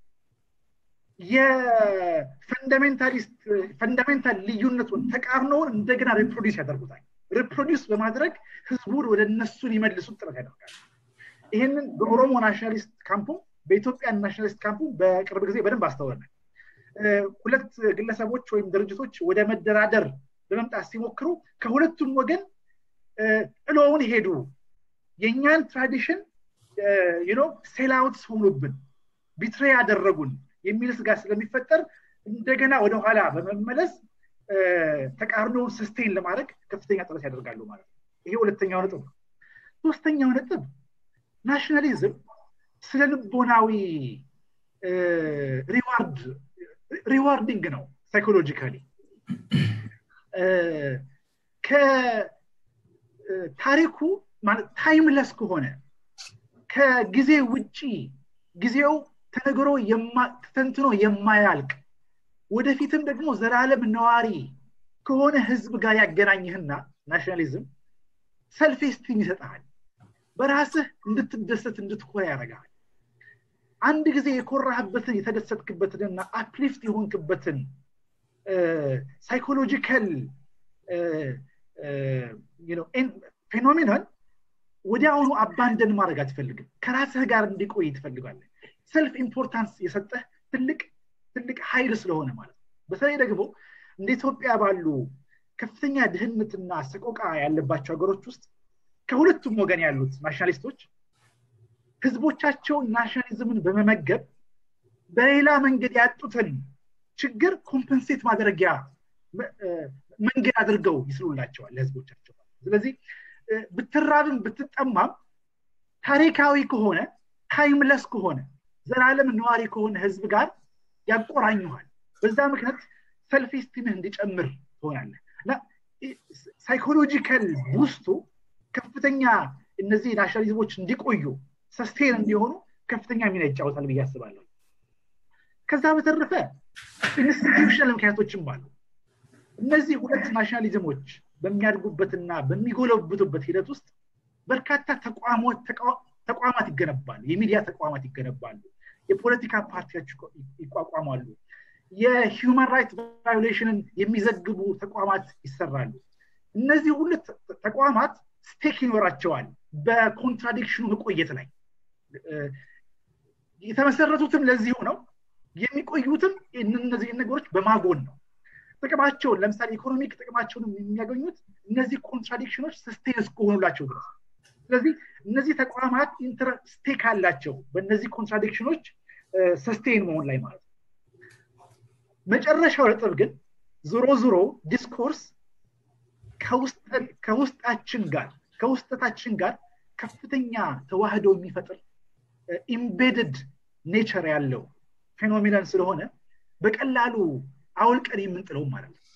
የፈንዳሜንታሊስት ፈንዳሜንታል ልዩነቱን ተቃርኖውን እንደገና ሪፕሮዲስ ያደርጉታል ሪፕሮዲስ በማድረግ ህዝቡን ወደ እነሱ ሊመልሱት ጥረት ያደርጋል ይህንን በኦሮሞ ናሽናሊስት ካምፑ በኢትዮጵያ ናሽናሊስት ካምፑ በቅርብ ጊዜ በደንብ አስተውለናል ሁለት ግለሰቦች ወይም ድርጅቶች ወደ መደራደር በመምጣት ሲሞክሩ ከሁለቱም ወገን ጥሎውን ሄዱ የእኛን ትራዲሽን ሴላውት ሆኑብን ቢትሬ ያደረጉን የሚል ስጋት ስለሚፈጠር እንደገና ወደኋላ በመመለስ ተቃርኖውን ስስቴን ለማድረግ ከፍተኛ ጥረት ያደርጋሉ ማለት ነው ይሄ ሁለተኛው ነጥብ ነው ሶስተኛው ነጥብ ናሽናሊዝም ስለ ልቦናዊ ሪዋርድ ሪዋርዲንግ ነው ሳይኮሎጂካሊ ከታሪኩ ማለት ታይምለስ ከሆነ ከጊዜ ውጪ ጊዜው ተነግሮ ተተንትኖ የማያልቅ ወደፊትም ደግሞ ዘላለም ነዋሪ ከሆነ ህዝብ ጋር ያገናኝህና ናሽናሊዝም ሰልፍ ስቲም ይሰጠሃል በራስህ እንድትደሰት እንድትኮራ ያደርጋል አንድ ጊዜ የኮራህበትን የተደሰትክበትንና አፕሊፍት የሆንክበትን ሳይኮሎጂካል ፌኖሜኖን ወዲያውኑ አባንደን ማድረግ አትፈልግም ከራስህ ጋር እንዲቆይ ትፈልጋለን ሰልፍ ኢምፖርታንስ የሰጠህ ትልቅ ትልቅ ኃይል ስለሆነ ማለት ነው በተለይ ደግሞ እንደ ኢትዮጵያ ባሉ ከፍተኛ ድህነትና ሰቆቃ ያለባቸው ሀገሮች ውስጥ ከሁለቱም ወገን ያሉት ናሽናሊስቶች ህዝቦቻቸውን ናሽናሊዝምን በመመገብ በሌላ መንገድ ያጡትን ችግር ኮምፐንሴት ማድረጊያ መንገድ አድርገው ይስሉላቸዋል ለህዝቦቻቸው ስለዚህ ብትራብም ብትጠማም ታሪካዊ ከሆነ ታይምለስ ከሆነ ዘላለም ነዋሪ ከሆነ ህዝብ ጋር ያቆራኙሃል በዛ ምክንያት ሰልፍ ስቲምህ እንዲጨምር ትሆናለህ እና ሳይኮሎጂካል ውስጡ ከፍተኛ እነዚህ ናሽናሊዝሞች እንዲቆዩ ሰስቴን እንዲሆኑ ከፍተኛ ሚና ይጫወታል ብዬ አስባለሁ ከዛ በተረፈ ኢንስቲትዩሽናል ምክንያቶችም አሉ እነዚህ ሁለት ናሽናሊዝሞች በሚያድጉበትና በሚጎለብቱበት ሂደት ውስጥ በርካታ ተቋማት ይገነባሉ የሚዲያ ተቋማት ይገነባሉ የፖለቲካ ፓርቲዎች ይቋቋማሉ የሂውማን ራይት ቫዮሌሽንን የሚዘግቡ ተቋማት ይሰራሉ እነዚህ ሁሉ ተቋማት ስቴክ ይኖራቸዋል በኮንትራዲክሽኑ መቆየት ላይ የተመሰረቱትም ለዚሁ ነው የሚቆዩትም እነዚህ ነገሮች በማጎን ነው ጥቅማቸውን ለምሳሌ ኢኮኖሚክ ጥቅማቸውን የሚያገኙት እነዚህ ኮንትራዲክሽኖች ስስቴን እስከሆኑላቸው ድረስ ስለዚህ እነዚህ ተቋማት ስቴክ አላቸው በእነዚህ ኮንትራዲክሽኖች ሰስቴን መሆን ላይ ማለት ነው መጨረሻው ነጥብ ግን ዞሮ ዞሮ ዲስኮርስ ከውስጣችን ጋር ከውስጠታችን ጋር ከፍተኛ ተዋህዶ የሚፈጥር ኢምቤድድ ኔቸር ያለው ፌኖሚናን ስለሆነ በቀላሉ አውልቀን የምንጥለው ማለት ነው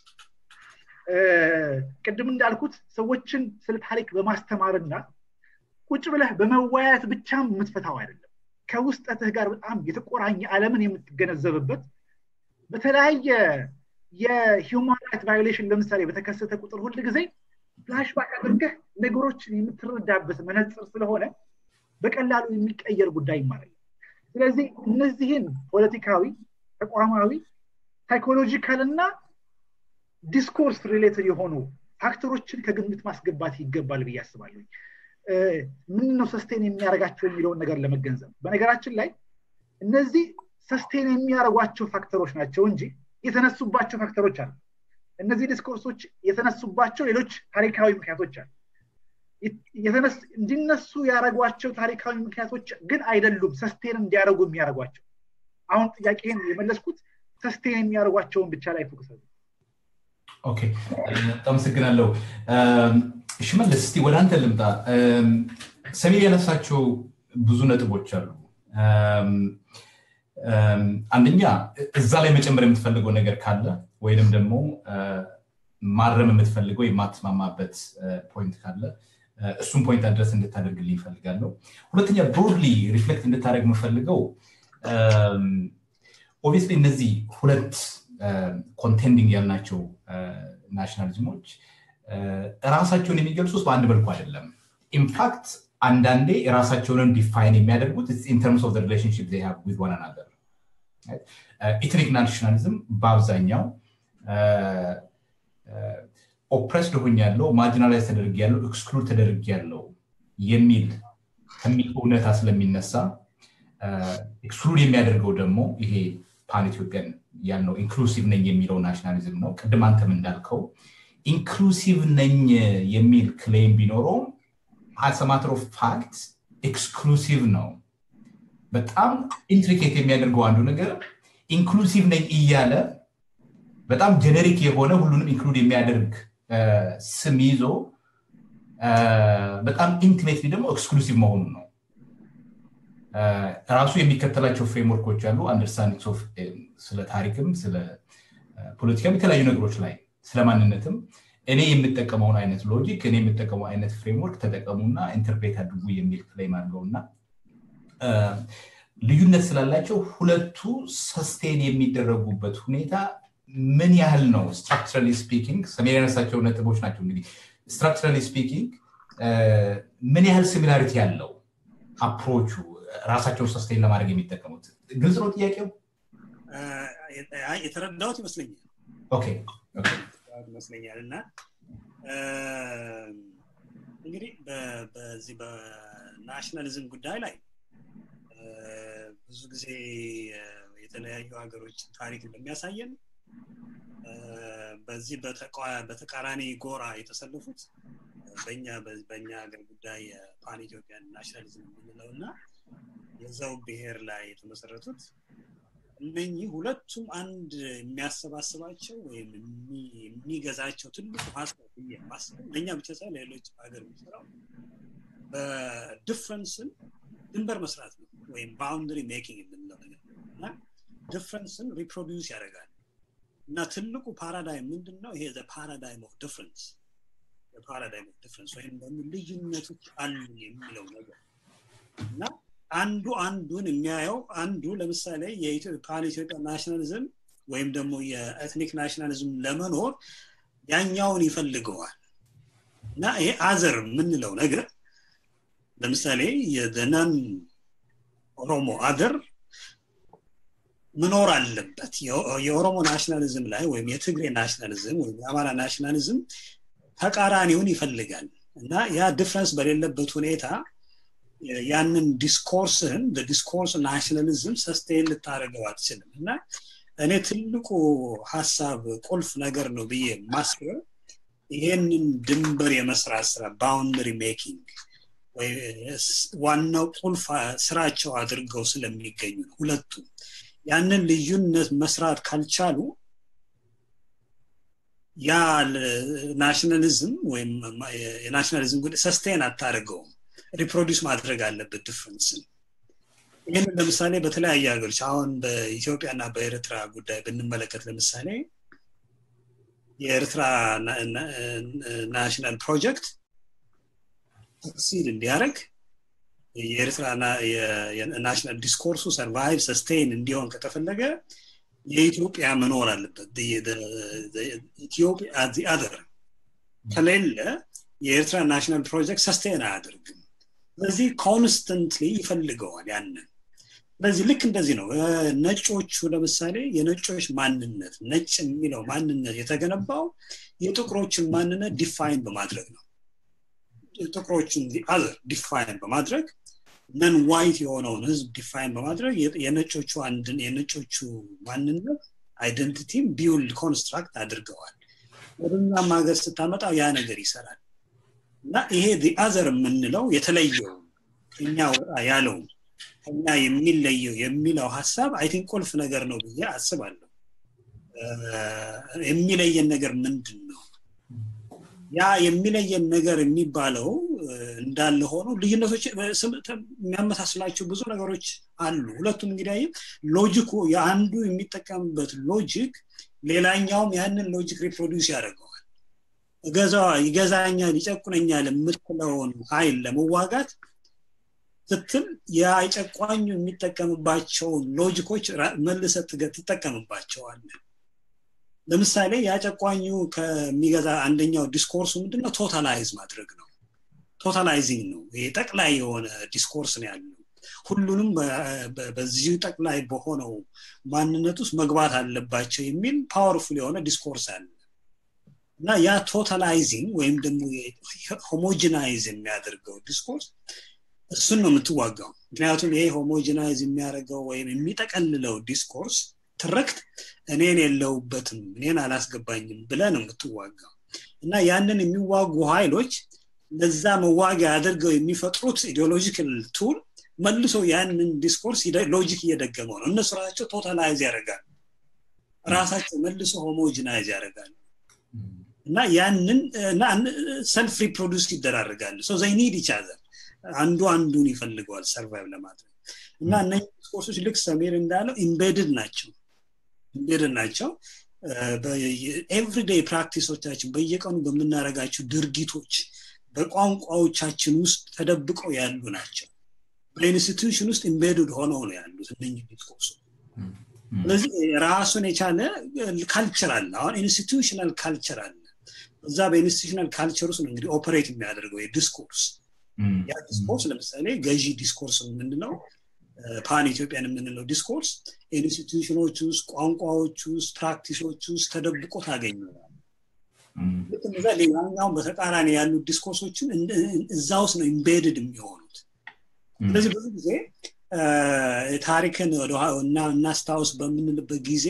ቅድም እንዳልኩት ሰዎችን ስለ ታሪክ በማስተማርና ቁጭ ብለህ በመወያየት ብቻም የምትፈታው አይደለም ከውስጠትህ ጋር በጣም የተቆራኘ አለምን የምትገነዘብበት በተለያየ የሂውማን ራይት ቫዮሌሽን ለምሳሌ በተከሰተ ቁጥር ሁል ጊዜ ፍላሽባክ አድርገህ ነገሮችን የምትረዳበት መነፅር ስለሆነ በቀላሉ የሚቀየር ጉዳይ ማለት ነው ስለዚህ እነዚህን ፖለቲካዊ ተቋማዊ ሳይኮሎጂካል እና ዲስኮርስ ሪሌትድ የሆኑ ፋክተሮችን ከግምት ማስገባት ይገባል ብዬ አስባለሁ ምን ነው ሰስቴን የሚያደርጋቸው የሚለውን ነገር ለመገንዘብ በነገራችን ላይ እነዚህ ሰስቴን የሚያደርጓቸው ፋክተሮች ናቸው እንጂ የተነሱባቸው ፋክተሮች አሉ እነዚህ ዲስኮርሶች የተነሱባቸው ሌሎች ታሪካዊ ምክንያቶች አሉ እንዲነሱ ያደረጓቸው ታሪካዊ ምክንያቶች ግን አይደሉም ሰስቴን እንዲያደርጉ የሚያደርጓቸው አሁን ጥያቄን የመለስኩት ሰስቴን የሚያደርጓቸውን ብቻ ላይ ፎክስ ኦኬ አመሰግናለሁ ሽመልስ እስቲ ወደ አንተ ልምጣ ሰሜን ያነሳቸው ብዙ ነጥቦች አሉ አንደኛ እዛ ላይ መጨመር የምትፈልገው ነገር ካለ ወይንም ደግሞ ማረም የምትፈልገው የማትስማማበት ፖይንት ካለ እሱም ፖይንት አድረስ እንድታደርግልኝ ይፈልጋለሁ ሁለተኛ ብሮድሊ ሪፍሌክት እንድታደርግ የምፈልገው ኦብቪስሊ እነዚህ ሁለት ኮንቴንዲንግ ያልናቸው ናሽናሊዝሞች ራሳቸውን የሚገልጹት በአንድ መልኩ አይደለም ኢንፋክት አንዳንዴ የራሳቸውንን ዲፋይን የሚያደርጉት ኢንተርምስ ኦፍ ሪሌሽንሽፕ ዜ ሃቭ ዊዝ ዋን አናዘር ኢትኒክ ናሽናሊዝም በአብዛኛው ኦፕሬስድ ሆኝ ያለው ማርጂናላይዝ ተደርግ ያለው ኤክስክሉድ ተደርግ ያለው የሚል ከሚል እውነታ ስለሚነሳ ኤክስክሉድ የሚያደርገው ደግሞ ይሄ ፓን ኢትዮጵያን ያልነው ኢንክሉሲቭ ነኝ የሚለው ናሽናሊዝም ነው ቅድም አንተም እንዳልከው ኢንክሉሲቭ ነኝ የሚል ክሌም ቢኖረውም አስ ማተር ኦፍ ፋክት ኤክስክሉሲቭ ነው በጣም ኢንትሪኬት የሚያደርገው አንዱ ነገር ኢንክሉሲቭ ነኝ እያለ በጣም ጀነሪክ የሆነ ሁሉንም ኢንክሉድ የሚያደርግ ስም ይዞ በጣም ኢንቲሜትሊ ደግሞ ኤክስክሉሲቭ መሆኑ ነው ራሱ የሚከተላቸው ፍሬምወርኮች አሉ አንደርስታንዲንግ ስለ ታሪክም ስለ ፖለቲካም የተለያዩ ነገሮች ላይ ስለ ማንነትም እኔ የምጠቀመውን አይነት ሎጂክ እኔ የምጠቀመው አይነት ፍሬምወርክ ተጠቀሙና ኢንተርፕሬት አድርጉ የሚል ክሌም አድርገውና ልዩነት ስላላቸው ሁለቱ ሰስቴን የሚደረጉበት ሁኔታ ምን ያህል ነው ስትራክቸራሊ ስፒኪንግ ሰሜን ያነሳቸው ነጥቦች ናቸው እንግዲህ ስትራክቸራሊ ስፒኪንግ ምን ያህል ሲሚላሪቲ ያለው አፕሮቹ ራሳቸውን ሰስቴን ለማድረግ የሚጠቀሙት ግልጽ ነው ጥያቄው የተረዳሁት ይመስለኛል ኦኬ ይመስለኛል እና እንግዲህ በዚህ በናሽናሊዝም ጉዳይ ላይ ብዙ ጊዜ የተለያዩ ሀገሮች ታሪክ እንደሚያሳየን በዚህ በተቃራኒ ጎራ የተሰለፉት በኛ በኛ ሀገር ጉዳይ ፓን ኢትዮጵያን ናሽናሊዝም የምንለው እና የዛው ብሔር ላይ የተመሰረቱት እነኚህ ሁለቱም አንድ የሚያሰባስባቸው ወይም የሚገዛቸው ትልቁ ሀሳብ ብዬ ማስበው ለእኛ ብቻ ሳይሆን ለሌሎች ሀገር የሚሰራው በዲፍረንስን ድንበር መስራት ነው ወይም ባውንደሪ ሜኪንግ የምንለው ነገር እና ዲፍረንስን ሪፕሮዲውስ ያደርጋል እና ትልቁ ፓራዳይም ምንድን ነው ይሄ ፓራዳይም ኦፍ ዲፍረንስ ፓራዳይም ኦፍ ዲፍረንስ ወይም ደግሞ ልዩነቶች አሉ የሚለው ነገር እና አንዱ አንዱን የሚያየው አንዱ ለምሳሌ የፓን ኢትዮጵያ ናሽናሊዝም ወይም ደግሞ የኤትኒክ ናሽናሊዝም ለመኖር ያኛውን ይፈልገዋል እና ይሄ አዘር የምንለው ነገር ለምሳሌ የደናን ኦሮሞ አገር መኖር አለበት የኦሮሞ ናሽናሊዝም ላይ ወይም የትግሬ ናሽናሊዝም ወይም የአማራ ናሽናሊዝም ተቃራኒውን ይፈልጋል እና ያ ዲፍረንስ በሌለበት ሁኔታ ያንን ዲስኮርስህን ዲስኮርስ ናሽናሊዝም ሰስቴን ልታደርገው አትችልም እና እኔ ትልቁ ሀሳብ ቁልፍ ነገር ነው ብዬ ማስበው ይሄንን ድንበር የመስራት ስራ ባውንደሪ ሜኪንግ ዋናው ቁልፍ ስራቸው አድርገው ስለሚገኙ ነው ሁለቱም ያንን ልዩነት መስራት ካልቻሉ ያ ናሽናሊዝም ወይም የናሽናሊዝም ጉዳይ ሰስቴን አታደርገውም ሪፕሮዲስ ማድረግ አለበት ዲፍረንስን ይህንን ለምሳሌ በተለያየ ሀገሮች አሁን በኢትዮጵያ እና በኤርትራ ጉዳይ ብንመለከት ለምሳሌ የኤርትራ ናሽናል ፕሮጀክት ሰክሲድ እንዲያደርግ የኤርትራ ናሽናል ዲስኮርሱ ሰርቫይቭ ሰስቴን እንዲሆን ከተፈለገ የኢትዮጵያ መኖር አለበት ኢትዮጵያ አዘር ከሌለ የኤርትራ ናሽናል ፕሮጀክት ሰስቴን አያደርግም ስለዚህ ኮንስተንትሊ ይፈልገዋል ያንን ስለዚህ ልክ እንደዚህ ነው ነጮቹ ለምሳሌ የነጮች ማንነት ነጭ የሚለው ማንነት የተገነባው የጥቁሮችን ማንነት ዲፋይን በማድረግ ነው ጥቁሮችን አዘር ዲፋይን በማድረግ ነን ዋይት የሆነውን ህዝብ ዲፋይን በማድረግ የነጮቹ አንድን የነጮቹ ማንነት አይደንቲቲም ቢውልድ ኮንስትራክት አድርገዋል ወደኛም ሀገር ስታመጣው ያ ነገር ይሰራል እና ይሄ አዘር የምንለው የተለየው ከኛ ወጣ ያለው ከኛ የሚለየው የሚለው ሀሳብ አይ ቲንክ ቁልፍ ነገር ነው ብዬ አስባለሁ የሚለየን ነገር ምንድን ነው ያ የሚለየን ነገር የሚባለው እንዳለ ሆኖ ልዩነቶች የሚያመሳስላቸው ብዙ ነገሮች አሉ ሁለቱም እንግዲህ ሎጂኩ የአንዱ የሚጠቀምበት ሎጂክ ሌላኛውም ያንን ሎጂክ ሪፕሮዲውስ ያደርገዋል ይገዛኛል ይጨቁነኛል የምትለውን ኃይል ለመዋጋት ስትል የጨቋኙ የሚጠቀምባቸውን ሎጂኮች መልሰ ትጠቀምባቸዋል ለምሳሌ ያጨቋኙ ከሚገዛ አንደኛው ዲስኮርሱ ምንድነው ቶታላይዝ ማድረግ ነው ቶታላይዚንግ ነው ይሄ ጠቅላይ የሆነ ዲስኮርስ ነው ያለው ሁሉንም በዚሁ ጠቅላይ በሆነው ማንነት ውስጥ መግባት አለባቸው የሚል ፓወርፉል የሆነ ዲስኮርስ አለ እና ያ ቶታላይዚንግ ወይም ደግሞ ሆሞጂናይዝ የሚያደርገው ዲስኮርስ እሱን ነው የምትዋጋው ምክንያቱም ይሄ ሆሞጂናይዝ የሚያደርገው ወይም የሚጠቀልለው ዲስኮርስ ትረክት እኔን የለውበትም እኔን አላስገባኝም ብለ ነው የምትዋጋው እና ያንን የሚዋጉ ኃይሎች ለዛ መዋጊያ አድርገው የሚፈጥሩት ኢዲዮሎጂካል ቱል መልሶ ያንን ዲስኮርስ ሎጂክ እየደገመው ነው እነሱ ራሳቸው ቶታላይዝ ያደርጋሉ ራሳቸው መልሶ ሆሞጂናይዝ ያደርጋሉ እና ያንን ሰልፍ ሪፕሮዱስ ይደራረጋሉ ሶ ዘይ ኒድ ይቻዘር አንዱ አንዱን ይፈልገዋል ሰርቫይቭ ለማድረግ እና እነዚህ ዲስኮርሶች ልክ ሰሜር እንዳለው ኢምቤድድ ናቸው ኢምቤድድ ናቸው ኤቭሪዴይ ፕራክቲሶቻችን በየቀኑ በምናደረጋቸው ድርጊቶች በቋንቋዎቻችን ውስጥ ተደብቀው ያሉ ናቸው በኢንስቲቱሽን ውስጥ ኢምቤድድ ሆነው ነው ያሉት እነህ ዲስኮርሶች ስለዚህ ራሱን የቻለ ካልቸር አለ አሁን ኢንስቲቱሽናል ካልቸር አለ እዛ በኢንስቲቱሽናል ካልቸር ውስጥ ነው እንግዲህ ኦፐሬት የሚያደርገው የዲስኮርስ ያ ዲስኮርስ ለምሳሌ ገዢ ዲስኮርስ የምንለው ፓን ኢትዮጵያን የምንለው ዲስኮርስ ኢንስቲቱሽኖች ውስጥ ቋንቋዎች ውስጥ ፕራክቲሶች ውስጥ ተደብቆ ታገኘዋል ልክ እዛ ሌላኛውን በተቃራኒ ያሉት ዲስኮርሶችን እዛ ውስጥ ነው ኢምቤድድ የሚሆኑት ስለዚህ ብዙ ጊዜ ታሪክን እናስታውስ በምንልበት ጊዜ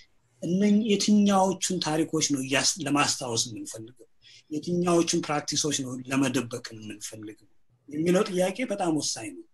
የትኛዎቹን ታሪኮች ነው ለማስታወስ የምንፈልገው የትኛዎቹን ፕራክቲሶች ነው ለመደበቅ የምንፈልገው የሚለው ጥያቄ በጣም ወሳኝ ነው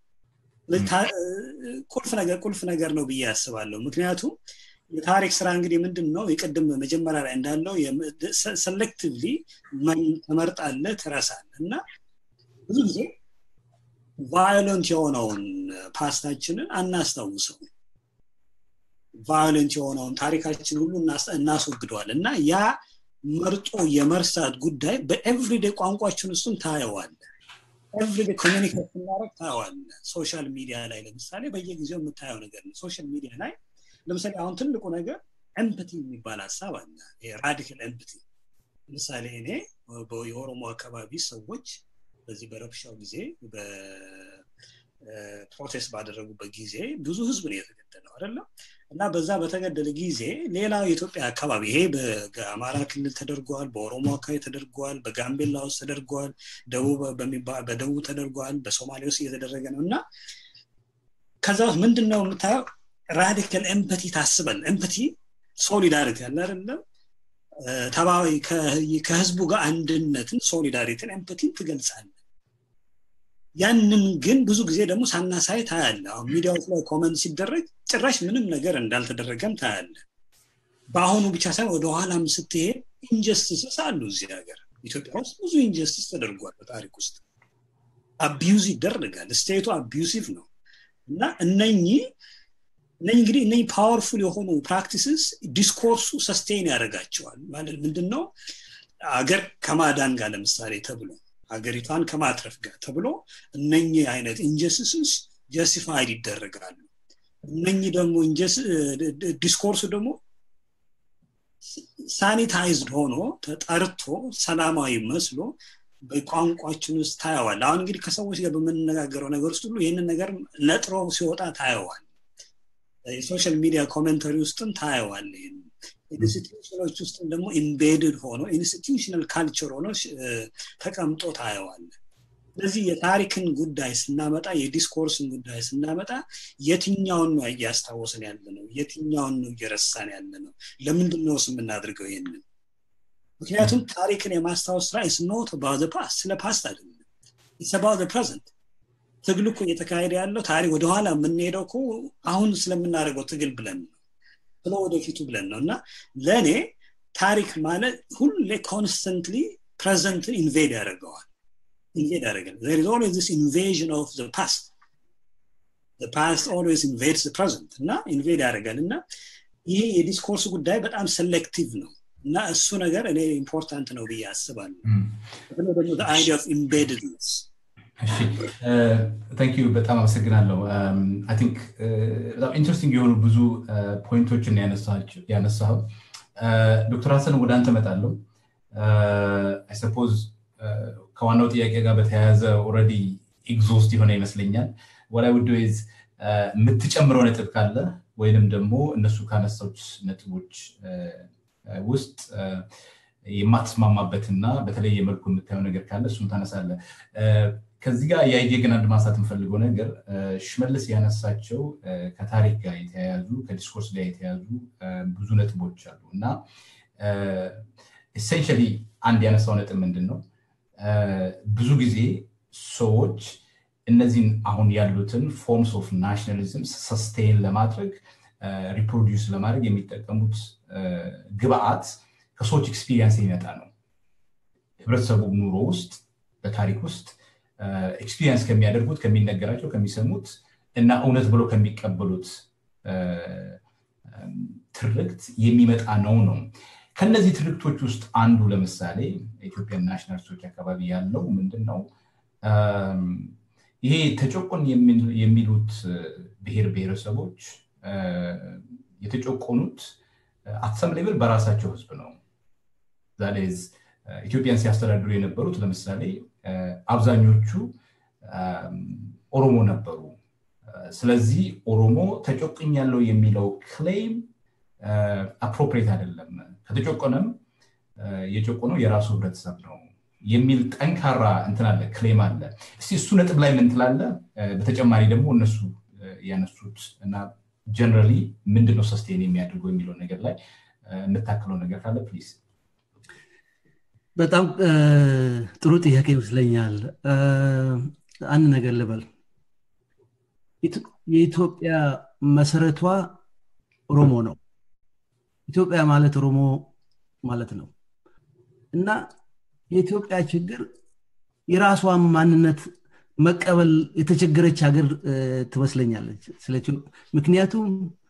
ቁልፍ ነገር ቁልፍ ነገር ነው ብዬ ያስባለሁ ምክንያቱም የታሪክ ስራ እንግዲህ ምንድን ነው የቅድም መጀመሪያ ላይ እንዳለው ሰሌክቲቭሊ ተመርጣለ ትረሳለ እና ብዙ ጊዜ ቫዮለንት የሆነውን ፓስታችንን አናስታውሰው ቫዮለንት የሆነውን ታሪካችን ሁሉ እናስወግደዋል እና ያ መርጦ የመርሳት ጉዳይ በኤቭሪዴ ቋንቋችን ውስጥም ታየዋለ ኤቭሪዴ ኮሚኒኬት ስናደረግ ታየዋለ ሶሻል ሚዲያ ላይ ለምሳሌ በየጊዜው የምታየው ነገር ነው ሶሻል ሚዲያ ላይ ለምሳሌ አሁን ትልቁ ነገር ኤምፕቲ የሚባል ሀሳብ አለ ራዲካል ኤምፕቲ ለምሳሌ እኔ የኦሮሞ አካባቢ ሰዎች በዚህ በረብሻው ጊዜ ፕሮቴስት ባደረጉበት ጊዜ ብዙ ህዝብ ነው የተገደለው አይደለም እና በዛ በተገደለ ጊዜ ሌላው የኢትዮጵያ አካባቢ ይሄ በአማራ ክልል ተደርጓል በኦሮሞ አካባቢ ተደርጓል በጋምቤላ ውስጥ ተደርጓል በደቡብ ተደርጓል በሶማሌ ውስጥ እየተደረገ ነው እና ከዛ ውስጥ ምንድን ነው የምታየው ራዲካል ኤምፐቲ ታስበል ኤምፐቲ ሶሊዳሪቲ አለ አይደለም ተባዊ ከህዝቡ ጋር አንድነትን ሶሊዳሪቲን ኤምፐቲን ትገልጻለ ያንን ግን ብዙ ጊዜ ደግሞ ሳናሳይ ታያለ አሁን ሚዲያዎች ላይ ኮመንት ሲደረግ ጭራሽ ምንም ነገር እንዳልተደረገም ታያለ በአሁኑ ብቻ ሳይሆን ወደኋላም ስትሄድ ኢንጀስቲስስ አሉ እዚህ ሀገር ኢትዮጵያ ውስጥ ብዙ ኢንጀስቲስ ተደርጓል በታሪክ ውስጥ አቢዩዝ ይደረጋል ስቴቱ አቢዩሲቭ ነው እና እነኚህ እነኚህ እንግዲህ እነኚህ ፓወርፉል የሆኑ ፕራክቲስስ ዲስኮርሱ ሰስቴን ያደርጋቸዋል ማለት ምንድን ነው አገር ከማዳን ጋር ለምሳሌ ተብሎ ሀገሪቷን ከማትረፍ ጋር ተብሎ እነኚህ አይነት ኢንጀስቲስስ ጀስቲፋይድ ይደረጋሉ እነኚህ ደግሞ ዲስኮርሱ ደግሞ ሳኒታይዝድ ሆኖ ተጠርቶ ሰላማዊ መስሎ በቋንቋችን ውስጥ ታየዋል አሁን እንግዲህ ከሰዎች ጋር በምንነጋገረው ነገር ውስጥ ሁሉ ይህንን ነገር ነጥሮ ሲወጣ ታየዋል የሶሻል ሚዲያ ኮሜንተሪ ውስጥም ታየዋል ይህን ኢንስቲቱሽኖች ውስጥም ደግሞ ኢምቤድድ ሆኖ ኢንስቲቱሽናል ካልቸር ሆኖ ተቀምጦ ታየዋል ስለዚህ የታሪክን ጉዳይ ስናመጣ የዲስኮርስን ጉዳይ ስናመጣ የትኛውን ነው እያስታወስን ያለ ነው የትኛውን ነው እየረሳን ያለ ነው ለምንድን ነው የምናደርገው ይህንን ምክንያቱም ታሪክን የማስታወስ ስራ ኢስ ኖት አባውት ፓስት ስለ ፓስት አይደለም ኢስ አባውት ፕሬዘንት ትግል እኮ እየተካሄደ ያለው ታሪክ ወደኋላ የምንሄደው እኮ አሁን ስለምናደርገው ትግል ብለን ነው ስለ ወደፊቱ ብለን ነው እና ለእኔ ታሪክ ማለት ሁሌ ኮንስተንትሊ ፕሬዘንትን ኢንቬድ ያደርገዋል ኢንቬድ ያደርጋል there is always this invasion of the past the past always invades the present እና ኢንቬድ ያደርጋል እና ይሄ የዲስኮርስ ጉዳይ በጣም ሴሌክቲቭ ነው እና እሱ ነገር እኔ ኢምፖርታንት ነው ብዬ አስባለሁ ደግሞ አይዲያ ኦፍ ኢምቤድድነስ ታንክ ዩ በጣም አመሰግናለሁ አይ ቲንክ በጣም ኢንትረስቲንግ የሆኑ ብዙ ፖይንቶችን ያነሳው ዶክተር ሀሰን ወደ አንተ መጣለሁ አይ ሰፖዝ ከዋናው ጥያቄ ጋር በተያያዘ ኦረዲ ኤግዞስት የሆነ ይመስለኛል ወላይ ውድ ዝ የምትጨምረው ነጥብ ካለ ወይንም ደግሞ እነሱ ካነሳዎች ነጥቦች ውስጥ የማትስማማበትና በተለየ መልኩ የምታየው ነገር ካለ እሱን ታነሳለ ከዚህ ጋር ያየ ግን አንድ ማንሳት የምፈልገው ነገር ሽመልስ ያነሳቸው ከታሪክ ጋር የተያያዙ ከዲስኮርስ ጋር የተያያዙ ብዙ ነጥቦች አሉ እና ኤሴንሻሊ አንድ ያነሳው ነጥብ ምንድን ነው ብዙ ጊዜ ሰዎች እነዚህን አሁን ያሉትን ፎርምስ ኦፍ ናሽናሊዝም ሰስቴን ለማድረግ ሪፕሮዲውስ ለማድረግ የሚጠቀሙት ግብአት ከሰዎች ኤክስፒሪየንስ የሚመጣ ነው ህብረተሰቡ ኑሮ ውስጥ በታሪክ ውስጥ ኤክስፒሪየንስ ከሚያደርጉት ከሚነገራቸው ከሚሰሙት እና እውነት ብሎ ከሚቀበሉት ትርክት የሚመጣ ነው ነው ከነዚህ ትርክቶች ውስጥ አንዱ ለምሳሌ ኢትዮጵያን ናሽናሊስቶች አካባቢ ያለው ምንድን ነው ይሄ ተጨቆን የሚሉት ብሔር ብሔረሰቦች የተጨቆኑት አትሰም ሌብል በራሳቸው ህዝብ ነው ዛሌዝ ኢትዮጵያን ሲያስተዳድሩ የነበሩት ለምሳሌ አብዛኞቹ ኦሮሞ ነበሩ ስለዚህ ኦሮሞ ተጨቁኝ ያለው የሚለው ክሌም አፕሮፕሬት አይደለም ከተጨቆነም የጨቆነው የራሱ ህብረተሰብ ነው የሚል ጠንካራ እንትን አለ ክሌም አለ እስቲ እሱ ነጥብ ላይ ምን ትላለ በተጨማሪ ደግሞ እነሱ ያነሱት እና ጀነራሊ ምንድነው ሰስቴን የሚያደርገው የሚለው ነገር ላይ የምታክለው ነገር ካለ ፕሊዝ በጣም ጥሩ ጥያቄ ይመስለኛል አንድ ነገር ልበል የኢትዮጵያ መሰረቷ ኦሮሞ ነው ኢትዮጵያ ማለት ኦሮሞ ማለት ነው እና የኢትዮጵያ ችግር የራሷን ማንነት መቀበል የተቸገረች ሀገር ትመስለኛለች ምክንያቱም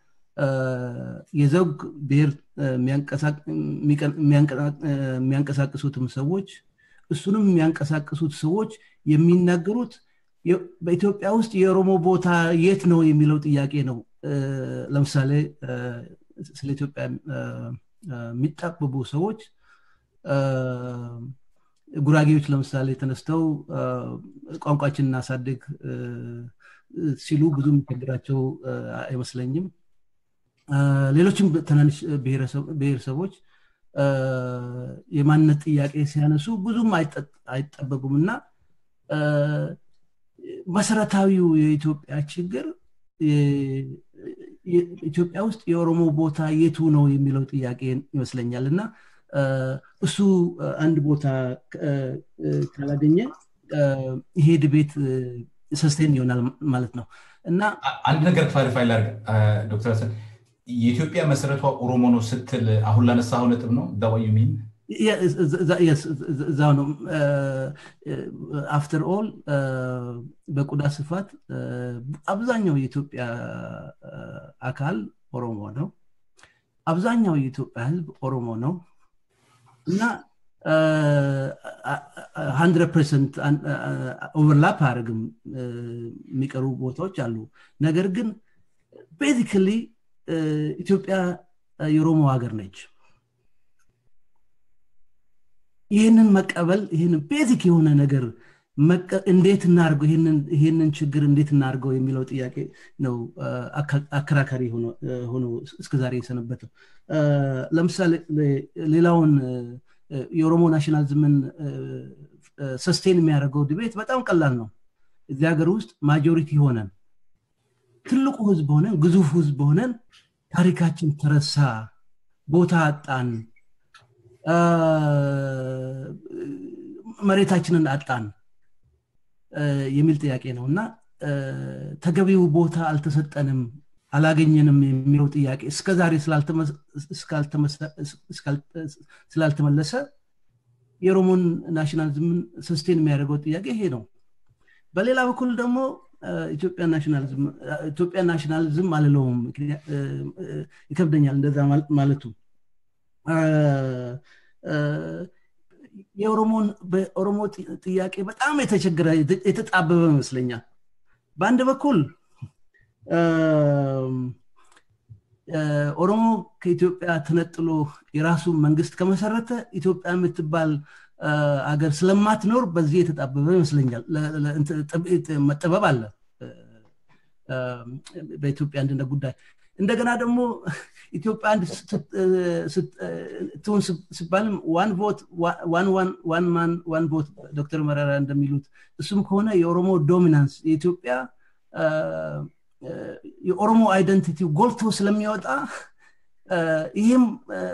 የዘውግ ብሔር የሚያንቀሳቅሱትም ሰዎች እሱንም የሚያንቀሳቅሱት ሰዎች የሚናገሩት በኢትዮጵያ ውስጥ የኦሮሞ ቦታ የት ነው የሚለው ጥያቄ ነው ለምሳሌ ስለ ኢትዮጵያ የሚጣበቡ ሰዎች ጉራጌዎች ለምሳሌ ተነስተው ቋንቋችን እናሳድግ ሲሉ ብዙ የሚቸግራቸው አይመስለኝም ሌሎችም ትናንሽ ብሔረሰቦች የማንነት ጥያቄ ሲያነሱ ብዙም አይጠበቁም እና መሰረታዊው የኢትዮጵያ ችግር ኢትዮጵያ ውስጥ የኦሮሞ ቦታ የቱ ነው የሚለው ጥያቄ ይመስለኛል እና እሱ አንድ ቦታ ካላገኘ ይሄ ድቤት ሰስቴን ይሆናል ማለት ነው እና አንድ ነገር ክላሪፋይ ላርግ ዶክተር ሀሰን የኢትዮጵያ መሰረቷ ኦሮሞ ነው ስትል አሁን ላነሳው ነጥብ ነው ዳዋዩ ሚን እዛው ነው አፍተር ኦል በቆዳ ስፋት አብዛኛው የኢትዮጵያ አካል ኦሮሞ ነው አብዛኛው የኢትዮጵያ ህዝብ ኦሮሞ ነው እና ሀንድረድ ፐርሰንት ኦቨርላፕ አያደርግም የሚቀሩ ቦታዎች አሉ ነገር ግን ቤዚክሊ ኢትዮጵያ የኦሮሞ ሀገር ነች ይህንን መቀበል ይህንን ቤዚክ የሆነ ነገር እንዴት እናርገው ይህንን ችግር እንዴት እናርገው የሚለው ጥያቄ ነው አከራካሪ ሆኖ እስከዛሬ የሰነበተው ለምሳሌ ሌላውን የኦሮሞ ናሽናሊዝምን ሰስቴን የሚያደርገው ድቤት በጣም ቀላል ነው እዚህ ሀገር ውስጥ ማጆሪቲ ሆነን ትልቁ ህዝብ ሆነን ግዙፍ ህዝብ ሆነን ታሪካችን ተረሳ ቦታ አጣን መሬታችንን አጣን የሚል ጥያቄ ነው እና ተገቢው ቦታ አልተሰጠንም አላገኘንም የሚለው ጥያቄ እስከዛሬ ስላልተመለሰ የኦሮሞን ናሽናሊዝምን ሰስቴን የሚያደርገው ጥያቄ ይሄ ነው በሌላ በኩል ደግሞ ኢትዮጵያ ናሽናሊዝም አልለውም ይከብደኛል እንደዛ ማለቱ የኦሮሞን በኦሮሞ ጥያቄ በጣም የተቸገረ የተጣበበ ይመስለኛል በአንድ በኩል ኦሮሞ ከኢትዮጵያ ተነጥሎ የራሱ መንግስት ከመሰረተ ኢትዮጵያ የምትባል አገር ስለማትኖር በዚህ የተጣበበ ይመስለኛል መጠበብ አለ በኢትዮጵያ አንድነት ጉዳይ እንደገና ደግሞ ኢትዮጵያ አንድ ትሁን ሲባልም ዋን ቮት ዋን ማን ዋን ቮት ዶክተር መረራ እንደሚሉት እሱም ከሆነ የኦሮሞ ዶሚናንስ የኢትዮጵያ የኦሮሞ አይደንቲቲ ጎልቶ ስለሚወጣ ይህም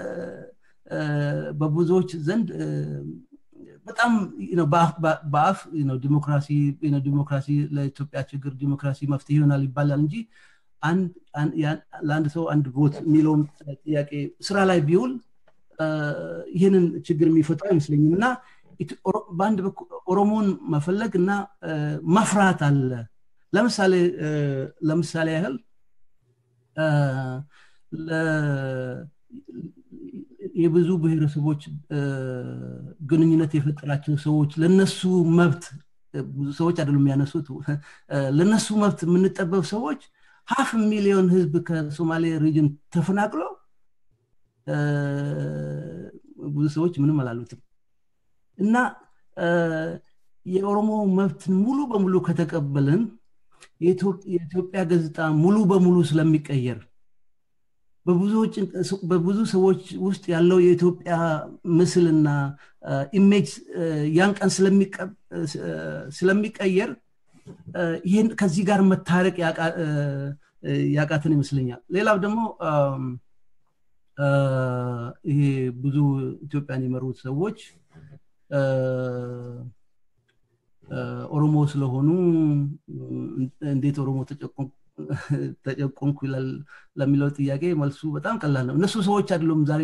በብዙዎች ዘንድ በጣም በአፍ ዲሞክራሲ ዲሞክራሲ ለኢትዮጵያ ችግር ዲሞክራሲ መፍትሄ ይሆናል ይባላል እንጂ ለአንድ ሰው አንድ ቮት የሚለውን ጥያቄ ስራ ላይ ቢውል ይህንን ችግር የሚፈታ አይመስለኝም እና በአንድ ኦሮሞን መፈለግ እና መፍራት አለ ለምሳሌ ለምሳሌ ያህል የብዙ ብሔረሰቦች ግንኙነት የፈጠራቸው ሰዎች ለነሱ መብት ብዙ ሰዎች አይደሉም የሚያነሱት ለነሱ መብት የምንጠበብ ሰዎች ሀፍ ሚሊዮን ህዝብ ከሶማሌ ሪጅን ተፈናቅሎ ብዙ ሰዎች ምንም አላሉትም እና የኦሮሞ መብትን ሙሉ በሙሉ ከተቀበልን የኢትዮጵያ ገጽታ ሙሉ በሙሉ ስለሚቀየር በብዙ ሰዎች ውስጥ ያለው የኢትዮጵያ ምስልና ኢሜጅ ያን ቀን ስለሚቀየር ይህን ከዚህ ጋር መታረቅ ያቃትን ይመስለኛል ሌላው ደግሞ ይሄ ብዙ ኢትዮጵያን የመሩት ሰዎች ኦሮሞ ስለሆኑ እንዴት ኦሮሞ ተጨቆንኩ ይላል ለሚለው ጥያቄ መልሱ በጣም ቀላል ነው እነሱ ሰዎች አይደሉም ዛሬ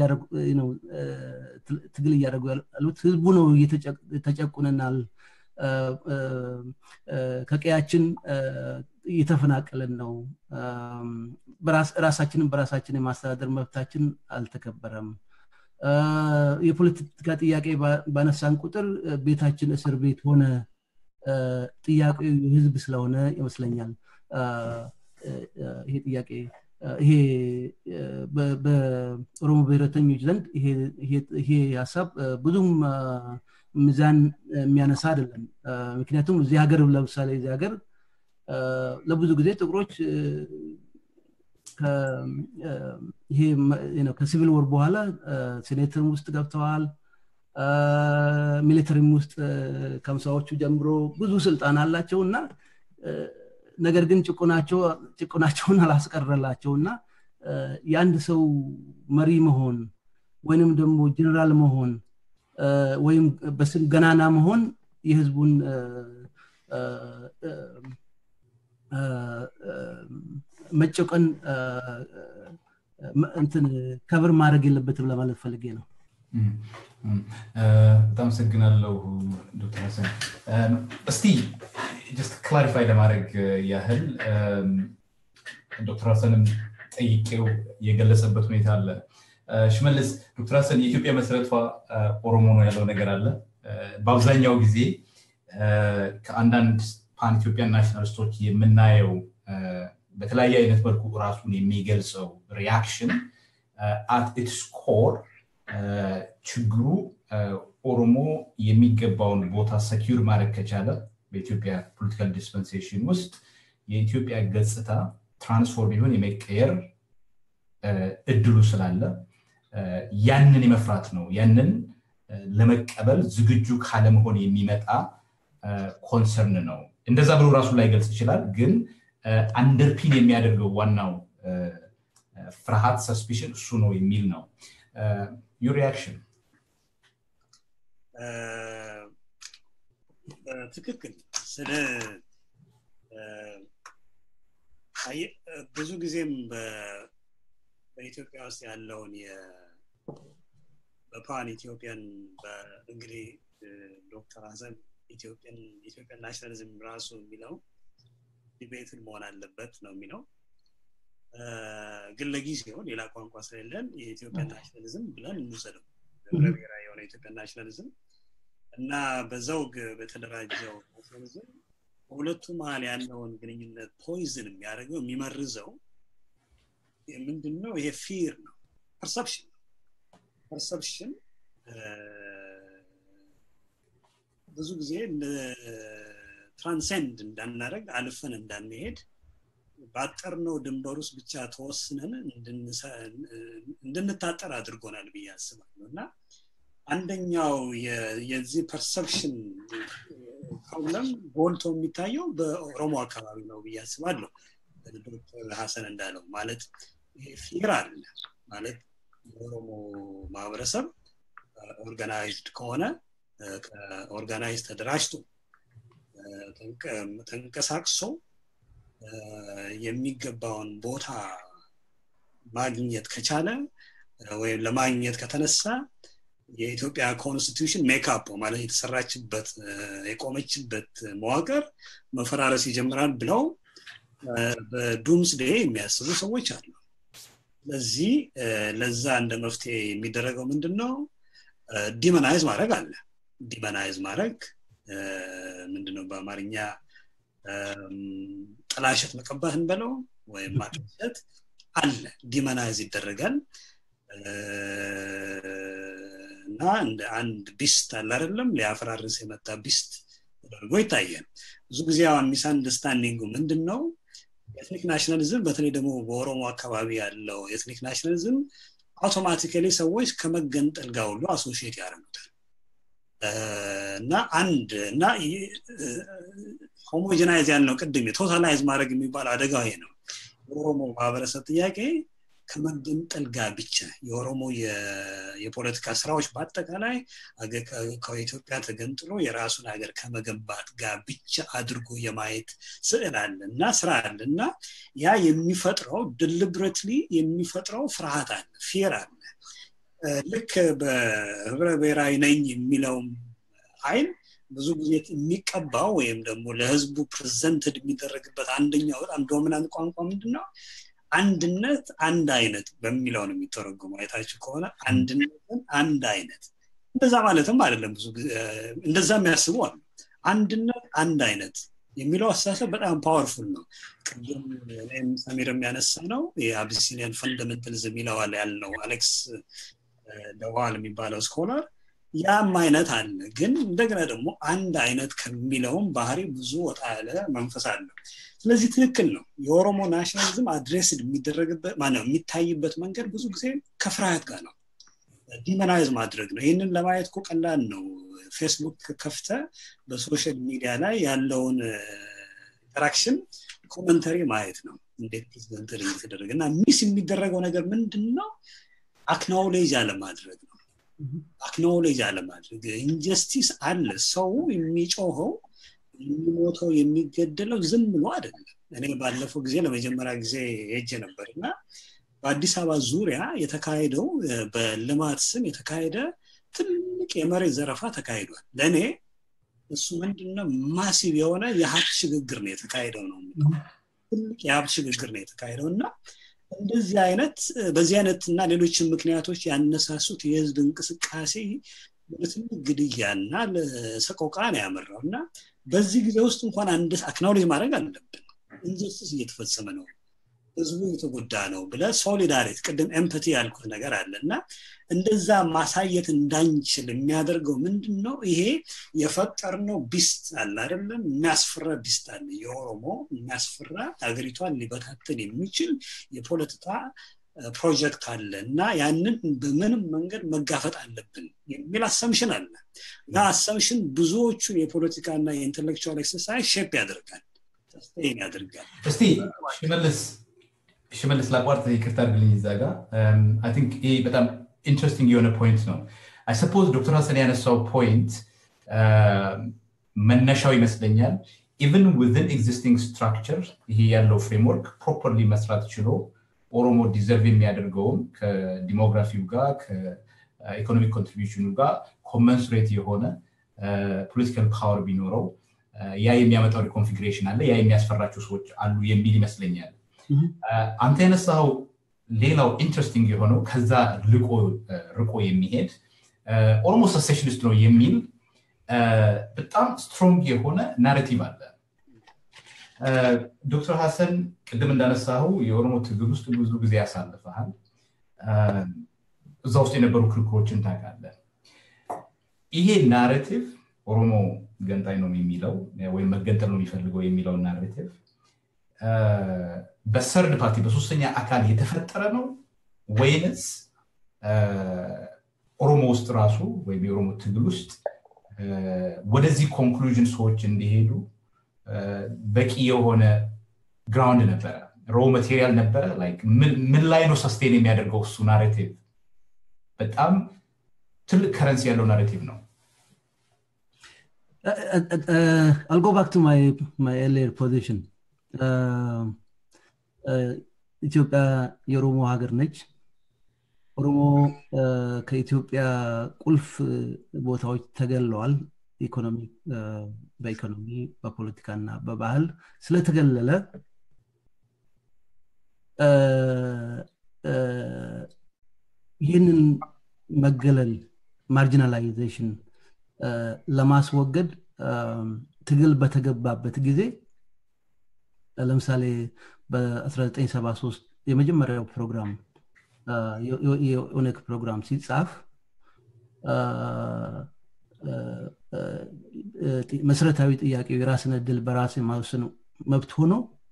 ትግል እያደረጉ ያሉት ህዝቡ ነው ተጨቁነናል ከቀያችን እየተፈናቀለን ነው ራሳችንን በራሳችን የማስተዳደር መብታችን አልተከበረም የፖለቲካ ጥያቄ ባነሳን ቁጥር ቤታችን እስር ቤት ሆነ ጥያቄ ህዝብ ስለሆነ ይመስለኛል ይሄ ጥያቄ ይሄ በኦሮሞ ብሔረተኞች ዘንድ ይሄ ሀሳብ ብዙም ሚዛን የሚያነሳ አይደለም ምክንያቱም እዚህ ሀገር ለምሳሌ እዚህ ሀገር ለብዙ ጊዜ ጥቁሮች ይሄ ከሲቪል ወር በኋላ ሴኔተርም ውስጥ ገብተዋል ሚሊተሪም ውስጥ ከምሳዎቹ ጀምሮ ብዙ ስልጣን አላቸው እና ነገር ግን ጭቁናቸውን አላስቀረላቸው እና የአንድ ሰው መሪ መሆን ወይንም ደግሞ ጀነራል መሆን ወይም በስም ገናና መሆን የህዝቡን መጨቀን እንትን ከብር ማድረግ የለበትም ለማለት ፈልጌ ነው በጣም አመሰግናለሁ ዶክተር ሀሰን እስቲ ጀስት ክላሪፋይ ለማድረግ ያህል ዶክተር ሀሰንም ጠይቄው የገለጸበት ሁኔታ አለ ሽመልስ ዶክተር ሀሰን የኢትዮጵያ መሰረቷ ኦሮሞ ነው ያለው ነገር አለ በአብዛኛው ጊዜ ከአንዳንድ ፓን ኢትዮጵያን ናሽናሊስቶች የምናየው በተለያየ አይነት መልኩ ራሱን የሚገልጸው ሪያክሽን አት ኢትስ ኮር ችግሩ ኦሮሞ የሚገባውን ቦታ ሰኪር ማድረግ ከቻለ በኢትዮጵያ ፖለቲካል ዲስፐንሴሽን ውስጥ የኢትዮጵያ ገጽታ ትራንስፎርም ይሆን የመቀየር እድሉ ስላለ ያንን የመፍራት ነው ያንን ለመቀበል ዝግጁ ካለመሆን የሚመጣ ኮንሰርን ነው እንደዛ ብሎ ራሱ ላይ ገልጽ ይችላል ግን አንደርፒን የሚያደርገው ዋናው ፍርሃት ሰስፒሽን እሱ ነው የሚል ነው ዩር ሪያክሽን ትክክል ስለ ብዙ ጊዜም በኢትዮጵያ ውስጥ ያለውን በፓን ኢትዮጵያን እንግዲህ ዶክተር ሀሰን ኢትዮጵያን ኢትዮጵያን ናሽናሊዝም ራሱ የሚለው ዲቤትን መሆን አለበት ነው የሚለው ግን ለጊዜው ሌላ ቋንቋ ስለሌለን የኢትዮጵያን ናሽናሊዝም ብለን እንውሰደው ህብረ ብሔራዊ የሆነ ኢትዮጵያን ናሽናሊዝም እና በዘውግ በተደራጀው ናሽናሊዝም በሁለቱ መሀል ያለውን ግንኙነት ፖይዝን የሚያደርገው የሚመርዘው ምንድን ነው ይሄ ፊር ነው ፐርሰፕሽን ነው ፐርሰፕሽን ብዙ ጊዜ ትራንሴንድ እንዳናደረግ አልፈን እንዳንሄድ ባጠርነው ድንበር ውስጥ ብቻ ተወስነን እንድንታጠር አድርጎናል ብዬ አስባለሁ እና አንደኛው የዚህ ፐርሰፕሽን ፕሮብለም ጎልቶ የሚታየው በኦሮሞ አካባቢ ነው ብዬ አስባለሁ ዶክተር ሀሰን እንዳለው ማለት ፊር አለ ማለት የኦሮሞ ማህበረሰብ ኦርጋናይዝድ ከሆነ ኦርጋናይዝ ተደራጅቶ ተንቀሳቅሶ የሚገባውን ቦታ ማግኘት ከቻለ ወይም ለማግኘት ከተነሳ የኢትዮጵያ ኮንስቲቱሽን ሜካፕ ማለት የተሰራችበት የቆመችበት መዋቅር መፈራረስ ይጀምራል ብለው በዱምስ ዴ የሚያስቡ ሰዎች አሉ ስለዚህ ለዛ እንደ መፍትሄ የሚደረገው ምንድን ነው ዲመናይዝ ማድረግ አለ ዲመናይዝ ማድረግ ምንድነው በአማርኛ ጥላሸት መቀባት እንበለው ወይም ማጥሸት አለ ዲመናይዝ ይደረጋል እና እንደ አንድ ቢስት አለ አይደለም ሊያፈራርስ የመጣ ቢስት ተደርጎ ይታያል ብዙ ጊዜ አሁን ሚስ አንደርስታንዲንጉ ምንድን ነው ኤትኒክ ናሽናሊዝም በተለይ ደግሞ በኦሮሞ አካባቢ ያለው ኤትኒክ ናሽናሊዝም አውቶማቲካሊ ሰዎች ከመገንጠል ጋር ሁሉ አሶሽየት ያደርጉታል እና አንድ እና ሆሞጀናይዝ ያልነው ቅድም ቶታላይዝ ማድረግ የሚባል አደጋ ይሄ ነው የኦሮሞ ማህበረሰብ ጥያቄ ከመገንጠል ጋር ብቻ የኦሮሞ የፖለቲካ ስራዎች በአጠቃላይ ከኢትዮጵያ ተገንጥሎ የራሱን ሀገር ከመገንባት ጋር ብቻ አድርጎ የማየት ስዕል አለ እና ስራ አለ እና ያ የሚፈጥረው ድልብረትሊ የሚፈጥረው ፍርሃት አለ ፊር አለ ልክ በህብረ ብሔራዊ ነኝ የሚለውም አይን ብዙ ጊዜ የሚቀባው ወይም ደግሞ ለህዝቡ ፕሬዘንትድ የሚደረግበት አንደኛው በጣም ዶሚናንት ቋንቋ ምንድን ነው አንድነት አንድ አይነት በሚለው ነው የሚተረጉሙ አይታችሁ ከሆነ አንድነትን አንድ አይነት እንደዛ ማለትም አይደለም ብዙ እንደዛ የሚያስቡ አሉ አንድነት አንድ አይነት የሚለው አስተሳሰብ በጣም ፓወርፉል ነው ቅድም እኔም ሰሚር የሚያነሳ ነው የአቢሲኒያን ፈንዳሜንታሊዝም ይለዋል ያልነው አሌክስ ደዋል የሚባለው ስኮላር ያም አይነት አለ ግን እንደገና ደግሞ አንድ አይነት ከሚለውም ባህሪ ብዙ ወጣ ያለ መንፈስ አለ ስለዚህ ትክክል ነው የኦሮሞ ናሽናሊዝም አድሬስድ የሚደረግበት ማነው የሚታይበት መንገድ ብዙ ጊዜ ከፍርሃት ጋር ነው ዲመናይዝ ማድረግ ነው ይህንን ለማየት እኮ ቀላል ነው ፌስቡክ ከፍተ በሶሻል ሚዲያ ላይ ያለውን ኢንተራክሽን ኮመንተሪ ማየት ነው እንዴት ፕሬዚደንት እየተደረገ እና ሚስ የሚደረገው ነገር ምንድን ነው አክናውሌጅ አለማድረግ ነው አክኖሌጅ አለማድረግ ኢንጀስቲስ አለ ሰው የሚጮኸው የሚሞተው የሚገደለው ዝም ብሎ አይደለም እኔ ባለፈው ጊዜ ለመጀመሪያ ጊዜ ሄጀ ነበር እና በአዲስ አበባ ዙሪያ የተካሄደው በልማት ስም የተካሄደ ትልቅ የመሬት ዘረፋ ተካሂዷል ለእኔ እሱ ምንድነው ማሲቭ የሆነ የሀብት ሽግግር ነው የተካሄደው ነው ትልቅ የሀብት ሽግግር ነው የተካሄደው እና እንደዚህ አይነት በዚህ አይነት እና ሌሎችን ምክንያቶች ያነሳሱት የህዝብ እንቅስቃሴ ለትልቅ ግድያና ለሰቆቃ ነው ያመራው እና በዚህ ጊዜ ውስጥ እንኳን አንድ አክናውሌጅ ማድረግ አለብን ኢንጀስቲስ እየተፈጸመ ነው ህዝቡ እየተጎዳ ነው ብለ ሶሊዳሪቲ ቅድም ኤምፐቲ ያልኩት ነገር አለ እና እንደዛ ማሳየት እንዳንችል የሚያደርገው ምንድን ነው ይሄ የፈጠርነው ቢስት አለ አይደለም የሚያስፈራ ቢስት አለ የኦሮሞ የሚያስፈራ ሀገሪቷን ሊበታተን የሚችል የፖለቲካ ፕሮጀክት አለ እና ያንን በምንም መንገድ መጋፈጥ አለብን የሚል አሰምሽን አለ እና አሰምሽን ብዙዎቹን የፖለቲካና የኢንቴሌክቹዋል ኤክሰርሳይዝ ሼፕ ያደርጋል ሰስቴን ያደርጋል እስቲ ሽመልስ ሽመልስ ላቋርጥ ይቅርታ አድርግልኝ እዛ ጋ አይ ቲንክ ይሄ በጣም ኢንትረስቲንግ የሆነ ፖይንት ነው አይ ሰፖዝ ዶክተር ሀሰን ያነሳው ፖይንት መነሻው ይመስለኛል ኢቨን ዊዝን ኤግዚስቲንግ ስትራክቸር ይሄ ያለው ፍሬምወርክ ፕሮፐርሊ መስራት ችሎ ኦሮሞ ዲዘርቭ የሚያደርገውም ከዲሞግራፊው ጋር ከኢኮኖሚክ ኮንትሪቢሽኑ ጋር ኮመንሱሬት የሆነ ፖለቲካል ፓወር ቢኖረው ያ የሚያመጣው ሪኮንፊግሬሽን አለ ያ የሚያስፈራቸው ሰዎች አሉ የሚል ይመስለኛል አንተ የነሳው ሌላው ኢንትረስቲንግ የሆነው ከዛ ርቆ የሚሄድ ኦሮሞ ሰሴሽኒስት ነው የሚል በጣም ስትሮንግ የሆነ ናሬቲቭ አለ ዶክተር ሀሰን ቅድም እንዳነሳው የኦሮሞ ትግል ውስጥ ብዙ ጊዜ ያሳልፈሃል እዛ ውስጥ የነበሩ ክርክሮችን ታውቃለ ይሄ ናሬቲቭ ኦሮሞ ገንጣይ ነው የሚለው ወይም መገንጠል ነው የሚፈልገው የሚለው ናሬቲቭ በሰርድ ፓርቲ በሶስተኛ አካል የተፈጠረ ነው ወይንስ ኦሮሞ ውስጥ ራሱ ወይም የኦሮሞ ትግል ውስጥ ወደዚህ ኮንክሉዥን ሰዎች እንዲሄዱ በቂ የሆነ ግራውንድ ነበረ ሮ ማቴሪያል ነበረ ምን ላይ ነው ሰስቴን የሚያደርገው እሱ ናሬቲቭ በጣም ትልቅ ከረንሲ ያለው ናሬቲቭ ነው I'll go back to my my earlier position. ኢትዮጵያ የኦሮሞ ሀገር ነች። ኦሮሞ ከኢትዮጵያ ቁልፍ ቦታዎች ተገለዋል። ኢኮኖሚ በኢኮኖሚ በፖለቲካ እና በባህል ስለተገለለ ይህንን መገለል ማርጂናላይዜሽን ለማስወገድ ትግል በተገባበት ጊዜ ለምሳሌ በ1973 የመጀመሪያው ፕሮግራም የኦነግ ፕሮግራም ሲጻፍ መሰረታዊ ጥያቄው የራስን እድል በራስ የማወሰን መብት ሆኖ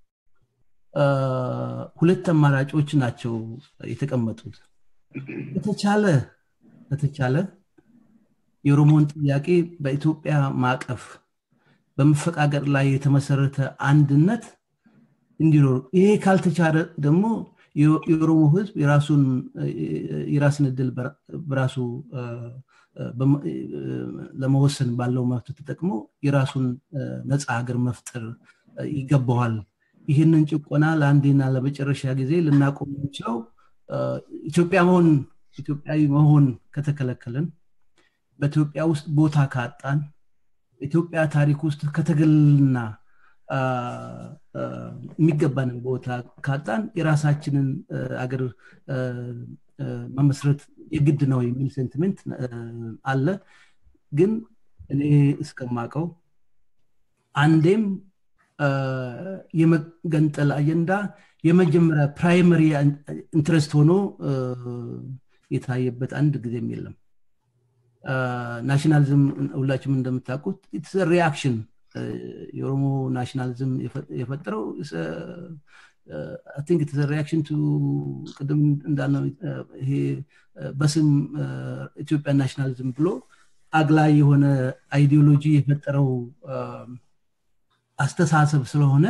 ሁለት አማራጮች ናቸው የተቀመጡት በተቻለ በተቻለ የኦሮሞን ጥያቄ በኢትዮጵያ ማዕቀፍ በመፈቃቀር ላይ የተመሰረተ አንድነት እንዲኖር ይሄ ካልተቻለ ደግሞ የኦሮሞ ህዝብ የራስን እድል በራሱ ለመወሰን ባለው መብት ተጠቅሞ የራሱን ነፃ ሀገር መፍጠር ይገባዋል ይህንን ጭቆና ለአንዴና ለመጨረሻ ጊዜ ልናቆም የምንችለው ኢትዮጵያ መሆን ኢትዮጵያዊ መሆን ከተከለከልን በኢትዮጵያ ውስጥ ቦታ ካጣን በኢትዮጵያ ታሪክ ውስጥ ከተገልና የሚገባንን ቦታ ካጣን የራሳችንን አገር መመስረት የግድ ነው የሚል ሴንቲሜንት አለ ግን እኔ እስከማቀው አንዴም የመገንጠል አጀንዳ የመጀመሪያ ፕራይመሪ ኢንትረስት ሆኖ የታየበት አንድ ጊዜም የለም ናሽናሊዝም ሁላችሁም እንደምታውቁት ኢትስ ሪያክሽን የኦሮሞ ናሽናሊዝም የፈጠረው ቲንክ ኢትስ ሪያክሽን ቱ ቅድም እንዳልነው ይሄ በስም ኢትዮጵያ ናሽናሊዝም ብሎ አግላይ የሆነ አይዲዮሎጂ የፈጠረው አስተሳሰብ ስለሆነ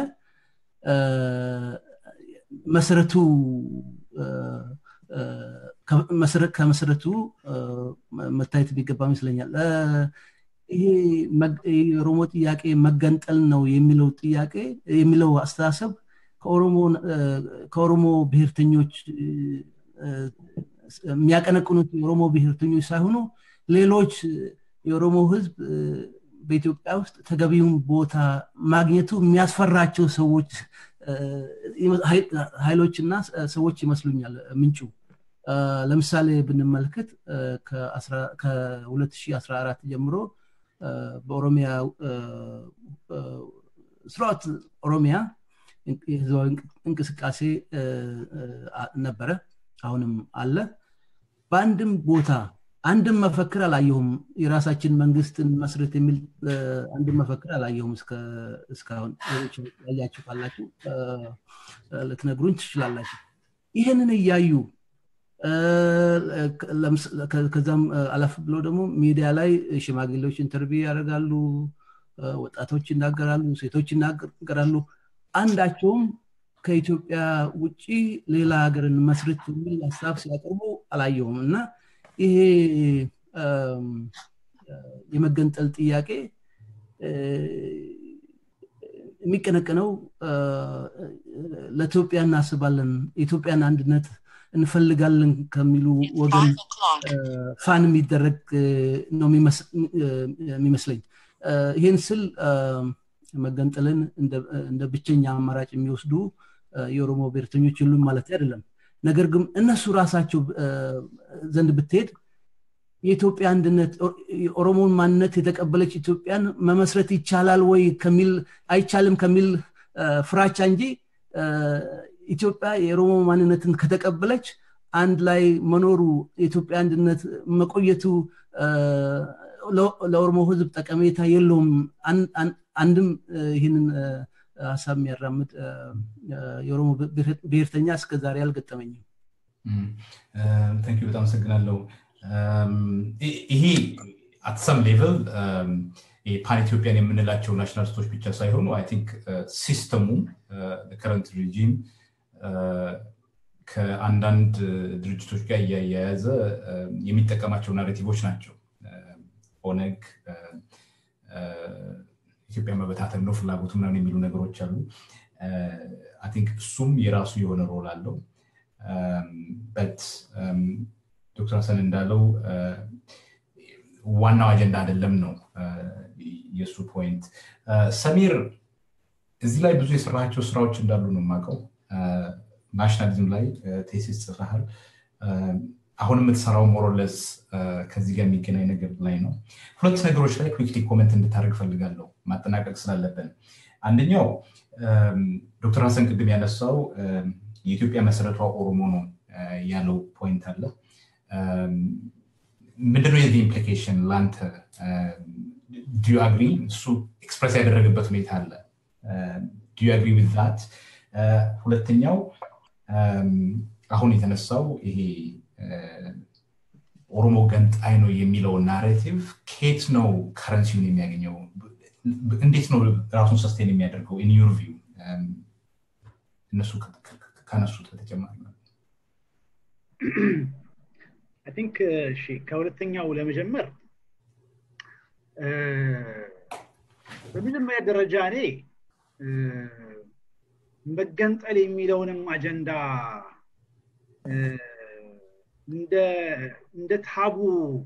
መሰረቱ ከመሰረቱ መታየት የሚገባ ይመስለኛል ይሄ የኦሮሞ ጥያቄ መገንጠል ነው የሚለው ጥያቄ የሚለው አስተሳሰብ ከኦሮሞ ብሔርተኞች የሚያቀነቅኑት የኦሮሞ ብሔርተኞች ሳይሆኑ ሌሎች የኦሮሞ ህዝብ በኢትዮጵያ ውስጥ ተገቢውን ቦታ ማግኘቱ የሚያስፈራቸው ሰዎች ኃይሎችና ሰዎች ይመስሉኛል ምንጩ ለምሳሌ ብንመለከት ከ2014 ጀምሮ በኦሮሚያ ስርዓት ኦሮሚያ የህዝባዊ እንቅስቃሴ ነበረ አሁንም አለ በአንድም ቦታ አንድም መፈክር አላየሁም የራሳችን መንግስትን መስረት የሚል አንድም መፈክር አላየሁም እስካሁን ያያችሁ ካላችሁ ልትነግሩኝ ትችላላችሁ ይህንን እያዩ ከዛም አለፍ ብሎ ደግሞ ሚዲያ ላይ ሽማግሌዎች ኢንተርቪው ያደርጋሉ ወጣቶች ይናገራሉ ሴቶች ይናገራሉ አንዳቸውም ከኢትዮጵያ ውጭ ሌላ ሀገርን መስርት የሚል ሀሳብ ሲያቀርቡ አላየውም እና ይሄ የመገንጠል ጥያቄ የሚቀነቀነው ለኢትዮጵያ እናስባለን የኢትዮጵያን አንድነት እንፈልጋለን ከሚሉ ወገን ፋን የሚደረግ ነው የሚመስለኝ ይህን ስል መገንጠልን እንደ ብቸኛ አማራጭ የሚወስዱ የኦሮሞ ብሔርተኞች የሉም ማለት አይደለም ነገር ግን እነሱ ራሳቸው ዘንድ ብትሄድ የኢትዮጵያ አንድነት የኦሮሞን ማንነት የተቀበለች ኢትዮጵያን መመስረት ይቻላል ወይ ከሚል አይቻልም ከሚል ፍራቻ እንጂ ኢትዮጵያ የኦሮሞ ማንነትን ከተቀበለች አንድ ላይ መኖሩ የኢትዮጵያ አንድነት መቆየቱ ለኦሮሞ ህዝብ ጠቀሜታ የለውም አንድም ይህንን ሀሳብ የሚያራምድ የኦሮሞ ብሔርተኛ እስከ ዛሬ አልገጠመኝም ንኪ በጣም አመሰግናለሁ ይሄ አትሰም ሌቨል ፓን ኢትዮጵያን የምንላቸው ናሽናሊስቶች ብቻ ሳይሆኑ አይ ቲንክ ሲስተሙ ከረንት ሪጂም ከአንዳንድ ድርጅቶች ጋር እያያያዘ የሚጠቀማቸው ናሬቲቮች ናቸው ኦነግ ኢትዮጵያ መበታተን ነው ፍላጎቱ ምናምን የሚሉ ነገሮች አሉ አይ ቲንክ እሱም የራሱ የሆነ ሮል አለው በት ዶክተር ሀሰን እንዳለው ዋናው አጀንዳ አይደለም ነው የእሱ ፖይንት ሰሚር እዚህ ላይ ብዙ የሰራቸው ስራዎች እንዳሉ ነው የማውቀው ናሽናሊዝም ላይ ቴሲስ ጽፈሃል አሁን የምትሰራው ሞሮለስ ከዚህ ጋር የሚገናኝ ነገር ላይ ነው ሁለት ነገሮች ላይ ኩክሊ ኮመንት እንድታደርግ ፈልጋለሁ ማጠናቀቅ ስላለብን አንደኛው ዶክተር ሀሰን ቅድም ያነሳው የኢትዮጵያ መሰረቷ ኦሮሞ ነው ያለው ፖይንት አለ ምንድነው የዚህ ኢምፕሊኬሽን ለአንተ ዲዩ አግሪ እሱ ኤክስፕረስ ያደረገበት ሁኔታ አለ ዲዩ አግሪ ዊት ዛት ሁለተኛው አሁን የተነሳው ይሄ ኦሮሞ ገንጣይ ነው የሚለው ናሬቲቭ ኬት ነው ከረንሲውን የሚያገኘው እንዴት ነው ራሱን ሰስቴን የሚያደርገው ኢን ዩር ቪው እነሱ ከነሱት በተጨማሪ ቲንክ ከሁለተኛው ለመጀመር በመጀመሪያ ደረጃ እኔ መገንጠል የሚለውንም አጀንዳ እንደ ታቡ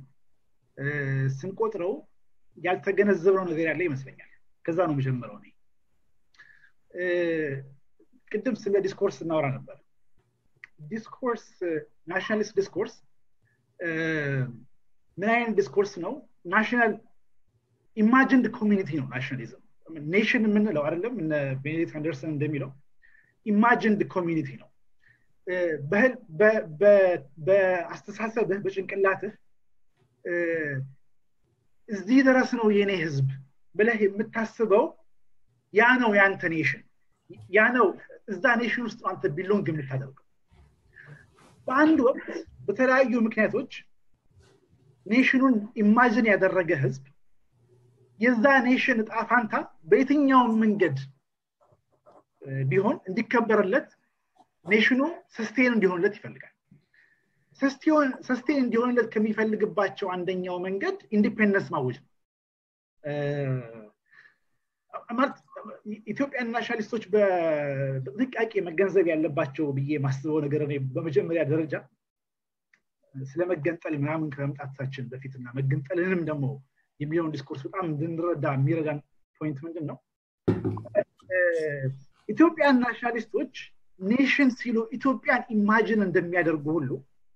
ስንቆጥረው ያልተገነዘብነው ነገር ያለ ይመስለኛል ከዛ ነው መጀመረው እኔ ቅድም ስለ ዲስኮርስ እናወራ ነበር ዲስኮርስ ናሽናሊስት ዲስኮርስ ምን አይነት ዲስኮርስ ነው ናሽናል ኢማጂንድ ኮሚኒቲ ነው ናሽናሊዝም ኔሽን የምንለው አይደለም ቤኔዲክት አንደርሰን እንደሚለው ኢማጂንድ ኮሚኒቲ ነው በአስተሳሰብህ በጭንቅላትህ እዚህ ድረስ ነው የኔ ህዝብ ብለህ የምታስበው ያ ነው የአንተ ኔሽን ያ ነው እዛ ኔሽን ውስጥ አንተ ቢሎንግ የምታደርገው በአንድ ወቅት በተለያዩ ምክንያቶች ኔሽኑን ኢማጅን ያደረገ ህዝብ የዛ ኔሽን እጣ ፋንታ በየትኛውም መንገድ ቢሆን እንዲከበርለት ኔሽኑ ሰስቴን እንዲሆንለት ይፈልጋል ሰስቴን እንዲሆንለት ከሚፈልግባቸው አንደኛው መንገድ ኢንዲፔንደንስ ማወጅ ነው ኢትዮጵያን ናሽናሊስቶች በጥንቃቄ መገንዘብ ያለባቸው ብዬ ማስበው ነገር በመጀመሪያ ደረጃ ስለመገንጠል ምናምን ከመምጣታችን በፊትና መገንጠልንም ደግሞ የሚለውን ዲስኮርስ በጣም እንድንረዳ የሚረዳን ፖይንት ምንድን ነው ኢትዮጵያን ናሽናሊስቶች ኔሽን ሲሉ ኢትዮጵያን ኢማጅን እንደሚያደርጉ ሁሉ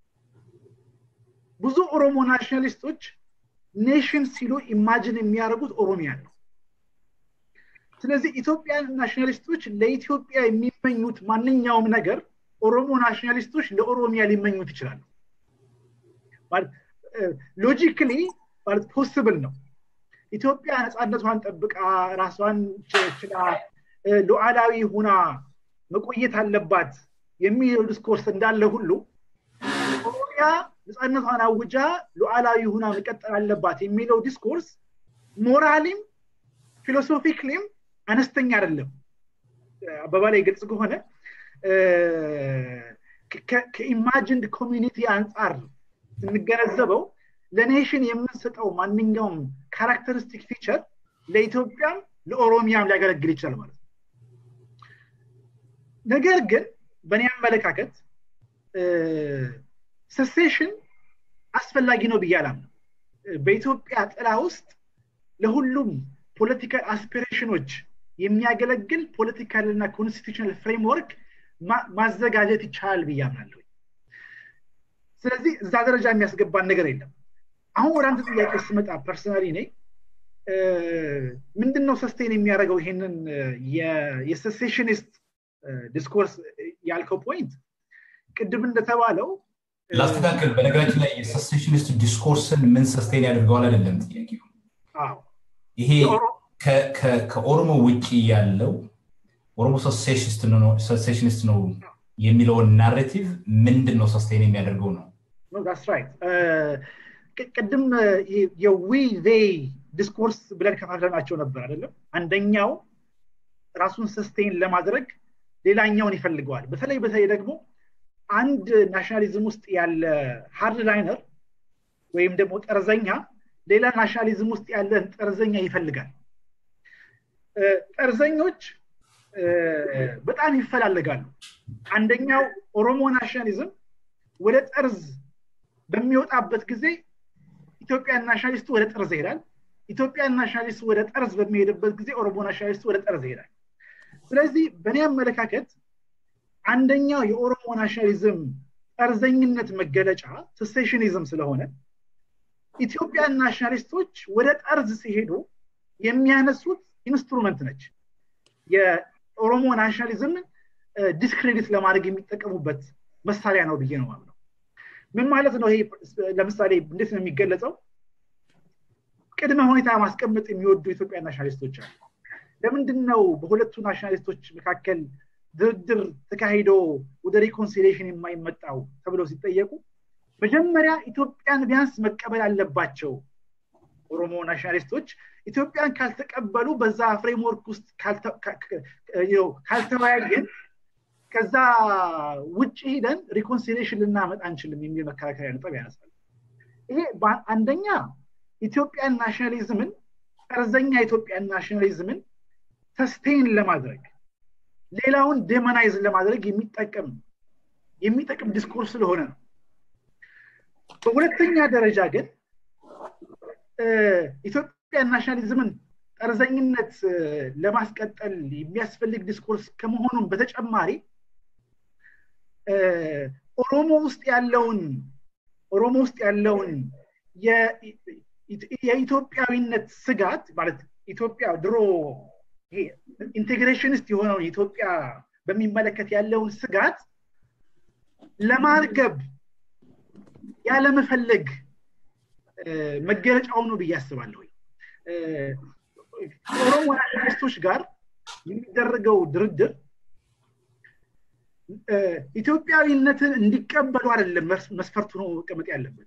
ብዙ ኦሮሞ ናሽናሊስቶች ኔሽን ሲሉ ኢማጅን የሚያደርጉት ኦሮሚያ ነው ስለዚህ ኢትዮጵያን ናሽናሊስቶች ለኢትዮጵያ የሚመኙት ማንኛውም ነገር ኦሮሞ ናሽናሊስቶች ለኦሮሚያ ሊመኙት ይችላሉ ሎጂክሊ ማለት ፖስብል ነው ኢትዮጵያ ነፃነቷን ጠብቃ ራሷን ችላ ሉዓላዊ ሁና መቆየት አለባት የሚለው ዲስኮርስ እንዳለ ሁሉ ኦሮሚያ ነፃነቷን አውጃ ሉዓላዊ ሁና መቀጠል አለባት የሚለው ዲስኮርስ ሞራሊም ፊሎሶፊክሊም አነስተኛ አይደለም አባባላይ ግልጽ ከሆነ ከኢማጂንድ ኮሚኒቲ አንጻር ስንገነዘበው ለኔሽን የምንሰጠው ማንኛውም ካራክተሪስቲክ ፊቸር ለኢትዮጵያም ለኦሮሚያም ሊያገለግል ይችላል ማለት ነው ነገር ግን በእኔ አመለካከት ሰሴሽን አስፈላጊ ነው ብዬ አላምነው በኢትዮጵያ ጥላ ውስጥ ለሁሉም ፖለቲካል አስፒሬሽኖች የሚያገለግል ፖለቲካል እና ኮንስቲቱሽናል ፍሬምወርክ ማዘጋጀት ይቻላል ብዬ አምናለሁ ስለዚህ እዛ ደረጃ የሚያስገባን ነገር የለም አሁን ወደ አንተ ጥያቄ ስመጣ ፐርሰናሊ ኔ ምንድነው ሰስቴን የሚያደርገው ይሄንን የሴሴሽኒስት ዲስኮርስ ያልከው ፖይንት ቅድም እንደተባለው ላስተካከል በነገራችን ላይ የሰሴሽኒስት ዲስኮርስን ምን ሰስቴን ያደርገዋል አይደለም ጥያቄው ይሄ ከኦሮሞ ውጭ ያለው ኦሮሞ ሰሴሽኒስት ነው የሚለውን ናሬቲቭ ምንድን ነው ሰስቴን የሚያደርገው ነው ቅድም የዊ ዜይ ዲስኮርስ ብለን ከፋፍለናቸው ነበር አይደለም አንደኛው ራሱን ሰስቴን ለማድረግ ሌላኛውን ይፈልገዋል በተለይ በተለይ ደግሞ አንድ ናሽናሊዝም ውስጥ ያለ ሃርድ ላይነር ወይም ደግሞ ጠርዘኛ ሌላ ናሽናሊዝም ውስጥ ያለን ጠርዘኛ ይፈልጋል ጠርዘኞች በጣም ይፈላለጋሉ አንደኛው ኦሮሞ ናሽናሊዝም ወደ ጠርዝ በሚወጣበት ጊዜ ኢትዮጵያን ናሽናሊስቱ ወደ ጠርዝ ይሄዳል ኢትዮጵያን ናሽናሊስቱ ወደ ጠርዝ በሚሄድበት ጊዜ ኦሮሞ ናሽናሊስቱ ወደ ጠርዝ ይሄዳል ስለዚህ በእኔ አመለካከት አንደኛው የኦሮሞ ናሽናሊዝም ጠርዘኝነት መገለጫ ሴሴሽኒዝም ስለሆነ ኢትዮጵያን ናሽናሊስቶች ወደ ጠርዝ ሲሄዱ የሚያነሱት ኢንስትሩመንት ነች የኦሮሞ ናሽናሊዝም ዲስክሬዲት ለማድረግ የሚጠቀሙበት መሳሪያ ነው ብዬ ነው ማምነው ምን ማለት ነው ይሄ ለምሳሌ እንዴት ነው የሚገለጸው ቅድመ ሁኔታ ማስቀመጥ የሚወዱ ኢትዮጵያ ናሽናሊስቶች አሉ ለምንድን ነው በሁለቱ ናሽናሊስቶች መካከል ድርድር ተካሂዶ ወደ ሪኮንሲሌሽን የማይመጣው ተብለው ሲጠየቁ መጀመሪያ ኢትዮጵያን ቢያንስ መቀበል አለባቸው ኦሮሞ ናሽናሊስቶች ኢትዮጵያን ካልተቀበሉ በዛ ፍሬምወርክ ውስጥ ካልተወያየን ከዛ ውጭ ሂደን ሪኮንሲሌሽን ልናመጣ አንችልም የሚል መከራከሪያ ነጥብ ያነሳል ይሄ አንደኛ ኢትዮጵያን ናሽናሊዝምን ጠርዘኛ ኢትዮጵያን ናሽናሊዝምን ሰስቴን ለማድረግ ሌላውን ዴመናይዝ ለማድረግ የሚጠቀም የሚጠቅም ዲስኮርስ ስለሆነ ነው በሁለተኛ ደረጃ ግን ኢትዮጵያ ናሽናሊዝምን ጠርዘኝነት ለማስቀጠል የሚያስፈልግ ዲስኮርስ ከመሆኑም በተጨማሪ ኦሮሞ ውስጥ ያለውን ኦሮሞ ውስጥ ያለውን የኢትዮጵያዊነት ስጋት ማለት ኢትዮጵያ ድሮ ኢንቴግሬሽንስት የሆነውን ኢትዮጵያ በሚመለከት ያለውን ስጋት ለማርገብ ያለመፈለግ መገለጫው ነው ብዬ አስባለሁ ከኦሮሞ ናሽናሊስቶች ጋር የሚደረገው ድርድር ኢትዮጵያዊነትን እንዲቀበሉ አይደለም መስፈርቱ ነው መቀመጥ ያለበት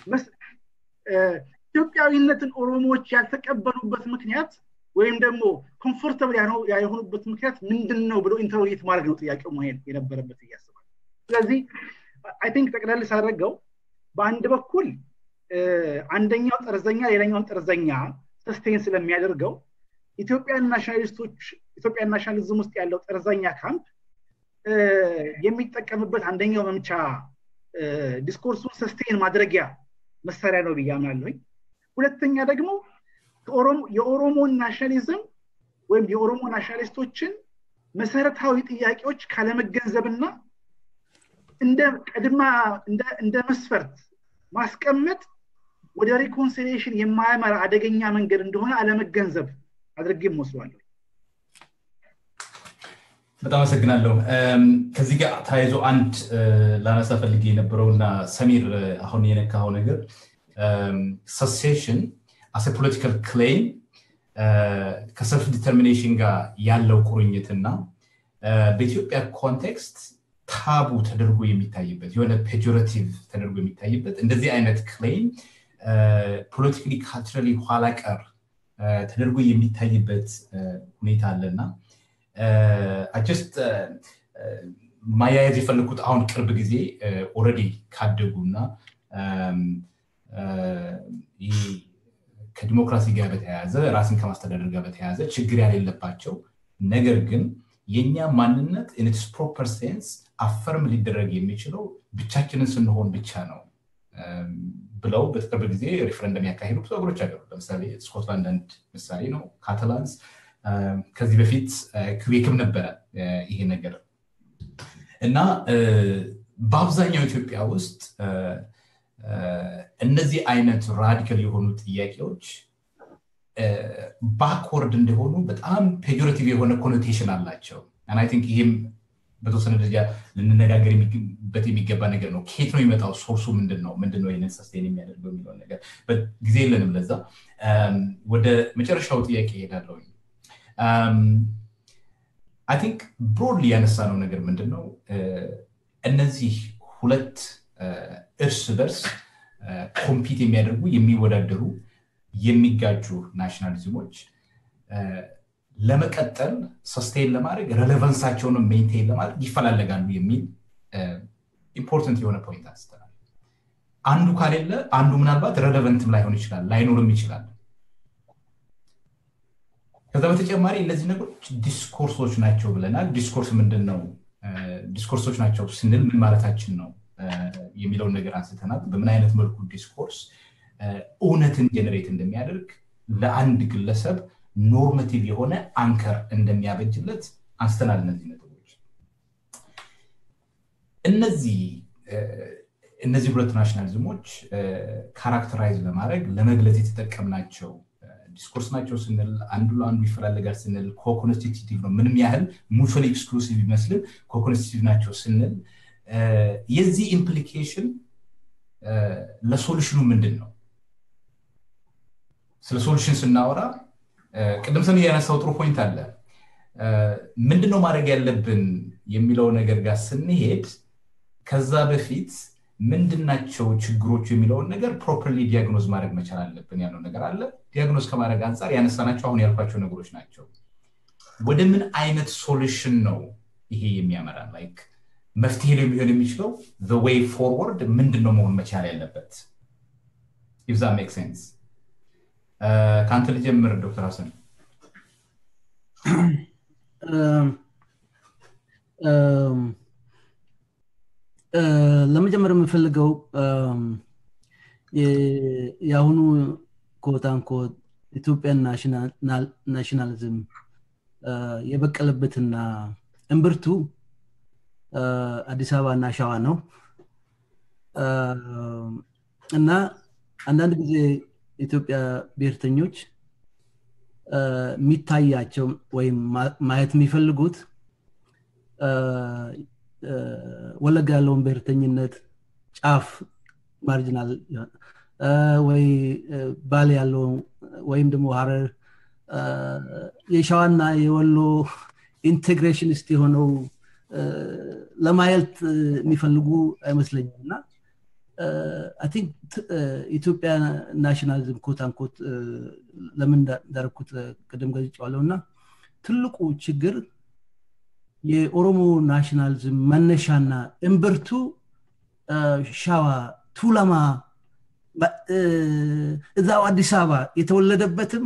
ኢትዮጵያዊነትን ኦሮሞዎች ያልተቀበሉበት ምክንያት ወይም ደግሞ ኮምፎርተብል ያልሆኑበት ምክንያት ምንድን ነው ብሎ ኢንተሮጌት ማድረግ ነው ጥያቄው መሄድ የነበረበት እያስባል ስለዚህ አይ ቲንክ ጠቅለል ሳደረገው በአንድ በኩል አንደኛው ጠርዘኛ ሌላኛውን ጠርዘኛ ሰስቴን ስለሚያደርገው ኢትዮጵያን ናሽናሊስቶች ኢትዮጵያን ናሽናሊዝም ውስጥ ያለው ጠርዘኛ ካምፕ የሚጠቀምበት አንደኛው መምቻ ዲስኮርሱን ሰስቴን ማድረጊያ መሳሪያ ነው ብዬ አምናለሁኝ ሁለተኛ ደግሞ የኦሮሞን ናሽናሊዝም ወይም የኦሮሞ ናሽናሊስቶችን መሰረታዊ ጥያቄዎች ካለመገንዘብና እንደ ቀድማ እንደ መስፈርት ማስቀመጥ ወደ ሪኮንሲሊሽን የማያመራ አደገኛ መንገድ እንደሆነ አለመገንዘብ አድርጌ ወስዷለሁ በጣም አመሰግናለሁ ከዚህ ጋር ተያይዞ አንድ ላነሳ ፈልጌ የነበረውና ሰሚር አሁን የነካው ነገር ሰሴሽን አስ ፖለቲካል ክሌም ከሰልፍ ዲተርሚኔሽን ጋር ያለው ቁርኝትና በኢትዮጵያ ኮንቴክስት ታቡ ተደርጎ የሚታይበት የሆነ ፔጆሬቲቭ ተደርጎ የሚታይበት እንደዚህ አይነት ክሌም ፖለቲካሊ ካልቸራሊ ኋላ ቀር ተደርጎ የሚታይበት ሁኔታ አለና ጀስት ማያያዝ የፈለግኩት አሁን ቅርብ ጊዜ ኦረዲ ካደጉና ከዲሞክራሲ ጋር በተያያዘ ራስን ከማስተዳደር ጋር በተያያዘ ችግር ያሌለባቸው ነገር ግን የእኛ ማንነት ኢንትስ ፕሮፐር ሴንስ አፈርም ሊደረግ የሚችለው ብቻችንን ስንሆን ብቻ ነው ብለው በቅርብ ጊዜ ሪፍረንደም ያካሄዱ ብዙ ሀገሮች አገሩ ለምሳሌ ስኮትላንድ አንድ ምሳሌ ነው ካታላንስ ከዚህ በፊት ክዌክም ነበረ ይሄ ነገር እና በአብዛኛው ኢትዮጵያ ውስጥ እነዚህ አይነት ራዲካል የሆኑ ጥያቄዎች ባክወርድ እንደሆኑ በጣም ፔጆሬቲቭ የሆነ ኮኖቴሽን አላቸው አይ ቲንክ ይህም በተወሰነ ደረጃ ልንነጋገርበት የሚገባ ነገር ነው ኬት ነው የሚመጣው ሶርሱ ምንድን ነው ምንድን ነው ይህንን ሰስቴን የሚያደርገው የሚለውን ነገር ጊዜ የለንም ለዛ ወደ መጨረሻው ጥያቄ ይሄዳለሁ አይ ቲንክ ብሮድሊ ያነሳ ነው ነገር ምንድን ነው እነዚህ ሁለት እርስ በርስ ኮምፒት የሚያደርጉ የሚወዳደሩ የሚጋጁ ናሽናሊዝሞች ለመቀጠል ሰስቴን ለማድረግ ሬሌቨንሳቸውንም ሜንቴን ለማድረግ ይፈላለጋሉ የሚል ኢምፖርተንት የሆነ ፖይንት አንስተናል አንዱ ካሌለ አንዱ ምናልባት ሬሌቨንትም ላይሆን ይችላል ላይኖርም ይችላል ከዛ በተጨማሪ እነዚህ ነገሮች ዲስኮርሶች ናቸው ብለናል ዲስኮርስ ምንድን ነው ዲስኮርሶች ናቸው ስንል ምን ማለታችን ነው የሚለውን ነገር አንስተናል በምን አይነት መልኩ ዲስኮርስ እውነትን ጀነሬት እንደሚያደርግ ለአንድ ግለሰብ ኖርማቲቭ የሆነ አንከር እንደሚያበጅለት አንስተናል እነዚህ ነጥቦች እነዚህ እነዚህ ሁለት ናሽናሊዝሞች ካራክተራይዝ ለማድረግ ለመግለጽ የተጠቀምናቸው ዲስኮርስ ናቸው ስንል አንዱ ለአንዱ ይፈላለጋል ስንል ኮኮንስቲቲቭ ነው ምንም ያህል ሙቹዋል ኤክስክሉሲቭ ይመስልም ኮኮንስቲቲቭ ናቸው ስንል የዚህ ኢምፕሊኬሽን ለሶሉሽኑ ምንድን ነው ስለ ሶሉሽን ስናወራ ቅድም ሰም ያነሳው ጥሩ ፖይንት አለ ምንድነው ማድረግ ያለብን የሚለው ነገር ጋር ስንሄድ ከዛ በፊት ምንድናቸው ችግሮቹ የሚለውን ነገር ፕሮፐርሊ ዲያግኖዝ ማድረግ መቻል አለብን ያለው ነገር አለ ዲያግኖዝ ከማድረግ አንጻር ያነሳናቸው አሁን ያልኳቸው ነገሮች ናቸው ወደ ምን አይነት ሶሉሽን ነው ይሄ የሚያመራ ላይክ መፍትሄ ሊሆን የሚችለው ዌይ ፎርወርድ ምንድን ነው መሆን መቻል ያለበት ኢፍዛ ሜክ ሴንስ ከአንተ ልጀምር ዶክተር ሀሰን ለመጀመር የምፈልገው የአሁኑ ኮታንኮት ኢትዮጵያን ናሽናሊዝም የበቀለበትና እምብርቱ አዲስ አበባ እና ሸዋ ነው እና አንዳንድ ጊዜ ኢትዮጵያ ብሔርተኞች የሚታያቸው ወይም ማየት የሚፈልጉት ወለጋ ያለውን ብሔርተኝነት ጫፍ ማርጂናል ወይ ባሌ ያለው ወይም ደግሞ ሀረር የሸዋና የወሎ ኢንቴግሬሽኒስት የሆነው ለማየት የሚፈልጉ አይመስለኝም እና ቲንክ ኢትዮጵያ ናሽናሊዝም ኮት አንኮት ለምን እንዳረኩት ቅድም ገልጫዋለሁ እና ትልቁ ችግር የኦሮሞ ናሽናሊዝም መነሻና እምብርቱ ሻዋ ቱለማ እዛው አዲስ አበባ የተወለደበትም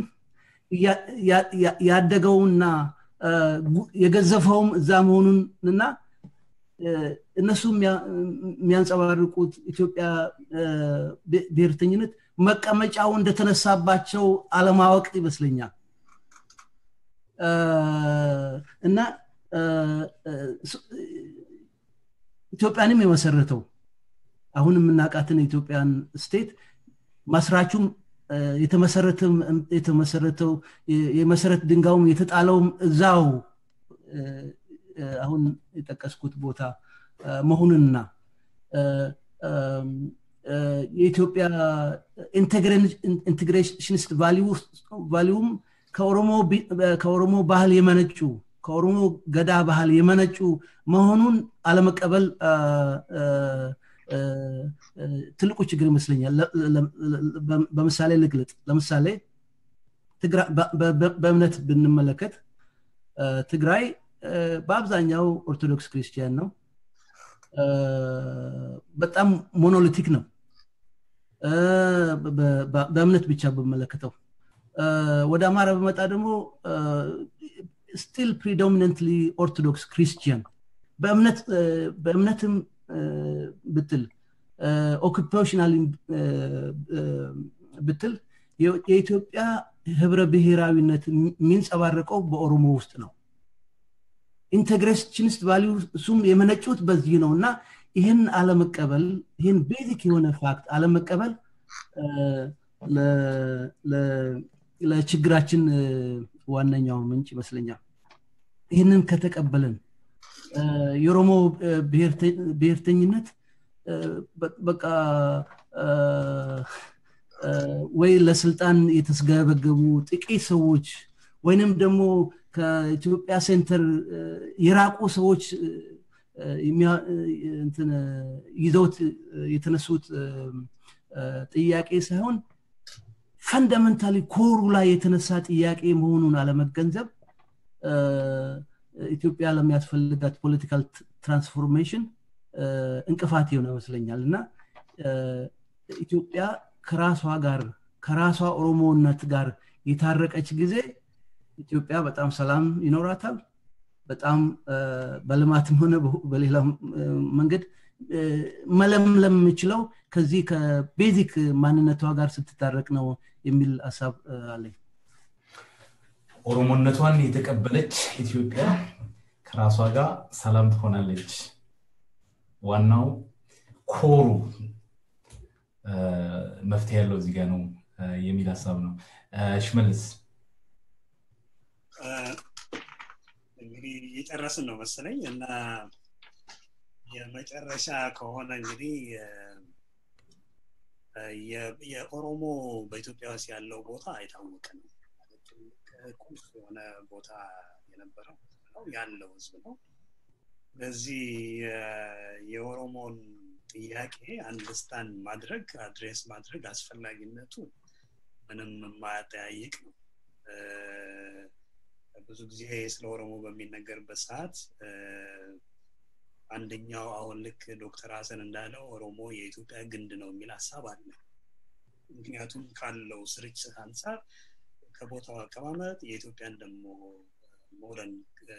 ያደገውና የገዘፈውም እዛ መሆኑንና እነሱ የሚያንጸባርቁት ኢትዮጵያ ብሔርተኝነት መቀመጫው እንደተነሳባቸው አለማወቅ ይመስለኛል እና ኢትዮጵያንም የመሰረተው አሁን የምናውቃትን የኢትዮጵያን ስቴት መስራቹም የተመሰረተው የመሰረት ድንጋዩም የተጣለውም እዛው አሁን የጠቀስኩት ቦታ መሆኑንና የኢትዮጵያ ኢንቴግሬሽኒስት ቫሊዩም ከኦሮሞ ባህል የመነጩ ከኦሮሞ ገዳ ባህል የመነጩ መሆኑን አለመቀበል ትልቁ ችግር ይመስለኛል በምሳሌ ልግለጥ ለምሳሌ በእምነት ብንመለከት ትግራይ በአብዛኛው ኦርቶዶክስ ክርስቲያን ነው በጣም ሞኖሊቲክ ነው በእምነት ብቻ በመለከተው ወደ አማራ በመጣ ደግሞ ስቲል ፕሪዶሚነንትሊ ኦርቶዶክስ ክሪስቲያን በእምነትም ብትል ኦኩፔሽናል ብትል የኢትዮጵያ ህብረ ብሔራዊነት የሚንጸባረቀው በኦሮሞ ውስጥ ነው ኢንቴግሬሽኒስት ቫሊዩ እሱም የመነጩት በዚህ ነው እና ይህን አለመቀበል ይህን ቤዚክ የሆነ ፋክት አለመቀበል ለችግራችን ዋነኛው ምንጭ ይመስለኛል ይህንን ከተቀበልን የኦሮሞ ብሔርተኝነት በቃ ወይ ለስልጣን የተስገበገቡ ጥቂት ሰዎች ወይንም ደግሞ ከኢትዮጵያ ሴንተር የራቁ ሰዎች ይዘውት የተነሱት ጥያቄ ሳይሆን ፈንዳመንታሊ ኮሩ ላይ የተነሳ ጥያቄ መሆኑን አለመገንዘብ ኢትዮጵያ ለሚያስፈልጋት ፖለቲካል ትራንስፎርሜሽን እንቅፋት የሆነ ይመስለኛል እና ኢትዮጵያ ከራሷ ጋር ከራሷ ኦሮሞነት ጋር የታረቀች ጊዜ ኢትዮጵያ በጣም ሰላም ይኖራታል በጣም በልማትም ሆነ በሌላ መንገድ መለምለም የምችለው ከዚህ ከቤዚክ ማንነቷ ጋር ስትታረቅ ነው የሚል ሀሳብ አለኝ ኦሮሞነቷን የተቀበለች ኢትዮጵያ ከራሷ ጋር ሰላም ትሆናለች ዋናው ኮሩ መፍትሄ ያለው እዚህ ጋር ነው የሚል ሀሳብ ነው ሽመልስ እንግዲህ እየጨረስን ነው መሰለኝ እና የመጨረሻ ከሆነ እንግዲህ የኦሮሞ በኢትዮጵያ ውስጥ ያለው ቦታ የታወቀ ነው ቁልፍ የሆነ ቦታ የነበረው ነው ያለው ህዝብ ነው በዚህ የኦሮሞን ጥያቄ አንደርስታንድ ማድረግ አድሬስ ማድረግ አስፈላጊነቱ ምንም የማያጠያይቅ ነው ብዙ ጊዜ ስለ ኦሮሞ በሚነገርበት ሰዓት አንደኛው አሁን ልክ ዶክተር ሀሰን እንዳለው ኦሮሞ የኢትዮጵያ ግንድ ነው የሚል ሀሳብ አለ ምክንያቱም ካለው ስርጭት አንጻር ከቦታው አቀማመጥ የኢትዮጵያን ደግሞ ሞደርን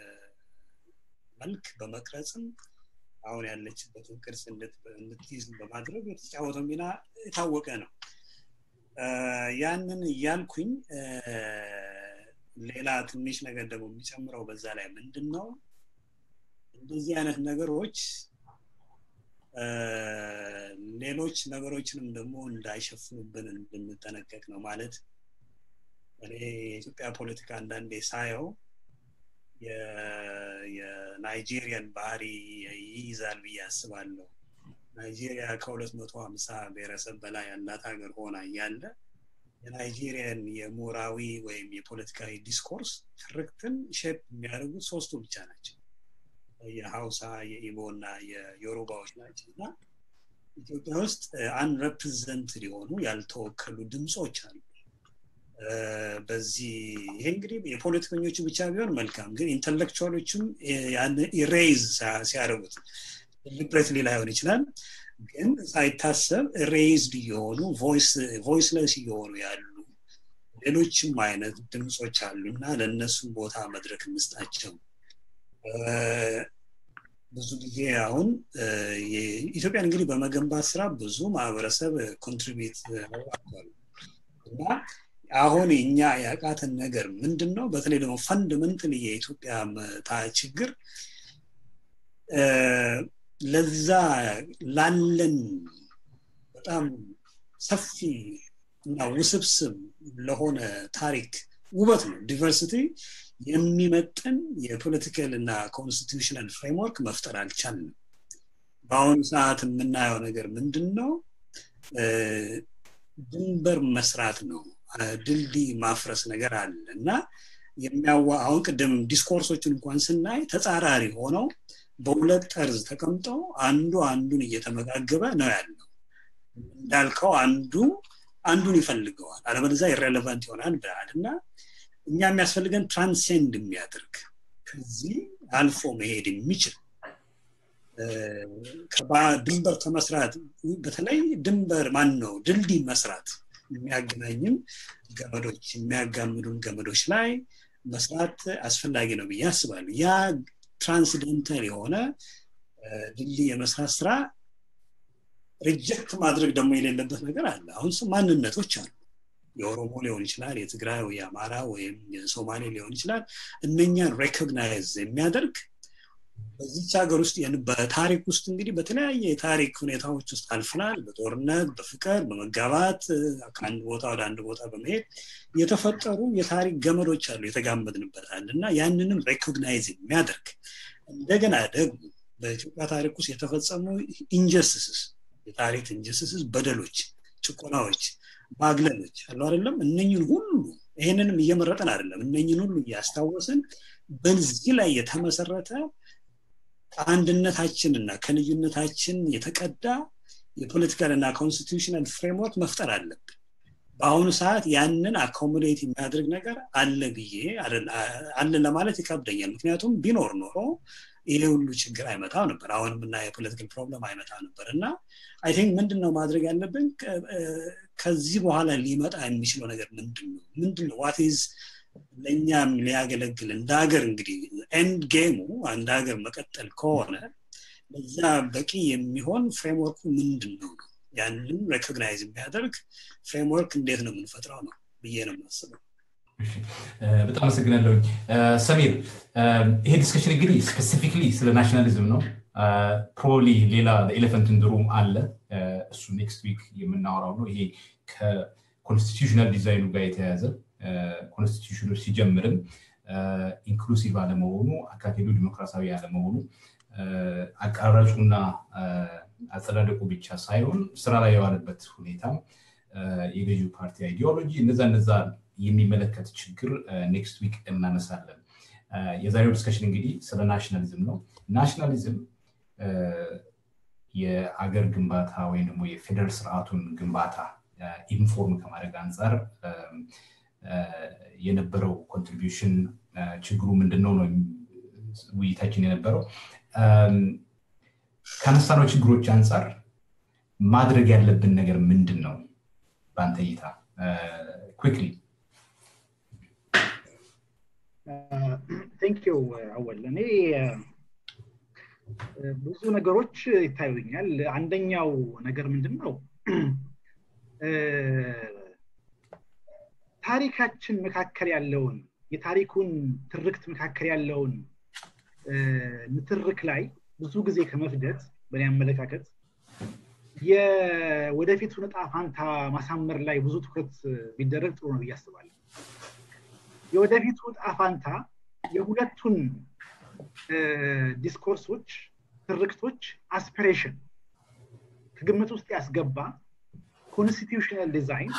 መልክ በመቅረጽም አሁን ያለችበትን ቅርጽ እንድትይዝ በማድረግ የተጫወተው ሚና የታወቀ ነው ያንን እያልኩኝ ሌላ ትንሽ ነገር ደግሞ የሚጨምረው በዛ ላይ ምንድን ነው እንደዚህ አይነት ነገሮች ሌሎች ነገሮችንም ደግሞ እንዳይሸፍኑብን እንድንጠነቀቅ ነው ማለት እኔ የኢትዮጵያ ፖለቲካ አንዳንዴ ሳየው የናይጄሪያን ባህሪ ይይዛል ብዬ አስባለሁ ናይጄሪያ ከሁለት መቶ ሀምሳ ብሔረሰብ በላይ ያላት ሀገር ሆና እያለ የናይጄሪያን የምሁራዊ ወይም የፖለቲካዊ ዲስኮርስ ትርክትን ሼፕ የሚያደርጉት ሶስቱ ብቻ ናቸው የሀውሳ የኢሞ እና የዮሩባዎች ናቸው እና ኢትዮጵያ ውስጥ አንረፕሬዘንትድ የሆኑ ያልተወከሉ ድምፆች አሉ በዚህ ይሄ እንግዲህ የፖለቲከኞቹ ብቻ ቢሆን መልካም ግን ኢንተሌክቹዋሎችም ኢሬይዝ ሲያደርጉት ሊብሬትሊ ላይሆን ይችላል ግን ሳይታሰብ ሬይዝድ እየሆኑ ቮይስለስ እየሆኑ ያሉ ሌሎችም አይነት ድምፆች አሉ እና ለእነሱም ቦታ መድረክ እንስጣቸው ብዙ ጊዜ አሁን ኢትዮጵያን እንግዲህ በመገንባት ስራ ብዙ ማህበረሰብ ኮንትሪቢዩት አድርጓል እና አሁን እኛ ያቃተን ነገር ምንድን ነው በተለይ ደግሞ ፈንድመንትን የኢትዮጵያ ችግር ለዛ ላለን በጣም ሰፊ እና ውስብስብ ለሆነ ታሪክ ውበት ነው ዲቨርሲቲ የሚመጥን የፖለቲካል እና ኮንስቲቱሽናል ፍሬምወርክ መፍጠር አልቻልንም በአሁኑ ሰዓት የምናየው ነገር ምንድን ነው ድንበር መስራት ነው ድልድይ ማፍረስ ነገር አለ እና የሚያዋ አሁን ቅድም ዲስኮርሶችን እንኳን ስናይ ተጻራሪ ሆነው በሁለት ጠርዝ ተቀምጠው አንዱ አንዱን እየተመጋገበ ነው ያለው እንዳልከው አንዱ አንዱን ይፈልገዋል አለበለዛ ኢሬሌቫንት ይሆናል ብለሃል እና እኛ የሚያስፈልገን ትራንሴንድ የሚያደርግ ከዚህ አልፎ መሄድ የሚችል ድንበር ከመስራት በተለይ ድንበር ማን ነው ድልድይ መስራት የሚያገናኝም ገመዶች የሚያጋምዱን ገመዶች ላይ መስራት አስፈላጊ ነው ብዬ አስባለሁ ያ ትራንስደንታል የሆነ ድልድይ የመስራት ስራ ሪጀክት ማድረግ ደግሞ የሌለበት ነገር አለ አሁን ማንነቶች አሉ የኦሮሞ ሊሆን ይችላል የትግራይ የአማራ ወይም የሶማሌ ሊሆን ይችላል እነኛን ሬኮግናይዝ የሚያደርግ በዚች ሀገር ውስጥ በታሪክ ውስጥ እንግዲህ በተለያየ የታሪክ ሁኔታዎች ውስጥ አልፍናል በጦርነት በፍቅር በመጋባት ከአንድ ቦታ ወደ አንድ ቦታ በመሄድ የተፈጠሩ የታሪክ ገመዶች አሉ የተጋመድንበታል እና ያንንም ሬኮግናይዝ የሚያደርግ እንደገና ደግሞ በኢትዮጵያ ታሪክ ውስጥ የተፈጸሙ ኢንጀስትስስ የታሪክ ኢንጀስትስስ በደሎች ጭቆናዎች ማግለሎች አሉ አይደለም እነኝን ሁሉ ይህንንም እየመረጠን አይደለም እነኝን ሁሉ እያስታወስን በዚህ ላይ የተመሰረተ ከአንድነታችንና ከልዩነታችን የተቀዳ የፖለቲካል እና ኮንስቲቱሽናል ፍሬምወርክ መፍጠር አለብን በአሁኑ ሰዓት ያንን አኮሞዴት የሚያደርግ ነገር አለ ብዬ አለ ለማለት ይከብደኛል ምክንያቱም ቢኖር ኖሮ ይሄ ሁሉ ችግር አይመጣው ነበር አሁንም እና የፖለቲካል ፕሮብለም አይመጣ ነበር እና አይ ቲንክ ምንድን ነው ማድረግ ያለብን ከዚህ በኋላ ሊመጣ የሚችለው ነገር ምንድን ነው ምንድን ነው ዋትዝ ለእኛም ሊያገለግል እንደ ሀገር እንግዲህ ኤንድ ጌሙ አንድ ሀገር መቀጠል ከሆነ ለዛ በቂ የሚሆን ፍሬምወርኩ ምንድን ነው ነው ያንን ሬኮግናይዝ የሚያደርግ ፍሬምወርክ እንዴት ነው የምንፈጥረው ነው ብዬ ነው የማስበው በጣም አመሰግናለሁኝ ሰሚር ይሄ ዲስከሽን እንግዲህ ስፔሲፊክሊ ስለ ናሽናሊዝም ነው ፕሮባብሊ ሌላ ኤሌፈንት ሩም አለ እሱ ኔክስት ዊክ የምናወራው ነው ይሄ ከኮንስቲቱሽናል ዲዛይኑ ጋር የተያያዘ ኮንስቲቱሽኑ ሲጀምርም ኢንክሉሲቭ አለመሆኑ አካቴዱ ዲሞክራሲያዊ አለመሆኑ አቀራረጹና አጸዳደቁ ብቻ ሳይሆን ስራ ላይ የዋለበት ሁኔታ የገዢው ፓርቲ አይዲዮሎጂ እነዛ እነዛ የሚመለከት ችግር ኔክስት ዊክ እናነሳለን የዛሬው ዲስከሽን እንግዲህ ስለ ናሽናሊዝም ነው ናሽናሊዝም የአገር ግንባታ ወይም ደግሞ የፌደራል ስርዓቱን ግንባታ ኢንፎርም ከማድረግ አንጻር የነበረው ኮንትሪቢሽን ችግሩ ምንድን ነው ነው ውይይታችን የነበረው ከነሳነው ችግሮች አንጻር ማድረግ ያለብን ነገር ምንድን ነው በአንተ እይታ ኩክሊ ቴንኪው አወል እኔ ብዙ ነገሮች ይታዩኛል አንደኛው ነገር ምንድን ነው ታሪካችን መካከል ያለውን የታሪኩን ትርክት መካከል ያለውን ንትርክ ላይ ብዙ ጊዜ ከመፍደት በእኔ አመለካከት የወደፊቱን እጣ ፋንታ ማሳመር ላይ ብዙ ትኩረት ቢደረግ ጥሩ ነው ብዬ አስባለሁ የወደፊቱ እጣ ፋንታ የሁለቱን ዲስኮርሶች ትርክቶች አስፒሬሽን ከግምት ውስጥ ያስገባ ኮንስቲቱሽናል ዲዛይን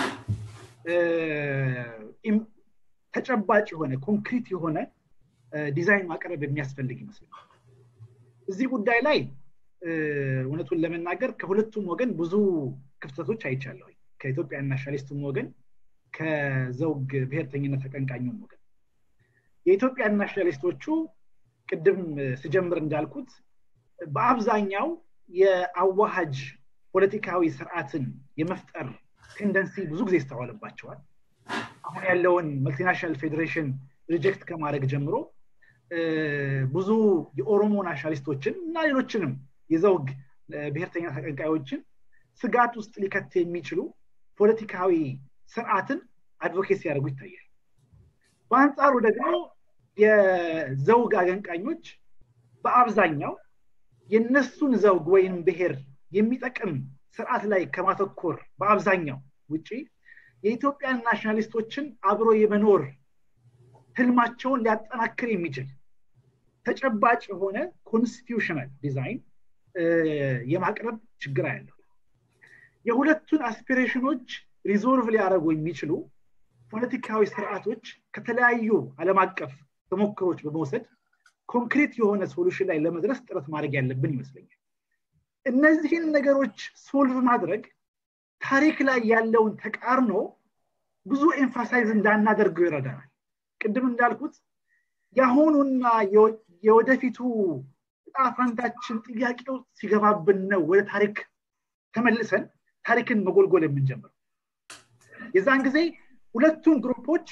ተጨባጭ የሆነ ኮንክሪት የሆነ ዲዛይን ማቅረብ የሚያስፈልግ ይመስላል። እዚህ ጉዳይ ላይ እውነቱን ለመናገር ከሁለቱም ወገን ብዙ ክፍተቶች አይቻለሁ። ከኢትዮጵያ ናሽናሊስቱም ወገን ከዘውግ ብሔርተኝነት ተቀንቃኙም ወገን የኢትዮጵያ ናሽናሊስቶቹ ቅድም ስጀምር እንዳልኩት በአብዛኛው የአዋሃጅ ፖለቲካዊ ስርዓትን የመፍጠር ቴንደንሲ ብዙ ጊዜ ይስተዋልባቸዋል። አሁን ያለውን መልቲናሽናል ፌዴሬሽን ሪጀክት ከማድረግ ጀምሮ ብዙ የኦሮሞ ናሽናሊስቶችን እና ሌሎችንም የዘውግ ብሔርተኛ ተቀንቃዮችን ስጋት ውስጥ ሊከት የሚችሉ ፖለቲካዊ ስርዓትን አድቮኬት ሲያደርጉ ይታያል። በአንጻሩ ደግሞ የዘውግ አቀንቃኞች በአብዛኛው የነሱን ዘውግ ወይም ብሔር የሚጠቅም ስርዓት ላይ ከማተኮር በአብዛኛው ውጪ የኢትዮጵያን ናሽናሊስቶችን አብሮ የመኖር ህልማቸውን ሊያጠናክር የሚችል ተጨባጭ የሆነ ኮንስቲቱሽናል ዲዛይን የማቅረብ ችግር ያለው የሁለቱን አስፒሬሽኖች ሪዞልቭ ሊያደርጉ የሚችሉ ፖለቲካዊ ስርዓቶች ከተለያዩ ዓለም አቀፍ ተሞክሮች በመውሰድ ኮንክሪት የሆነ ሶሉሽን ላይ ለመድረስ ጥረት ማድረግ ያለብን ይመስለኛል። እነዚህን ነገሮች ሶልቭ ማድረግ ታሪክ ላይ ያለውን ተቃርኖ ብዙ ኤምፋሳይዝ እንዳናደርገው ይረዳናል። ቅድም እንዳልኩት የአሁኑና የወደፊቱ እጣ ፈንታችን ጥያቄ ውስጥ ሲገባብን ነው ወደ ታሪክ ተመልሰን ታሪክን መጎልጎል የምንጀምረው። የዛን ጊዜ ሁለቱም ግሩፖች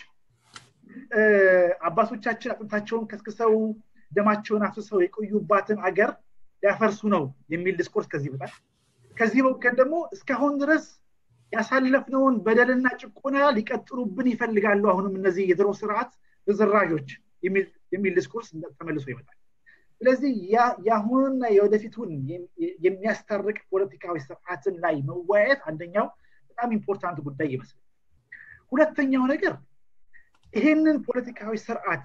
አባቶቻችን አጥንታቸውን ከስክሰው ደማቸውን አፍስሰው የቆዩባትን አገር ሊያፈርሱ ነው የሚል ዲስኮርስ ከዚህ በጣል ከዚህ ወገን ደግሞ እስካሁን ድረስ ያሳለፍነውን በደልና ጭቆና ሊቀጥሉብን ይፈልጋሉ። አሁንም እነዚህ የድሮ ስርዓት ርዝራዦች የሚል ዲስኮርስ ተመልሶ ይመጣል። ስለዚህ የአሁኑና የወደፊቱን የሚያስታርቅ ፖለቲካዊ ስርዓትን ላይ መወያየት አንደኛው በጣም ኢምፖርታንት ጉዳይ ይመስላል። ሁለተኛው ነገር ይሄንን ፖለቲካዊ ስርዓት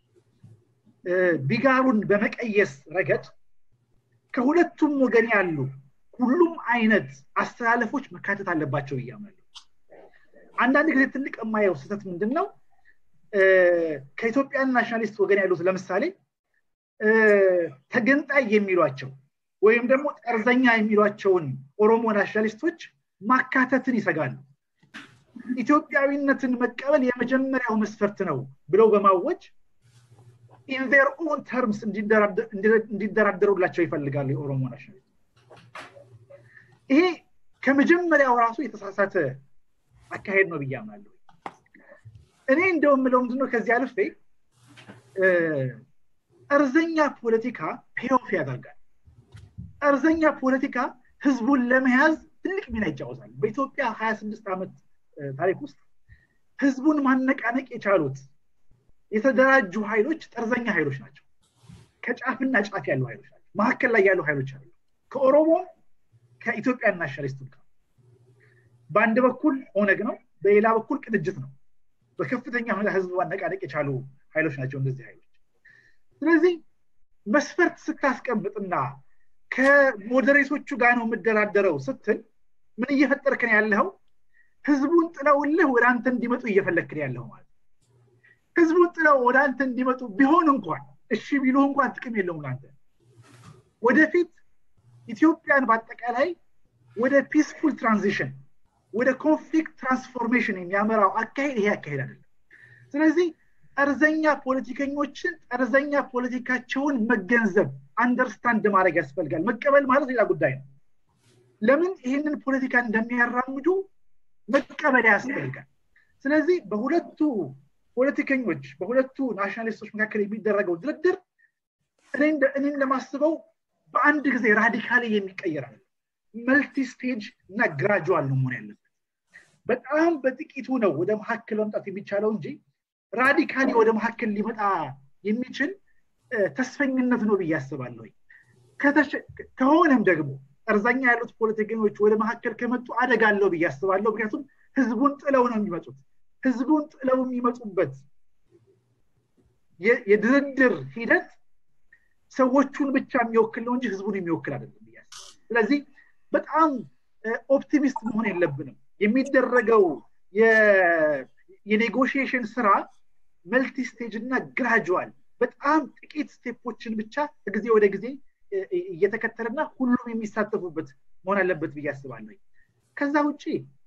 ቢጋሩን በመቀየስ ረገድ ከሁለቱም ወገን ያሉ ሁሉም አይነት አስተላለፎች መካተት አለባቸው ብያምናለሁ። አንዳንድ ጊዜ ትልቅ የማየው ስህተት ምንድን ነው? ከኢትዮጵያን ናሽናሊስት ወገን ያሉት ለምሳሌ ተገንጣይ የሚሏቸው ወይም ደግሞ ጠርዘኛ የሚሏቸውን ኦሮሞ ናሽናሊስቶች ማካተትን ይሰጋሉ። ኢትዮጵያዊነትን መቀበል የመጀመሪያው መስፈርት ነው ብለው በማወጅ ኢንዘር ኦን ተርምስ እንዲደራደሩላቸው ይፈልጋሉ የኦሮሞ ናሽናሊስት። ይሄ ከመጀመሪያው ራሱ የተሳሳተ አካሄድ ነው ብዬ አምናለሁ። እኔ እንደው የምለው ምንድነው ከዚህ አልፌ ጠርዘኛ ፖለቲካ ፔኦፍ ያደርጋል። ጠርዘኛ ፖለቲካ ህዝቡን ለመያዝ ትልቅ ሚና ይጫወታል። በኢትዮጵያ ሀያ ስድስት ዓመት ታሪክ ውስጥ ህዝቡን ማነቃነቅ የቻሉት የተደራጁ ኃይሎች ጠርዘኛ ኃይሎች ናቸው። ከጫፍና ጫፍ ያሉ ኃይሎች ናቸው። መካከል ላይ ያሉ ኃይሎች አሉ። ከኦሮሞ ከኢትዮጵያ ናሽናሊስት ጋር በአንድ በኩል ኦነግ ነው፣ በሌላ በኩል ቅንጅት ነው። በከፍተኛ ሁኔታ ህዝብ ማነቃነቅ የቻሉ ኃይሎች ናቸው እነዚህ ኃይሎች። ስለዚህ መስፈርት ስታስቀምጥና ከሞዴሬቶቹ ጋር ነው የምደራደረው ስትል ምን እየፈጠርክን ያለው ህዝቡን ጥለውልህ ወደ አንተ እንዲመጡ እየፈለክን ያለው ማለት ህዝቡን ጥለው ወደ አንተ እንዲመጡ ቢሆን እንኳን እሺ ቢሉ እንኳን ጥቅም የለውም ለአንተ ወደፊት ኢትዮጵያን በአጠቃላይ ወደ ፒስፉል ትራንዚሽን ወደ ኮንፍሊክት ትራንስፎርሜሽን የሚያመራው አካሄድ ይሄ አካሄድ አይደለም ስለዚህ ጠርዘኛ ፖለቲከኞችን ጠርዘኛ ፖለቲካቸውን መገንዘብ አንደርስታንድ ማድረግ ያስፈልጋል መቀበል ማለት ሌላ ጉዳይ ነው ለምን ይህንን ፖለቲካ እንደሚያራምዱ መቀበል ያስፈልጋል ስለዚህ በሁለቱ ፖለቲከኞች በሁለቱ ናሽናሊስቶች መካከል የሚደረገው ድርድር እኔ እንደማስበው በአንድ ጊዜ ራዲካሊ የሚቀየር አለ መልቲ ስቴጅ እና ግራጁዋል ነው መሆን ያለበት በጣም በጥቂቱ ነው ወደ መካከል መምጣት የሚቻለው እንጂ ራዲካሊ ወደ መካከል ሊመጣ የሚችል ተስፈኝነት ነው ብዬ አስባለሁ ከሆነም ደግሞ ጠርዛኛ ያሉት ፖለቲከኞች ወደ መካከል ከመጡ አደጋ አለው ብዬ አስባለሁ ምክንያቱም ህዝቡን ጥለው ነው የሚመጡት ህዝቡን ጥለው የሚመጡበት የድርድር ሂደት ሰዎቹን ብቻ የሚወክል ነው እንጂ ህዝቡን የሚወክል አይደለም ብያስ ስለዚህ በጣም ኦፕቲሚስት መሆን የለብንም የሚደረገው የኔጎሽዬሽን ስራ መልቲ ስቴጅ እና ግራጁዋል በጣም ጥቂት ስቴፖችን ብቻ ከጊዜ ወደ ጊዜ እየተከተለና ሁሉም የሚሳተፉበት መሆን አለበት ብዬ አስባለሁ ከዛ ውጭ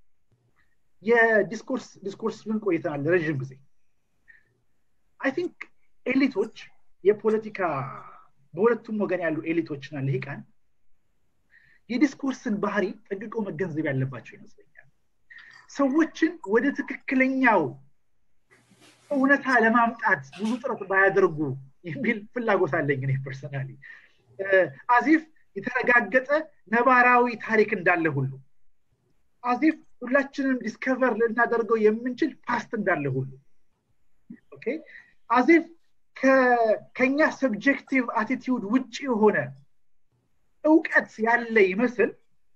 የዲስኮርስ ዲስኮርስ ምን ቆይተናል ለረዥም ጊዜ አይ ቲንክ ኤሊቶች የፖለቲካ በሁለቱም ወገን ያሉ ኤሊቶችና ልሂቃን የዲስኮርስን ባህሪ ጠንቅቀው መገንዘብ ያለባቸው ይመስለኛል ሰዎችን ወደ ትክክለኛው እውነታ ለማምጣት ብዙ ጥረት ባያደርጉ የሚል ፍላጎት አለኝ እኔ ፐርሰናሊ አዚፍ የተረጋገጠ ነባራዊ ታሪክ እንዳለ ሁሉ አዚፍ ሁላችንም ዲስከቨር ልናደርገው የምንችል ፓስት እንዳለ ሁሉ አዚፍ ከኛ ሰብጀክቲቭ አቲቲዩድ ውጭ የሆነ እውቀት ያለ ይመስል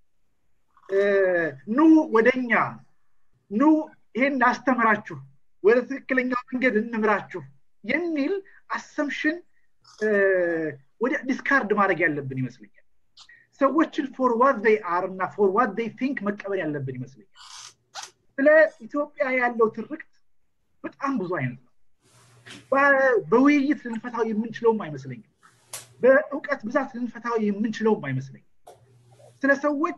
ኑ ወደኛ ኑ ይሄን ላስተምራችሁ ወደ ትክክለኛው መንገድ እንምራችሁ የሚል አሰምሽን ወደ ዲስካርድ ማድረግ ያለብን ይመስለኛል ሰዎችን ፎር ዋት ይ አር እና ፎር ዋት ይ ቲንክ መቀበል ያለብን ይመስለኛል ስለ ኢትዮጵያ ያለው ትርክት በጣም ብዙ አይነት ነው በውይይት ልንፈታው የምንችለውም አይመስለኝም በእውቀት ብዛት ልንፈታው የምንችለውም አይመስለኝም ስለ ሰዎች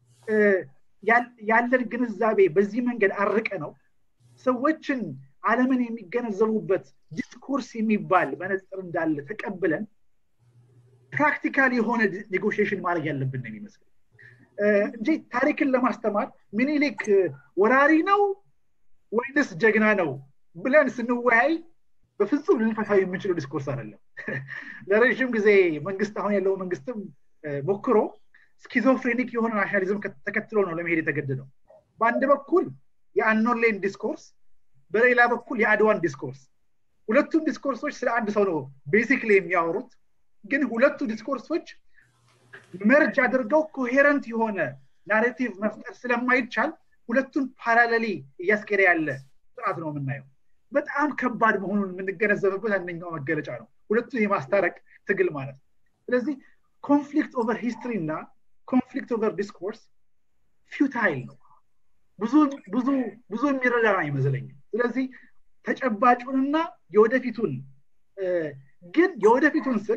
ያለን ግንዛቤ በዚህ መንገድ አርቀ ነው ሰዎችን አለምን የሚገነዘቡበት ዲስኮርስ የሚባል መነፅር እንዳለ ተቀብለን ፕራክቲካል የሆነ ኔጎሽሽን ማድረግ ያለብን ነው የሚመስለው እንጂ ታሪክን ለማስተማር ሚኒሊክ ወራሪ ነው ወይንስ ጀግና ነው ብለን ስንወያይ በፍጹም ልንፈታው የምንችለው ዲስኮርስ አይደለም ለረዥም ጊዜ መንግስት አሁን ያለው መንግስትም ሞክሮ ስኪዞፍሬኒክ የሆነ ናሽናሊዝም ተከትሎ ነው ለመሄድ የተገደደው በአንድ በኩል የአኖሌን ዲስኮርስ በሌላ በኩል የአድዋን ዲስኮርስ ሁለቱም ዲስኮርሶች ስለ አንድ ሰው ነው ቤሲክሊ የሚያወሩት ግን ሁለቱ ዲስኮርሶች መርጅ አድርገው ኮሄረንት የሆነ ናሬቲቭ መፍጠር ስለማይቻል ሁለቱን ፓራሌሊ እያስኬደ ያለ ስርዓት ነው የምናየው በጣም ከባድ መሆኑን የምንገነዘብበት አንደኛው መገለጫ ነው ሁለቱን የማስታረቅ ትግል ማለት ነው ስለዚህ ኮንፍሊክት ኦቨር ሂስትሪ እና ኮንፍሊክት ኦቨር ዲስኮርስ ፊውታይል ነው ብዙ ብዙ ብዙ የሚረዳ አይመስለኝም ስለዚህ ተጨባጩንና የወደፊቱን ግን የወደፊቱን ስል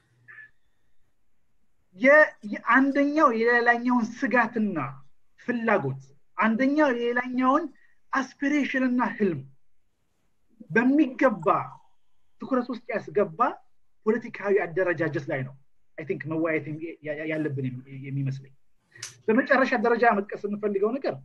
የአንደኛው የሌላኛውን ስጋትና ፍላጎት አንደኛው የሌላኛውን አስፒሬሽን እና ህልም በሚገባ ትኩረት ውስጥ ያስገባ ፖለቲካዊ አደረጃጀት ላይ ነው አይ ቲንክ መወያየት ያለብን የሚመስለኝ በመጨረሻ ደረጃ መጥቀስ የምፈልገው ነገር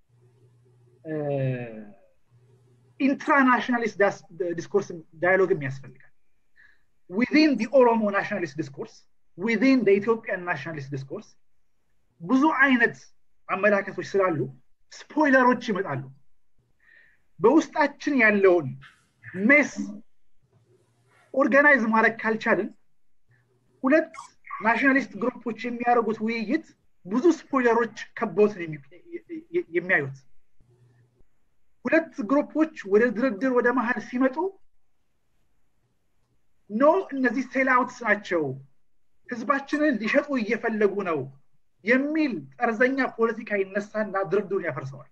ኢንትራናሽናሊስት ዲስኮርስ ዳያሎግም ያስፈልጋል ዊን ኦሮሞ ናሽናሊስት ዲስኮርስ ዊን ኢትዮጵያን ናሽናሊስት ዲስኮርስ ብዙ አይነት አመላከቶች ስላሉ ስፖይለሮች ይመጣሉ በውስጣችን ያለውን ሜስ ኦርጋናይዝ ማድረግ ካልቻልን ሁለት ናሽናሊስት ግሩፖች የሚያደርጉት ውይይት ብዙ ስፖይለሮች ከበውት የሚያዩት ሁለት ግሩፖች ወደ ድርድር ወደ መሀል ሲመጡ ኖ እነዚህ ሴልአውትስ ናቸው ህዝባችንን ሊሸጡ እየፈለጉ ነው የሚል ጠርዘኛ ፖለቲካ ይነሳና ድርድሩን ያፈርሰዋል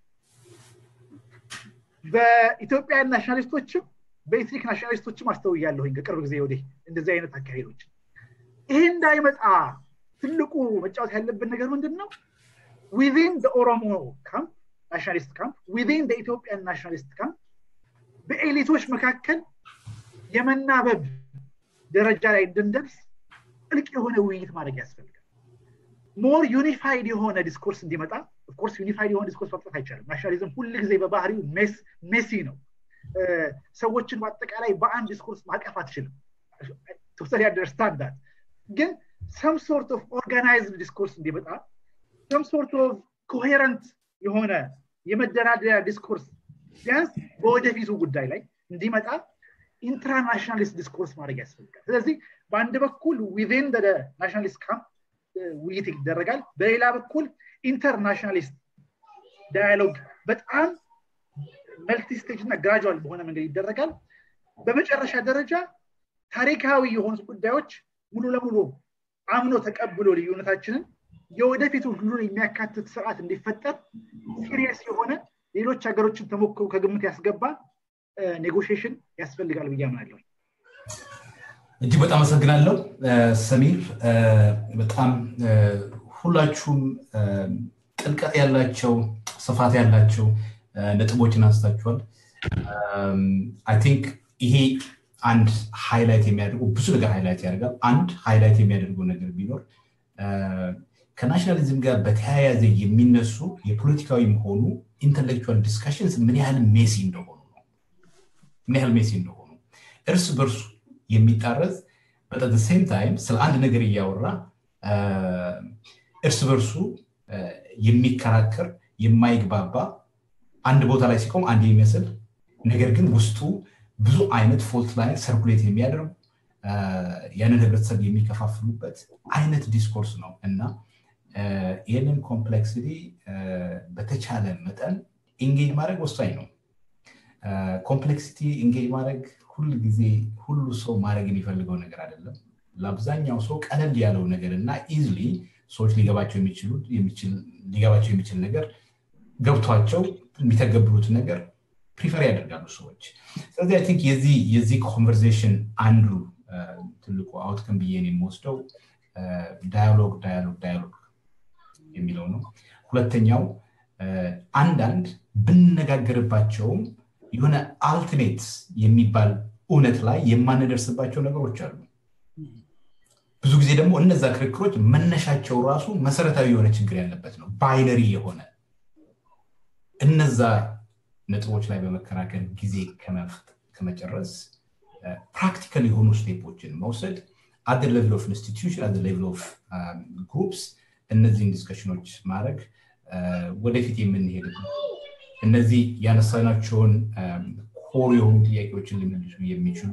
በኢትዮጵያ ናሽናሊስቶችም በኤትኒክ ናሽናሊስቶችም አስተውያለሁኝ ከቅርብ ጊዜ ወዲህ እንደዚህ አይነት አካሄዶች ይሄ እንዳይመጣ ትልቁ መጫወት ያለብን ነገር ምንድን ነው ዊን ኦሮሞ ካምፕ ናሽናሊስት ካምፕ ዊን ኢትዮጵያን ናሽናሊስት ካምፕ በኤሊቶች መካከል የመናበብ ደረጃ ላይ እንድንደርስ ጥልቅ የሆነ ውይይት ማድረግ ያስፈልጋል ሞር ዩኒፋይድ የሆነ ዲስኮርስ እንዲመጣ ኦፍኮርስ ዩኒፋይድ የሆነ ዲስኮርስ ማምጣት አይቻልም ናሽናሊዝም ሁል ጊዜ በባህሪው ሜሲ ነው ሰዎችን በአጠቃላይ በአንድ ዲስኮርስ ማቀፍ አትችልም ቶታሊ አንደርስታንድ ግን ሰም ሶርት ኦፍ ኦርጋናይዝድ ዲስኮርስ እንዲመጣ ሰም ሶርት ኦፍ ኮሄረንት የሆነ የመደራደሪያ ዲስኮርስ ቢያንስ በወደፊቱ ጉዳይ ላይ እንዲመጣ ኢንትራናሽናሊስት ዲስኮርስ ማድረግ ያስፈልጋል ስለዚህ በአንድ በኩል ዊን ናሽናሊስት ካምፕ ውይይት ይደረጋል በሌላ በኩል ኢንተርናሽናሊስት ዳያሎግ በጣም መልቲ ስቴጅ እና ግራጁዋል በሆነ መንገድ ይደረጋል በመጨረሻ ደረጃ ታሪካዊ የሆኑት ጉዳዮች ሙሉ ለሙሉ አምኖ ተቀብሎ ልዩነታችንን የወደፊቱ ሁሉን የሚያካትት ስርዓት እንዲፈጠር ሲሪየስ የሆነ ሌሎች ሀገሮችን ተሞክሮ ከግምት ያስገባ ኔጎሽሽን ያስፈልጋል ብዬ አምናለሁ። እጅግ በጣም አመሰግናለሁ ሰሚር። በጣም ሁላችሁም ጥልቀት ያላቸው ስፋት ያላቸው ነጥቦችን አንስታችኋል። አይ ቲንክ ይሄ አንድ ሃይላይት የሚያደርገው ብዙ ነገር ሃይላይት ያደርጋል። አንድ ሃይላይት የሚያደርገው ነገር ቢኖር ከናሽናሊዝም ጋር በተያያዘ የሚነሱ የፖለቲካዊም ሆኑ ኢንተሌክቹዋል ዲስካሽንስ ምን ያህል ሜሲ እንደሆኑ ነው። ምን ያህል ሜሲ እንደሆኑ እርስ በርሱ የሚጣረዝ በጠት ሴም ታይም ስለ አንድ ነገር እያወራ እርስ በርሱ የሚከራከር የማይግባባ አንድ ቦታ ላይ ሲቆም አንድ የሚመስል ነገር ግን ውስጡ ብዙ አይነት ፎልት ላይ ሰርኩሌት የሚያደርጉ ያንን ህብረተሰብ የሚከፋፍሉበት አይነት ዲስኮርስ ነው እና ይህንን ኮምፕሌክሲቲ በተቻለ መጠን ኢንጌጅ ማድረግ ወሳኝ ነው። ኮምፕሌክሲቲ ኢንጌጅ ማድረግ ሁል ጊዜ ሁሉ ሰው ማድረግ የሚፈልገው ነገር አይደለም። ለአብዛኛው ሰው ቀለል ያለው ነገር እና ኢዝሊ ሰዎች ሊገባቸው ሊገባቸው የሚችል ነገር ገብቷቸው የሚተገብሩት ነገር ፕሪፈር ያደርጋሉ ሰዎች። ስለዚህ አይ ቲንክ የዚህ ኮንቨርሴሽን አንዱ ትልቁ አውትከም ብዬ የምወስደው ዳያሎግ ዳያሎግ ዳያሎግ የሚለው ነው። ሁለተኛው አንዳንድ ብንነጋገርባቸውም የሆነ አልቲሜት የሚባል እውነት ላይ የማንደርስባቸው ነገሮች አሉ። ብዙ ጊዜ ደግሞ እነዛ ክርክሮች መነሻቸው ራሱ መሰረታዊ የሆነ ችግር ያለበት ነው። ባይነሪ የሆነ እነዛ ነጥቦች ላይ በመከራከር ጊዜ ከመጨረስ ፕራክቲካል የሆኑ ስቴፖችን መውሰድ አት ሌቭል ኦፍ ኢንስቲትዩሽን አት ሌቭል ኦፍ ግሩፕስ እነዚህን ዲስከሽኖች ማድረግ ወደፊት የምንሄድ እነዚህ ያነሳናቸውን ኮር የሆኑ ጥያቄዎችን ሊመልሱ የሚችሉ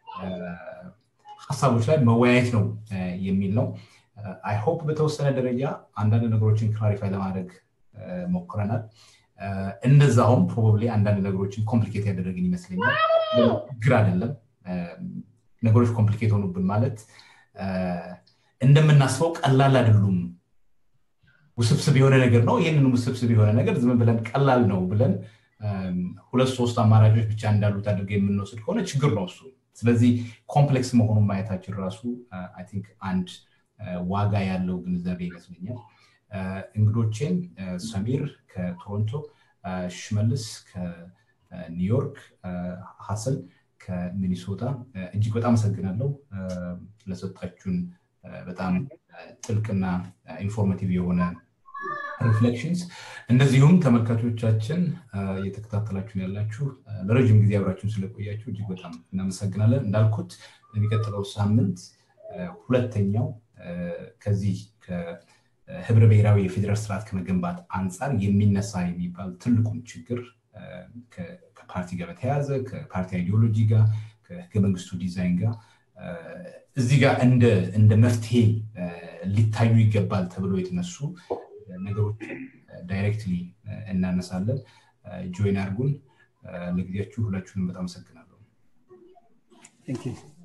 ሀሳቦች ላይ መወያየት ነው የሚል ነው። አይ ሆፕ በተወሰነ ደረጃ አንዳንድ ነገሮችን ክላሪፋይ ለማድረግ ሞክረናል። እንደዛውም ፕሮባብሊ አንዳንድ ነገሮችን ኮምፕሊኬት ያደረግን ይመስለኛል። ግር አይደለም። ነገሮች ኮምፕሊኬት ሆኑብን ማለት እንደምናስበው ቀላል አይደሉም። ውስብስብ የሆነ ነገር ነው። ይህንን ውስብስብ የሆነ ነገር ዝም ብለን ቀላል ነው ብለን ሁለት ሶስት አማራጮች ብቻ እንዳሉት አድርገ የምንወስድ ከሆነ ችግር ነው እሱ። ስለዚህ ኮምፕሌክስ መሆኑን ማየታችን ራሱ አይ ቲንክ አንድ ዋጋ ያለው ግንዛቤ ይመስለኛል። እንግዶቼን ሰሚር ከቶሮንቶ፣ ሽመልስ ከኒውዮርክ፣ ሀሰን ከሚኒሶታ እጅግ በጣም አመሰግናለሁ ለሰጣችሁን በጣም ጥልቅና ኢንፎርማቲቭ የሆነ ሪፍሌክሽንስ እንደዚሁም ተመልካቾቻችን እየተከታተላችሁን ያላችሁ ለረጅም ጊዜ አብራችሁን ስለቆያችሁ እጅግ በጣም እናመሰግናለን። እንዳልኩት የሚቀጥለው ሳምንት ሁለተኛው ከዚህ ህብረ ብሔራዊ የፌዴራል ስርዓት ከመገንባት አንጻር የሚነሳ የሚባል ትልቁን ችግር ከፓርቲ ጋር በተያያዘ ከፓርቲ አይዲዮሎጂ ጋር ከህገ መንግስቱ ዲዛይን ጋር እዚህ ጋር እንደ መፍትሄ ሊታዩ ይገባል ተብሎ የተነሱ ነገሮችን ዳይሬክትሊ እናነሳለን። ጆይን አርጉን። ለጊዜያችሁ ሁላችሁንም በጣም አመሰግናለሁ።